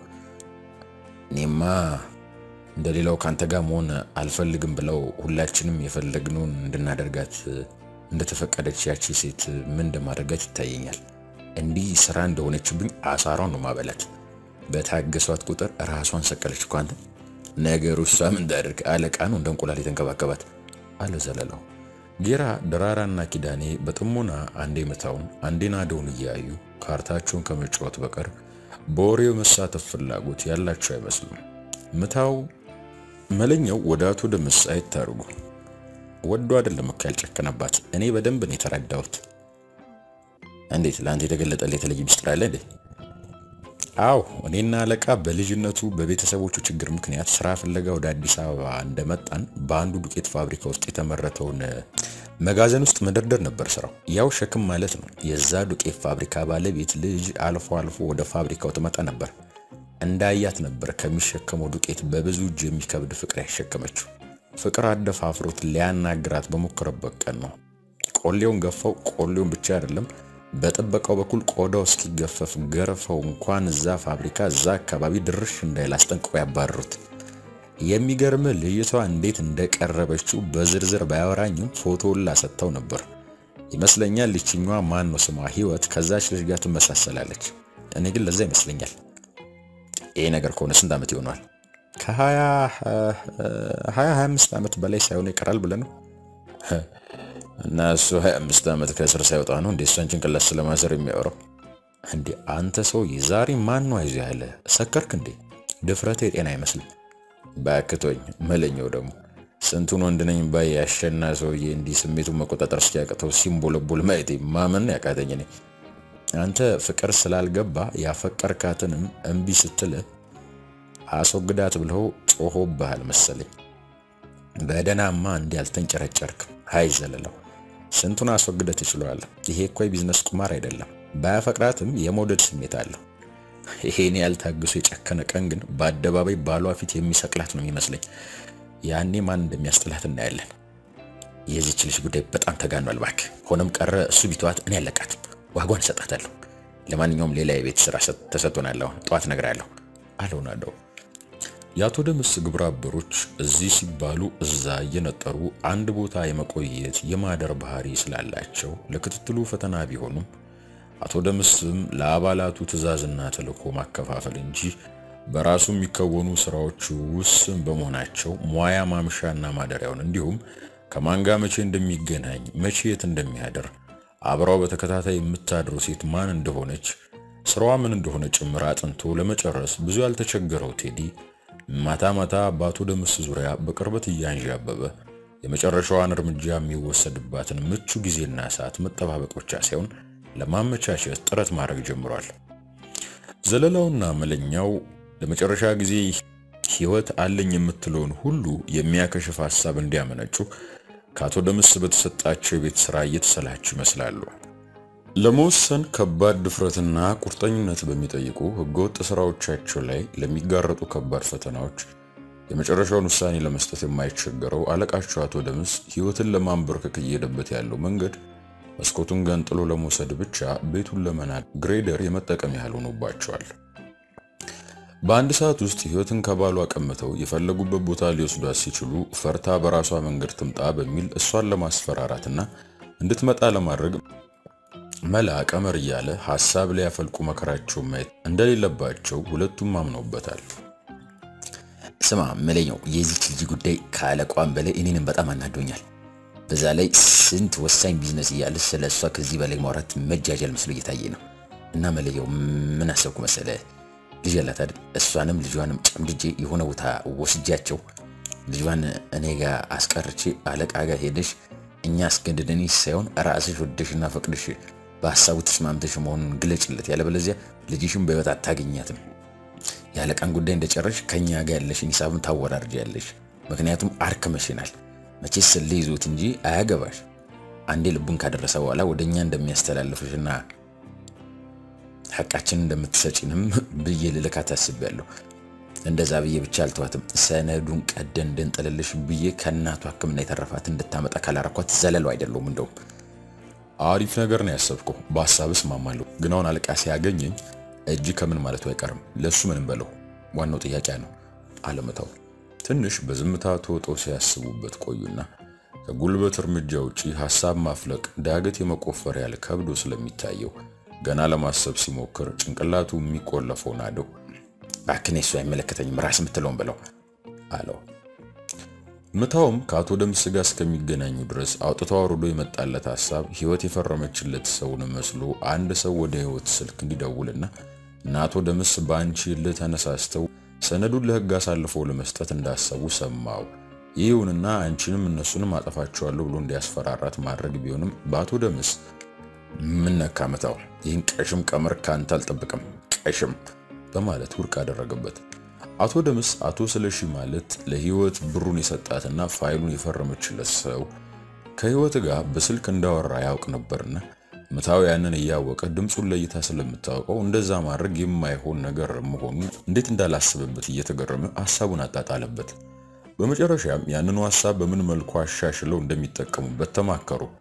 እኔማ እንደ ሌላው ካንተ ጋር መሆን አልፈልግም ብለው ሁላችንም የፈለግነውን እንድናደርጋት እንደተፈቀደች ያቺ ሴት ምን እንደማደርጋት ይታየኛል። እንዲህ ስራ እንደሆነችብኝ አሳሯን ነው ማበላት። በታገሷት ቁጥር ራሷን ሰቀለች እኮ አንተ። ነገሩ እሷ ምን እንዳደርግ አለቃ ነው እንደ እንቁላል የተንከባከባት አለ ዘለላው። ጌራ ደራራና ኪዳኔ በጥሞና አንዴ ምታውን አንዴ ናደውን እያዩ ካርታቸውን ከመጫወት በቀር በወሬው መሳተፍ ፍላጎት ያላቸው አይመስሉም። ምታው መለኛው ወደ አቶ ደምስ አይታርጉ ወዶ አይደለም እኮ ያልጨከነባት። እኔ በደንብ ነው የተረዳሁት። እንዴት ለአንተ የተገለጠልህ የተለየ ምስጢር አለ እንዴ? አዎ እኔና አለቃ በልጅነቱ በቤተሰቦቹ ችግር ምክንያት ስራ ፍለጋ ወደ አዲስ አበባ እንደመጣን በአንዱ ዱቄት ፋብሪካ ውስጥ የተመረተውን መጋዘን ውስጥ መደርደር ነበር ስራው። ያው ሸክም ማለት ነው። የዛ ዱቄት ፋብሪካ ባለቤት ልጅ አልፎ አልፎ ወደ ፋብሪካው ትመጣ ነበር። እንዳያት ነበር ከሚሸከመው ዱቄት በብዙ እጅ የሚከብድ ፍቅር ያሸከመችው። ፍቅር አደፋፍሮት ሊያናግራት በሞከረበት ቀን ነው ቆሌውን ገፋው። ቆሌውን ብቻ አይደለም በጥበቃው በኩል ቆዳው እስኪገፈፍ ገርፈው እንኳን እዛ ፋብሪካ እዛ አካባቢ ድርሽ እንዳይል አስጠንቅቆ ያባረሩት። የሚገርም ልጅቷ እንዴት እንደቀረበችው በዝርዝር ባያወራኝም ፎቶውን ላሰጥተው ነበር ይመስለኛል። ይችኛዋ ማን ነው ስሟ ህይወት ከዛች ልጅ ጋር ትመሳሰላለች። እኔ ግን ለዛ ይመስለኛል። ይሄ ነገር ከሆነ ስንት ዓመት ይሆነዋል? ከሀያ ሀያ አምስት ዓመት በላይ ሳይሆን ይቀራል ብለህ ነው እና እሱ 25 ዓመት ከእስር ሳይወጣ ነው እንዴ እሷን ጭንቅላት ስለማሰር የሚያወራው? እንዴ አንተ ሰውዬ ዛሬ ማን ነው አይዞህ ያለ? ሰከርክ እንዴ? ድፍረት የጤና አይመስልም። ባክቶኝ መለኛው ደግሞ ስንቱን ወንድ ነኝ ባይ ያሸና ሰውዬ እንዲህ ስሜቱን መቆጣጠር እስኪያቅተው ሲምቦለቦል ማየቴ ማመን ያቃተኝ እኔ። አንተ ፍቅር ስላልገባ ያፈቀርካትንም እምቢ ስትልህ አስወግዳት ብለው ጮሆብሃል መሰለኝ። በደናማ እንዲህ አልተንጨረጨርክም። ሀይ ዘለለው ስንቱን አስወግደህ ትችለዋለህ። ይሄ እኮ የቢዝነስ ቁማር አይደለም። ባያፈቅራትም የመውደድ ስሜት አለው። ይሄን ያልታግሱ የጨከነ ቀን ግን በአደባባይ ባሏ ፊት የሚሰቅላት ነው የሚመስለኝ። ያኔ ማን እንደሚያስጥላት እናያለን። የዚች ልጅ ጉዳይ በጣም ተጋኗል እባክህ። ሆነም ቀረ እሱ ቢተዋት እኔ አለቃትም፣ ዋጓን እሰጣታለሁ። ለማንኛውም ሌላ የቤት ስራ ተሰጥቶናል። አሁን ጠዋት እነግርሃለሁ አለውናለሁ። የአቶ ደምስ ግብረ አበሮች እዚህ ሲባሉ እዛ እየነጠሩ አንድ ቦታ የመቆየት የማደር ባህሪ ስላላቸው ለክትትሉ ፈተና ቢሆኑም አቶ ደምስም ለአባላቱ ትዕዛዝና ተልዕኮ ማከፋፈል እንጂ በራሱ የሚከወኑ ስራዎች ውስን በመሆናቸው ሙያ ማምሻና ማደሪያውን እንዲሁም ከማን ጋር መቼ እንደሚገናኝ መቼ የት እንደሚያደር አብራው በተከታታይ የምታድረው ሴት ማን እንደሆነች ስራዋ ምን እንደሆነ ጭምር አጥንቶ ለመጨረስ ብዙ ያልተቸገረው ቴዲ ማታ ማታ በአቶ ደምስ ዙሪያ በቅርበት እያንዣበበ የመጨረሻዋን እርምጃ የሚወሰድባትን ምቹ ጊዜና ሰዓት መጠባበቅ ብቻ ሳይሆን ለማመቻቸት ጥረት ማድረግ ጀምሯል። ዘለላውና መለኛው ለመጨረሻ ጊዜ ህይወት አለኝ የምትለውን ሁሉ የሚያከሽፍ ሐሳብ እንዲያመነጩ ከአቶ ደምስ በተሰጣቸው የቤት ሥራ እየተሰላቹ ይመስላሉ። ለመወሰን ከባድ ድፍረትና ቁርጠኝነት በሚጠይቁ ህገወጥ ስራዎቻቸው ላይ ለሚጋረጡ ከባድ ፈተናዎች የመጨረሻውን ውሳኔ ለመስጠት የማይቸገረው አለቃቸው አቶ ደምስ ህይወትን ለማንበርከክ እየሄደበት ያለው መንገድ መስኮቱን ገንጥሎ ለመውሰድ ብቻ ቤቱን ለመናድ ግሬደር የመጠቀም ያህል ሆኖባቸዋል። በአንድ ሰዓት ውስጥ ህይወትን ከባሏ ቀምተው የፈለጉበት ቦታ ሊወስዷት ሲችሉ ፈርታ በራሷ መንገድ ትምጣ በሚል እሷን ለማስፈራራትና እንድትመጣ ለማድረግ መላ ቀመር እያለ ሐሳብ ላይ ያፈልቁ መከራቸውን ማየት እንደሌለባቸው ሁለቱም አምነውበታል። ስማ መለኛው፣ የዚች ልጅ ጉዳይ ከአለቋም በላይ እኔንም በጣም አናዶኛል። በዛ ላይ ስንት ወሳኝ ቢዝነስ እያለ ስለ እሷ ከዚህ በላይ ማውራት መጃጃል መስሎ እየታየ ነው። እና መለያው ምን አሰብኩ መሰለ፣ ልጅ ያላት አይደል? እሷንም ልጇንም ጨምድጄ የሆነ ቦታ ወስጃቸው ልጇን እኔ ጋር አስቀርቼ አለቃ ጋር ሄደሽ እኛ አስገድደን ሳይሆን ራስሽ ወደሽና ፈቅድሽ በሀሳቡ ተስማምተሽ መሆኑን ግለጭለት፣ ያለበለዚያ ልጅሽን በህይወት አታገኛትም። የአለቃን ጉዳይ እንደጨረሽ ከኛ ጋር ያለሽን ሂሳብን ታወራርጃለሽ። ምክንያቱም አርክመሽናል። መቼስ ስለ ይዞት እንጂ አያገባሽ። አንዴ ልቡን ካደረሰ በኋላ ወደ እኛ እንደሚያስተላልፍሽና ሐቃችንን እንደምትሰጪንም ብዬ ልልካት አስቤያለሁ። እንደዛ ብዬ ብቻ አልተዋትም። ሰነዱን ቀደን እንድንጥልልሽ ብዬ ከእናቷ ሕክምና የተረፋት እንድታመጣ ካላረኳት ዘለለው አይደለሁም። እንደውም አሪፍ ነገር ነው ያሰብከው። በሀሳብ እስማማለሁ። ግን አሁን አለቃ ሲያገኘኝ እጅ ከምን ማለቱ አይቀርም። ለሱ ምንም በለው፣ ዋናው ጥያቄ ነው አለመታው። ትንሽ በዝምታ ተወጠው ሲያስቡበት ቆዩና ከጉልበት እርምጃ ውጪ ሐሳብ ማፍለቅ ዳገት የመቆፈር ያህል ከብዶ ስለሚታየው ገና ለማሰብ ሲሞክር ጭንቅላቱ የሚቆለፈው ናደው። እባክህ እሱ አይመለከተኝም፣ ራስ የምትለውን ብለው አለው። ምታውም ከአቶ ደምስ ጋር እስከሚገናኙ ድረስ አውጥቶ አውርዶ የመጣለት ሐሳብ ህይወት የፈረመችለት ሰውን መስሎ አንድ ሰው ወደ ህይወት ስልክ እንዲደውልና እና አቶ ደምስ በአንቺ ልህ ተነሳስተው ሰነዱን ለህግ አሳልፈው ለመስጠት እንዳሰቡ ሰማው። ይሁንና አንቺንም እነሱንም አጠፋቸዋለሁ ብሎ እንዲያስፈራራት ማድረግ ቢሆንም በአቶ ደምስ ምን ነካ ምታው፣ ይህን ቀሽም ቀመር ካንተ አልጠብቅም ቀሽም በማለት ውድቅ አደረገበት። አቶ ደምስ አቶ ስለሺ ማለት ለህይወት ብሩን የሰጣትና ፋይሉን የፈረመችለት ሰው ከህይወት ጋር በስልክ እንዳወራ ያውቅ ነበርና ምታው ያንን እያወቀ ድምፁን ለይታ ስለምታውቀው እንደዛ ማድረግ የማይሆን ነገር መሆኑን እንዴት እንዳላስብበት እየተገረመ ሐሳቡን አጣጣለበት። በመጨረሻም ያንኑ ሐሳብ በምን መልኩ አሻሽለው እንደሚጠቀሙበት ተማከሩ።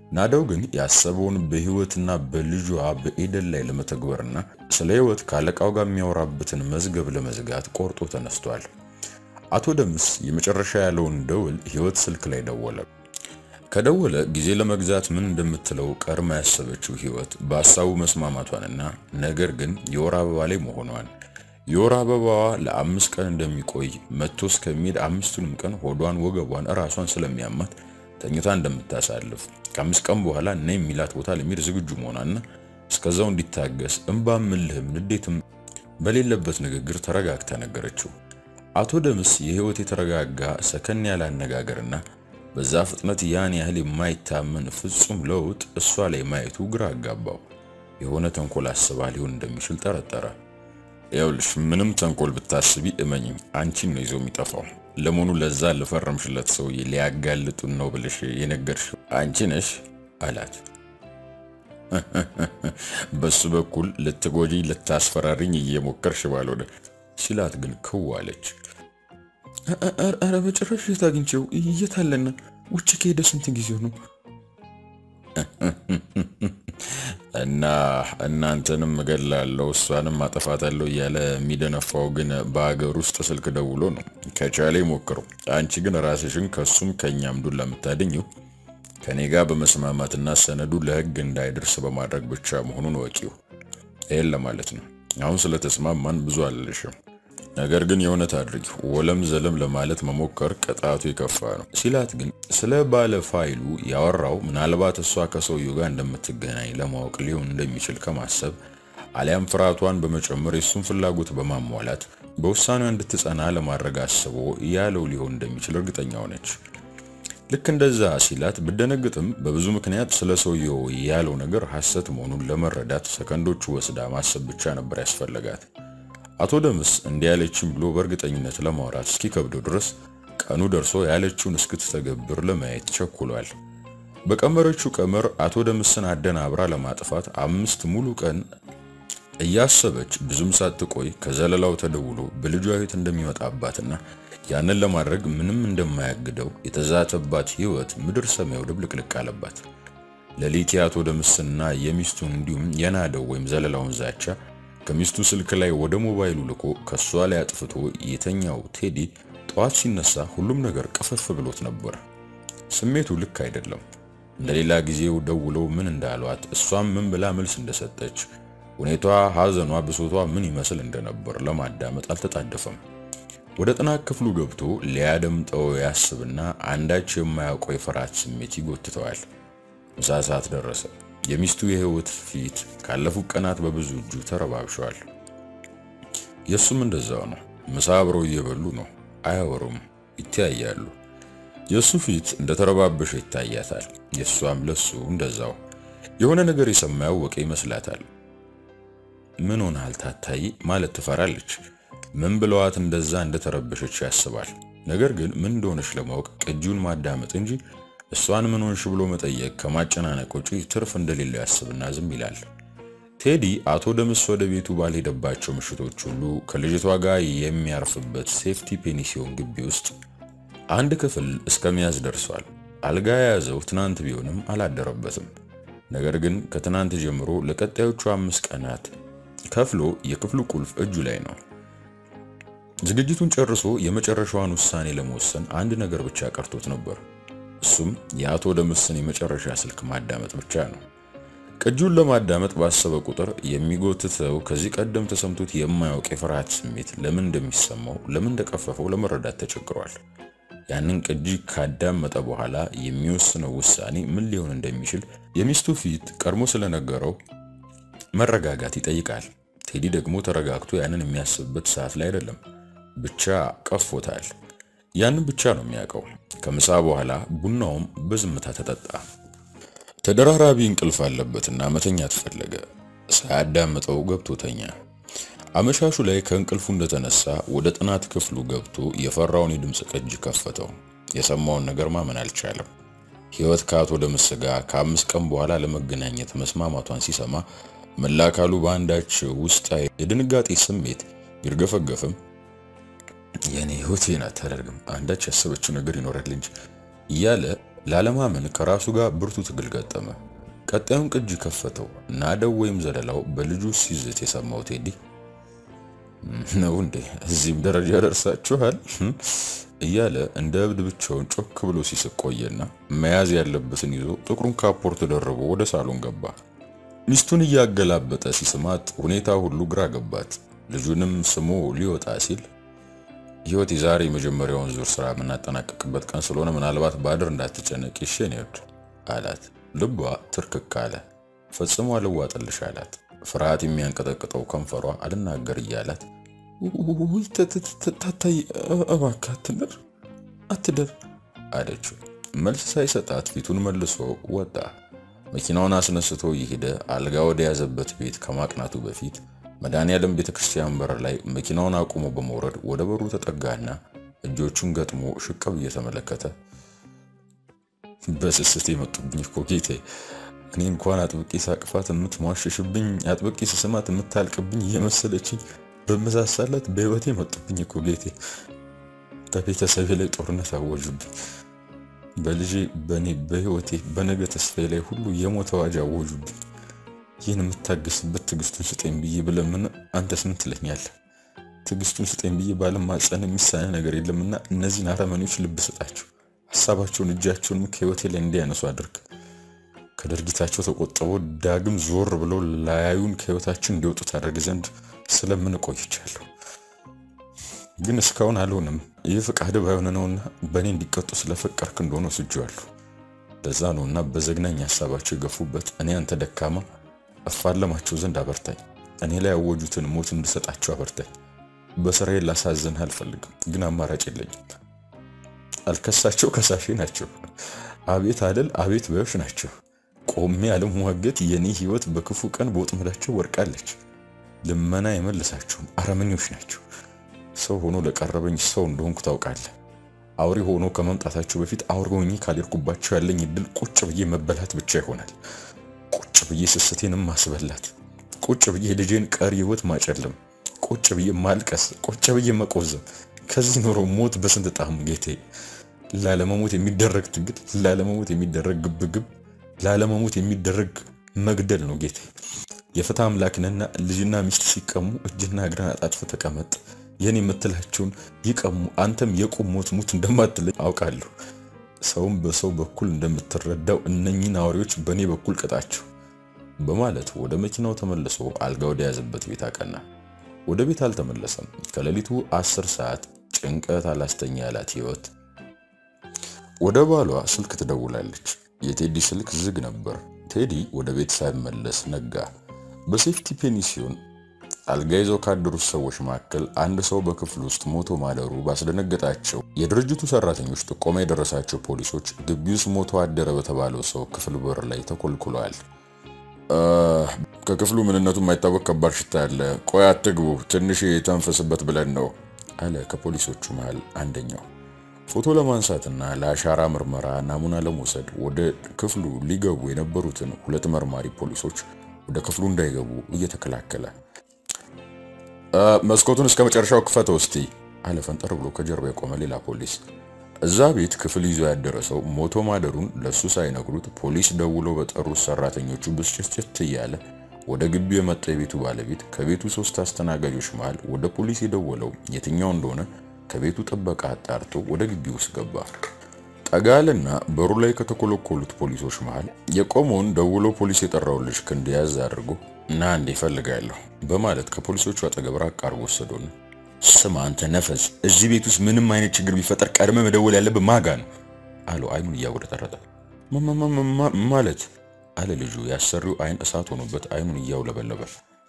ናደው ግን ያሰበውን በህይወትና በልጇ በኤደን ላይ ለመተግበርና ስለ ህይወት ከአለቃው ጋር የሚያወራበትን መዝገብ ለመዝጋት ቆርጦ ተነስቷል። አቶ ደምስ የመጨረሻ ያለውን ደውል ህይወት ስልክ ላይ ደወለ። ከደወለ ጊዜ ለመግዛት ምን እንደምትለው ቀድማ ያሰበችው ህይወት በሀሳቡ መስማማቷንና ነገር ግን የወር አበባ ላይ መሆኗን የወር አበባዋ ለአምስት ቀን እንደሚቆይ መጥቶ እስከሚሄድ አምስቱንም ቀን ሆዷን፣ ወገቧን፣ እራሷን ስለሚያማት ተኝታ እንደምታሳልፍ ከአምስት ቀን በኋላ እና የሚላት ቦታ ለሚሄድ ዝግጁ መሆኗና እስከዛው እንዲታገስ እንባም ምልህም ንዴትም በሌለበት ንግግር ተረጋግታ ነገረችው። አቶ ደምስ የህይወት የተረጋጋ ሰከን ያለ አነጋገርና በዛ ፍጥነት ያን ያህል የማይታመን ፍጹም ለውጥ እሷ ላይ ማየቱ ግራ አጋባው። የሆነ ተንኮል አስባ ሊሆን እንደሚችል ጠረጠረ። ይኸውልሽ ምንም ተንኮል ብታስቢ እመኝም አንቺን ነው ይዞ የሚጠፋው። ለመሆኑ ለዛ ለፈረምሽለት ሰውዬ ሊያጋልጡን ነው ብለሽ የነገርሽ አንቺ ነሽ አላት። በሱ በኩል ልትጎጂ ልታስፈራሪኝ እየሞከርሽ ባልሆነ ሲላት ግን ክው አለች። ኧረ በጭራሽ የት አግኝቼው እየታለና ውጭ ከሄደ ስንት ጊዜው ነው? እና እናንተንም እገላለሁ እሷንም አጠፋታለሁ እያለ የሚደነፋው ግን በሀገር ውስጥ ስልክ ደውሎ ነው። ከቻለ ሞክረው። አንቺ ግን ራስሽን ከሱም ከእኛም ዱላ የምታድኘው ከኔ ጋር በመስማማትና ሰነዱ ለሕግ እንዳይደርስ በማድረግ ብቻ መሆኑን ወቂው። ይህን ለማለት ነው። አሁን ስለተስማማን ብዙ አልልሽም። ነገር ግን የእውነት አድርጊ። ወለም ዘለም ለማለት መሞከር ቅጣቱ የከፋ ነው ሲላት ግን ስለ ባለ ፋይሉ ያወራው ምናልባት እሷ ከሰውየው ጋር እንደምትገናኝ ለማወቅ ሊሆን እንደሚችል ከማሰብ አሊያም ፍርሃቷን በመጨመር የሱን ፍላጎት በማሟላት በውሳኔዋ እንድትጸና ለማድረግ አስቦ ያለው ሊሆን እንደሚችል እርግጠኛ ሆነች። ልክ እንደዛ ሲላት ብደነግጥም በብዙ ምክንያት ስለ ሰውየው ያለው ነገር ሐሰት መሆኑን ለመረዳት ሰከንዶቹ ወስዳ ማሰብ ብቻ ነበር ያስፈለጋት። አቶ ደምስ እንዲህ ያለችም ብሎ በእርግጠኝነት ለማውራት እስኪከብደው ድረስ ቀኑ ደርሶ ያለችውን እስክትተገብር ለማየት ቸኩሏል። በቀመረችው ቀመር አቶ ደምስን አደናብራ ለማጥፋት አምስት ሙሉ ቀን እያሰበች ብዙም ሳትቆይ ከዘለላው ተደውሎ በልጇ ሕይወት እንደሚመጣባትና ያንን ለማድረግ ምንም እንደማያግደው የተዛተባት ሕይወት ምድር ሰማዩ ድብልቅልቅ አለባት። ሌሊት የአቶ ደምስና የሚስቱን እንዲሁም የናደው ወይም ዘለላውን ዛቻ ከሚስቱ ስልክ ላይ ወደ ሞባይሉ ልኮ ከሷ ላይ አጥፍቶ የተኛው ቴዲ ጠዋት ሲነሳ ሁሉም ነገር ቅፍፍ ብሎት ነበር። ስሜቱ ልክ አይደለም። እንደሌላ ጊዜው ደውለው ምን እንዳሏት፣ እሷም ምን ብላ መልስ እንደሰጠች፣ ሁኔቷ፣ ሐዘኗ፣ ብሶቷ ምን ይመስል እንደነበር ለማዳመጥ አልተጣደፈም። ወደ ጥናት ክፍሉ ገብቶ ሊያደምጠው ያስብና አንዳች የማያውቀው የፍርሃት ስሜት ይጎትተዋል። ምሳ ሰዓት ደረሰ። የሚስቱ የህይወት ፊት ካለፉት ቀናት በብዙ እጁ ተረባብሸዋል። የእሱም እንደዛው ነው። ምሳ አብረው እየበሉ ነው። አያወሩም፣ ይተያያሉ። የእሱ ፊት እንደተረባበሸ ይታያታል። የእሷም ለሱ እንደዛው የሆነ ነገር የሰማ ያወቀ ይመስላታል። ምን ሆነሃል ታታይ ማለት ትፈራለች። ምን ብለዋት እንደዛ እንደተረበሸች ያስባል። ነገር ግን ምን እንደሆነች ለማወቅ ቅጂውን ማዳመጥ እንጂ እሷን ምን ሆንሽ ብሎ መጠየቅ ከማጨናነቅ ውጪ ትርፍ እንደሌለው ያስብና ዝም ይላል። ቴዲ አቶ ደምስ ወደ ቤቱ ባልሄደባቸው ምሽቶች ሁሉ ከልጅቷ ጋር የሚያርፍበት ሴፍቲ ፔኒሲዮን ግቢ ውስጥ አንድ ክፍል እስከመያዝ ደርሷል። አልጋ የያዘው ትናንት ቢሆንም አላደረበትም። ነገር ግን ከትናንት ጀምሮ ለቀጣዮቹ አምስት ቀናት ከፍሎ የክፍሉ ቁልፍ እጁ ላይ ነው። ዝግጅቱን ጨርሶ የመጨረሻዋን ውሳኔ ለመወሰን አንድ ነገር ብቻ ቀርቶት ነበር። እሱም የአቶ ደምስን የመጨረሻ ስልክ ማዳመጥ ብቻ ነው። ቅጂውን ለማዳመጥ ባሰበ ቁጥር የሚጎትተው ከዚህ ቀደም ተሰምቶት የማያውቅ የፍርሃት ስሜት ለምን እንደሚሰማው ለምን እንደቀፈፈው ለመረዳት ተቸግሯል። ያንን ቅጂ ካዳመጠ በኋላ የሚወስነው ውሳኔ ምን ሊሆን እንደሚችል የሚስቱ ፊት ቀድሞ ስለነገረው መረጋጋት ይጠይቃል። ቴዲ ደግሞ ተረጋግቶ ያንን የሚያስብበት ሰዓት ላይ አይደለም። ብቻ ቀፎታል። ያንን ብቻ ነው የሚያውቀው። ከምሳ በኋላ ቡናውም በዝምታ ተጠጣ። ተደራራቢ እንቅልፍ አለበትና መተኛት ፈለገ። ሳያዳምጠው ገብቶ ተኛ። አመሻሹ ላይ ከእንቅልፉ እንደተነሳ ወደ ጥናት ክፍሉ ገብቶ የፈራውን የድምፅ ቅጅ ከፈተው። የሰማውን ነገር ማመን አልቻለም። ሕይወት ከአቶ ደምስ ጋር ከአምስት ቀን በኋላ ለመገናኘት መስማማቷን ሲሰማ መላ አካሉ በአንዳች ውስጣዊ የድንጋጤ ስሜት ቢርገፈገፍም የኔ ሕይወቴን አታደርግም አንዳች ያሰበችው ነገር ይኖራል እንጂ እያለ ላለማመን ከራሱ ጋር ብርቱ ትግል ገጠመ። ቀጣዩን ቅጂ ከፈተው። ናደው ወይም ዘለላው በልጁ ሲዝት የሰማው ቴዲ ነው እንዴ እዚህም ደረጃ ደርሳችኋል እያለ እንደ እብድ ብቻውን ጮክ ብሎ ሲስቅ ቆየና መያዝ ያለበትን ይዞ ጥቁሩን ካፖርት ደርቦ ወደ ሳሎን ገባ። ሚስቱን እያገላበጠ ሲስማት ሁኔታ ሁሉ ግራ ገባት። ልጁንም ስሞ ሊወጣ ሲል ህይወት የዛሬ የመጀመሪያውን ዙር ስራ የምናጠናቀቅበት ቀን ስለሆነ ምናልባት ባድር እንዳትጨነቅ ይሽን ይወድ አላት። ልቧ ትርክክ አለ። ፈጽሞ አልዋጥልሽ አላት። ፍርሃት የሚያንቀጠቅጠው ከንፈሯ አልናገር እያላት ውይ ታታይ እባክህ አትደር አትደር አለችው። መልስ ሳይሰጣት ፊቱን መልሶ ወጣ። መኪናውን አስነስቶ እየሄደ አልጋ ወደ ያዘበት ቤት ከማቅናቱ በፊት መድኃኔዓለም ቤተ ክርስቲያን በር ላይ መኪናውን አቁሞ በመውረድ ወደ በሩ ተጠጋና እጆቹን ገጥሞ ሽቅብ እየተመለከተ በስስት የመጡብኝ እኮ ጌቴ፣ እኔ እንኳን አጥብቄ ሳቅፋት የምትሟሸሽብኝ አጥብቄ ስስማት የምታልቅብኝ እየመሰለችኝ በመሳሳላት በህይወቴ መጡብኝ እኮ ጌቴ። በቤተሰቤ ላይ ጦርነት አወጁብኝ። በልጄ፣ በእኔ፣ በህይወቴ፣ በነገ ተስፋዬ ላይ ሁሉ የሞት አዋጅ አወጁብኝ። ይህን የምታገስበት ትዕግስቱን ስጠኝ ብዬ ብለምን አንተስ ምን ትለኛለህ? ትዕግስቱን ስጠኝ ብዬ ባለማጸን የሚሳነ ነገር የለምና እነዚህን አረመኔዎች ልብ ስጣቸው። ሀሳባቸውን እጃቸውንም ከህይወቴ ላይ እንዲያነሱ አድርግ። ከድርጊታቸው ተቆጥበው ዳግም ዞር ብለው ላያዩን ከህይወታችን እንዲወጡ ታደርግ ዘንድ ስለምን ቆይቻለሁ። ግን እስካሁን አልሆንም። ይህ ፍቃድ ባይሆን ነውና በእኔ እንዲቀጡ ስለፈቀርክ እንደሆነ ወስጄዋለሁ። ለዛ ነውና በዘግናኝ ሀሳባቸው የገፉበት እኔ አንተ ደካማ እፋለማቸው ዘንድ አበርታኝ። እኔ ላይ ያወጁትን ሞት እንድሰጣቸው አበርታኝ። በስራዬ ላሳዝንህ አልፈልግም፣ ግን አማራጭ የለኝም። አልከሳቸው ከሳሼ ናቸው። አቤት አለል አቤት ባዮች ናቸው። ቆሜ አለመዋገት የኔ ህይወት በክፉ ቀን በወጥመዳቸው ወርቃለች። ልመና የመልሳቸውም አረመኞች ናቸው። ሰው ሆኖ ለቀረበኝ ሰው እንደሆንኩ ታውቃለህ። አውሬ ሆኖ ከመምጣታቸው በፊት አውሬ ሆኜ ካልሄድኩባቸው ያለኝ እድል ቁጭ ብዬ መበላት ብቻ ይሆናል። ቁጭ ብዬ ስስቴንም ማስበላት፣ ቁጭ ብዬ ልጄን ቀሪ ህይወት ማጨለም፣ ቁጭ ብዬ ማልቀስ፣ ቁጭ ብዬ መቆዘም። ከዚህ ኖሮ ሞት በስንት ጣዕሙ ጌቴ። ላለመሞት የሚደረግ ትግል፣ ላለመሞት የሚደረግ ግብግብ፣ ላለመሞት የሚደረግ መግደል ነው ጌቴ። የፍትህ አምላክ ነህና ልጅና ሚስት ሲቀሙ እጅና እግርን አጣጥፈ ተቀመጥ። የኔ የምትላቸውን ይቀሙ። አንተም የቁም ሞት ሙት እንደማትለኝ አውቃለሁ። ሰውም በሰው በኩል እንደምትረዳው እነኚህን አውሬዎች በእኔ በኩል ቅጣቸው በማለት ወደ መኪናው ተመልሶ አልጋ ወደ ያዘበት ቤት አቀና። ወደ ቤት አልተመለሰም። ከሌሊቱ አስር ሰዓት ጭንቀት አላስተኛ ያላት ህይወት ወደ ባሏ ስልክ ትደውላለች። የቴዲ ስልክ ዝግ ነበር። ቴዲ ወደ ቤት ሳይመለስ ነጋ። በሴፍቲ ፔኒሲዮን አልጋ ይዘው ካደሩት ሰዎች መካከል አንድ ሰው በክፍል ውስጥ ሞቶ ማደሩ ባስደነገጣቸው የድርጅቱ ሰራተኞች ጥቆማ የደረሳቸው ፖሊሶች ግቢ ውስጥ ሞቶ አደረ በተባለው ሰው ክፍል በር ላይ ተኮልኩለዋል። ከክፍሉ ምንነቱ የማይታወቅ ከባድ ሽታ አለ። ቆይ አትግቡ፣ ትንሽ የተንፈስበት ብለን ነው አለ ከፖሊሶቹ መሃል አንደኛው። ፎቶ ለማንሳትና ለአሻራ ምርመራ ናሙና ለመውሰድ ወደ ክፍሉ ሊገቡ የነበሩትን ሁለት መርማሪ ፖሊሶች ወደ ክፍሉ እንዳይገቡ እየተከላከለ መስኮቱን እስከ መጨረሻው ክፈተው እስቲ አለ ፈንጠር ብሎ ከጀርባ የቆመ ሌላ ፖሊስ። እዛ ቤት ክፍል ይዞ ያደረ ሰው ሞቶ ማደሩን ለሱ ሳይነግሩት ፖሊስ ደውሎ በጠሩት ሰራተኞቹ ብስጭትጭት እያለ ወደ ግቢው የመጣ የቤቱ ባለቤት ከቤቱ ሶስት አስተናጋጆች መሃል ወደ ፖሊስ የደወለው የትኛው እንደሆነ ከቤቱ ጥበቃ አጣርቶ ወደ ግቢው ውስጥ ገባ። ጠጋልና በሩ ላይ ከተኮለኮሉት ፖሊሶች መሃል የቆመውን ደውሎ ፖሊስ የጠራውን ልጅ ክንድ ያዝ አድርጎ እና እንዴ እፈልጋለሁ በማለት ከፖሊሶቹ አጠገብ ራቅ አድርጎ ወሰደውና ስማ አንተ ነፈስ፣ እዚህ ቤት ውስጥ ምንም አይነት ችግር ቢፈጠር ቀድመ መደወል ያለብህ ማጋ ነው አለው አይኑን እያወረጠረጠ ማለት አለ ልጁ። ያሰሪው አይን እሳት ሆኖበት አይኑን እያውለበለበ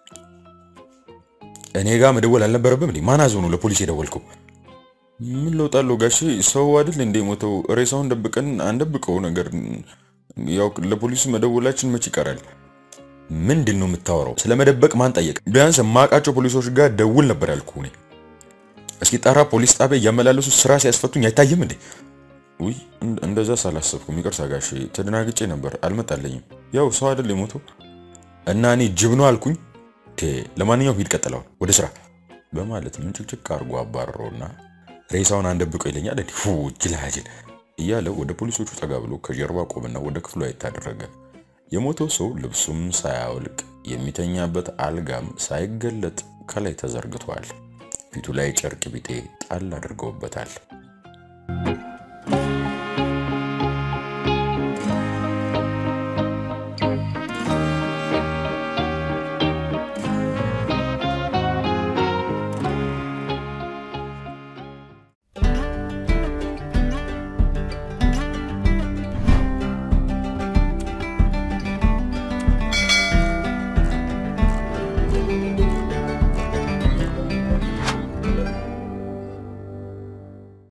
እኔ ጋር መደወል አልነበረብም እንዴ? ማን አዞ ነው ለፖሊስ የደወልከው? ምን ለውጥ አለው ጋሼ? ሰው አይደል እንዴ ሞተው? ሬሳውን ደብቀን አንደብቀው ነገር ያው ለፖሊስ መደወላችን መች ይቀራል? ምንድን ነው የምታወራው? ስለመደበቅ ማን ጠየቅ? ቢያንስ የማውቃቸው ፖሊሶች ጋር ደውል ነበር ያልኩ እኔ። እስኪ ጠራ ፖሊስ ጣቢያ እያመላለሱ ስራ ሲያስፈቱኝ አይታይም እንዴ? ውይ እንደዛ ሳላሰብኩም ይቅርታ ጋሼ፣ ተደናግጬ ነበር አልመጣለኝም። ያው ሰው አይደል የሞተው እና እኔ ጅብ ነው አልኩኝ። ለማንኛውም ሂድ ቀጥለዋል ወደ ስራ በማለት ምንጭቅጭቅ አድርጎ አባረረውና ሬሳውን አንደብቀው ይለኛል እንዴ? ሁ ጅላጅል እያለ ወደ ፖሊሶቹ ጠጋ ብሎ ከጀርባ ቆምና ወደ ክፍሉ አይታደረገ። የሞተው ሰው ልብሱም ሳያወልቅ የሚተኛበት አልጋም ሳይገለጥ ከላይ ተዘርግቷል። ፊቱ ላይ ጨርቅ ቢጤ ጣል አድርገውበታል።